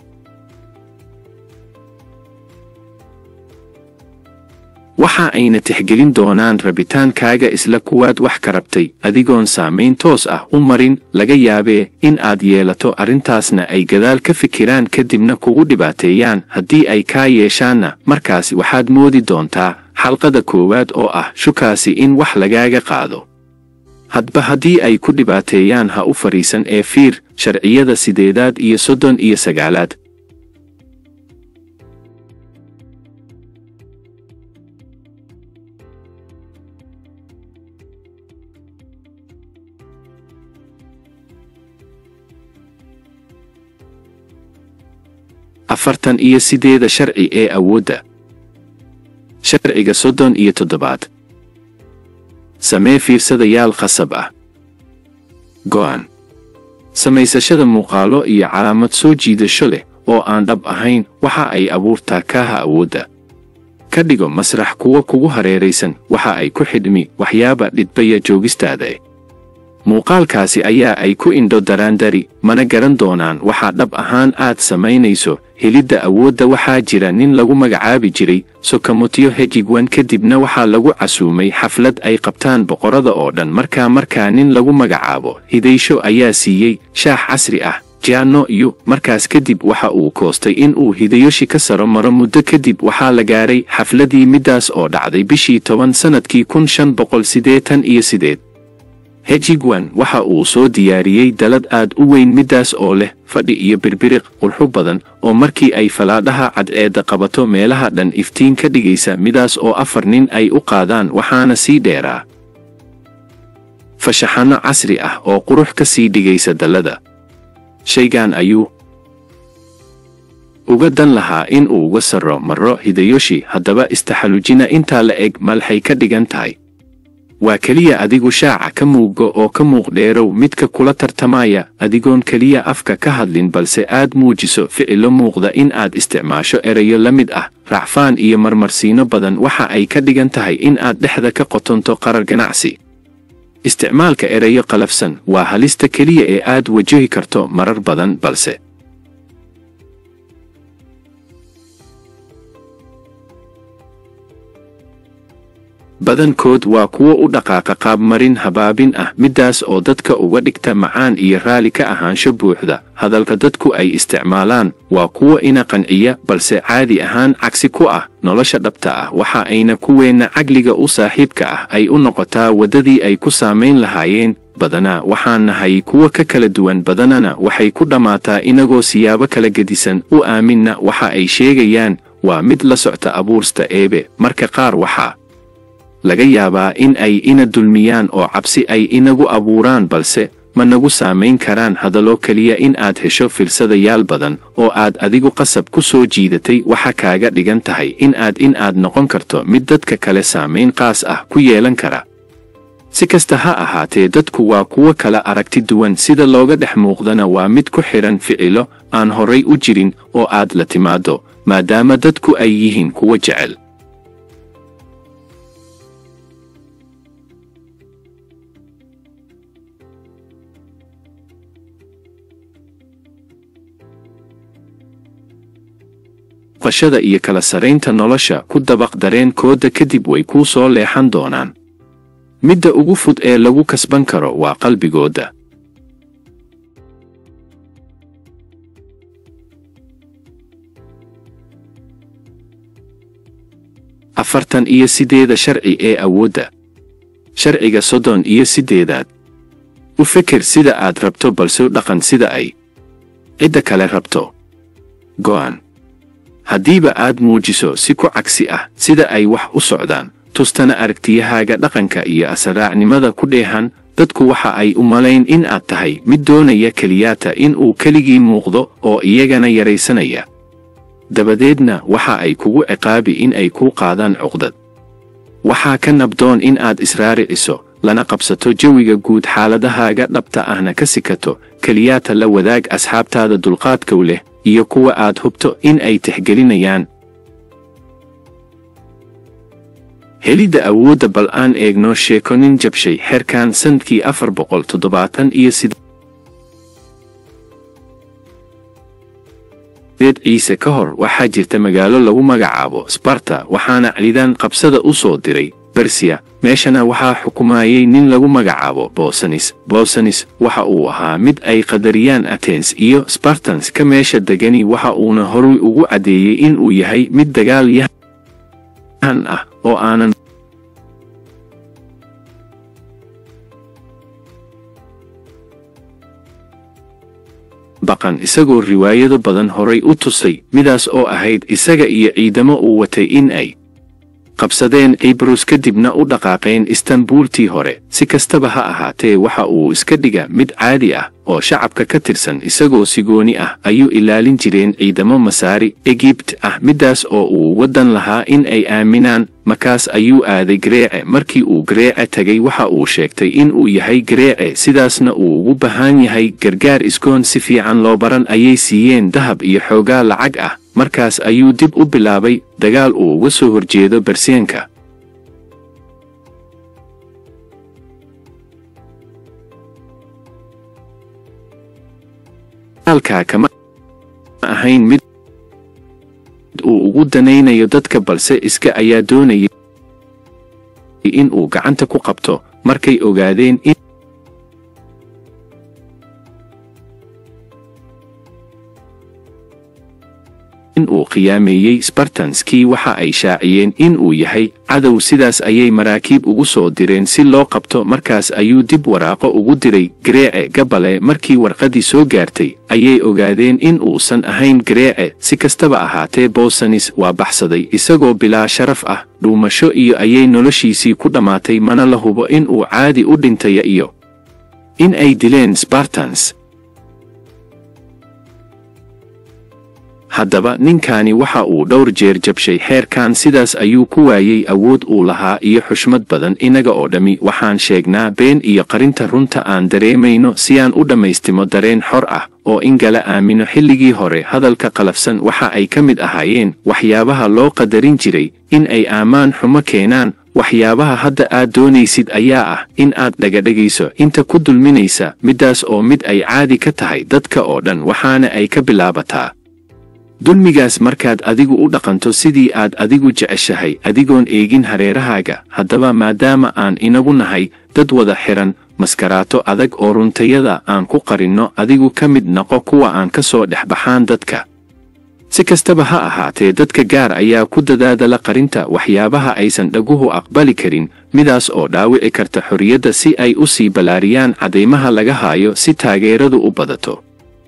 waxa ayna tixgelin doonaan rabitaankaaga isla kuwaad wax ka rabtay adigoon saamayn toos ah u marin laga yaabee in aad yeelato arrintaasna ay gadaal ka fikiraan kadibna kugu dhibaateeyaan haddii ay kaa yeeshaanna markaas waxaad moodi doontaa xalqada koowaad oo ah shukaasi in wax lagaaga qaado hadba haddii ay ku dhibaateeyaan ha u fadhiisan ee fiir sharciyada sideedaad iyo soddon iyo sagaalaad afartan iyo sideeda sharci ee awoodda sharciga soddon iyo toddobaad samee fiirsadayaal khasab ah go'an samaysashada muuqaalo iyo calaamad soo jiidasho leh oo aan dhab ahayn waxa ay abuurtaa kaaha awoodda ka dhigo masrax kuwa kugu hareeraysan waxa ay ku xidhmi waxyaaba dhidbaya joogistaada muuqaalkaasi ayaa ay ku indho daraandari mana garan doonaan waxaa dhab ahaan aad samaynayso helidda awoodda waxaa jira nin lagu magacaabi jiray sokamotyo hejigwan kadibna waxaa lagu casuumay xaflad ay qabtaan boqorada oo dhan markaa markaa nin lagu magacaabo hidaysho ayaa siiyey shaax casri ah jaanno iyo markaas kadib waxa uu koostay in uu hidayoshi ka saro maro muddo kadib waxaa la gaaray xafladii middaas oo dhacday bishii toban sannadkii kun shan boqol siddeetan iyo sideed hejigwan waxa uu soo diyaariyey dalad aad u weyn middaas oo leh fadhi iyo birbiriq qurxu badan oo markii ay falaadhaha cadceedda qabato meelaha dhan iftiin ka dhigaysa midaas oo afar nin ay u qaadaan waxaana sii dheeraa fashaxanno casri ah oo qurux ka sii dhigaysa dallada shaygan ayuu uga dan lahaa in uu uga sarro marro hidayoshi haddaba istaxallujina intaa la eg malxay ka dhigan tahay waa keliya adigu shaaca ka muugo oo ka muuqdheerow midka kula tartamaya adigoon keliya afka ka hadlin balse aad muujiso ficilo muuqda in aad isticmaasho erayo la mid ah racfaan iyo marmarsiino badan waxa ay ka dhigan tahay in aad dhexda ka qotonto qarar ganacsi isticmaalka erayo qalafsan waa halista keliya ee aad wajahi karto marar badan balse badankood waa kuwo u dhaqaaqa qaabmarin habaabin ah middaas oo dadka uga dhigta macaan iyo raalli ka ahaansho buuxda hadalka dadku ay isticmaalaan waa kuwo ina qanciya balse caadi ahaan cagsi ku ah nolosha dhabta ah waxa ayna kuweenna caqliga u saaxiibka ah ay u noqotaa waddadii ay ku saamayn lahaayeen badanaa waxaan nahay kuwo ka kala duwan badanana waxay ku dhammaataa inagoo siyaabo kala gedisan u aaminna waxa ay sheegayaan waa mid la socta abuursta eebe marka qaar waxaa laga yaabaa in ay ina dulmiyaan oo cabsi ay inagu abuuraan balse ma nagu saamayn karaan hadallo keliya in aad hesho filsadayaal badan oo aad adigu qasab ku soo jiidatay waxa kaaga dhigan tahay in aad in aad noqon karto mid dadka kale saamayn qaas ah ku yeelan kara si kasta ha ahaatee dadku waa kuwo kala aragti duwan sida looga dhex muuqdana waa mid ku xidhan ficilo aan horay u jirin oo aad la timaaddo maadaama dadku ay yihiin kuwo jecel qashada iyo kala saraynta nolosha ku dabaq dareenkooda kadib way kuu soo leexan doonaan midda ugu fud ee lagu kasban karo waa qalbigooda afartan iyo sideeda sharci ee awoodda sharciga soddon iyo siddeedaad u feker sida aad rabto balse u dhaqan sida ay cidda kale rabto go'an haddiiba aad muujiso si ku cagsi ah sida ay wax u socdaan tustana aragtiyahaaga dhaqanka iyo asaraacnimada ku dheehan dadku waxa ay u malayn in aad tahay mid doonaya keliyaata in uu keligii muuqdo oo iyagana yaraysanaya dabadeedna waxa ay kugu ciqaabi in ay kuu qaadaan cuqdad waxaa ka nabdoon in aad israariciso lana qabsato jawiga guud xaaladahaaga dhabta ahna ka sikato keliyaata la wadaag asxaabtaada dulqaadkow leh iyo kuwa aad hubto in ay tixgelinayaan helidda awoodda bal aan eegno sheeko nin jabshay xeerkan sannadkii afar boqol toddobaatan iyo sideed ciise ka hor waxaa jirta magaalo lagu magacaabo sbarta waxaana ciidan qabsada u soo diray bersiya meeshana waxaa xukumayey nin lagu magacaabo bosanis bosanis waxa uu ahaa mid ay qadariyaan atens iyo sbartans ka meesha degani waxa uuna horay ugu caddeeyey in uu yahay mid dagaal yahan ah oo aanan baqan isagoo riwaayado badan horay u tusay midaas oo ahayd isaga iyo ciidamo uu watay in ay qabsadeen cibrus kadibna u dhaqaaqeen istanbuultii hore si kastaba ha ahaatee waxa uu iska dhiga mid caadi ah oo shacabka ka tirsan isagoo sigooni ah ayuu ilaalin jireen ciidamo masaari egibt ah middaas oo uu waddan lahaa in ay aaminaan markaas ayuu aaday gareece markii uu gareece tegay waxa uu sheegtay in uu yahay gareece sidaasna uu ugu baahan yahay gargaar iskoon si fiican loo baran ayay siiyeen dahab iyo xoogaa lacag ah markaas ayuu dib u bilaabay dagaal uu uga soo horjeedo berseenka dagaalkaa kama ahayn mid uu ugu danaynayo dadka balse iska ayaa doonayay in uu gacanta ku qabto markay ogaadeen in in uu khiyaameeyey sbartanskii waxa ay shaaciyeen in uu yahay cadow sidaas ayay maraakiib ugu soo direen si loo qabto markaas ayuu dib waraaqo ugu diray gareece gabale markii warqaddii soo gaartay ayay ogaadeen in uusan ahayn gareece si kastaba ahaatee bosanis waa baxsaday isagoo bilaa sharaf ah dhuumasho iyo ayay noloshiisii ku dhammaatay mana la hubo in uu caadi u dhintaya iyo in ay dileen sbartans haddaba ninkaani waxa uu dhowr jeer jabshay xeerkan sidaas ayuu ku waayey awood uu lahaa iyo xushmad badan inaga oo dhammi waxaan sheegnaa been iyo qarinta runta aan dareemayno si aan u dhammaystimo dareen xor ah oo in gala aamino xilligii hore hadalka qalafsan waxa ay ka mid ahaayeen waxyaabaha loo qadarin jiray in ay aamaan xumo keenaan waxyaabaha hadda aad doonaysid ayaa ah in aad dhagadhegayso inta ku dulminaysa middaas oo mid ay caadi ka tahay dadka oo dhan waxaana ay ka bilaabataa dulmigaas markaad adigu u dhaqanto sidii aad adigu jeceshahay adigoon eegin hareerahaaga haddaba maadaama aan inagu nahay dad wada xihan maskaraato adag oo runtayada aan ku qarinno adigu ka mid noqo kuwa aan ka soo dhex baxaan dadka si kastaba ha ahaatee dadka gaar ayaa ku dadaadala qarinta waxyaabaha aysan dhaguhu aqbali karin midaas oo dhaawici karta xorriyadda si ay u sii ballaariyaan caddaymaha laga haayo si taageeradu u badato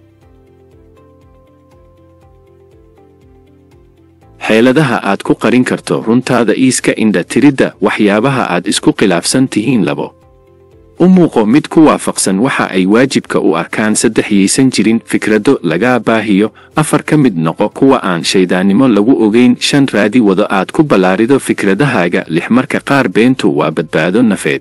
xeeladaha aad ku qarin karto runtaada iiska indha tiridda waxyaabaha aad isku khilaafsan tihiin labo u muuqo mid ku waafaqsan waxa ay waajibka u arkaan saddex yaysan jirin fikrado lagaa baahiyo afar ka mid noqo kuwa aan shayddaannimo lagu ogayn shan raadi wado aad ku ballaarido fikradahaaga lix marka qaar beentu waa badbaado nafeed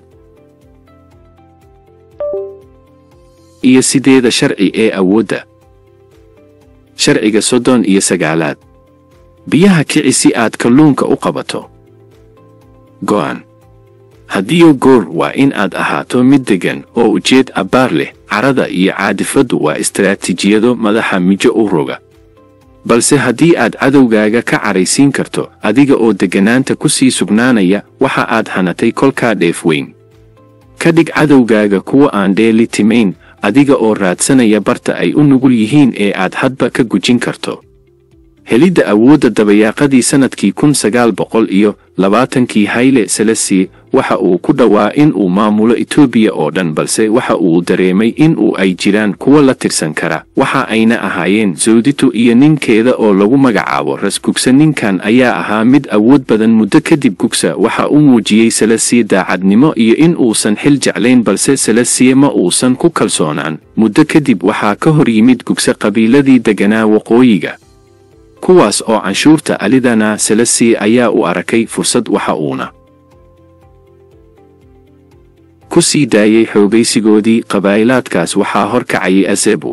iyo sideeda sharci ee awoodda sharciga soddon iyo sagaalaad biyaha kici si aad kalluunka u qabato go'an haddiiyo goor waa in aad ahaato mid deggan oo ujeed abbaar leh carada iyo caadifaddu waa istaraatiijiyado madaxa mijo u roga balse haddii aad cadowgaaga ka caraysiin karto adiga oo degganaanta ku sii sugnaanaya waxa aad hanatay kolkaa dheef weyn ka dhig cadowgaaga kuwa aan dheeli timayn adiga oo raadsanaya barta ay u nugul yihiin ee aad hadba ka gujin karto helidda awoodda dabayaaqadii sannadkii kun sagaal boqol iyo labaatankii hayle selesi waxa uu ku dhowaa in uu maamulo etoobiya oo dhan balse waxa uu dareemay in uu ay jiraan kuwa la tirsan kara waxa ayna ahaayeen sawdito iyo ninkeeda oo lagu magacaabo ras gugsa ninkan ayaa ahaa mid awood badan muddo kadib gugsa waxa uu muujiyey selesiye daacadnimo iyo in uusan xil jeclayn balse selesiye ma uusan ku kalsoonaan muddo kadib waxaa ka hor yimid gugsa qabiiladii degganaa waqooyiga kuwaas oo canshuurta alidana selesi ayaa u arakay fursad waxa uuna ku sii daayey xoogaysigoodii qabaa'ilaadkaas waxaa hor kacayay azebu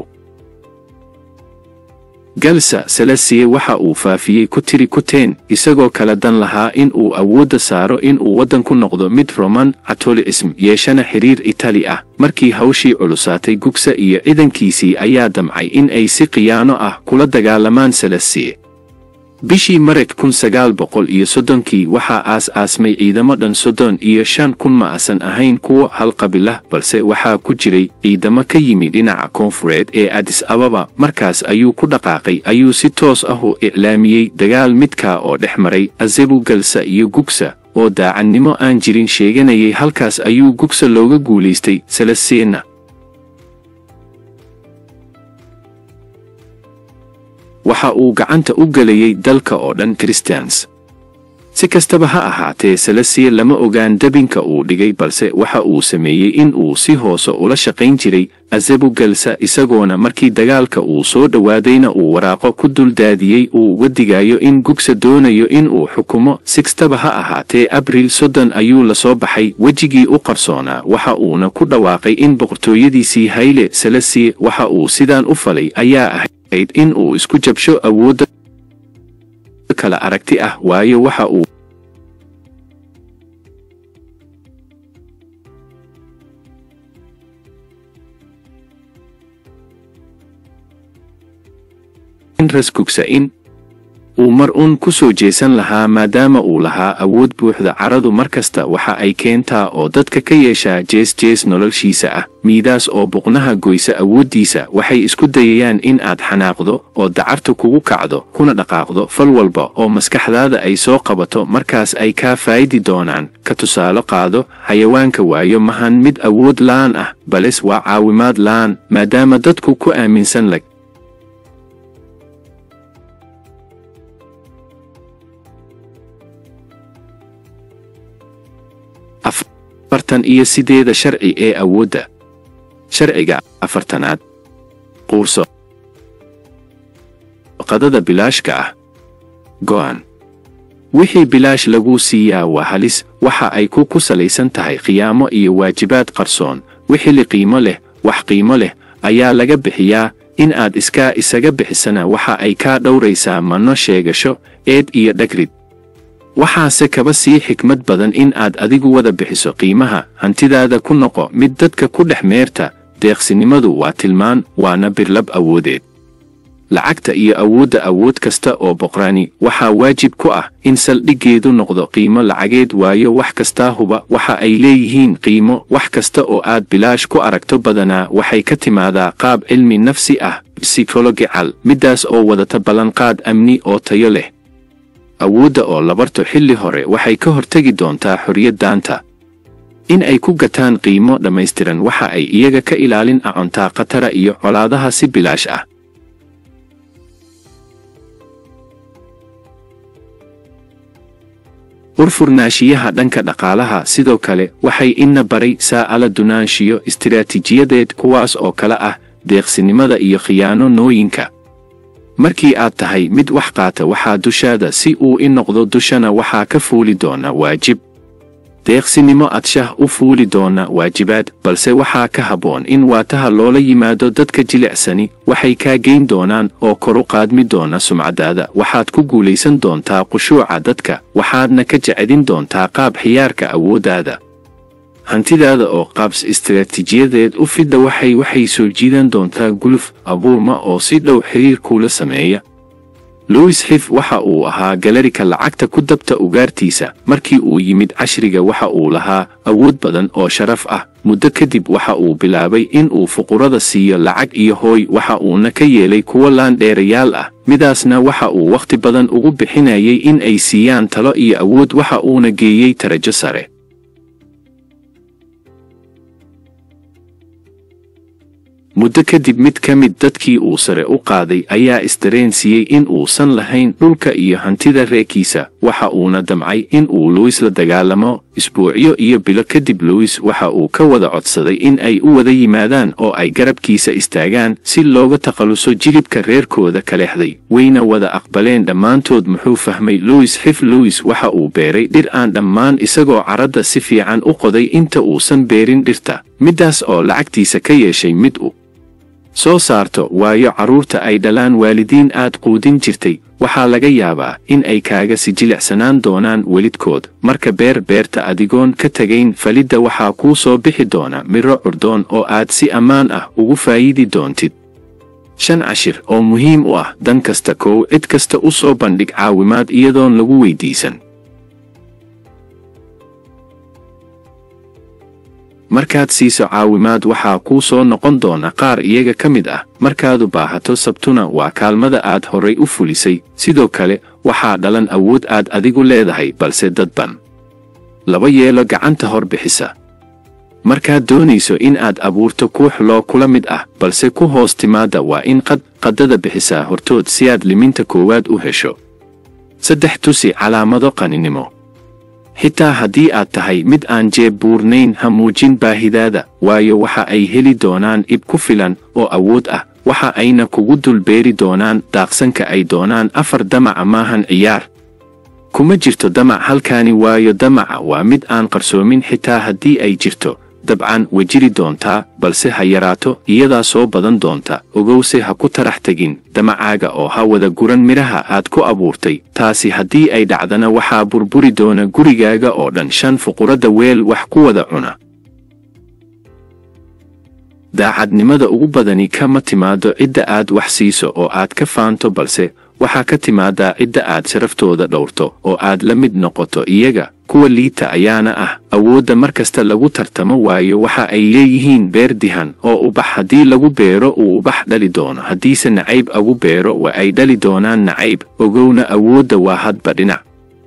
galsa selesiye waxa uu faafiyey ku tiri kuteen isagoo kala dan lahaa in uu awoodda saaro in uu waddan ku noqdo mid roman catolicism yeeshana xiriir itali ah markii hawshii culusaatay gugsa iyo ciidankiisii ayaa damcay in ay si khiyaano ah kula dagaalamaan selesiye bishii mareg kun sagaal boqol iyo soddonkii waxaa aas-aasmay ciidamo dhan soddon iyo shan kun ma asan ahayn kuwo hal qabilah balse waxaa ku jiray ciidamo ka yimi dhinaca koonfureed ee adis ababa markaas ayuu ku dhaqaaqay ayuu si toos ah u iclaamiyey dagaal midkaa oo dhex maray azebu galsa iyo gugsa oo daacadnimo aan jirin sheeganayay halkaas ayuu gugsa looga guulaystay selesina waxa uu gacanta u gelayay dalka oo dhan christians si kastaba ha ahaatee selesiye lama ogaan debinka uu dhigay balse waxa uu sameeyey in uu si hoose ula shaqayn jiray azebu galsa isagoona markii dagaalka uu soo dhowaadayna uu waraaqo ku duldaadiyey uu uga digayo in gugsa doonayo in uu xukumo si kastaba ha ahaatee abriil soddon ayuu la soo baxay wejigii u qarsoonaa waxa uuna ku dhawaaqay in boqortooyadiisii hayle selesiye waxa uu sidaan u falay ayaa ahayd in uu isku jabsho awoodda kala aragti ah waayo waxa uu rasgugsa in uu mar uun ku soo jeesan lahaa maadaama uu lahaa awood buuxda caradu mar kasta waxa ay keentaa oo dadka ka yeeshaa jees jees noloshiisa ah miidaas oo buqnaha goysa awooddiisa waxay isku dayayaan in aad xanaaqdo oo dacarta kugu kacdo kuna dhaqaaqdo fal walba oo maskaxdaada ay soo qabato markaas ay kaa faa'idi doonaan ka tusaale qaado xayawaanka waayo mahan mid awood la'aan ah bales waa caawimaad la'aan maadaama dadku ku aaminsan lag afartan iyo sideeda sharci ee awoodda sharciga afartanaad quurso qadada bilaashka ah go'an wixii bilaash laguu siiyaa waa halis waxa ay ku ku salaysan tahay khiyaamo iyo waajibaad qarsoon wixili qiimo leh wax qiimo leh ayaa laga bixiyaa in aad iskaa isaga bixisana waxa ay kaa dhowraysaa manno sheegasho eed iyo dhagrid waxaase kaba sii xikmad badan in aad adigu wada bixiso qiimaha hantidaada ku noqo mid dadka ku dhex meerta deeqsinimadu waa tilmaan waana birlab awoodeed lacagta iyo awoodda awood kasta oo boqraani waxaa waajib ku ah in saldhiggeedu noqdo qiimo lacageed waayo wax kastaa huba waxa ay leeyihiin qiimo wax kasta oo aad bilaash ku aragto badanaa waxay ka timaadaa qaab cilmi nafsi ah psychological middaas oo wadata ballanqaad amni oo tayo leh awoodda oo la barto xilli hore waxay ka hortegi doontaa xorriyaddaanta in ay ku gataan qiimo dhammaystiran waxa ay iyaga ka ilaalin acontaa khatara iyo colaadaha si bilaash ah urfurnaanshiyaha dhanka dhaqaalaha sidoo kale waxay ina baray saa'ala dunaanshiyo istiraatiijiyadeed kuwaas oo kale ah deeqsinimada iyo khiyaano nooyinka markii aad tahay mid wax qaata waxaa dushaada si uu i noqdo dushana waxaa ka fuuli doona waajib deeqsinimo adshah u fuuli doona waajibaad balse waxaa ka habboon in waataha loola yimaado dadka jilicsani waxay kaa geyn doonaan oo kor u qaadmi doona sumcadaada waxaad ku guulaysan doontaa qushuuca dadka waxaadna ka jecedin doontaa qaab xiyaarka awooddaada hantidaada oo qaabs istiraatiijiyadeed u fidda waxay waxay soo jiidan doontaa guluf abuurma oo si dhow xiriir kuula sameeya louis xif waxa uu ahaa galarika lacagta ku dabta ugaartiisa markii uu yimid cashriga waxa uu lahaa awood badan oo sharaf ah muddo kadib waxa uu bilaabay in uu fuqurada siiyo lacag iyo hooy waxa uuna ka yeelay kuwo laandheerayaal ah midaasna waxa uu wakhti badan ugu bixinayay in ay siiyaan talo iyo awood waxa uuna geeyey tarajo sare muddo kadib mid ka mid dadkii uu sare u qaaday ayaa isdareensiiyey in uusan lahayn dhulka iyo hantida reerkiisa waxa uuna damcay in uu luwis la dagaalamo isbuucyo iyo bilo kadib luwis waxa uu ka wada codsaday in ay u wada yimaadaan oo ay garabkiisa istaagaan si looga takhalluso jilibka reerkooda ka lexday wayna wada aqbaleen dhammaantood muxuu fahmay luwis xif luwis waxa uu beeray dhir aan dhammaan isagoo caradda si fiican u qoday inta uusan beerin dhirta middaas oo lacagtiisa ka yeeshay mid u soo saarto waayo carruurta ay dhalaan waalidiin aad quudin jirtay waxaa laga yaabaa in ay kaaga si jilicsanaan doonaan welidkood marka beer beerta adigoon ka tegayn falidda waxaa kuu soo bixi doona midro curdoon oo aad si ammaan ah ugu faa'iidi doontid shan cashir oo muhiim u ah dan kasta kow cid kasta u soo bandhig caawimaad iyadoon lagu weydiisan markaad siiso caawimaad waxaa kuu soo noqon doona qaar iyaga ka mid ah markaadu baahato sabtuna waa kaalmada aad horay u fulisay sidoo kale waxaa dhalan awood aad adigu leedahay balse dadban laba yeelo gacanta hor bixisa markaad doonayso in aad abuurto kuux loo kula mid ah balse ku hoos timaadda waa in qad qaddada bixisaa hortood si aad liminta koowaad u hesho saddex tusi calaamado qaninimo xitaa haddii aad tahay mid aan jeeb buurnayn ha muujin baahidaada waayo waxa ay heli doonaan ib ku filan oo awood ah waxa ayna kugu dulbeeri doonaan daaqsanka ay doonaan afar damaca maahan ciyaar kuma jirto damac halkaani waayo damaca waa mid aan qarsoomin xitaa haddii ay jirto dabcan way jiri doontaa balse ha yaraato iyadaa soo badan doonta ogowse ha ku tarax tegin damacaaga oo ha wada guran midhaha aad ku abuurtay taasi haddii ay dhacdana waxaa burburi doona gurigaaga oo dhan shan fuquradda weel wax ku wada cuna daacadnimada ugu badani kama timaado cidda aad wax siiso oo aad ka faanto balse waxaa ka timaadaa cidda aad sharaftooda dhowrto oo aad la mid noqoto iyaga kuwa liita ayaana ah awoodda mar kasta lagu tartamo waayo waxa ay leeyihiin beer dihan oo ubax haddii lagu beero uu ubax dhali doono haddiise nacayb agu beero waa ay dhali doonaan nacayb ogowna awoodda waa hadba dhinac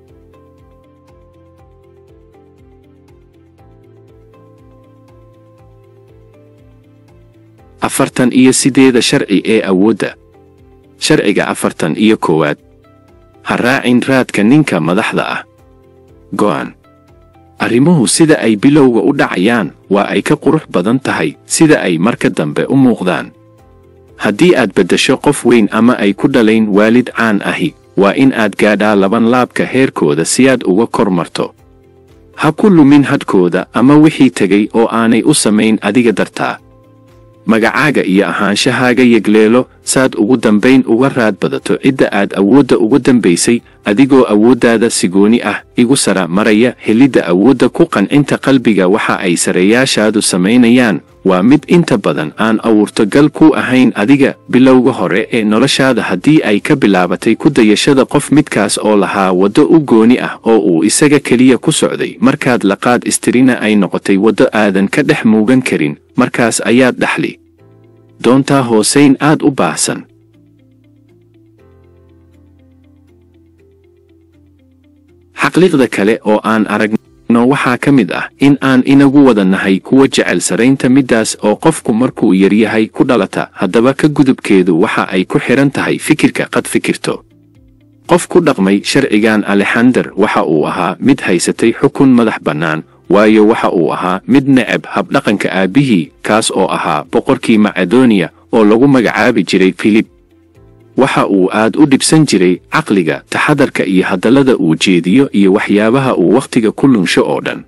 afartan iyo sideeda sharci ee awoodda sharciga afartan iyo koowaad ha raacin raadka ninka madaxda ah go'an arrimuhu sida ay bilowga u dhacayaan waa ay ka qurux badan tahay sida ay marka dambe u muuqdaan haddii aad beddesho qof weyn ama ay ku dhalayn waalid caan ahi waa in aad gaadhaa laban laabka heerkooda si aad uga kor marto ha ku lumin hadhkooda ama wixii tegay oo aanay u samayn adiga dartaa magacaaga iyo ahaanshahaaga yegleelo saad ugu dambayn uga raad badato cidda aad awoodda uga dambaysay adigoo awooddaada sigooni ah igu sara maraya helidda awoodda ku qancinta qalbiga waxa ay sareeyaashaadu samaynayaan waa mid inta badan aan awuurtogal ku ahayn adiga bilowga hore ee noloshaada haddii ay ka bilaabatay ku dayashada qof midkaas oo lahaa waddo u gooni ah oo uu isaga keliya ku socday markaad laqaad istirina ay noqotay waddo aadan ka dhex muugan karin markaas ayaad dhaxli doontaa hoosayn aad u baahsan xaqliiqda kale oo aan aragno waxaa ka mid ah in aan inagu wada nahay kuwa jecel saraynta middaas oo qofku markuu yaryahay ku dhalata haddaba ka gudubkeedu waxa ay ku xidhan tahay fikirka qad fikirto qof ku dhaqmay sharcigan alexander waxa uu ahaa mid haysatay xukun madax bannaan waayo waxa uu ahaa mid necab habdhaqanka aabbihii kaas oo ahaa boqorkii macedoniya oo lagu magacaabi jiray filib waxa uu aad u dhibsan jiray caqliga taxadarka iyo hadallada uu jeediyo iyo waxyaabaha uu wakhtiga ku lunsho oo dhan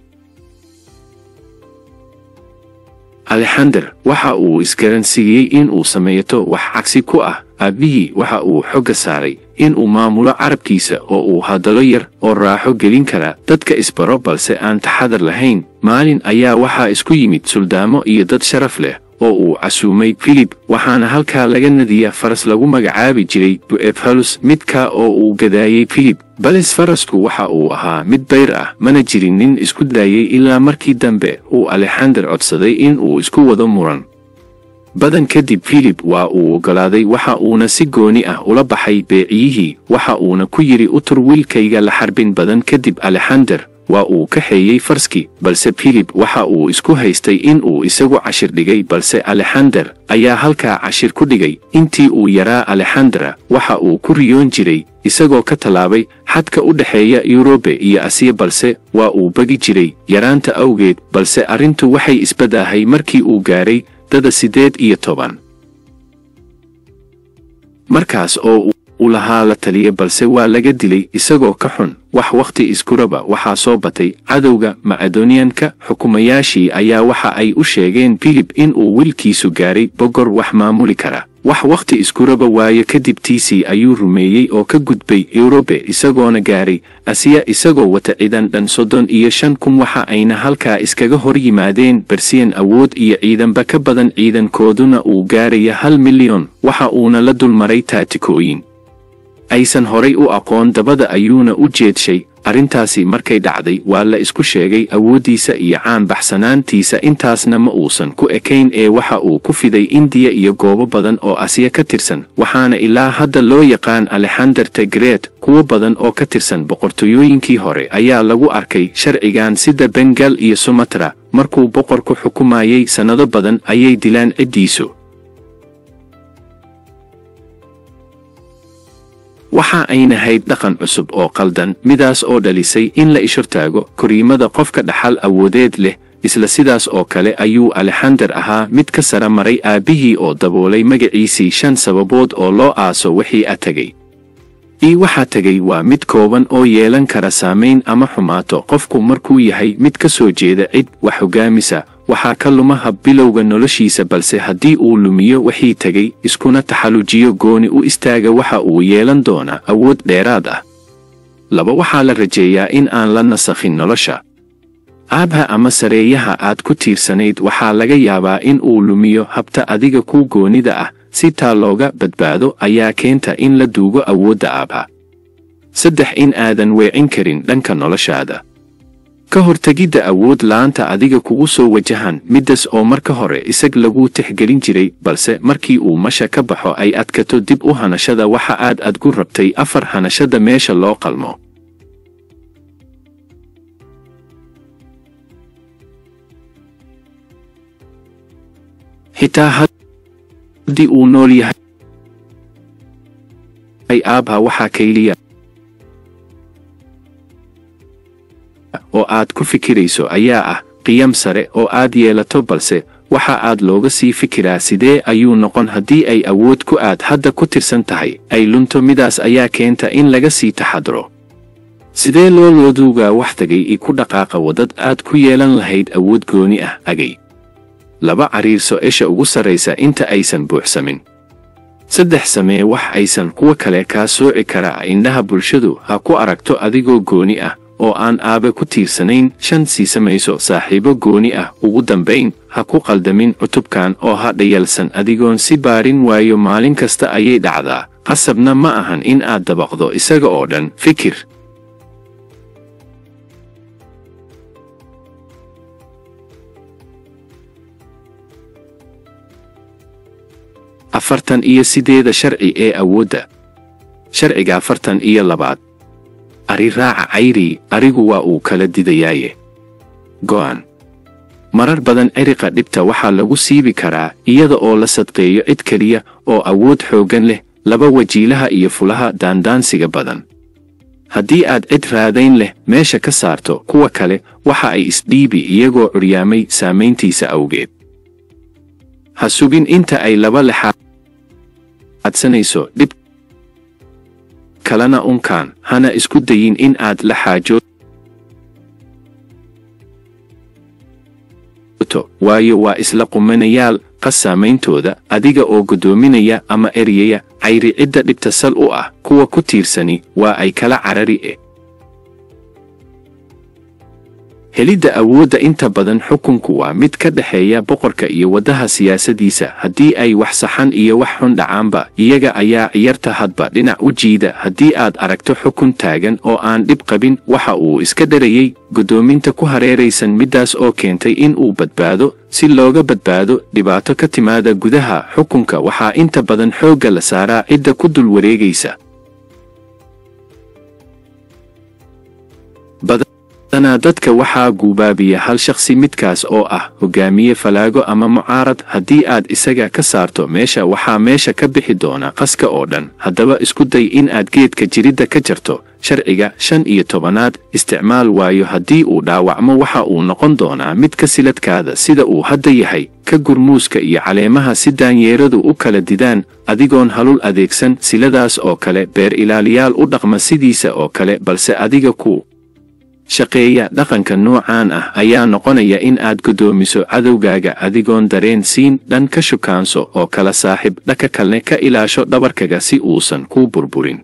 alexander waxa uu isgaransiiyey in uu sameeyato wax cagsi ku ah aabbihii waxa uu xogga saaray in uu maamulo carabkiisa oo uu hadallo yar oo raaxo gelin kara dadka isbaro balse aan taxadar lahayn maalin ayaa waxaa isku yimid suldaamo iyo dad sharaf leh oo uu casuumay filib waxaana halkaa laga nadiya faras lagu magacaabi jiray bu'efhalus midka oo uu gadaayey filib balis farasku waxa uu ahaa mid bayr ah mana jirin nin isku daayey ilaa markii dambe uu alexander codsaday in uu isku wado muran badan kadib filib waa uu oggolaaday waxa uuna si gooni ah ula baxay beeciyihii waxa uuna ku yidhi u tur wiilkayga la xarbin badan kadib alexander waa uu kaxeeyey farski balse filib waxa uu isku haystay in uu isagu cashir dhigay balse alexander ayaa halkaa cashir ku dhigay intii uu yaraa alexandera waxa uu ku riyoon jiray isagoo ka tallaabay xadka u dhexeeya yurobe iyo asiya balse waa uu begi jiray yaraanta awgeed balse arrintu waxay isbadaahay markii uu gaaray dada siddeed iyo toban markaas oo uu lahaa la taliya balse waa laga dilay isagoo ka xun wax wakhti iskuraba waxaa soo batay cadowga macedoniyanka xukumayaashii ayaa waxa ay u sheegeen filib in uu wiilkiisu gaaray bogor wax maamuli kara wax wakhti iskuraba waayo kadib tiisii ayuu rumeeyey oo ka gudbay yurobe isagoona gaaray asiya isagoo wata ciidan dhan soddon iyo shan kun waxa ayna halkaa iskaga hor yimaadeen bersiyan awood iyo ciidanba ka badan ciidankooduna uu gaaraya hal milyan waxa uuna la dulmaray taatikooyin aysan horay u aqoon dabada ayuuna u jeedshay arrintaasi markay dhacday waa la isku sheegay awooddiisa iyo caanbaxsanaantiisa intaasna ma uusan ku ekayn ee waxa uu ku fiday indiya iyo goobo badan oo asiya ka tirsan waxaana ilaa hadda loo yaqaan alexander tegreet kuwo badan oo ka tirsan boqortooyooyinkii hore ayaa lagu arkay sharcigan sida bengal iyo sumatra markuu boqorku xukumayay sannado badan ayay dilaan ciddiisu waxa ayna hayd dhaqan cusub oo qaldan midaas oo dhalisay in la ishortaago koriimada qofka dhaxal awoodeed leh isla sidaas oo kale ayuu alexander ahaa mid ka sara maray aabbihii oo daboolay magaciisii shan sababood oo loo aaso wixii a tegay ii waxaa tegay waa mid kooban oo yeelan kara saamayn ama xumaato qofku markuu yahay mid ka soo jeeda cid wax hoggaamisa waxaa ka luma hab bilowga noloshiisa balse haddii uu lumiyo wixii tegay iskuna taxallujiyo gooni u istaaga waxa uu yeelan doonaa awood dheeraad ah laba waxaa la rajeeyaa in aan la nasakhin nolosha aabha ama sareeyaha aad ku tiirsanayd waxaa laga yaabaa in uu lumiyo habta adiga ku goonida ah si taa looga badbaado ayaa keenta in la duugo awoodda aabha saddex in aadan weecin karin dhanka noloshaada ka hortegidda awood la'aanta adiga kugu soo wajahan middaas oo marka hore isag lagu tixgelin jiray balse markii uu masha ka baxo ay adkato dib u hanashada waxa aad adgu rabtay afar hanashada meesha loo qalmo xitaa haddii uu nool yahay aabha waxaa kayliya oo aad ku fikirayso ayaa ah qiyam sare oo aad yeelato balse waxa aad looga sii fikiraa sidee ayuu noqon haddii ay awood ku aad hadda ku tirsan tahay ay lunto midaas ayaa keenta in laga sii taxadro sidee loo looduugaa wax tagay i ku dhaqaaqa waddad aad ku yeelan lahayd awood gooni ah agay laba cariirso esha ugu sarraysa inta aysan buuxsamin saddex samee wax aysan kuwa kale kaa sooci karaa indhaha bulshadu ha ku aragto adigoo gooni ah oo aan aabe ku tiirsanayn shan sii samayso saaxiibo gooni ah ugu dambayn ha ku qaldamin cutubkan oo ha dhayalsan adigoon si baarin waayo maalin kasta ayay dhacdaa qasabna ma ahan in aad dabaqdo isaga oo dhan fikir afartan iyo sideeda sharci ee awoodda sharciga afartan iyo labaad ari raaca cayrii arigu waa uu kala didayaaye go'an marar badan ciriqa dhibta waxaa lagu siibi karaa iyada oo la sadqeeyo cid keliya oo awood xooggan leh laba wajiilaha iyo fulaha daandaansiga badan haddii aad cid raadayn leh meesha ka saarto kuwa kale waxa ay isdhiibi iyagoo curyaamay saamayntiisa awgeed ha sugin inta ay laba lexaadsanayso dhib kalena unkaan hana isku dayin in aad la xaajo waayo waa isla qumanayaal qas saameyntooda adiga oo guddoominaya ama eryaya cayri cidda dhibta sal u ah kuwa ku tiirsani waa ay kala carari e helidda awoodda inta badan xukunku waa mid ka dhexeeya boqorka iyo waddaha siyaasadiisa haddii ay wax saxan iyo wax xun dhacaanba iyaga ayaa ciyarta hadba dhinac u jiida haddii aad aragto xukun taagan oo aan dhib qabin waxa uu iska dharayey guddoominta ku hareeraysan middaas oo keentay in uu badbaado si looga badbaado dhibaato ka timaada gudaha xukunka waxaa inta badan xoogga la saaraa cidda ku dul wareegaysa badanaa dadka waxaa guubaabiya hal shakhsi midkaas oo ah hogaamiye falaago ama mucaarad haddii aad isaga ka saarto meesha waxaa meesha ka bixi doona qaska oo dhan haddaba isku day in aad geedka jiridda ka jarto sharciga shan iyo tobanaad isticmaal waayo haddii uu dhaawacmo waxa uu noqon doonaa mid ka siladkaada sida uu hadda yahay ka gurmuuska iyo caleemaha si daanyeeradu u kala didaan adigoon halul adeegsan siladaas oo kale beer ilaaliyaal u dhaqma sidiisa oo kale balse adiga ku shaqeeya dhaqanka noocaan ah ayaa noqonaya in aad guddoomiso cadowgaaga adigoon dareen siin dhan ka shukaanso oo kala saaxiib dhaka kalne ka ilaasho dhabarkaga si uusan kuu burburin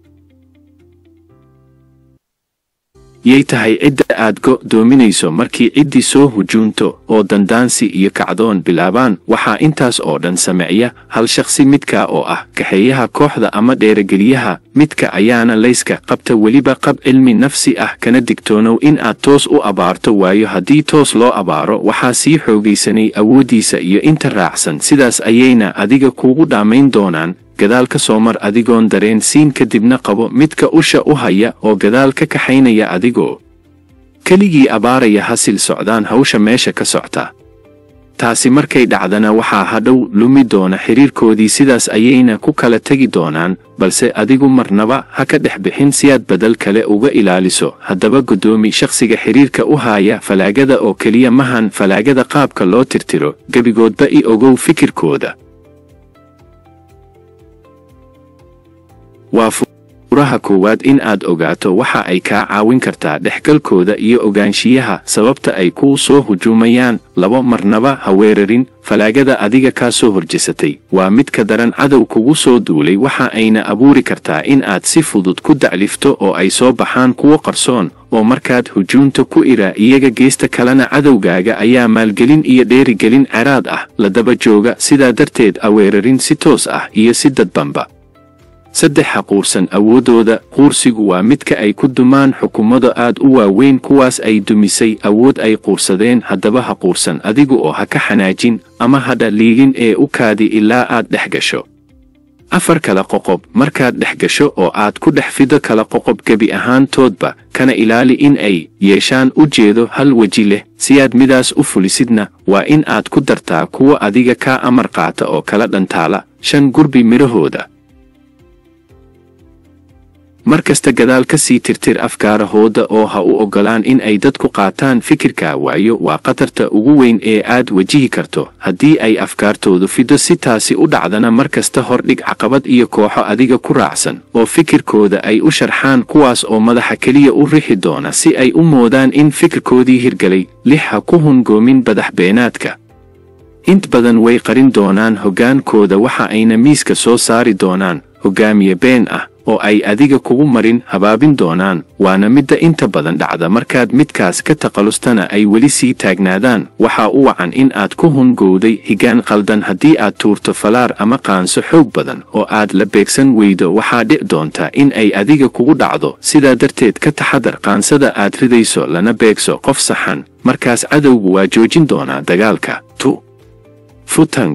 yay tahay cidda aad go'doominayso markii ciddii soo hujuunto oo dandaansi iyo kacdoon bilaabaan waxaa intaas oo dhan sameeya hal shakhsi midka oo ah kaxeeyaha kooxda ama dheerageliyaha midka ayaana layska qabta weliba qab cilmi nafsi ah kana digtoonow in aad toos u abaarto waayo haddii toos loo abaaro waxaa sii xoogaysanay awooddiisa iyo inta raacsan sidaas ayayna adiga kuugu dhammayn doonaan gadaal ka soo mar adigoon dareen siin kadibna qabo midka usha u haya oo gadaal ka kaxaynaya adigoo keligii abaaraya hasil socdaan hawsha meesha ka socta taasi markay dhacdana waxaa hadhow lumi doona xidhiirkoodii sidaas ayayna ku kala tegi doonaan balse adigu marnaba ha ka dhex bixin si aad bedel kale uga ilaaliso haddaba guddoomi shakhsiga xidhiirka u haaya falaagada oo keliya mahan falaagada qaabka loo tirtiro gebigoodba i ogow fikirkooda waa furaha koowaad in aad ogaato waxa ay kaa caawin kartaa dhexgalkooda iyo ogaanshiyaha sababta ay kuu soo hujuumayaan labo marnaba ha weerarin falaagada adiga kaa soo horjesatay waa mid ka daran cadow kugu soo duulay waxa ayna abuuri kartaa in aad si fudud ku daclifto oo ay soo baxaan kuwo qarsoon oo markaad hujuunta ku ira iyaga geesta kalena cadowgaaga ayaa maalgelin iyo dheerigelin ceraad ah la daba jooga sidaa darteed a weerarin si toos ah iyo si dadbanba saddexa quursan awooddooda quursigu waa midka ay ku dumaan xukuumada aad u waaweyn kuwaas ay dumisay awood ay quursadeen haddaba ha quursan adigu oo ha ka xanaajin ama hadha liigin ee u kaadi ilaa aad dhex gasho afar kala qoqob markaad dhex gasho oo aad ku dhex fido kala qoqob gebi ahaantoodba kana ilaali in ay yeeshaan u jeedo hal weji leh si aad midaas u fulisidna waa in aad ku dartaa kuwa adiga kaa amar qaata oo kala dhantaala shan gurbi midhahooda mar kasta gadaal ka sii tirtir afkaarahooda oo ha u oggolaan in ay dadku qaataan fikirka waayo waa khatarta ugu weyn ee aad wajihi karto haddii ay afkaartoodu fido si taasi u dhacdana mar kasta hordhig caqabad iyo kooxo adiga ku raacsan oo fikirkooda ay u sharxaan kuwaas oo madaxa keliya u rixi doona si ay u moodaan in fikirkoodii hirgelay lix ha ku hungoomin badax beenaadka int badan way qarin doonaan hoggaankooda waxa ayna miiska soo saari doonaan hoggaamiye been ah oo ay adiga kugu marin habaabin doonaan waana midda inta badan dhacda markaad midkaas ka taqalustana ay weli sii taagnaadaan waxaa u wacan in aad ku hungowday higaan qaldan haddii aad tuurto falaar ama qaanso xoog badan oo aad la beegsan weydo waxaa dhic doonta in ay adiga kugu dhacdo sidaa darteed ka taxadar qaansada aad ridayso lana beegso qof saxan markaas cadowgu waa joojin doonaa dagaalka tu futang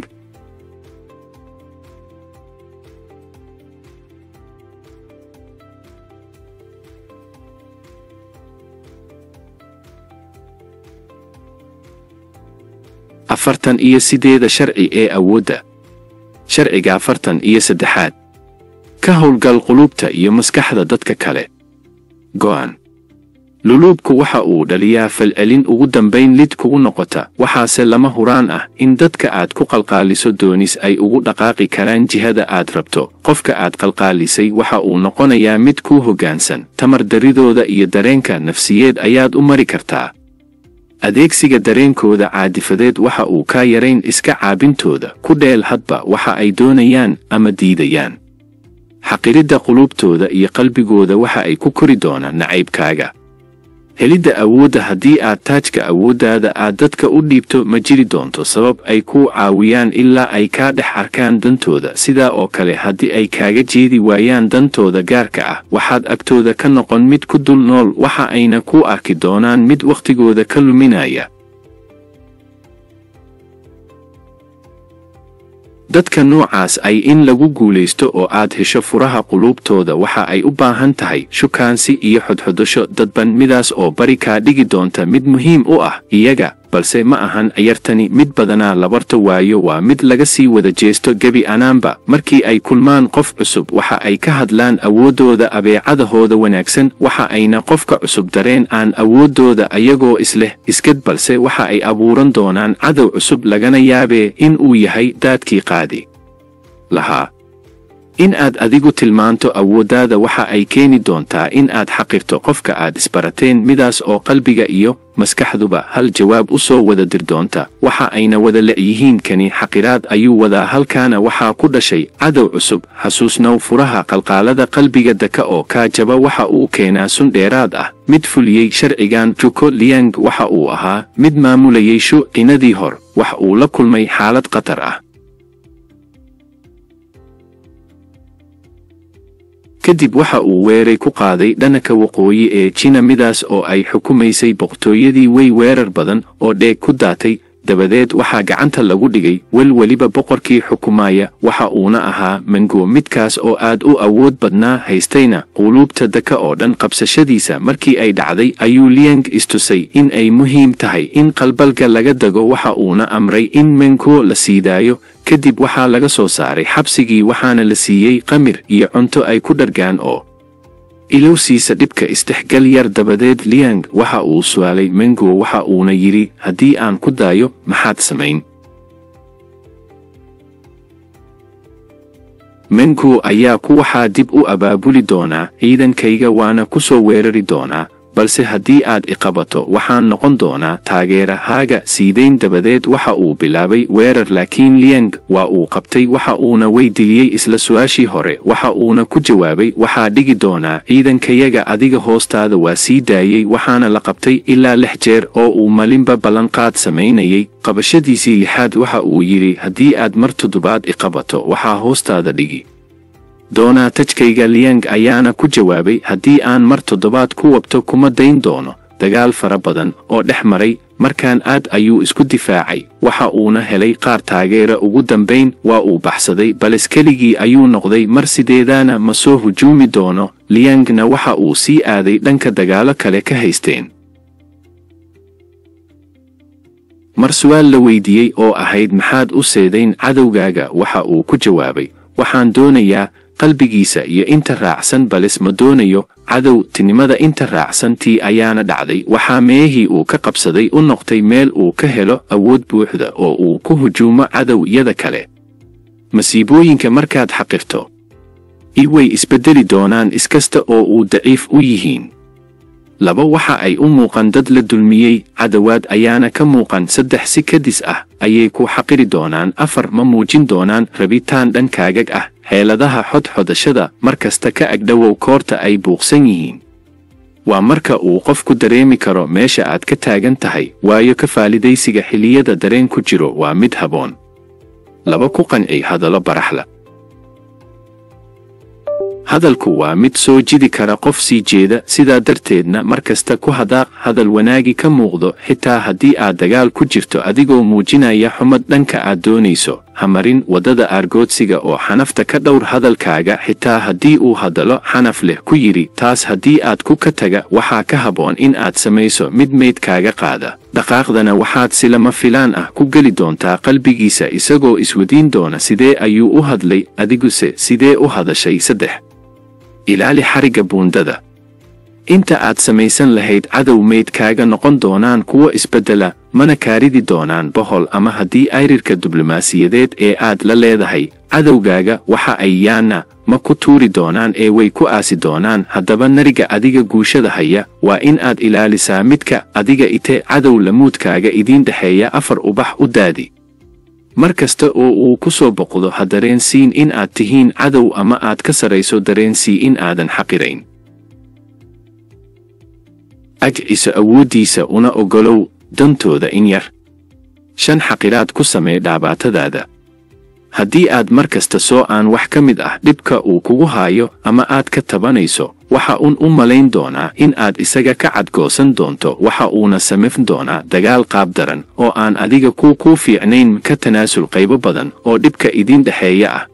afartan iyo sideeda sharci ee awoodda sharciga afartan iyo saddexaad ka howlgal qulubta iyo maskaxda dadka kale go'an luluubku waxa uu dhaliyaa falcelin ugu dambayn lid kugu noqota waxaase lama huraan ah in dadka aad ku qalqaaliso doonis ay ugu dhaqaaqi karaan jihada aad rabto qofka aad qalqaalisay waxa uu noqonayaa mid kuu hoggaansan tamar daridooda iyo dareenka nafsiyeed ayaad u mari kartaa adeegsiga dareenkooda caadifadeed waxa uu kaa yarayn iska caabintooda ku dheel hadba waxa ay doonayaan ama diidayaan xaqiridda qulubtooda iyo qalbigooda waxa ay ku kori doonaan nacaybkaaga helidda awoodda haddii aad taajka awooddaada aad dadka u dhiibto ma jiri doonto sabab ay kuu caawiyaan ilaa ay kaa dhex arkaan dantooda sidaa oo kale haddii ay kaaga jeedi waayaan dantooda gaarka ah waxaad agtooda ka noqon mid ku dul nool waxa ayna kuu arki doonaan mid wakhtigooda ka luminaya dadka noocaas ay in lagu guulaysto oo aad hesho furaha quluubtooda waxa ay u baahan tahay shukaansi iyo xodxodasho dadban midaas oo bari kaa dhigi doonta mid muhiim u ah iyaga balse ma ahan ciyartani mid badanaa labarta waayo waa mid laga sii wada jeesto gebi anaanba markii ay kulmaan qof cusub waxa ay ka hadlaan awooddooda abeecadahooda wanaagsan waxa ayna qofka cusub dareen aan awooddooda ayagoo isleh iskad balse waxa ay abuuran doonaan cadow cusub lagana yaabee in uu yahay daadkii qaadi lahaa in aad adigu tilmaanto awooddaada waxa ay keeni doontaa in aad xaqirto qofka aad isbarateen midaas oo qalbiga iyo maskaxduba hal jawaab u soo wada dir doonta waxa ayna wada le'yihiin kani xaqiraad ayuu wadaa halkaana waxaa ku dhashay cadow cusub xasuusnow furaha qalqaalada qalbiga daka oo kaa jaba waxa uu keenaa sun dheeraad ah mid fuliyey sharcigan juko liang waxa uu ahaa mid maamulayay shuucinadii hor wax uu la kulmay xaalad khatar ah kadib waxa uu weeray ku qaaday dhanaka waqooyi ee jina midaas oo ay xukumaysay boqortooyadii wey weerar badan oo dheeg ku daatay dabadeed waxaa gacanta lagu dhigay wel weliba boqorkii xukumaya waxa uuna ahaa mango midkaas oo aad u awood badnaa haystayna quluubta daka oo dhan qabsashadiisa markii ay dhacday ayuu liang istusay in ay muhiim tahay in qalbalga laga dago waxa uuna amray in mango la siidaayo kadib waxaa laga soo saaray xabsigii waxaana la siiyey qamir iyo cunto ay ku dhargaan oo ilowsiisa dhibka isdhexgal yar dabadeed liang waxa uu su'aalay mengo waxa uuna yidhi haddii aan ku daayo maxaad samayn mengo ayaa ku waxaa dib u abaabuli doonaa ciidankayga waana ku soo weerari doonaa balse haddii aad iqabato waxaan noqon doonaa taageerahaaga siidayn dabadeed waxa uu bilaabay weerar laakiin liang waa uu qabtay waxa uuna weydiiyey isla su-aashii hore waxa uuna ku jawaabay waxaa dhigi doonaa ciidankayaga adiga hoostaada waa sii daayey waxaana la qabtay ilaa lix jeer oo uu malinba ballanqaad samaynayay qabashadiisii lixaad waxa uu yidhi haddii aad mar toddobaad iqabato waxaa hoostaada dhigi doonaa tajkayga liang ayaana ku jawaabay haddii aan mar toddobaad ku wabto kuma dayn doono dagaal fara badan oo dhex maray markaan aad ayuu isku difaacay waxa uuna helay qaar taageera ugu dambayn waa uu baxsaday bales keligii ayuu noqday mar sideedaana ma soo hujuumi doono liangna waxa uu sii aaday dhanka dagaalo kale ka haysteen mar su'aal la weydiiyey oo ahayd maxaad u seedayn cadowgaaga waxa uu ku jawaabay waxaan doonayaa qalbigiisa iyo inta raacsan bales ma doonayo cadow tinimada inta raacsan tii ayaana dhacday waxaa meehii uu ka qabsaday u noqtay meel uu ka helo awood buuxda oo uu ku hujuumo cadowyada kale masiibooyinka markaad xaqirto i way isbeddeli doonaan iskasta oo uu daciif u yihiin laba waxa ay u muuqan dad la dulmiyey cadawaad ayaana ka muuqan saddex si kadis ah ayay ku xaqiri doonaan afar ma muujin doonaan rabitaan dhankaagag ah xeeladaha xodxodashada mar kasta ka agdhowow koorta ay buuqsan yihiin waa marka uu qofku dareemi karo meesha aad ka taagan tahay waayo ka faalidaysiga xilliyada dareen ku jiro waa mid haboon laba ku qanci hadallo baraxla hadalku waa mid soo jidi kara qof sii jeeda sidaa darteedna mar kasta ku hadaaq hadal wanaagi ka muuqdo xitaa haddii aad dagaal ku jirto adigoo muujinaya xumad dhanka aad doonayso hamarin waddada aargoodsiga oo xanafta ka dhowr hadalkaaga xitaa haddii uu hadallo xanaf leh ku yidhi taas haddii aad ku ka taga waxaa ka habboon in aad samayso mid meydkaaga qaada dhaqaaqdana waxaad si lama filaan ah ku geli doontaa qalbigiisa isagoo iswadiin doona sidee ayuu u hadlay adiguse sidee u hadashay saddex ilaali xarigga buundada inta aad samaysan lahayd cadow meydkaaga noqon doonaan kuwo isbeddela mana kaaridi doonaan bohol ama haddii ayrirka diblomaasiyadeed ee aad la leedahay cadowgaaga waxa ay yaana ma ku tuuri doonaan ee way ku aasi doonaan haddaba nariga adiga guushada haya waa in aad ilaalisaa midka adiga ite cadow lamuudkaaga idiin dhexeeya afar ubax u daadi mar kasta oo uu ku soo boqdo ha dareensiin in aad tihiin cadow ama aad ka sarayso dareensii in aadan xaqirayn ajciso awooddiisa una oggolow dantooda in yar shan xaqiraad ku samee dhaabaatadaada haddii aad mar kasta soo aan wax ka mid ah dhibka uu kugu haayo ama aad ka tabanayso waxa uun u malayn doonaa in aad isaga ka cadgoosan doonto waxa uuna samayn doonaa dagaal qaab daran oo aan adiga kuu kuu fiicnayn ka tanaasul qaybo badan oo dhibka idiin dhexeeya ah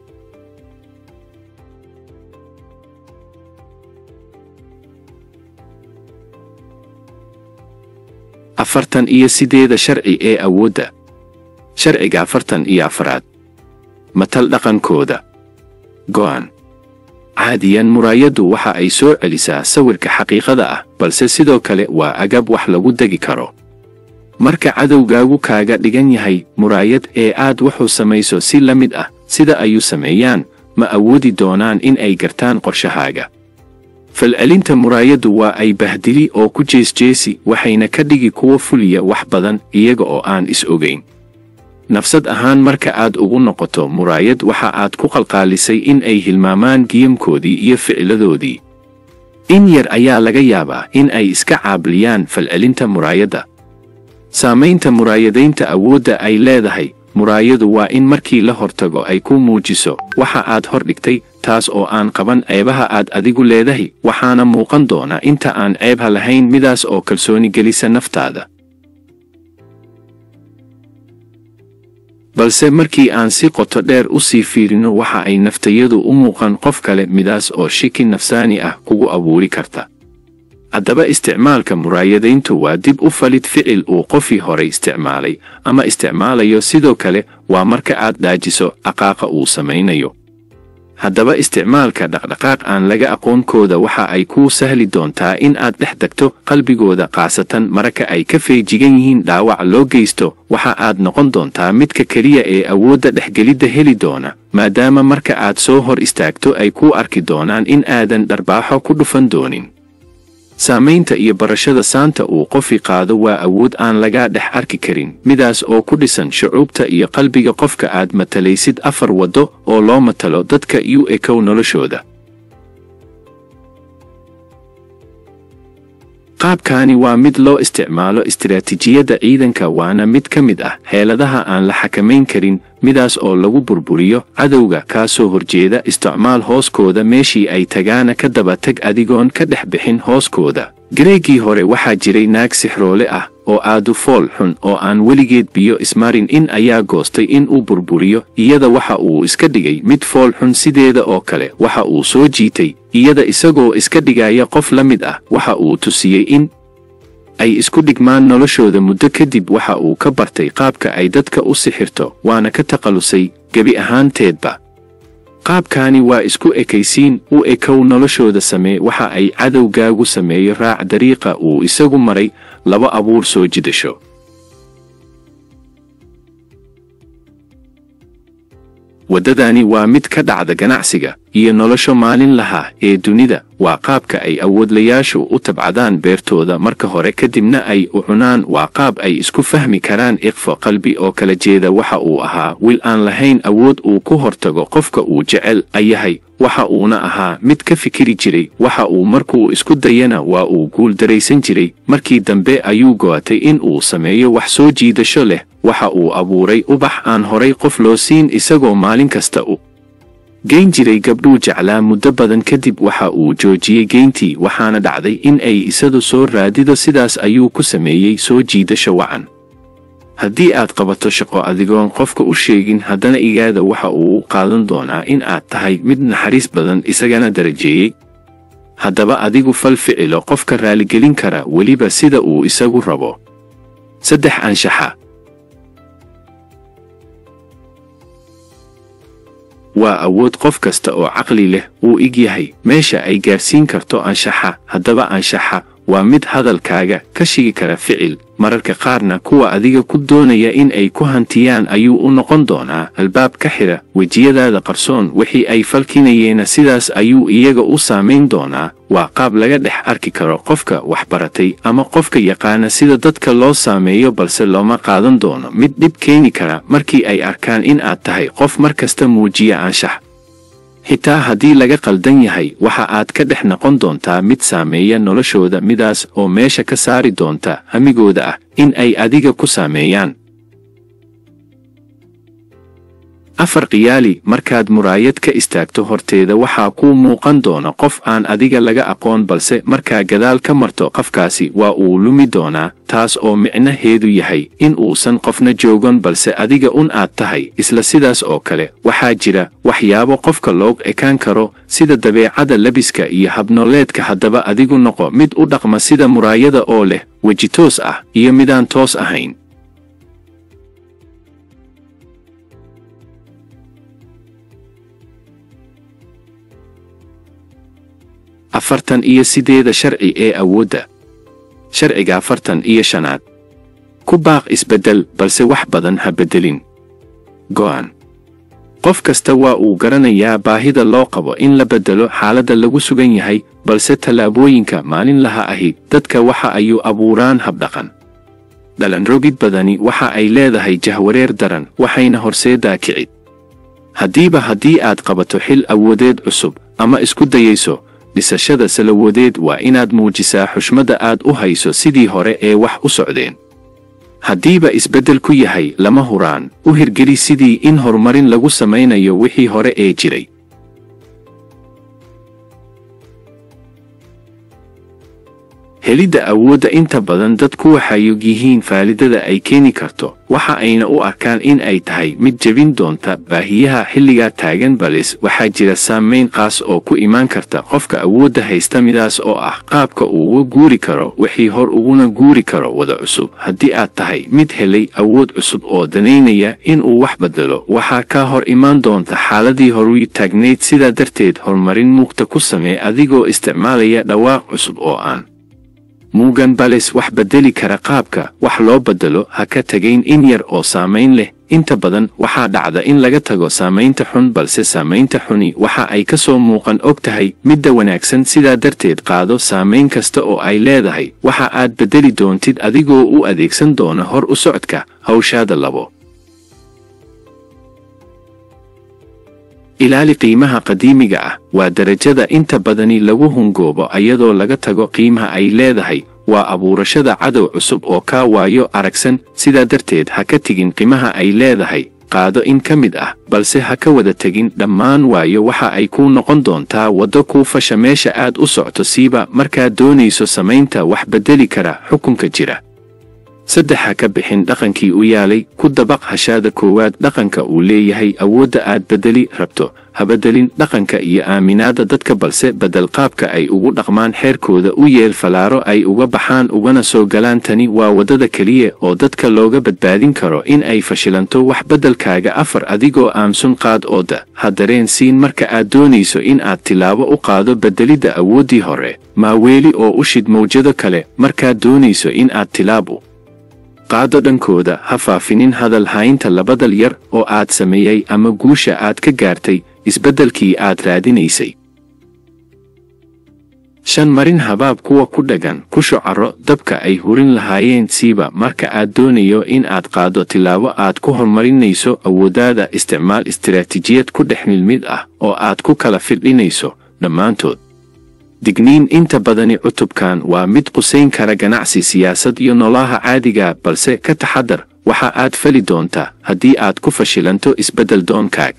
afartan iyo sideeda sharci ee awoodda sharciga afartan iyo afaraad matal dhaqankooda go'an caadiyan muraayaddu waxa ay soo celisaa sawirka xaqiiqada ah balse sidoo kale waa agab wax lagu degi karo marka cadowgaagu kaaga dhigan yahay muraayad ee aad wuxuu samayso si la mid ah sida ayuu sameeyaan ma awoodi doonaan in ay gartaan qorshahaaga falcelinta muraayaddu waa ay bahdili oo ku jeesjeesi waxayna ka dhigi kuwo fuliya wax badan iyaga oo aan is ogayn nafsad ahaan marka aad ugu noqoto muraayad waxa aad ku qalqaalisay in ay hilmaamaan giyamkoodii iyo ficiladoodii in yar ayaa laga yaabaa in ay iska caabliyaan falcelinta muraayadda saamaynta muraayadaynta awoodda ay leedahay muraayadu waa in markii la hortago ay ku muujiso waxa aad hor dhigtay taas oo aan qaban ceebaha aad adigu leedahay waxaana muuqan doona inta aan ceebha lahayn midaas oo kalsooni gelisa naftaada balse markii aan si qoto dheer u sii fiirino waxa ay naftayadu u muuqan qof kale midaas oo shiki nafsaani ah kugu abuuri karta haddaba isticmaalka muraayadayntu waa dib u falid ficil uu qofii horay isticmaalay ama isticmaalayo sidoo kale waa marka aad dhaajiso aqaaqa uu samaynayo haddaba isticmaalka dhaqdhaqaaq aan laga aqoonkooda waxa ay kuu sahli doontaa in aad dhex degto qalbigooda khaasatan marka ay ka feejigan yihiin dhaawac loo geysto waxa aad noqon doontaa midka keliya ee awoodda dhexgelidda heli doona maadaama marka aad soo hor istaagto ay kuu arki doonaan in aadan dharbaaxo ku dhufan doonin saamaynta iyo barashada saanta uu qofi qaado waa awood aan laga dhex arki karin midaas oo ku dhisan shucuubta iyo qalbiga qofka aad matalaysid afar waddo oo loo matalo dadka u ekow noloshooda qaabkaani waa mid loo isticmaalo istiraatiijiyadda ciidanka waana mid ka mid ah xeeladaha aan la xakamayn karin midaas oo lagu burburiyo cadowga kaa soo horjeeda isticmaal hooskooda meeshii ay tagaana ka daba tag adigoon ka dhex bixin hooskooda gareegii hore waxaa jiray naag sixroole ah oo aadu fool xun oo aan weligeed biyo ismarin in ayaa goostay in uu burburiyo iyada waxa uu iska dhigay mid fool xun sideeda oo kale waxa uu soo jiitay iyada isagoo iska dhigaya qof la mid ah waxa uu tusiyey in ay isku dhigmaan noloshooda muddo kadib waxa uu ka bartay qaabka ay dadka u sixirto waana ka takhallusay gebi ahaanteedba qaabkaani waa isku ekaysiin u ekow noloshooda samee waxa ay cadowgaagu sameeyo raac dariiqa uu isagu maray laba abuur soo jidasho waddadani waa mid ka dhacda ganacsiga iyo nolosha maalinlaha ee dunida waa qaabka ay awoodlayaashu u tabcadaan beertooda marka hore kadibna ay u cunaan waa qaab ay isku fahmi karaan iqfo qalbi oo kala jeeda waxa uu ahaa wiil aan lahayn awood uu ku hortago qofka uu jecel ayahay waxa uuna ahaa mid ka fikiri jiray waxa uu markuu isku dayana waa uu guul daraysan jiray markii dambe ayuu go'atay in uu sameeyo wax soo jiidasho leh waxa uu abuuray ubax aan horay qof loo siin isagoo maalin kasta u geyn jiray gabdhuu jeclaa muddo badan kadib waxa uu joojiyey geyntii waxaana dhacday in ay isadu soo raadido sidaas ayuu ku sameeyey soo jiidasho wacan haddii aad qabato shaqo adigoon qofka u sheegin haddana igaada waxa uu u qaadan doonaa in aad tahay mid naxariis badan isagana darajeeyey haddaba adigu fal ficilo qofka raaligelin kara weliba sida uu isagu rabo saddex anshaxa waa awood qof kasta oo caqli leh uu ig yahay meesha ay gaarsiin karto anshaxa haddaba anshaxa waa mid hadalkaaga ka shigi kara ficil mararka qaarna kuwa adiga ku doonaya in ay ku hantiyaan ayuu u noqon doonaa albaab ka xidha wejiyadaada qarsoon wixii ay falkinayeena sidaas ayuu iyaga u saamayn doonaa waa qaab laga dhex arki karo qofka waxbaratay ama qofka yaqaana sida dadka loo saameeyo balse looma qaadan doono mid dhib keeni kara markii ay arkaan in aad tahay qof mar kasta muujiya anshax xitaa haddii laga qaldan yahay waxa aad ka dhex noqon doontaa mid saameeya noloshooda midaas oo meesha ka saari doonta hamigooda ah in ay adiga ku saameeyaan afar khiyaali markaad muraayad ka istaagto horteeda waxaa kuu muuqan doona qof aan adiga laga aqoon balse markaa gadaal ka marto qofkaasi waa uu lumi doonaa taas oo micnaheedu yahay in uusan qofna joogan balse adiga un aad tahay isla sidaas oo kale waxaa jira waxyaabo qofka loog ekaan karo sida dabeecada labiska iyo habnooleedka haddaba adigu noqo mid u dhaqma sida muraayada oo leh weji toos ah iyo midaan toos ahayn afartan iyo sideeda sharci ee awoodda sharciga afartan iyo shanaad ku baaq isbeddel balse wax badan ha beddelin go'an qof kasta waa uu garanayaa baahida loo qabo in la beddelo xaaladda lagu sugan yahay balse tallaabooyinka maalinlaha ahi dadka waxa ayuu abuuraan habdhaqan dhalanrogid badani waxa ay leedahay jahwareer daran waxayna horseedaa kicid haddiiba haddii aad qabato xil awoodeed cusub ama isku dayayso dhisashada salawadeed waa inaad muujisaa xushmadda aad u hayso sidii hore ee wax u socdeen haddiiba isbeddel ku yahay lama huraan u hirgeli sidii in horumarin lagu samaynayo wixii hore ee jiray helidda awoodda inta badan dadku waxay og yihiin faalidada ay keeni karto waxa ayna u arkaan in ay tahay mid jebin doonta baahiyaha xilligaa taagan balis waxaa jira saamayn qaas oo ku imaan karta qofka awoodda haysta midaas oo ah qaabka uu uga guuri karo wixii hor uguna guuri karo wada cusub haddii aad tahay mid helay awood cusub oo danaynaya inuu wax beddelo waxaa kaa hor imaan doonta xaaladii horuy taagnayd sidaa darteed horumarin muugta ku samee adigoo isticmaalaya dhawaaq cusub oo aan muugan bales wax beddeli kara qaabka wax loo beddelo ha ka tegayn in yar oo saamayn leh inta badan waxaa dhacda in laga tago saamaynta xun balse saamaynta xuni waxa ay ka soo muuqan og tahay midda wanaagsan sidaa darteed qaado saamayn kasta oo ay leedahay waxa aad beddeli doontid adigoo u adeegsan doona hor u socodka hawshaada labo ilaali qiimaha qadiimiga ah waa darajada inta badani lagu hungoobo ayadoo laga tago qiimaha ay leedahay waa abuurashada cadow cusub oo kaa waayo aragsan sidaa darteed ha ka tegin qiimaha ay leedahay qaado in ka mid ah balse ha ka wada tegin dhammaan waayo waxa ay kuu noqon doontaa waddo kuu fasha meesha aad u socto siiba markaad doonayso samaynta wax beddeli kara xukunka jira saddex ha ka bixin dhaqankii u yaalay ku dabaq hashaada koowaad dhaqanka uu leeyahay awoodda aad beddeli rabto ha beddelin dhaqanka iyo aaminaadda dadka balse beddel qaabka ay ugu dhaqmaan xeerkooda u yeel falaaro ay uga baxaan ugana soo galaan tani waa waddada keliya oo dadka looga badbaadin karo in ay fashilanto wax beddelkaaga afar adigoo aamusun qaad ooda ha dareen siin marka aad doonayso in aad tilaabo u qaado beddelidda awooddii hore maaweeli oo u shid mawjado kale markaad doonayso in aad tilaabu qaado dhankooda ha faafinin hadal haynta labadal yar oo aad sameeyey ama guusha aad ka gaartay isbeddelkii aad raadinaysay shan marin habaab kuwa ku dhagan ku shucaro dabka ay hurin lahaayeen siiba marka aad doonayo in aad qaado tillaabo aad ku horumarinayso awooddaada isticmaal istiraatiijiyad ku dhex milmid ah oo aad ku kala firdhinayso dhammaantood digniin inta badani cutubkan waa mid qusayn kara ganacsi siyaasad iyo noolaha caadiga balse ka taxadar waxa aad fali doontaa haddii aad ku fashilanto isbeddel doonkaag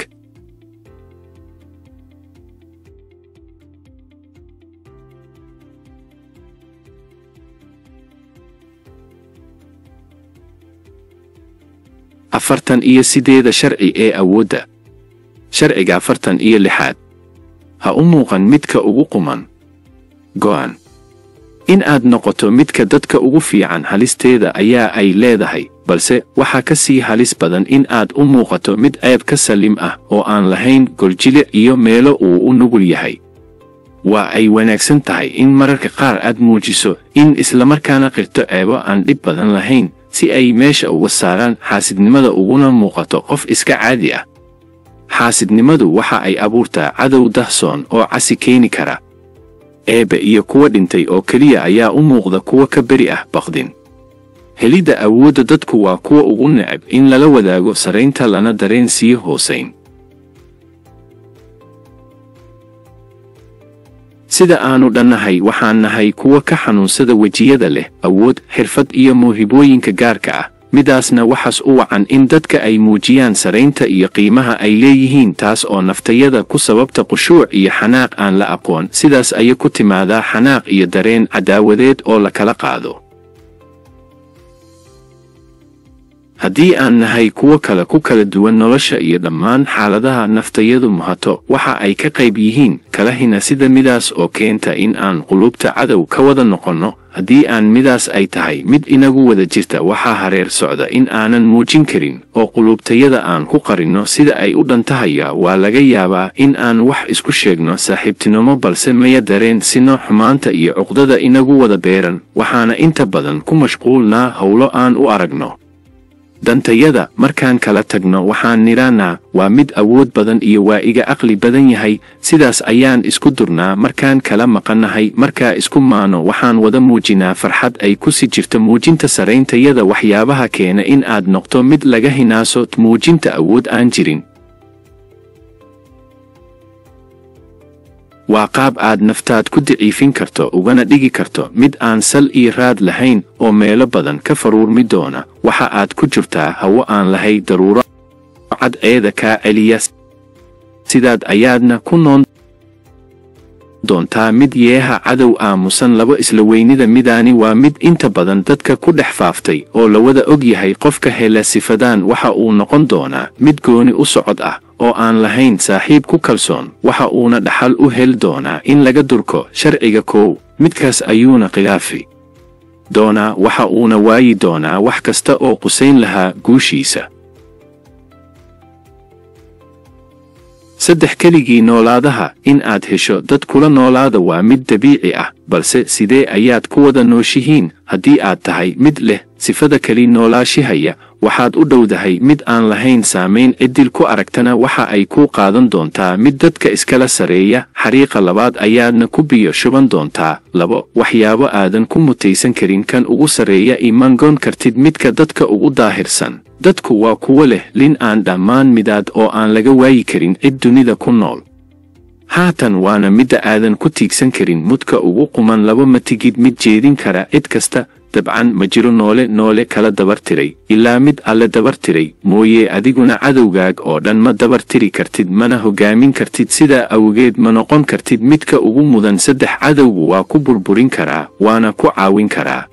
afartan iyo sideeda sharci ee awoodda sharciga afartan iyo lixaad ha u muuqan midka ugu quman go'an in aad noqoto midka dadka ugu fiican halisteeda ayaa ay leedahay balse waxaa ka sii halis badan in aad u muuqato mid ceeb ka salim ah oo aan lahayn goljilic iyo meelo uu u nugul yahay waa ay wanaagsan tahay in mararka qaar aad muujiso in islamarkaana qirto ceebo aan dhib badan lahayn si ay meesha uga saaraan xaasidnimada uguna muuqato qof iska caadi ah xaasidnimadu waxa ay abuurtaa cadow dahsoon oo casi keeni kara eebbe iyo kuwa dhintay oo keliya ayaa u muuqda kuwa ka beri ah baqdin helidda awoodda dadku waa kuwa ugu necab in lala wadaago saraynta lana dareen sii hoosayn sida aanu dhannahay waxaan nahay kuwa ka xanuunsada wejiyada leh awood xirfad iyo mawhibooyinka gaarka ah midaasna waxaas u wacan in dadka ay muujiyaan saraynta iyo qiimaha ay leeyihiin taas oo naftayada ku sababta qushuuc iyo xanaaq aan la aqoon sidaas ayay ku timaadaa xanaaq iyo dareen cadaawadeed oo la kala qaado haddii aan nahay kuwo kale ku kala duwan nolosha iyo dhammaan xaaladaha naftayadu muhato waxa ay ka qayb yihiin kalahina sida midaas oo keenta in aan qulubta cadow ka wada noqonno haddii aan midaas ay tahay mid inagu wada jirta waxaa hareer socda in aanan muujin karin oo qulubtayada aan ku qarinno sida ay u dhantahaya waa laga yaabaa in aan wax isku sheegno saaxiibtinimo balse maya dareen sino xumaanta iyo cuqdada inagu wada beeran waxaana inta badan ku mashquulnaa howlo aan u aragno dantayada markaan kala tagno waxaan nidhaannaa waa mid awood badan iyo waa iga aqli badan yahay sidaas ayaan isku durnaa markaan kala maqannahay markaa isku maano waxaan wada muujinaa farxad ay ku sii jirto muujinta sarayntayada waxyaabaha keena in aad noqto mid laga hinaaso muujinta awood aan jirin waa qaab aad naftaad ku daciifin karto ugana dhigi karto mid aan sal iyo raad lahayn oo meelo badan ka faruurmi doona waxa aad ku jirtaa hawo aan lahay daruuro cadceeda kaa celiya sidaad ayaadna ku noon doontaa mid yeeha cadow aamusan laba isla weynida midaani waa mid inta badan dadka ku dhex faaftay oo la wada og yahay qofka hela sifadaan waxa uu noqon doonaa mid gooni u socod ah oo aan lahayn saaxiib ku kalsoon waxa uuna dhaxal u heli doonaa in laga durko sharciga koow midkaas ayuuna khilaafi doonaa waxa uuna waayi doonaa wax kasta oo qusayn lahaa guushiisa saddex keligii noolaadaha in aad hesho dad kula noolaada waa mid dabiici ah balse sidee ayaad ku wada nooshihiin haddii aad tahay mid leh sifada keli noolaashihaya waxaad u dhowdahay mid aan lahayn saamayn ciddil ku aragtana waxa ay kuu qaadan doontaa mid dadka iskala sareeya xariiqa labaad ayaadna ku biyo shuban doontaa labo waxyaabo aadan ku mutaysan karin kan ugu sarreeya imangoon kartid midka dadka ugu daahirsan dadku waa kuwo leh lin aan dhammaan midaad oo aan laga waayi karin cid dunida ku nool haatan waana midda aadan ku tiigsan karin mudka ugu quman laba matigid mid jeedin kara cid kasta dabcan ma jiro noole noole kala dabartiray ilaa mid alle dabartiray mooye adiguna cadowgaag oo dhan ma dabartiri kartid mana hoggaamin kartid sidaa awgeed ma noqon kartid midka ugu mudan saddex cadowgu waa ku burburin karaa waana ku caawin karaa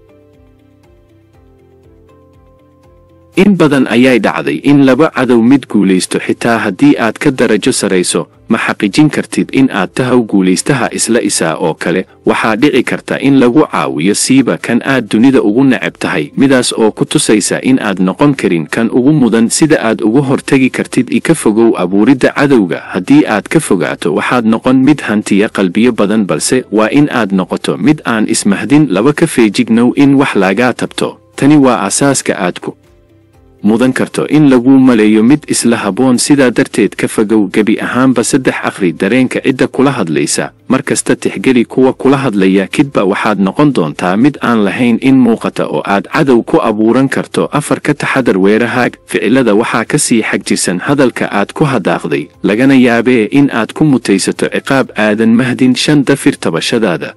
in badan ayay dhacday in laba cadow mid guulaysto xitaa haddii aad ka darajo sarayso ma xaqiijin kartid in aad tahaw guulaystaha isla isaa oo kale waxaa dhici karta in lagu caawiyo siiba kan aad dunida ugu necab tahay midaas oo ku tusaysa in aad noqon karin kan ugu mudan sida aad uga hortegi kartid ika fogow abuuridda cadowga haddii aad ka fogaato waxaad noqon mid hantiya qalbiyo badan balse waa in aad noqoto mid aan ismahdin laba ka feejignow in wax lagaa tabto tani waa asaaska aad ku mudan karto in laguu maleeyo mid isla habboon sidaa darteed ka fogow gebi ahaanba saddex akhri dareenka cidda kula hadlaysa mar kasta tixgeli kuwa kula hadlaya kidba waxaad noqon doontaa mid aan lahayn in muuqata oo aad cadow ku abuuran karto afar ka taxadar weerahaag ficilada waxaa ka sii xagjirsan hadalka aad ku hadaaqday lagana yaabee in aad ku mutaysato ciqaab aadan mahdin shan dafir tabashadaada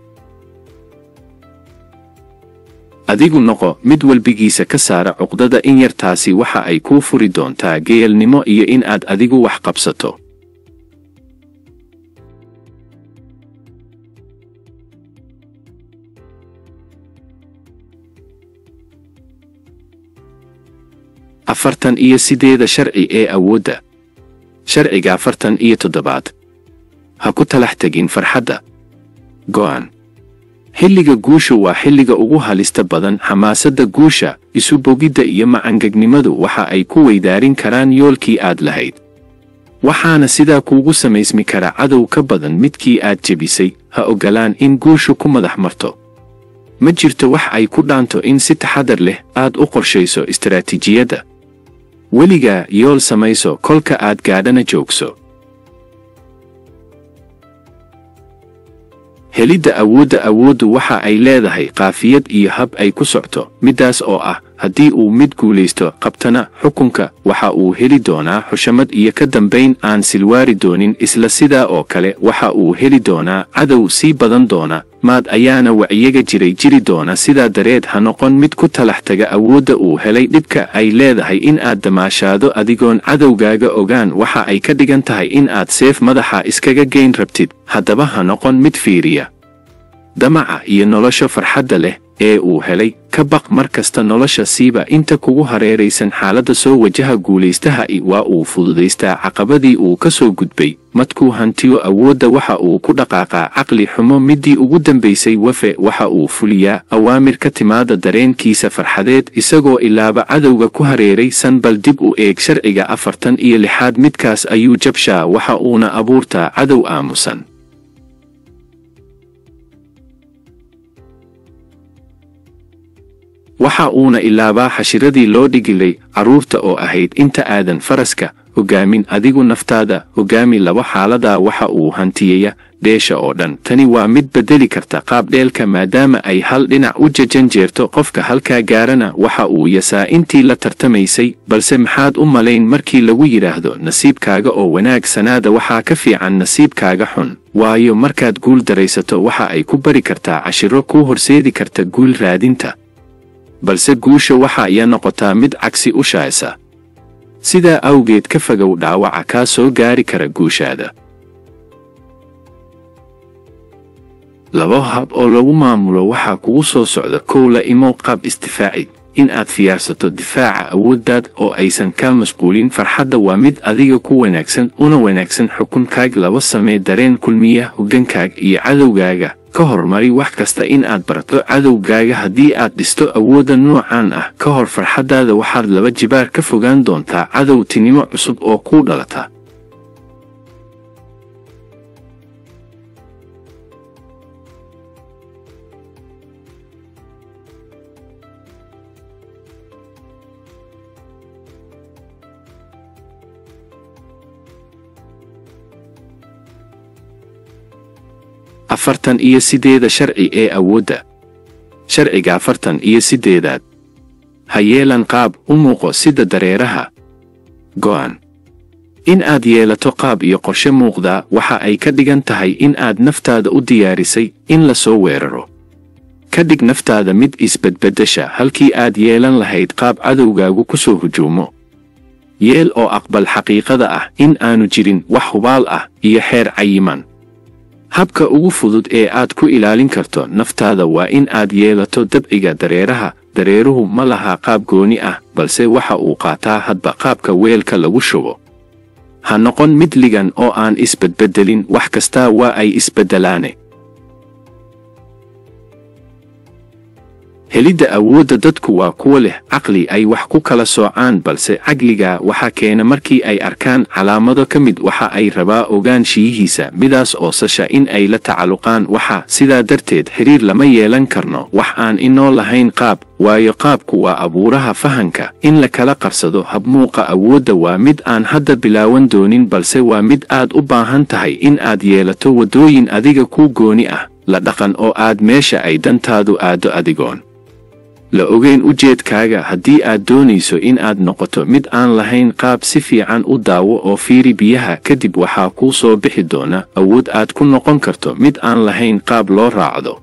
adigu noqo mid walbigiisa ka saara cuqdada in yartaasi waxa ay kuu furi doontaa geelnimo iyo in aad adigu wax qabsato afartan iyo sideeda sharci ee awoodda sharciga afartan iyo toddobaad ha ku talax tegin farxadda go'an xilliga guushu waa xilliga ugu halista badan xamaasadda guusha isu bogidda iyo macangegnimadu waxa ay ku weydaarin karaan yoolkii aad lahayd waxaana sidaa kuugu samaysmi kara cadow ka badan midkii aad jebisay ha oggolaan in guushu ku madax marto ma jirto wax ay ku dhaanto in si taxadar leh aad u qorshayso istaraatiijiyadda weligaa yool samayso kolka aad gaadhana joogso helidda awoodda awooddu waxa ay leedahay qaafiyad iyo hab ay ku socto middaas oo ah haddii uu mid guulaysto qabtana xukunka waxa uu heli doonaa xushamad iyo ka dambayn aan silwaari doonin isla sidaa oo kale waxa uu heli doonaa cadow sii badan doona maad ayaana wacyiga jiray jiri doona sidaa dareed ha noqon mid ku talax taga awoodda uu helay dhibka ay leedahay in aad damaashaado adigoon cadowgaaga ogaan waxa ay ka dhigan tahay in aad seef madaxa iskaga geyn rabtid haddaba ha noqon mid fiiriya damaca iyo nolosha farxadda leh ee uu helay ka baq mar kasta nolosha siiba inta kugu hareeraysan xaaladda soo wajaha guulaystaha i waa uu fududaystaa caqabadii uu ka soo gudbay madkuu hantiyo awoodda waxa uu ku dhaqaaqaa caqli xumo middii ugu dambaysay wafe waxa uu fuliyaa awaamir ka timaada dareenkiisa farxadeed isagoo ilaaba cadowga ku hareeraysan bal dib u eeg sharciga afartan iyo lixaad midkaas ayuu jabshaa waxa uuna abuurtaa cadow aamusan waxa uuna ilaabaa xashiradii loo dhigilay carruurta oo ahayd inta aadan faraska hogaamin adigu naftaada hogaami laba xaaladaa waxa uu hantiyaya dheesha oo dhan tani waa mid beddeli karta qaabdheelka maadaama ay hal dhinac u jajan jeerto qofka halkaa gaarana waxa uu yasaa intii la tartamaysay balse maxaad u malayn markii lagu yidhaahdo nasiibkaaga oo wanaagsanaada waxaa ka fiican nasiibkaaga xun waayo markaad guul daraysato waxa ay ku bari kartaa cashiro kuu horseedi karta guul raadinta balse guusha waxa iya noqotaa mid cagsi u shaaysa sidaa awgeed ka fogow dhaawaca kaa soo gaari kara guushaada laba hab oo lagu maamulo waxaa kugu soo socda kow la imow qaab isdifaaci in aad fiyaarsato difaaca awooddaad oo aysan kaa masquulin farxadda waa mid adiga ku wanaagsan una wanaagsan xukunkaag laba samee dareen kulmiya hoggankaaga iyo cadowgaaga ka hormari wax kasta in aad barato cadowgaaga haddii aad dhisto awoodda noocan ah ka hor farxaddaada waxaad laba jibaar ka fogaan doontaa cadowtinimo cusub oo kuu dhalata afartan iyo sideeda sharci ee awoodda sharciga afartan iyo siddeedaad ha yeelan qaab u muuqo sida dareeraha go'an in aad yeelato qaab iyo qorshe muuqdaa waxa ay ka dhigan tahay in aad naftaada u diyaarisay in la soo weeraro ka dhig naftaada mid isbedbeddesha halkii aad yeelan lahayd qaab cadowgaagu ku soo hujuumo yeel oo aqbal xaqiiqada ah in aanu jirin wax hubaal ah iyo xeer cayiman habka ugu fudud ee aad ku ilaalin karto naftaada waa in aad yeelato dabciga dareeraha dareeruhu ma laha qaab gooni ah balse waxa uu qaataa hadba qaabka weelka lagu shubo ha noqon mid ligan oo aan isbedbeddelin wax kastaa waa ay isbeddelaane helidda awoodda dadku waa kuwa leh caqli ay wax ku kala soocaan balse caqliga waxaa keena markii ay arkaan calaamado ka mid waxa ay rabaa ogaanshiyihiisa midaas oo sasha in ay la tacalluqaan waxa sidaa darteed xiriir lama yeelan karno wax aan inoo lahayn qaab waayo qaabku waa abuuraha fahanka in la kala qarsado habmuuqa awoodda waa mid aan hadda bilaawan doonin balse waa mid aad u baahan tahay in aad yeelato waddooyin adiga kuu gooni ah la dhaqan oo aad meesha ay dantaadu aaddo adigoon la ogeyn ujeedkaaga haddii aad doonayso in aad noqoto mid aan lahayn qaab si fiican u daawo oo fiiri biyaha kadib waxaa kuu soo bixi doona awood aad ku noqon karto mid aan lahayn qaab loo raacdo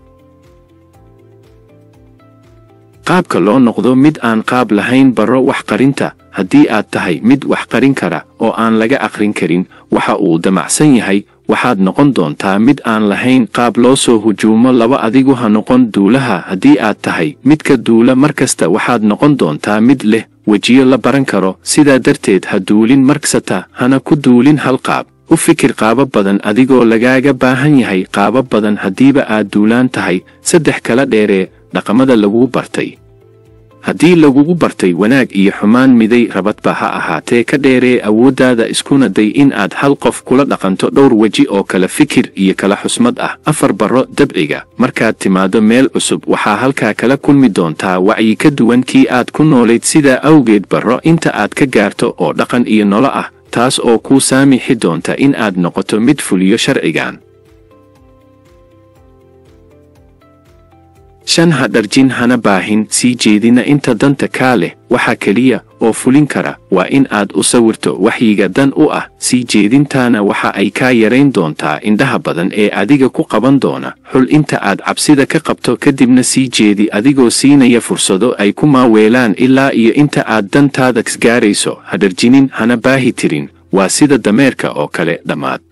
qaabka loo noqdo mid aan qaab lahayn barro wax qarinta haddii aad tahay mid wax qarin kara oo aan laga aqrin karin waxa uu damacsan yahay waxaad noqon doontaa mid aan lahayn qaab loo soo hujuumo laba adigu ha noqon duulaha haddii aad tahay midka duula mar kasta waxaad noqon doontaa mid leh wejiyo la baran karo sidaa darteed ha duulin marksata hana ku duulin hal qaab u fikir qaabo badan adigoo lagaaga baahan yahay qaabo badan haddiiba aad duulaan tahay saddex kala dheeree dhaqamada lagugu bartay haddii lagugu bartay wanaag iyo xumaan miday rabadba ha ahaatee ka dheeree awooddaada iskuna day in aad hal qof kula dhaqanto dhowr weji oo kala fikir iyo kala xusmad ah afar barro dabciga markaad timaaddo meel cusub waxaa halkaa kala kulmi doontaa wacyi ka duwan kii aad ku noolayd sidaa awgeed barro inta aad ka gaarto oo dhaqan iyo nolo ah taas oo kuu saamixi doonta in aad noqoto mid fuliyo sharcigan shan ha dharjin hana baahin sii jeedina inta danta kaa leh waxa keliya oo fulin kara waa in aad u sawirto waxyiga dan u ah sii jeedintaana waxa ay kaa yarayn doontaa indhaha badan ee adiga ku qaban doona xul inta aad cabsida ka qabto kadibna sii jeedi adigoo siinaya fursado ay ku maaweelaan ilaa iyo inta aad dantaada gaarayso ha dharjinin hana baahi tirin waa sida dameerka oo kale dhammaad